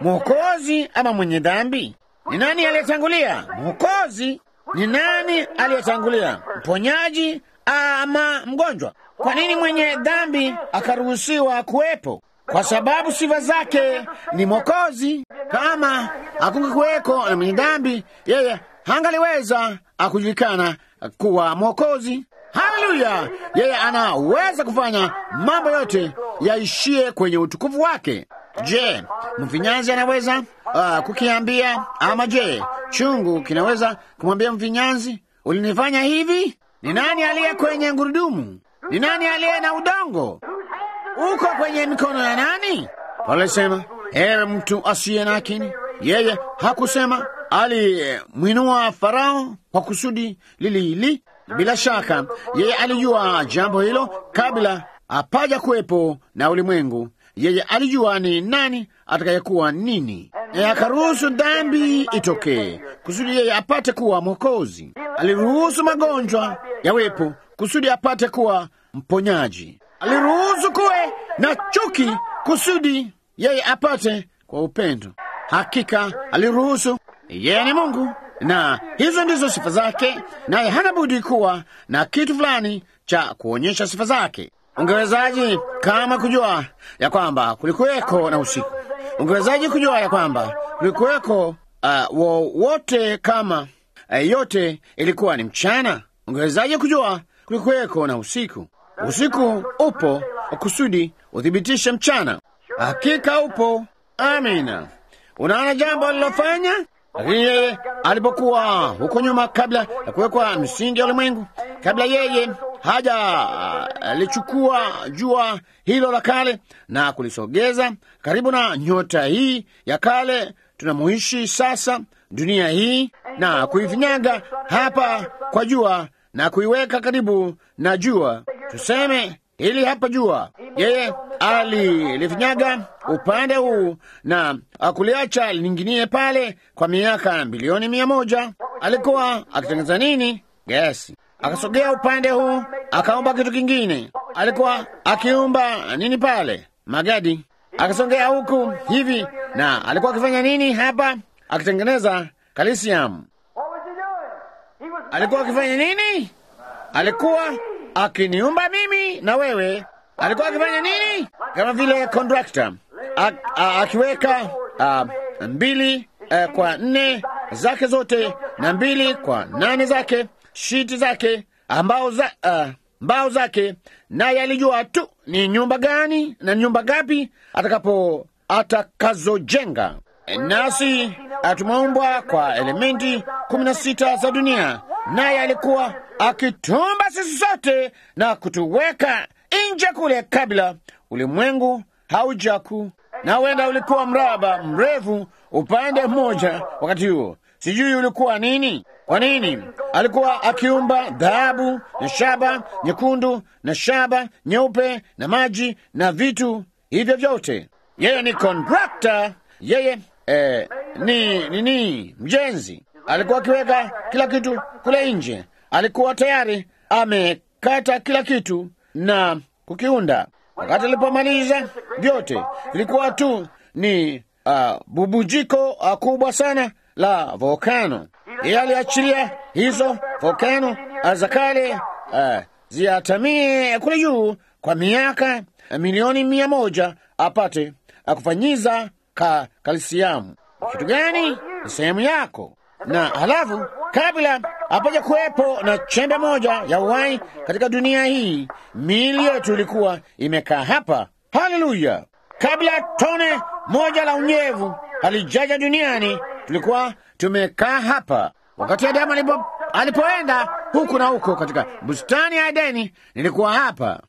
mwokozi ama mwenye dhambi? Ni nani aliyetangulia, mwokozi? Ni nani aliyetangulia, mponyaji ama mgonjwa? Kwa nini mwenye dhambi akaruhusiwa kuwepo? Kwa sababu sifa zake ni mwokozi. Kama hakungekuweko na mwenye dhambi, yeye hangaliweza akujulikana kuwa mwokozi. Haleluya! Yeye anaweza kufanya mambo yote yaishie kwenye utukufu wake. Je, mfinyanzi anaweza uh, kukiambia? Ama je, chungu kinaweza kumwambia mfinyanzi, ulinifanya hivi? Ni nani aliye kwenye gurudumu? Ni nani aliye na udongo? Uko kwenye mikono ya nani? Paulo alisema, ewe mtu asiye na akili. Yeye hakusema alimwinua Farao kwa kusudi lili hili. Bila shaka yeye alijua jambo hilo kabla hapaja kuwepo na ulimwengu. Yeye alijua ni nani atakayekuwa nini, e, akaruhusu dhambi itokee kusudi yeye apate kuwa Mwokozi. Aliruhusu magonjwa yawepo kusudi apate kuwa mponyaji. Aliruhusu kuwe na chuki kusudi yeye apate kwa upendo. Hakika aliruhusu. Yeye ni Mungu, na hizo ndizo sifa zake, naye hana budi kuwa na kitu fulani cha kuonyesha sifa zake. Ungewezaji kama kujua ya kwamba kulikuweko na usiku? Ungewezaji kujua ya kwamba kulikuweko uh, wowote kama uh, yote ilikuwa ni mchana? Ungewezaji kujua kulikuweko na usiku? Usiku upo kusudi uthibitishe mchana. Hakika upo. Amina. Unaona jambo alilofanya lakini yeye alipokuwa huko nyuma, kabla ya kuwekwa misingi ya ulimwengu, kabla yeye haja alichukua jua hilo la kale na kulisogeza karibu na nyota hii ya kale tunamuishi sasa, dunia hii, na kuifinyaga hapa kwa jua na kuiweka karibu na jua, tuseme hili hapa jua. Yeye alilifinyaga upande huu na akuliacha linginie pale kwa miaka bilioni mia moja. Alikuwa akitengeneza nini? Gesi. Akasogea upande huu akaumba kitu kingine. Alikuwa akiumba nini pale? Magadi. Akasogea huku hivi, na alikuwa akifanya nini hapa? Akitengeneza kalisiamu. Alikuwa akifanya nini? Alikuwa akiniumba mimi na wewe. Alikuwa akifanya nini? Kama vile kondakta akiweka mbili a, kwa nne zake zote na mbili kwa nane zake shiti zake ambao za, a, mbao zake, naye alijua tu ni nyumba gani na nyumba gapi atakapo atakazojenga. Nasi tumeumbwa kwa elementi kumi na sita za dunia, naye alikuwa akitumba sisi sote na kutuweka nje kule kabla ulimwengu haujaku, na huenda ulikuwa mraba mrefu upande mmoja wakati huo, sijui ulikuwa nini. Kwa nini alikuwa akiumba dhahabu na shaba nyekundu na shaba nyeupe na maji na vitu hivyo vyote? Yeye ni kontrakta, yeye eh, ni nini, mjenzi. Alikuwa akiweka kila kitu kule nje, alikuwa tayari amekata kila kitu na kukiunda. Wakati alipomaliza vyote, vilikuwa tu ni uh, bubujiko uh, kubwa sana la volkano. Yeye aliachilia hizo volkano za kale uh, ziatamie kule juu kwa miaka uh, milioni mia moja apate uh, kufanyiza ka kalisiamu. Kitu gani? Ni sehemu yako na halafu kabla hapaja kuwepo na chembe moja ya uhai katika dunia hii, miili yetu ilikuwa imekaa hapa. Haleluya! Kabla tone moja la unyevu halijaja duniani, tulikuwa tumekaa hapa. Wakati Adamu alipo, alipoenda huku na huko katika bustani ya Edeni, nilikuwa hapa.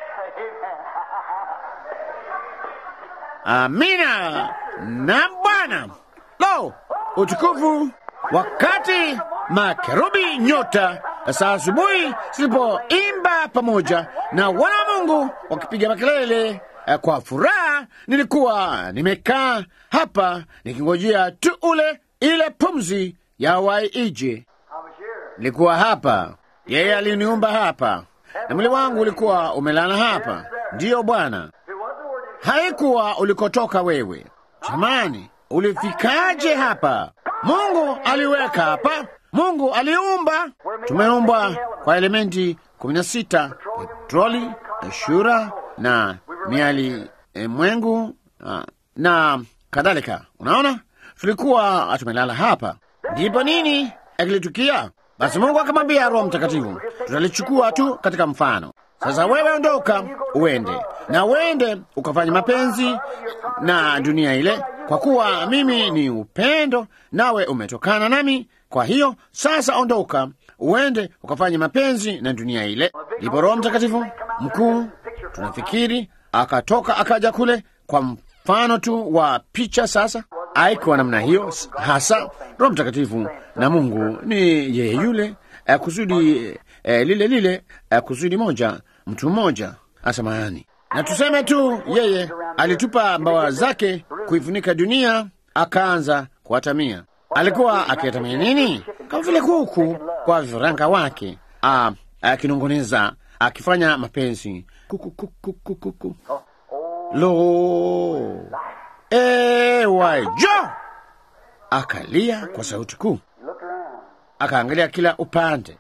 Amina na Bwana. Lo, utukufu wakati makerubi nyota saa asubuhi zilipoimba pamoja na wana wa Mungu wakipiga makelele kwa furaha, nilikuwa nimekaa hapa nikingojea tu ule ile pumzi ya wai ije. Nilikuwa hapa, yeye aliniumba hapa, na mwili wangu ulikuwa umelala hapa. Ndiyo Bwana, haikuwa ulikotoka wewe. Jamani, ulifikaje hapa? Mungu aliweka hapa. Mungu aliumba. Tumeumbwa kwa elementi kumi na sita: petroli, shura na miali e, mwengu na, na kadhalika. Unaona, tulikuwa tumelala hapa, ndipo nini akilitukia? Basi Mungu akamwambia Roho Mtakatifu, tutalichukua tu katika mfano. Sasa wewe ondoka, uende na uende ukafanya mapenzi na dunia ile, kwa kuwa mimi ni upendo, nawe umetokana nami. Kwa hiyo sasa ondoka, uende ukafanya mapenzi na dunia ile. Ndipo Roho Mtakatifu mkuu, tunafikiri akatoka akaja kule kwa mfano tu wa picha. Sasa haikuwa namna hiyo hasa. Roho Mtakatifu na Mungu ni yeye yule, eh, kusudi eh, lile lile, eh, kusudi moja, mtu mmoja asamani. Na tuseme tu yeye alitupa mbawa zake kuifunika dunia, akaanza kuatamia. Alikuwa akiatamia nini? Kama vile kuku kwa vifaranga wake, akinong'oneza, akifanya mapenzi kuku, kuku, kuku, kuku. Lo, ewa jo! Akalia kwa sauti kuu. akaangalia kila upande.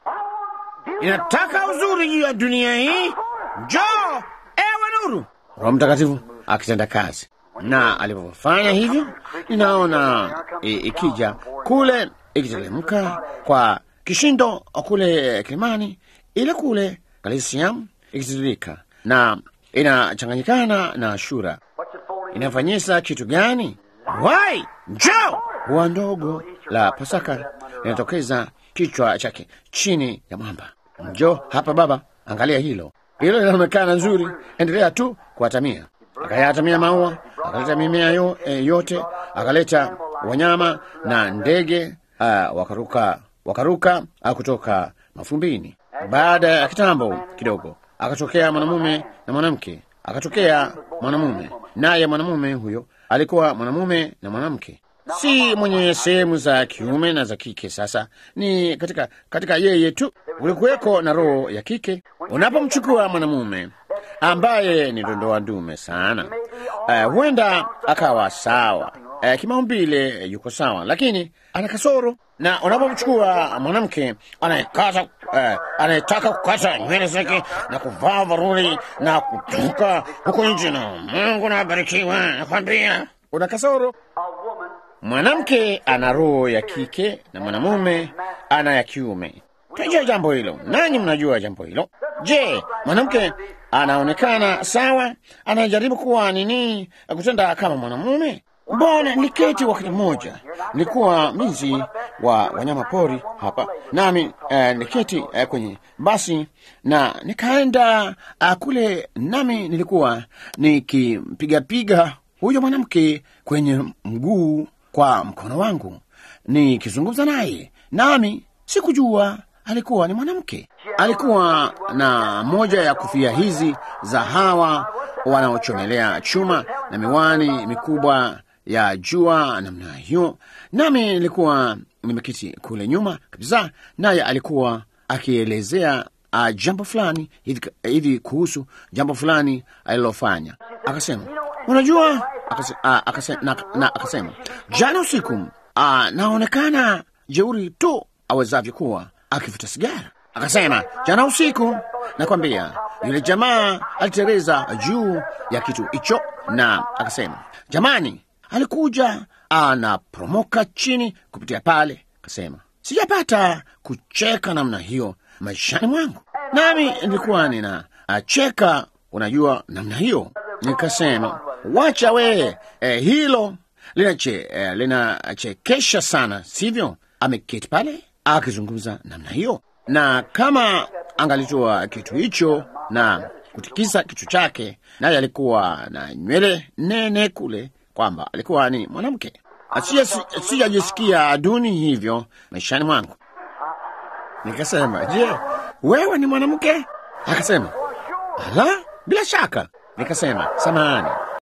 Inataka uzuri juu ya dunia hii, njoo ewe nuru. Roho Mtakatifu akitenda kazi, na alipofanya hivyo, ninaona i- ikija kule ikiteremka kwa kishindo kule Kilimani, ile kule Galisiam ikitiririka na inachanganyikana na Shura. Inafanyisa kitu gani? Wai, njoo! Ua ndogo la Pasaka linatokeza kichwa chake chini ya mwamba. Njoo hapa baba, angalia hilo. Hilo linaonekana nzuri, endelea tu kuatamia. Akayatamia maua, akaleta mimea yo, e, yote, akaleta wanyama na ndege uh, wakaruka wakaruka uh, kutoka mafumbini. Baada ya kitambo kidogo, akatokea mwanamume na mwanamke. Akatokea mwanamume, naye mwanamume huyo alikuwa mwanamume na mwanamke, si mwenye sehemu za kiume na za kike. Sasa ni katika katika yeye tu ulikuweko na roho ya kike. Unapomchukua mwanamume ambaye ni dondoa dume sana, uh, huenda akawa sawa uh, kimaumbile yuko sawa, lakini ana kasoro. Na unapomchukua mwanamke anayekata uh, anayetaka kukata nywele zake na kuvaa varuri na kutoka huko nje, na Mungu nabarikiwa, nakwambia una kasoro. Mwanamke ana roho ya kike na mwanamume ana ya kiume. Tunajua jambo hilo, nanyi mnajua jambo hilo. Je, mwanamke anaonekana sawa, anajaribu kuwa nini, kutenda kama mwanamume? Mbona niketi wakati mmoja, nilikuwa mlinzi wa wanyama pori hapa, nami eh, niketi eh, kwenye basi na nikaenda uh, kule, nami nilikuwa nikimpigapiga huyo mwanamke kwenye mguu kwa mkono wangu nikizungumza naye, nami sikujua alikuwa ni mwanamke. Alikuwa na moja ya kofia hizi za hawa wanaochomelea chuma na miwani mikubwa ya jua namna hiyo, nami nilikuwa nimeketi kule nyuma kabisa, naye alikuwa akielezea uh, jambo fulani hivi, hivi kuhusu jambo fulani alilofanya. Akasema, unajua akase, uh, akase, na, na akasema jana usiku uh, naonekana jeuri tu awezavyo kuwa akivuta sigara. Akasema jana usiku, nakwambia yule jamaa alitereza juu ya kitu hicho, na akasema jamani, alikuja anaporomoka chini kupitia pale. Akasema sijapata kucheka namna hiyo maishani mwangu, nami nilikuwa nina acheka, unajua namna hiyo. Nikasema wacha we, eh, hilo linachekesha eh, linachekesha sana, sivyo? Ameketi pale akizungumza namna hiyo, na kama angalitoa kitu hicho na kutikisa kichwa chake, naye alikuwa na nywele nene kule, kwamba alikuwa ni mwanamke. Sijajisikia duni hivyo maishani mwangu. Nikasema, je, wewe ni mwanamke? Akasema, ala, bila shaka. Nikasema, samahani,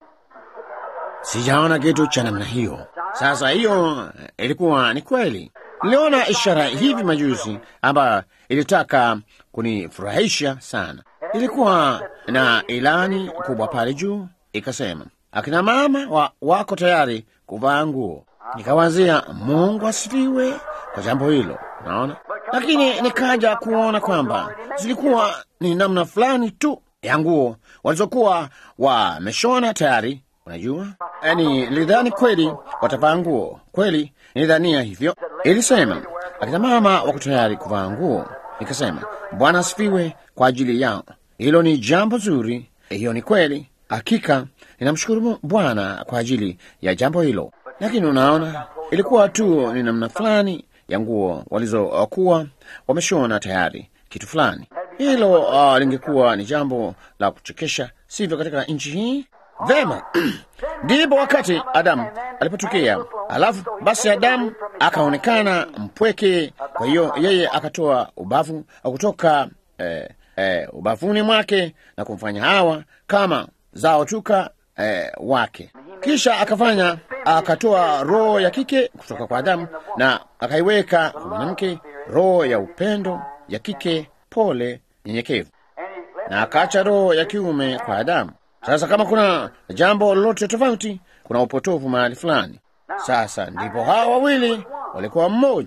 sijaona kitu cha namna hiyo. Sasa hiyo ilikuwa ni kweli. Niliona ishara hivi majuzi ambayo ilitaka kunifurahisha sana. Ilikuwa na ilani kubwa pale juu, ikasema akina mama wa, wako tayari kuvaa nguo. Nikawazia Mungu asifiwe kwa jambo hilo, naona lakini nikaja kuona kwamba zilikuwa ni namna fulani tu ya nguo walizokuwa wameshona tayari. Unajua, yaani nilidhani kweli watavaa nguo kweli, nilidhania hivyo. Ilisema akina mama wako tayari kuvaa nguo. Nikasema Bwana asifiwe kwa ajili yao. Hilo ni jambo zuri, hiyo ni kweli. Hakika ninamshukuru Bwana kwa ajili ya jambo hilo, lakini unaona, ilikuwa tu ni namna fulani ya nguo walizokuwa wameshona tayari kitu fulani. Hilo uh, lingekuwa ni jambo la kuchekesha, sivyo, katika nchi hii? Vema, ndipo wakati Adamu alipotokea, alafu basi Adamu akaonekana mpweke. Kwa hiyo yeye akatoa ubavu kutoka eh, eh, ubavuni mwake na kumfanya Hawa kama zao tuka eh, wake. Kisha akafanya akatoa roho ya kike kutoka kwa Adamu na akaiweka kwa mwanamke, roho ya upendo ya kike, pole, nyenyekevu, na akaacha roho ya kiume kwa Adamu. Sasa kama kuna jambo lolote tofauti, kuna upotofu mahali fulani. Sasa ndipo hawa wawili walikuwa mmoja,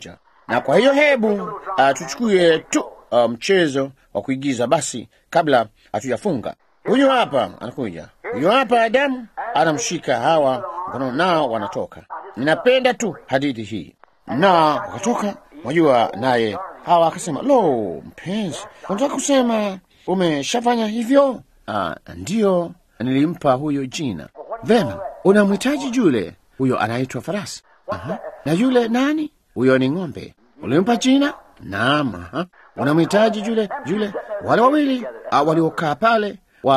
Na kwa hiyo hebu uh, tuchukue tu uh, mchezo wa kuigiza basi, kabla hatujafunga. Huyu hapa anakuja, huyu hapa Adamu anamshika Hawa mkono, nao wanatoka. Ninapenda tu hadithi hii, na wakatoka. Wajua, naye Hawa akasema, lo, mpenzi, unataka kusema umeshafanya hivyo? Ah, ndiyo, nilimpa huyo jina. Vema, unamhitaji yule huyo, anaitwa farasi. Aha. Na yule nani? Huyo ni ng'ombe. Ulimpa jina? Naam. Aha. Unamhitaji yule yule, wale wawili ah, waliokaa pale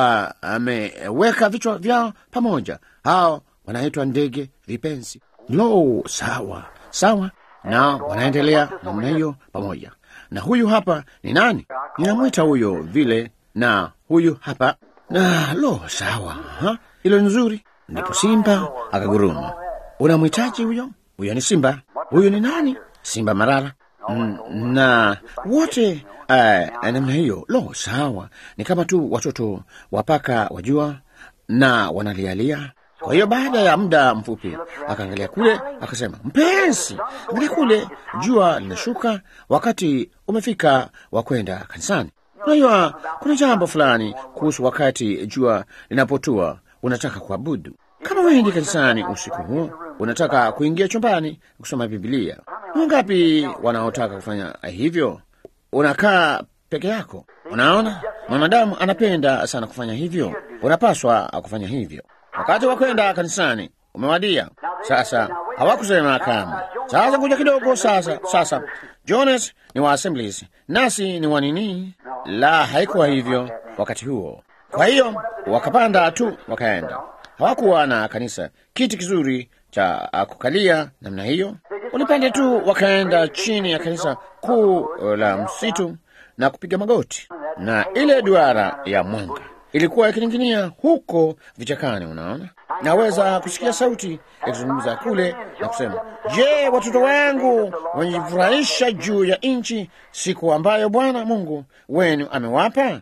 wameweka vichwa vyao pamoja, hao wanaitwa ndege vipenzi. Lo, sawa sawa, na wanaendelea namna hiyo pamoja. Na huyu hapa ni nani? Ninamwita huyo vile, na huyu hapa na lo, sawa, ha? hilo ni nzuri. Ndipo simba akaguruma. Unamhitaji huyo? Huyo ni simba. Huyu ni nani? Simba marara. Mm, na wote uh, namna hiyo. Lo, sawa, ni kama tu watoto wapaka wajua, na wanalialia. Kwa hiyo baada ya muda mfupi akaangalia kule, akasema, mpenzi, angalia kule, jua linashuka, wakati umefika wa kwenda kanisani. Unajua, kuna jambo fulani kuhusu wakati jua linapotua, unataka kuabudu. Kama wendi kanisani usiku huu, unataka kuingia chumbani kusoma Biblia. Wangapi wanaotaka kufanya hivyo? Unakaa peke yako. Unaona, mwanadamu anapenda sana kufanya hivyo. Unapaswa kufanya hivyo. Wakati wa kwenda kanisani umewadia. Sasa hawakusema kama sasa, kuja kidogo. Sasa sasa, Jonas ni wa Assemblies, nasi ni wa nini? La, haikuwa hivyo wakati huo. Kwa hiyo wakapanda tu wakaenda. Hawakuwa na kanisa, kiti kizuri cha kukalia namna hiyo. Walipanda tu wakaenda chini ya kanisa kuu la msitu na kupiga magoti, na ile duara ya mwanga ilikuwa ikining'inia huko vichakani. Unaona, naweza kusikia sauti ikizungumza kule na kusema, je, watoto wangu wamejifurahisha juu ya nchi siku ambayo Bwana Mungu wenu amewapa?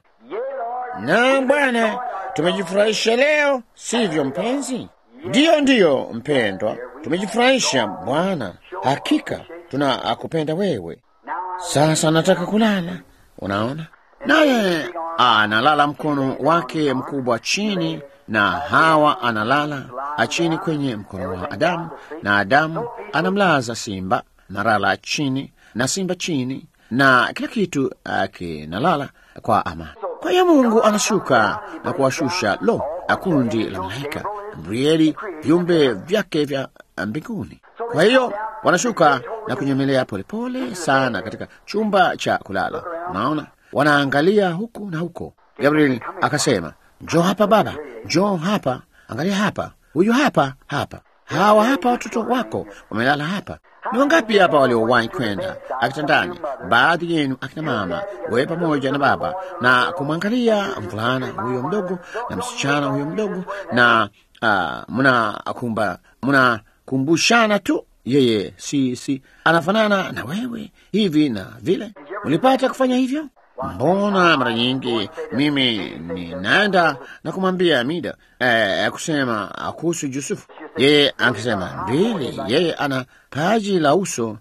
Na Bwana, tumejifurahisha leo, sivyo mpenzi? Ndiyo, ndiyo mpendwa, tumejifurahisha Bwana, hakika tunakupenda wewe. Sasa nataka kulala. Unaona, naye analala mkono wake mkubwa chini, na Hawa analala chini kwenye mkono wa Adamu, na Adamu anamlaza simba marala chini, na simba chini, na kila kitu kinalala kwa amani. Kwa hiyo Mungu anashuka na kuwashusha lo kundi la malaika Gabrieli, viumbe vyake vya mbinguni. Kwa hiyo wanashuka na kunyemelea polepole sana katika chumba cha kulala. Unaona, wanaangalia huku na huko. Gabrieli akasema, njoo hapa baba, njoo hapa, angalia hapa, huyu hapa, hapa, hawa hapa, watoto wako wamelala hapa. Ni wangapi hapa waliowahi kwenda akitandani, baadhi yenu akina mama, wewe pamoja na baba, na kumwangalia mvulana huyo mdogo na msichana huyo mdogo, na uh, mnakumba mnakumbushana tu, yeye si si anafanana na wewe hivi na vile. Ulipata kufanya hivyo? Mbona mara nyingi mimi ninaenda na kumwambia Mida eh, kusema kuhusu Yusufu, yeye akisema mbili, yeye ana paji la uso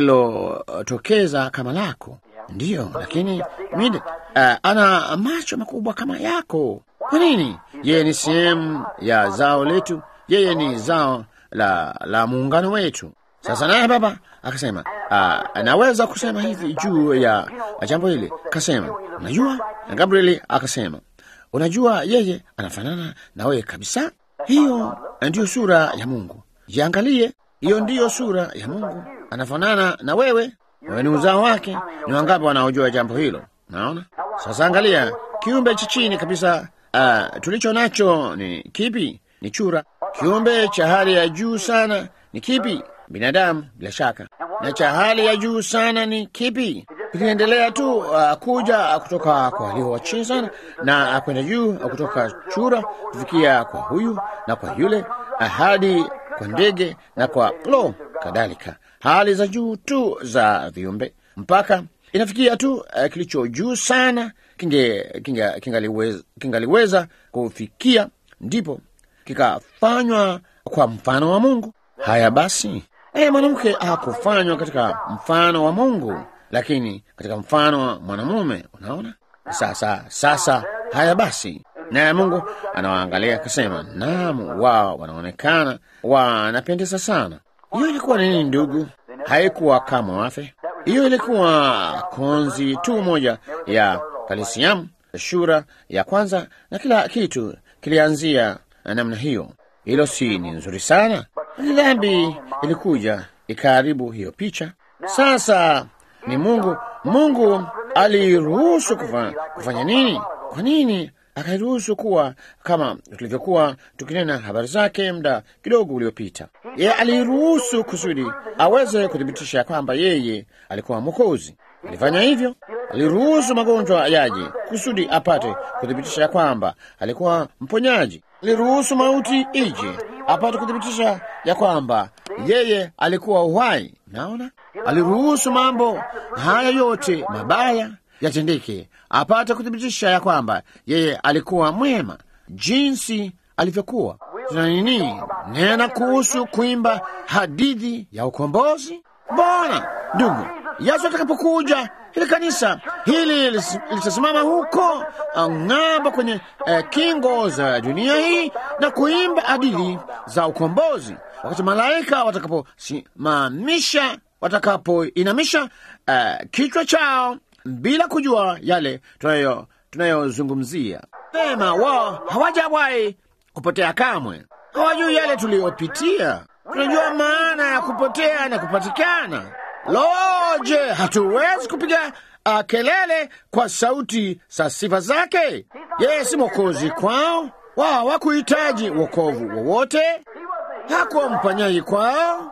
lililotokeza kama lako, ndiyo, lakini Mida eh, ana macho makubwa kama yako. Kwa nini? Yeye ni sehemu ya zao letu, yeye ni zao la, la muungano wetu. Sasa naye baba akasema, anaweza kusema hivi juu ya jambo hili. Akasema, unajua, na Gabrieli akasema, unajua, yeye anafanana na wewe kabisa. Hiyo ndiyo sura ya Mungu. Jiangalie, hiyo ndiyo sura ya Mungu, anafanana na wewe. Wewe ni uzao wake. Ni wangapi wanaojua jambo hilo? Naona sasa, angalia kiumbe cha chini kabisa. Uh, tulicho nacho ni kipi? Ni chura. Kiumbe cha hali ya juu sana ni kipi? Binadamu, bila shaka. Na cha hali ya juu sana ni kipi? Ikiendelea tu uh, kuja kutoka kwa walio wa chini sana na kwenda juu uh, kutoka chura kufikia kwa huyu na kwa yule uh, hadi kwa ndege na kwa lo kadhalika, hali za juu tu za viumbe mpaka inafikia tu uh, kilicho juu sana kinge, kinge, kingaliweza, kingaliweza kufikia, ndipo kikafanywa kwa mfano wa Mungu. Haya basi, naye mwanamke hakufanywa katika mfano wa Mungu, lakini katika mfano wa mwanamume. Unaona sasa. Sasa haya basi, naye Mungu anawaangalia akasema, naam, wao wanaonekana wanapendeza sana. Hiyo ilikuwa nini, ndugu? Haikuwa kama wafe. Hiyo ilikuwa konzi tu moja ya kalisiamu, shura ya kwanza, na kila kitu kilianzia namna hiyo. Hilo si ni nzuri sana? Ni dhambi ilikuja ikaharibu hiyo picha. Sasa ni Mungu. Mungu aliruhusu kufa, kufanya nini? Kwa nini akairuhusu kuwa kama tulivyokuwa tukinena habari zake muda kidogo uliopita? Yeye aliruhusu kusudi aweze kuthibitisha kwamba yeye alikuwa Mwokozi. Alifanya hivyo, aliruhusu magonjwa yaje kusudi apate kuthibitisha kwamba alikuwa mponyaji. Aliruhusu mauti ije apate kuthibitisha ya kwamba yeye alikuwa uhai. Naona aliruhusu mambo haya yote mabaya yatendeke apate kuthibitisha ya kwamba yeye alikuwa mwema jinsi alivyokuwa. Tuna nini nena kuhusu kuimba hadithi ya ukombozi? Mbona ndugu, Yesu atakapokuja hili kanisa hili litasimama huko ng'ambo kwenye eh, kingo za dunia hii na kuimba hadithi za ukombozi, wakati malaika watakaposimamisha watakapoinamisha eh, kichwa chao bila kujua yale tunayo tunayozungumzia. Sema wao hawajawahi kupotea kamwe, hawajui yale tuliyopitia. Tunajua maana ya kupotea na kupatikana. Loje, hatuwezi kupiga uh, kelele kwa sauti za sifa zake. Yeye si mwokozi kwao, wao hawakuhitaji wokovu wowote, hakuwa mfanyaji kwao.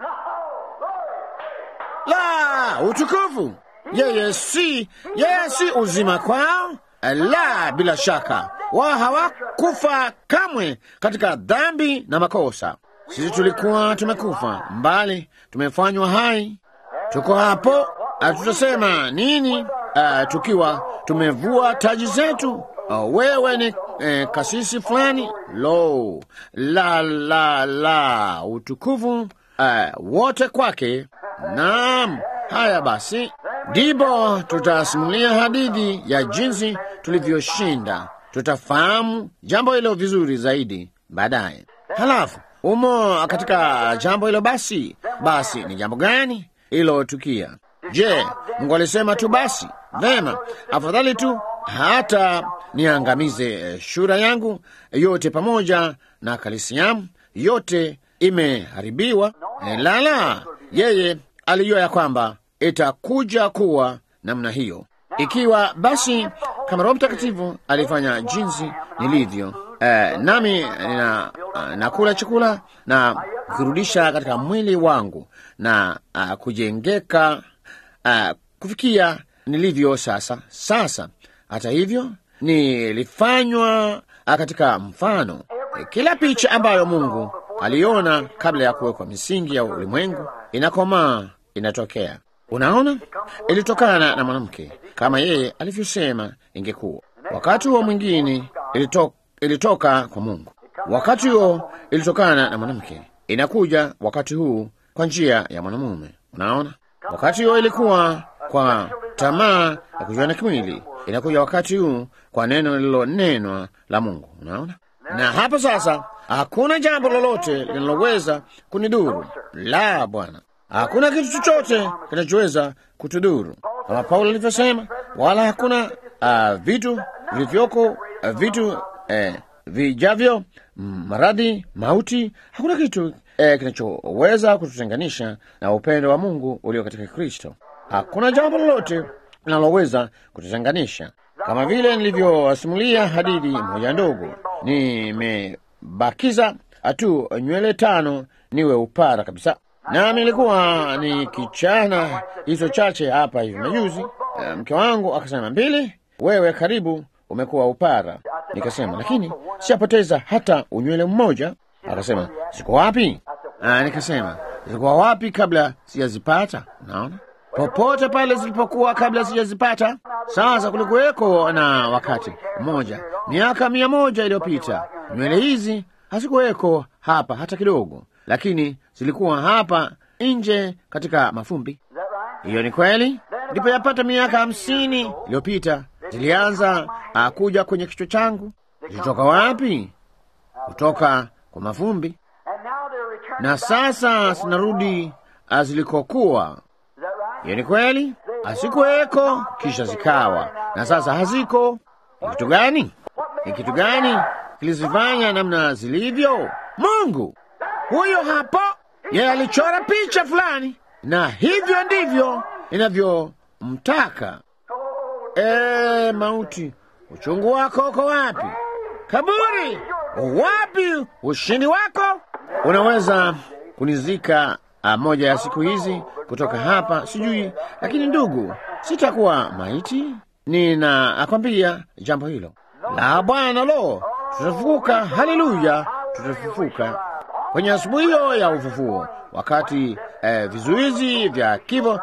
La, utukufu yeye si yeye si uzima kwao. La, bila shaka wao hawakufa kamwe katika dhambi na makosa. Sisi tulikuwa tumekufa mbali, tumefanywa hai, tuko hapo. Tutasema nini uh, tukiwa tumevua taji zetu? Uh, wewe ni eh, kasisi fulani? Lo, la la la, utukufu uh, wote kwake. Naam. Haya basi, ndipo tutasimulia hadithi ya jinsi tulivyoshinda. Tutafahamu jambo hilo vizuri zaidi baadaye. Halafu umo katika jambo hilo, basi basi ni jambo gani ilotukia? Je, Mungu alisema tu basi? Vema, afadhali tu hata niangamize shura yangu yote pamoja na kalisiamu yote imeharibiwa. E, lala, yeye alijua ya kwamba itakuja kuwa namna hiyo. Ikiwa basi kama Roho Mtakatifu alifanya jinsi nilivyo, eh, nami na, nakula chakula na kurudisha katika mwili wangu na uh, kujengeka uh, kufikia nilivyo sasa. Sasa hata hivyo nilifanywa katika mfano. Kila picha ambayo Mungu aliona kabla ya kuwekwa misingi ya ulimwengu inakomaa, inatokea. Unaona, ilitokana na mwanamke kama yeye alivyosema ingekuwa. Wakati huo mwingine ilito, ilitoka kwa Mungu. Wakati huo ilitokana na mwanamke, inakuja wakati huu kwa njia ya mwanamume. Unaona, wakati huo ilikuwa kwa tamaa ya kujuana kimwili, inakuja wakati huu kwa neno lililonenwa la Mungu. Unaona, na hapo sasa hakuna jambo lolote linaloweza kunidhuru. La, Bwana, hakuna kitu chochote kinachoweza kutudhuru, kama Paulo alivyosema, wala hakuna uh, vitu vilivyoko uh, vitu eh, vijavyo, maradhi, mauti, hakuna kitu eh, kinachoweza kututenganisha na upendo wa Mungu ulio katika Kristo. Hakuna jambo lolote linaloweza kututenganisha. Kama vile nilivyowasimulia hadithi moja ndogo, nimebakiza tu nywele tano niwe upara kabisa, nami nilikuwa ni kichana hizo chache hapa hivi majuzi. Mke wangu akasema, mbili, wewe karibu umekuwa upara. Nikasema, lakini siyapoteza hata unywele mmoja. Akasema, ziko wapi? Aa, nikasema zilikuwa wapi kabla sijazipata? Naona popote pale zilipokuwa kabla sijazipata. Sasa kulikuweko na wakati mmoja miaka mia moja iliyopita nywele hizi hazikuweko hapa hata kidogo, lakini zilikuwa hapa nje katika mafumbi. Is that right? Hiyo ni kweli. Ndipo yapata miaka hamsini iliyopita zilianza uh, kuja kwenye kichwa changu. Zilitoka wapi? Kutoka kwa mafumbi, And now they're returning na back sasa to zinarudi uh, zilikokuwa. Is that right? Hiyo ni kweli. Hazikuweko kisha zikawa, na sasa haziko. Ni kitu gani? Ni kitu gani kilizifanya namna zilivyo? Mungu huyo hapo, yeye alichora picha fulani, na hivyo ndivyo inavyomtaka. E, mauti, uchungu wako uko wapi? Kaburi, wapi ushindi wako? Unaweza kunizika ah, moja ya siku hizi kutoka hapa, sijui, lakini ndugu, sitakuwa maiti. Nina akwambia jambo hilo la Bwana. Lo, tutafufuka! Haleluya, tutafufuka kwenye asubuhi hiyo ya ufufuo, wakati eh, vizuizi vya kifo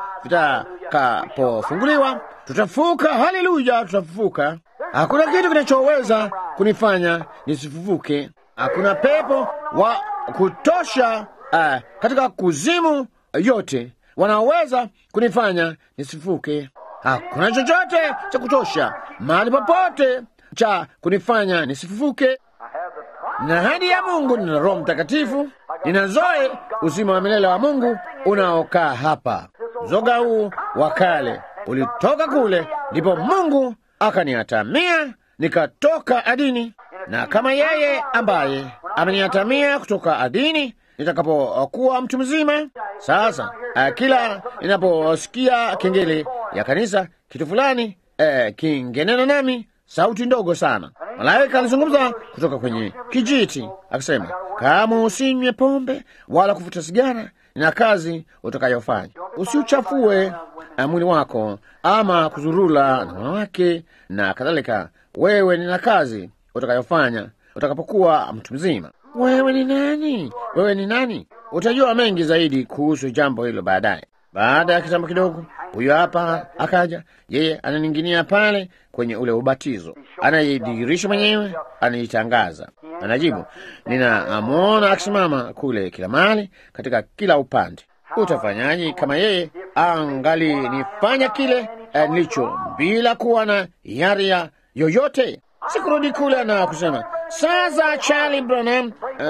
vitakapofunguliwa, tutafufuka. Haleluya, tutafufuka. Hakuna kitu kinachoweza kunifanya nisifufuke. Hakuna pepo wa kutosha uh, katika kuzimu yote wanaoweza kunifanya nisifuke. Hakuna chochote cha kutosha mahali popote cha kunifanya nisifufuke. I have the promise. Na hadi ya Mungu nina Roho Mtakatifu, nina zoe uzima wa milele wa Mungu unaokaa hapa. Zoga huu wa kale ulitoka kule, ndipo Mungu akaniatamia nikatoka adini, na kama yeye ambaye ameniatamia kutoka adini nitakapokuwa mtu mzima. Sasa uh, kila ninaposikia kengele ya kanisa kitu fulani uh, kingenena nami sauti ndogo sana, malaika alizungumza kutoka kwenye kijiti akisema, kama usinywe pombe wala kuvuta sigara, nina kazi utakayofanya. Usiuchafue uh, mwili wako ama kuzurula na wanawake na kadhalika. Wewe nina kazi utakayofanya utakapokuwa mtu mzima. Wewe ni nani? Wewe ni nani? Utajua mengi zaidi kuhusu jambo hilo baadaye. Baada ya kitambo kidogo, huyo hapa akaja. Yeye ananinginia pale kwenye ule ubatizo, anayedhihirisha mwenyewe, anaitangaza, anajibu. Ninamwona akisimama kule kila mahali, katika kila upande. Utafanyaje kama yeye angalinifanya kile eh, nilicho bila kuwa na yaria yoyote? Sikurudi kule na kusema sasa, Charlie Branham,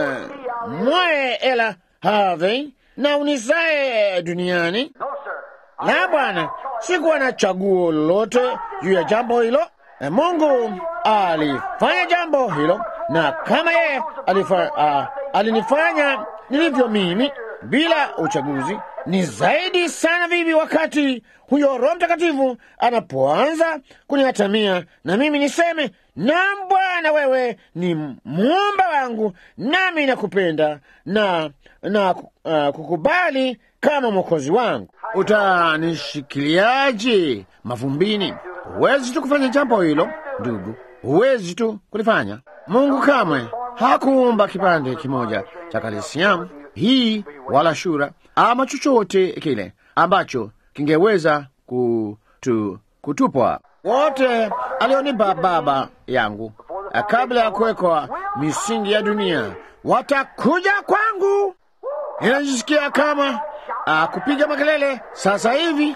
uh, mwae ela Harvey na unizae duniani. No, sir. La, bwana, sikuwa na chaguo lolote juu ya jambo hilo. Eh, Mungu alifanya jambo hilo, na kama yeye alifa, uh, alinifanya nilivyo mimi bila uchaguzi, ni zaidi sana vipi wakati huyo Roho Mtakatifu anapoanza kunihatamia na mimi niseme, naam Bwana, wewe ni muumba wangu, nami nakupenda na na uh, kukubali kama mwokozi wangu. Utanishikiliaje mavumbini? Huwezi tu kufanya jambo hilo ndugu, huwezi tu kulifanya. Mungu kamwe hakuumba kipande kimoja cha kalsiamu hii wala shura ama chochote kile ambacho kingeweza kutu, kutupwa. Wote alionipa Baba yangu kabla ya kuwekwa misingi ya dunia watakuja kwangu. Ninajisikia kama uh, kupiga makelele sasa hivi.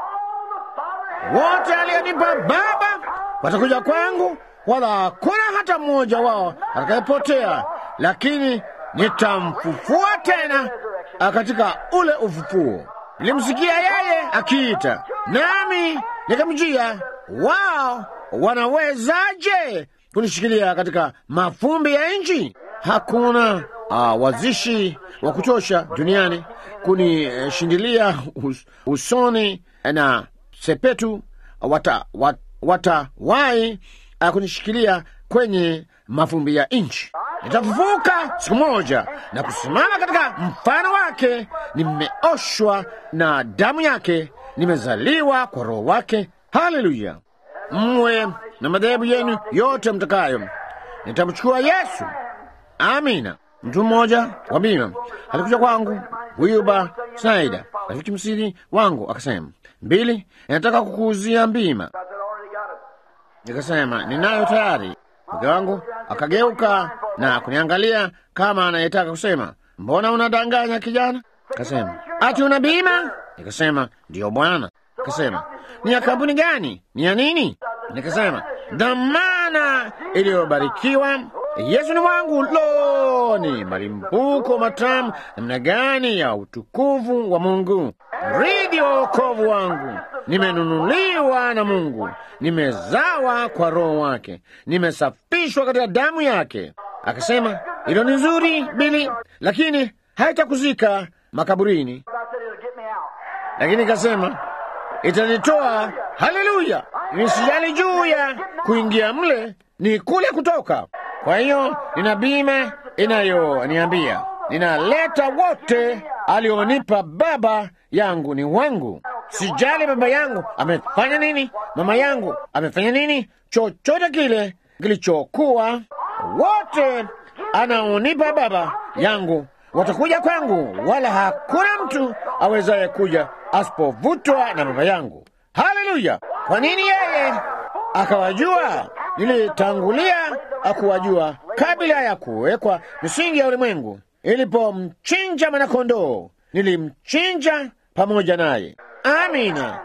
Wote alionipa Baba watakuja kwangu, wala hakuna hata mmoja wao atakayepotea, lakini nitamfufua tena uh, katika ule ufufuo. Nilimsikia yeye akiita, nami nikamjia. Wao wanawezaje kunishikilia katika mafumbi ya nchi? Hakuna uh, wazishi wa kutosha duniani kunishindilia us, usoni na sepetu wata, wat, watawai uh, kunishikilia kwenye mafumbi ya nchi. Nitafufuka siku moja na kusimama katika mfano wake. Nimeoshwa na damu yake, nimezaliwa kwa roho wake. Haleluya! Mwe na madhehebu yenu yote mtakayo, nitamchukua Yesu. Amina. Mtu mmoja wa bima alikuja kwangu, Wilbur Snyder, rafiki msiri wangu, akasema, Mbili, nataka kukuuzia bima. I said, already got it. Nikasema ninayo tayari. Mke wangu akageuka na kuniangalia kama anayetaka kusema, mbona unadanganya kijana? Kasema ati una bima? Nikasema ndiyo bwana. Akasema ni ya kampuni gani? Ni ya nini? Nikasema dhamana iliyobarikiwa. Yesu ni wangu. Lo, ni malimbuko matamu namna gani ya utukufu wa Mungu! Mridi wa wokovu wangu, nimenunuliwa na Mungu, nimezawa kwa Roho wake, nimesafishwa katika damu yake. Akasema hilo ni nzuri Bili, lakini haitakuzika makaburini. Lakini ikasema itanitoa. Haleluya! Nisijali juu ya kuingia mle, ni kule kutoka. Kwa hiyo nina bima inayoniambia ninaleta wote alionipa Baba yangu ni wangu. Sijali baba yangu amefanya nini, mama yangu amefanya nini, chochote kile kilichokuwa, wote anaonipa Baba yangu watakuja kwangu, wala hakuna mtu awezaye kuja asipovutwa na Baba yangu. Haleluya! Kwa nini yeye akawajua? Nilitangulia akuwajua kabla ya kuwekwa misingi ya ulimwengu. Ilipomchinja mwanakondoo, nilimchinja pamoja naye. Amina.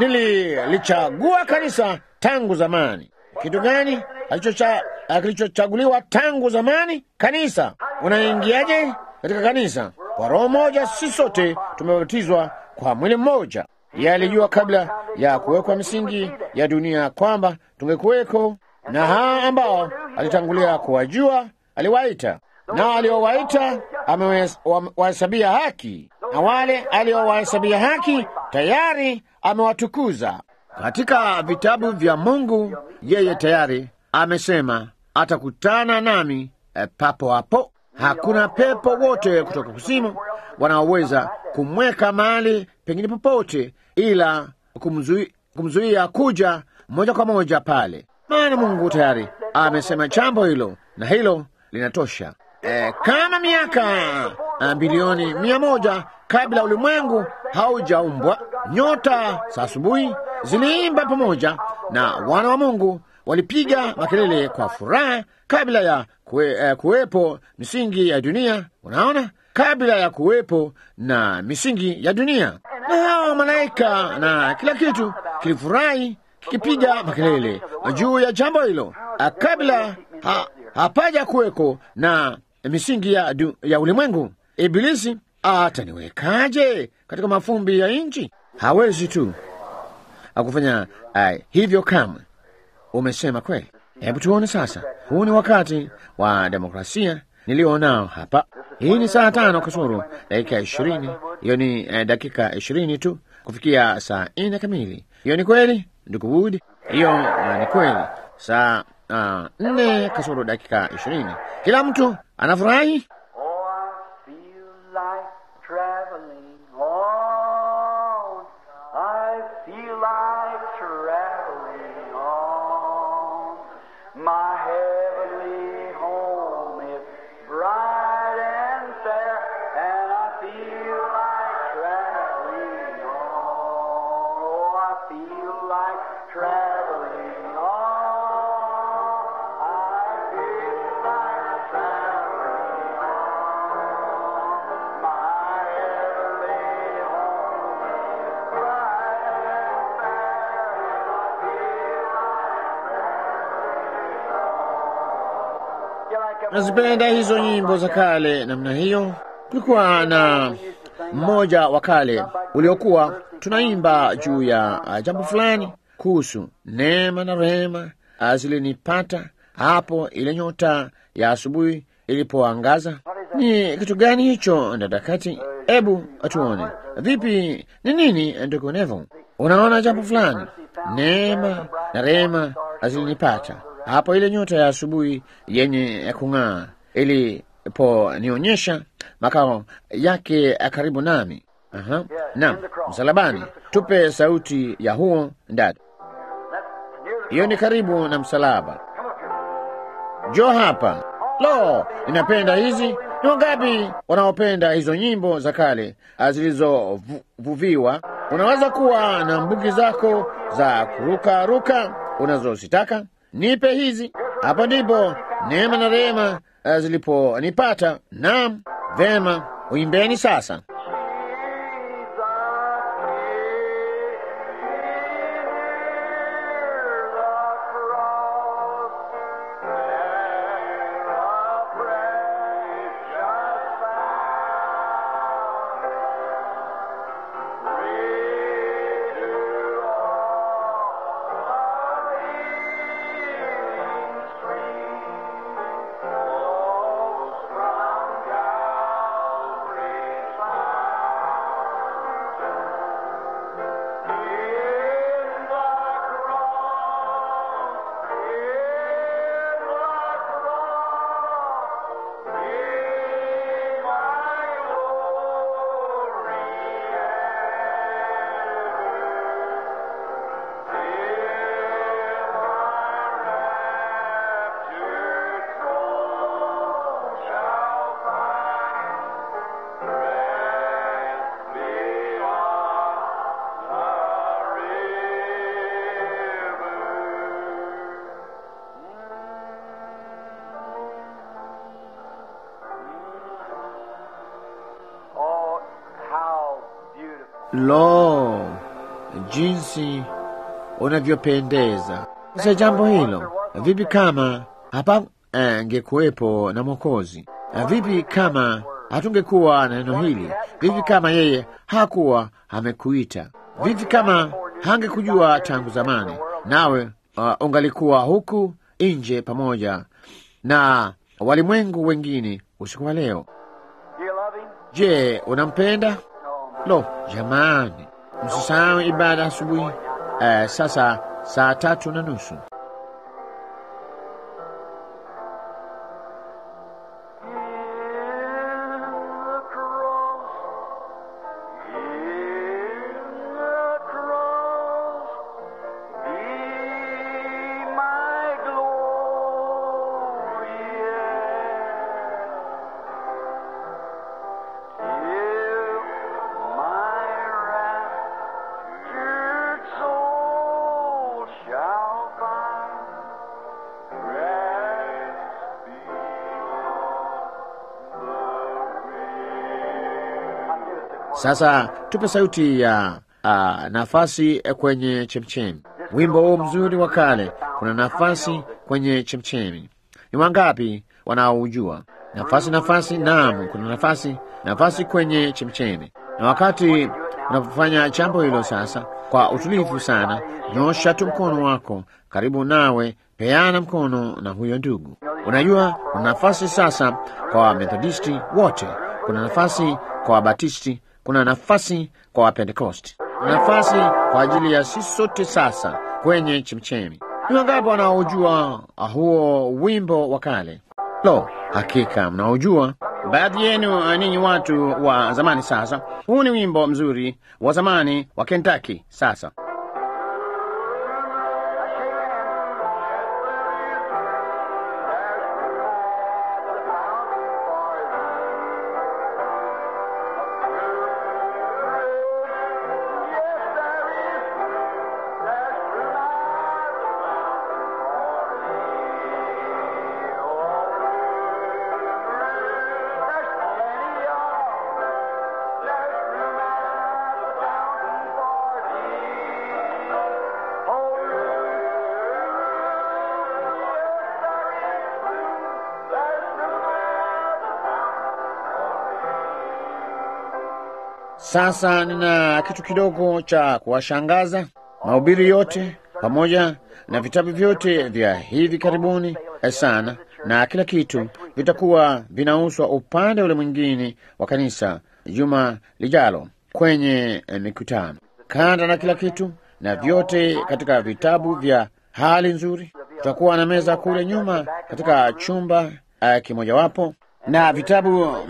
Nililichagua kanisa tangu zamani. Kitu gani alichocha- kilichochaguliwa tangu zamani? Kanisa. Unaingiaje katika kanisa? Kwa roho moja, si sote tumebatizwa kwa mwili mmoja. Yeye alijua kabla ya kuwekwa misingi ya dunia kwamba tungekuweko, na hao ambao alitangulia kuwajua aliwaita, nao aliowaita amewahesabia haki, na wale aliowahesabia haki tayari amewatukuza. Katika vitabu vya Mungu, yeye tayari amesema atakutana nami eh, papo hapo. Hakuna pepo wote kutoka kuzimu wanaoweza kumweka mahali pengine popote, ila kumzui- kumzuia kuja moja kwa moja pale, maana Mungu tayari amesema jambo hilo, na hilo linatosha. E, kama miaka ah, bilioni mia moja kabla ulimwengu haujaumbwa, nyota za asubuhi ziliimba pamoja na wana wa Mungu walipiga makelele kwa furaha kabla ya kue, eh, kuwepo misingi ya dunia. Unaona, kabla ya kuwepo na misingi ya dunia, na hao malaika na kila kitu kilifurahi kikipiga makelele juu ya jambo hilo, ah, kabla ha, hapaja kuweko na misingi ya, du, ya ulimwengu. Ibilisi ataniwekaje katika mafumbi ya nchi? Hawezi tu akufanya uh, hivyo kamwe. Umesema kweli. Hebu tuone sasa, huu ni wakati wa demokrasia nilionao hapa. Hii ni saa tano kasoro dakika ishirini. Hiyo ni eh, dakika ishirini tu kufikia saa nne kamili. Hiyo ni kweli, ndugu Wood? Hiyo uh, ni kweli, saa uh, nne kasoro dakika ishirini. Kila mtu anafurahi. Oh, I feel like traveling on. I feel like traveling on. My heavenly home is bright and fair, and I feel like traveling on. Oh, I feel like traveling on. I feel like traveling on. My heavenly home is bright and fair, and I feel like traveling on. You like a Nazipenda hizo nyimbo za kale namna hiyo. Kulikuwa na mmoja wa kale uliokuwa tunaimba juu ya uh, jambo fulani kuhusu neema na rehema uh, zilinipata hapo ile nyota ya asubuhi ilipoangaza. Ni kitu gani hicho, dada Kati? Hebu atuone vipi, ni nini, ndugu Nevo? Unaona jambo fulani, neema na rehema zilinipata hapo ile nyota ya asubuhi yenye ya kung'aa iliponionyesha makao yake karibu nami. Aha. Naam, msalabani. Tupe sauti ya huo dada. Hiyo ni karibu na msalaba. Jo hapa. Lo, ninapenda hizi. Ni wangapi wanaopenda hizo nyimbo za kale zilizovuviwa? Unaweza kuwa na mbugi zako za kuruka ruka unazozitaka. Nipe hizi. Hapo ndipo neema na rehema eh, ziliponipata. Naam, vema, uimbeni sasa. Lo, jinsi unavyopendeza! Sasa jambo hilo, vipi kama hapa angekuwepo na Mwokozi? Na vipi kama hatungekuwa na neno hili? Vipi kama yeye hakuwa amekuita? Vipi kama hangekujua tangu zamani, nawe uh, ungalikuwa huku nje pamoja na walimwengu wengine usiku wa leo? Do you love him? Je, unampenda? Lo, jamani, msisahau ibada asubuhi. Eh, sasa saa tatu na nusu. Sasa tupe sauti ya uh, nafasi kwenye chemchemi. Wimbo huu mzuri wa kale, kuna nafasi kwenye chemchemi. Ni wangapi wanaoujua? Nafasi, nafasi, naam, kuna nafasi, nafasi kwenye chemchemi. Na wakati unapofanya jambo hilo sasa, kwa utulivu sana, nyosha tu mkono wako karibu nawe, peana mkono na huyo ndugu. Unajua, kuna nafasi sasa kwa Wamethodisti wote, kuna nafasi kwa Wabatisti, kuna nafasi kwa Wapentekosti, kuna nafasi kwa ajili ya sisi sote sasa kwenye chemchemi. Ni wangapi wanaojua huo wimbo wa kale? Lo, hakika mnaojua. Baadhi yenu ninyi watu wa zamani. Sasa huu ni wimbo mzuri wa zamani wa Kentucky. Sasa Sasa nina kitu kidogo cha kuwashangaza. Mahubiri yote pamoja na vitabu vyote vya hivi karibuni sana na kila kitu vitakuwa vinauzwa upande ule mwingine wa kanisa juma lijalo kwenye eh, mikutano, kanda na kila kitu na vyote katika vitabu vya hali nzuri. Tutakuwa na meza kule nyuma katika chumba uh, kimojawapo na vitabu uh,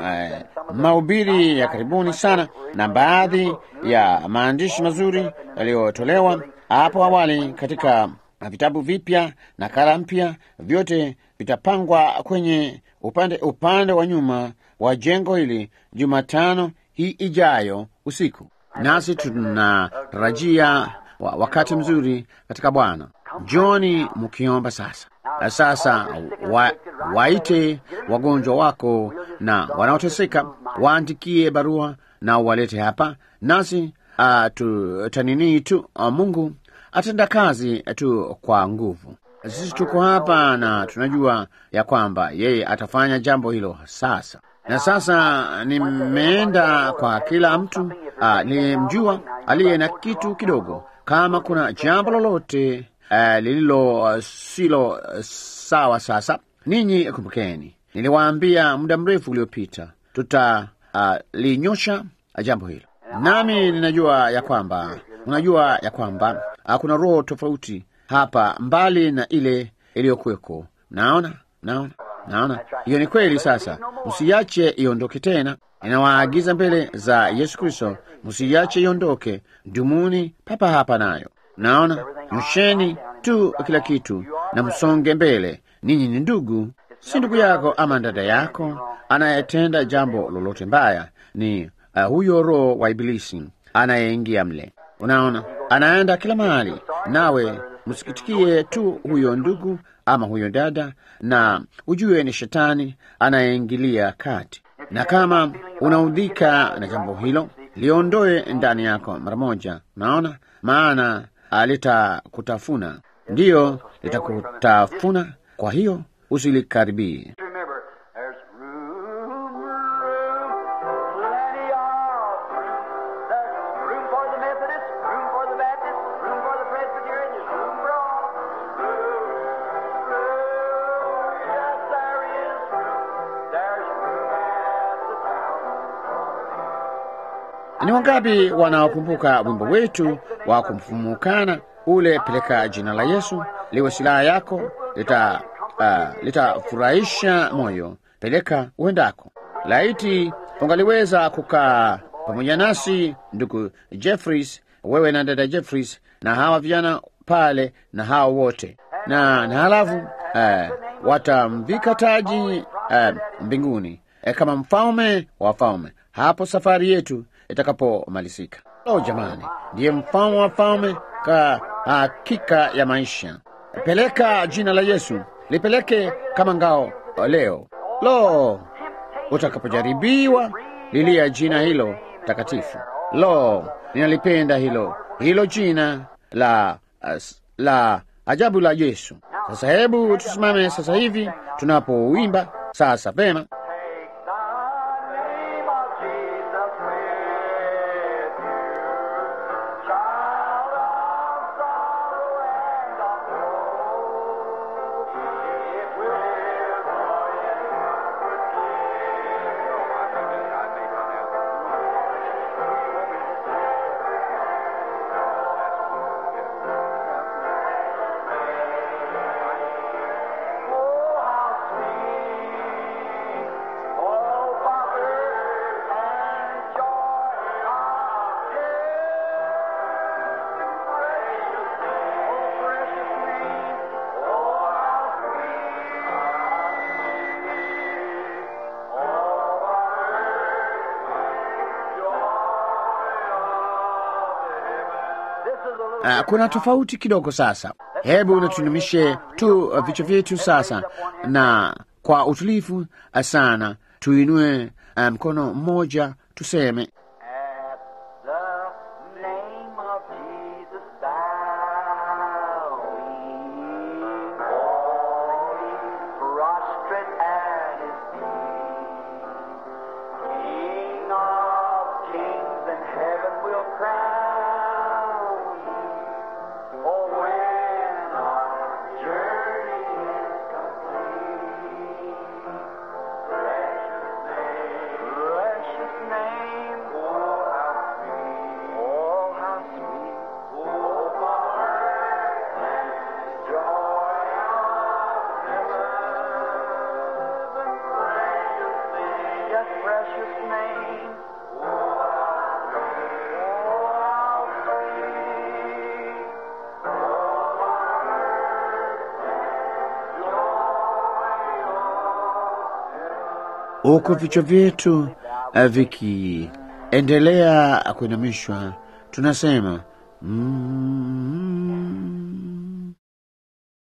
mahubiri ya karibuni sana na baadhi ya maandishi mazuri yaliyotolewa hapo awali katika vitabu vipya na kala mpya, vyote vitapangwa kwenye upande upande wa nyuma wa jengo hili Jumatano hii ijayo usiku, nasi tunatarajia wa, wakati mzuri katika Bwana. Njoni mkiomba sasa. Sasa wa, waite wagonjwa wako na wanaoteseka, waandikie barua na walete hapa, nasi uh, tutanini tu uh, Mungu atenda kazi tu kwa nguvu. Sisi tuko hapa na tunajua ya kwamba yeye atafanya jambo hilo sasa. Na sasa nimeenda kwa kila mtu uh, nilimjua aliye na kitu kidogo, kama kuna jambo lolote uh, lililo uh, silo uh, sawa. Sasa ninyi kumbukeni, niliwaambia muda mrefu uliopita tutalinyosha uh, jambo hilo, nami ninajua ya kwamba unajua ya kwamba uh, kuna roho tofauti hapa mbali na ile iliyokuweko. Naona, naona, naona hiyo ni kweli. Sasa msiache iondoke tena. Ninawaagiza mbele za Yesu Kristo, msiache iondoke, dumuni papa hapa nayo. Naona, nyosheni tu kila kitu na msonge mbele. Ninyi ni ndugu, si ndugu yako ama dada yako anayetenda jambo lolote mbaya, ni uh, huyo roho wa Ibilisi anayeingia mle. Unaona, anaenda kila mahali, nawe msikitikie tu huyo ndugu ama huyo dada, na ujue ni shetani anayeingilia kati. Na kama unaudhika na jambo hilo, liondoe ndani yako mara moja. Naona maana alitakutafuna, ndiyo litakutafuna. Kwa hiyo usilikaribie. Remember, there's room, room, plenty of room. There's room for the Methodist, room for the Baptist, room for the Presbyterian, there's room for all. Room, room, yes, there is room. There's room at the town. Ni wangapi wanaokumbuka wimbo wetu wa kumfumukana ule, peleka jina la Yesu liwe silaha yako, lita uh, litafurahisha moyo, peleka uendako. Laiti ungaliweza kukaa pamoja nasi ndugu Jeffries, wewe na dada Jeffries na hawa vijana pale na hawa wote na, na halafu uh, watamvika taji uh, mbinguni eh, kama mfalme wa wafalme hapo safari yetu itakapomalizika. Oh jamani, ndiye mfalme wa falme ka hakika ya maisha. Peleka jina la Yesu, lipeleke kama ngao leo. Lo, utakapojaribiwa lilia jina hilo takatifu. Lo, ninalipenda hilo hilo jina la as- la ajabu la Yesu. Sasa hebu tusimame sasa hivi tunapouimba sasa. Vema, Take the name of Jesus with you, child of sorrow and of woe. It will live Oh, how sweet, oh, Father, and joy of heaven. Precious name, oh, precious name, oh, how sweet, oh, Father, joy of heaven. This is a little Ah, kuna tofauti kidogo sasa. Hebu natunumishe tu uh, vichwa vyetu sasa, na kwa utulivu uh, sana tuinue uh, mkono mmoja tuseme At the name of Jesus, bowing, falling, prostrate at His feet, King of kings and heaven will crown Him. Oh, when our journey is complete. Precious name, precious name, oh how sweet, oh how sweet, oh comfort and joy of heaven, precious name, yes precious name, oh how sweet, oh how sweet, oh huku vichwa vyetu uh, vikiendelea kuinamishwa, tunasema mm,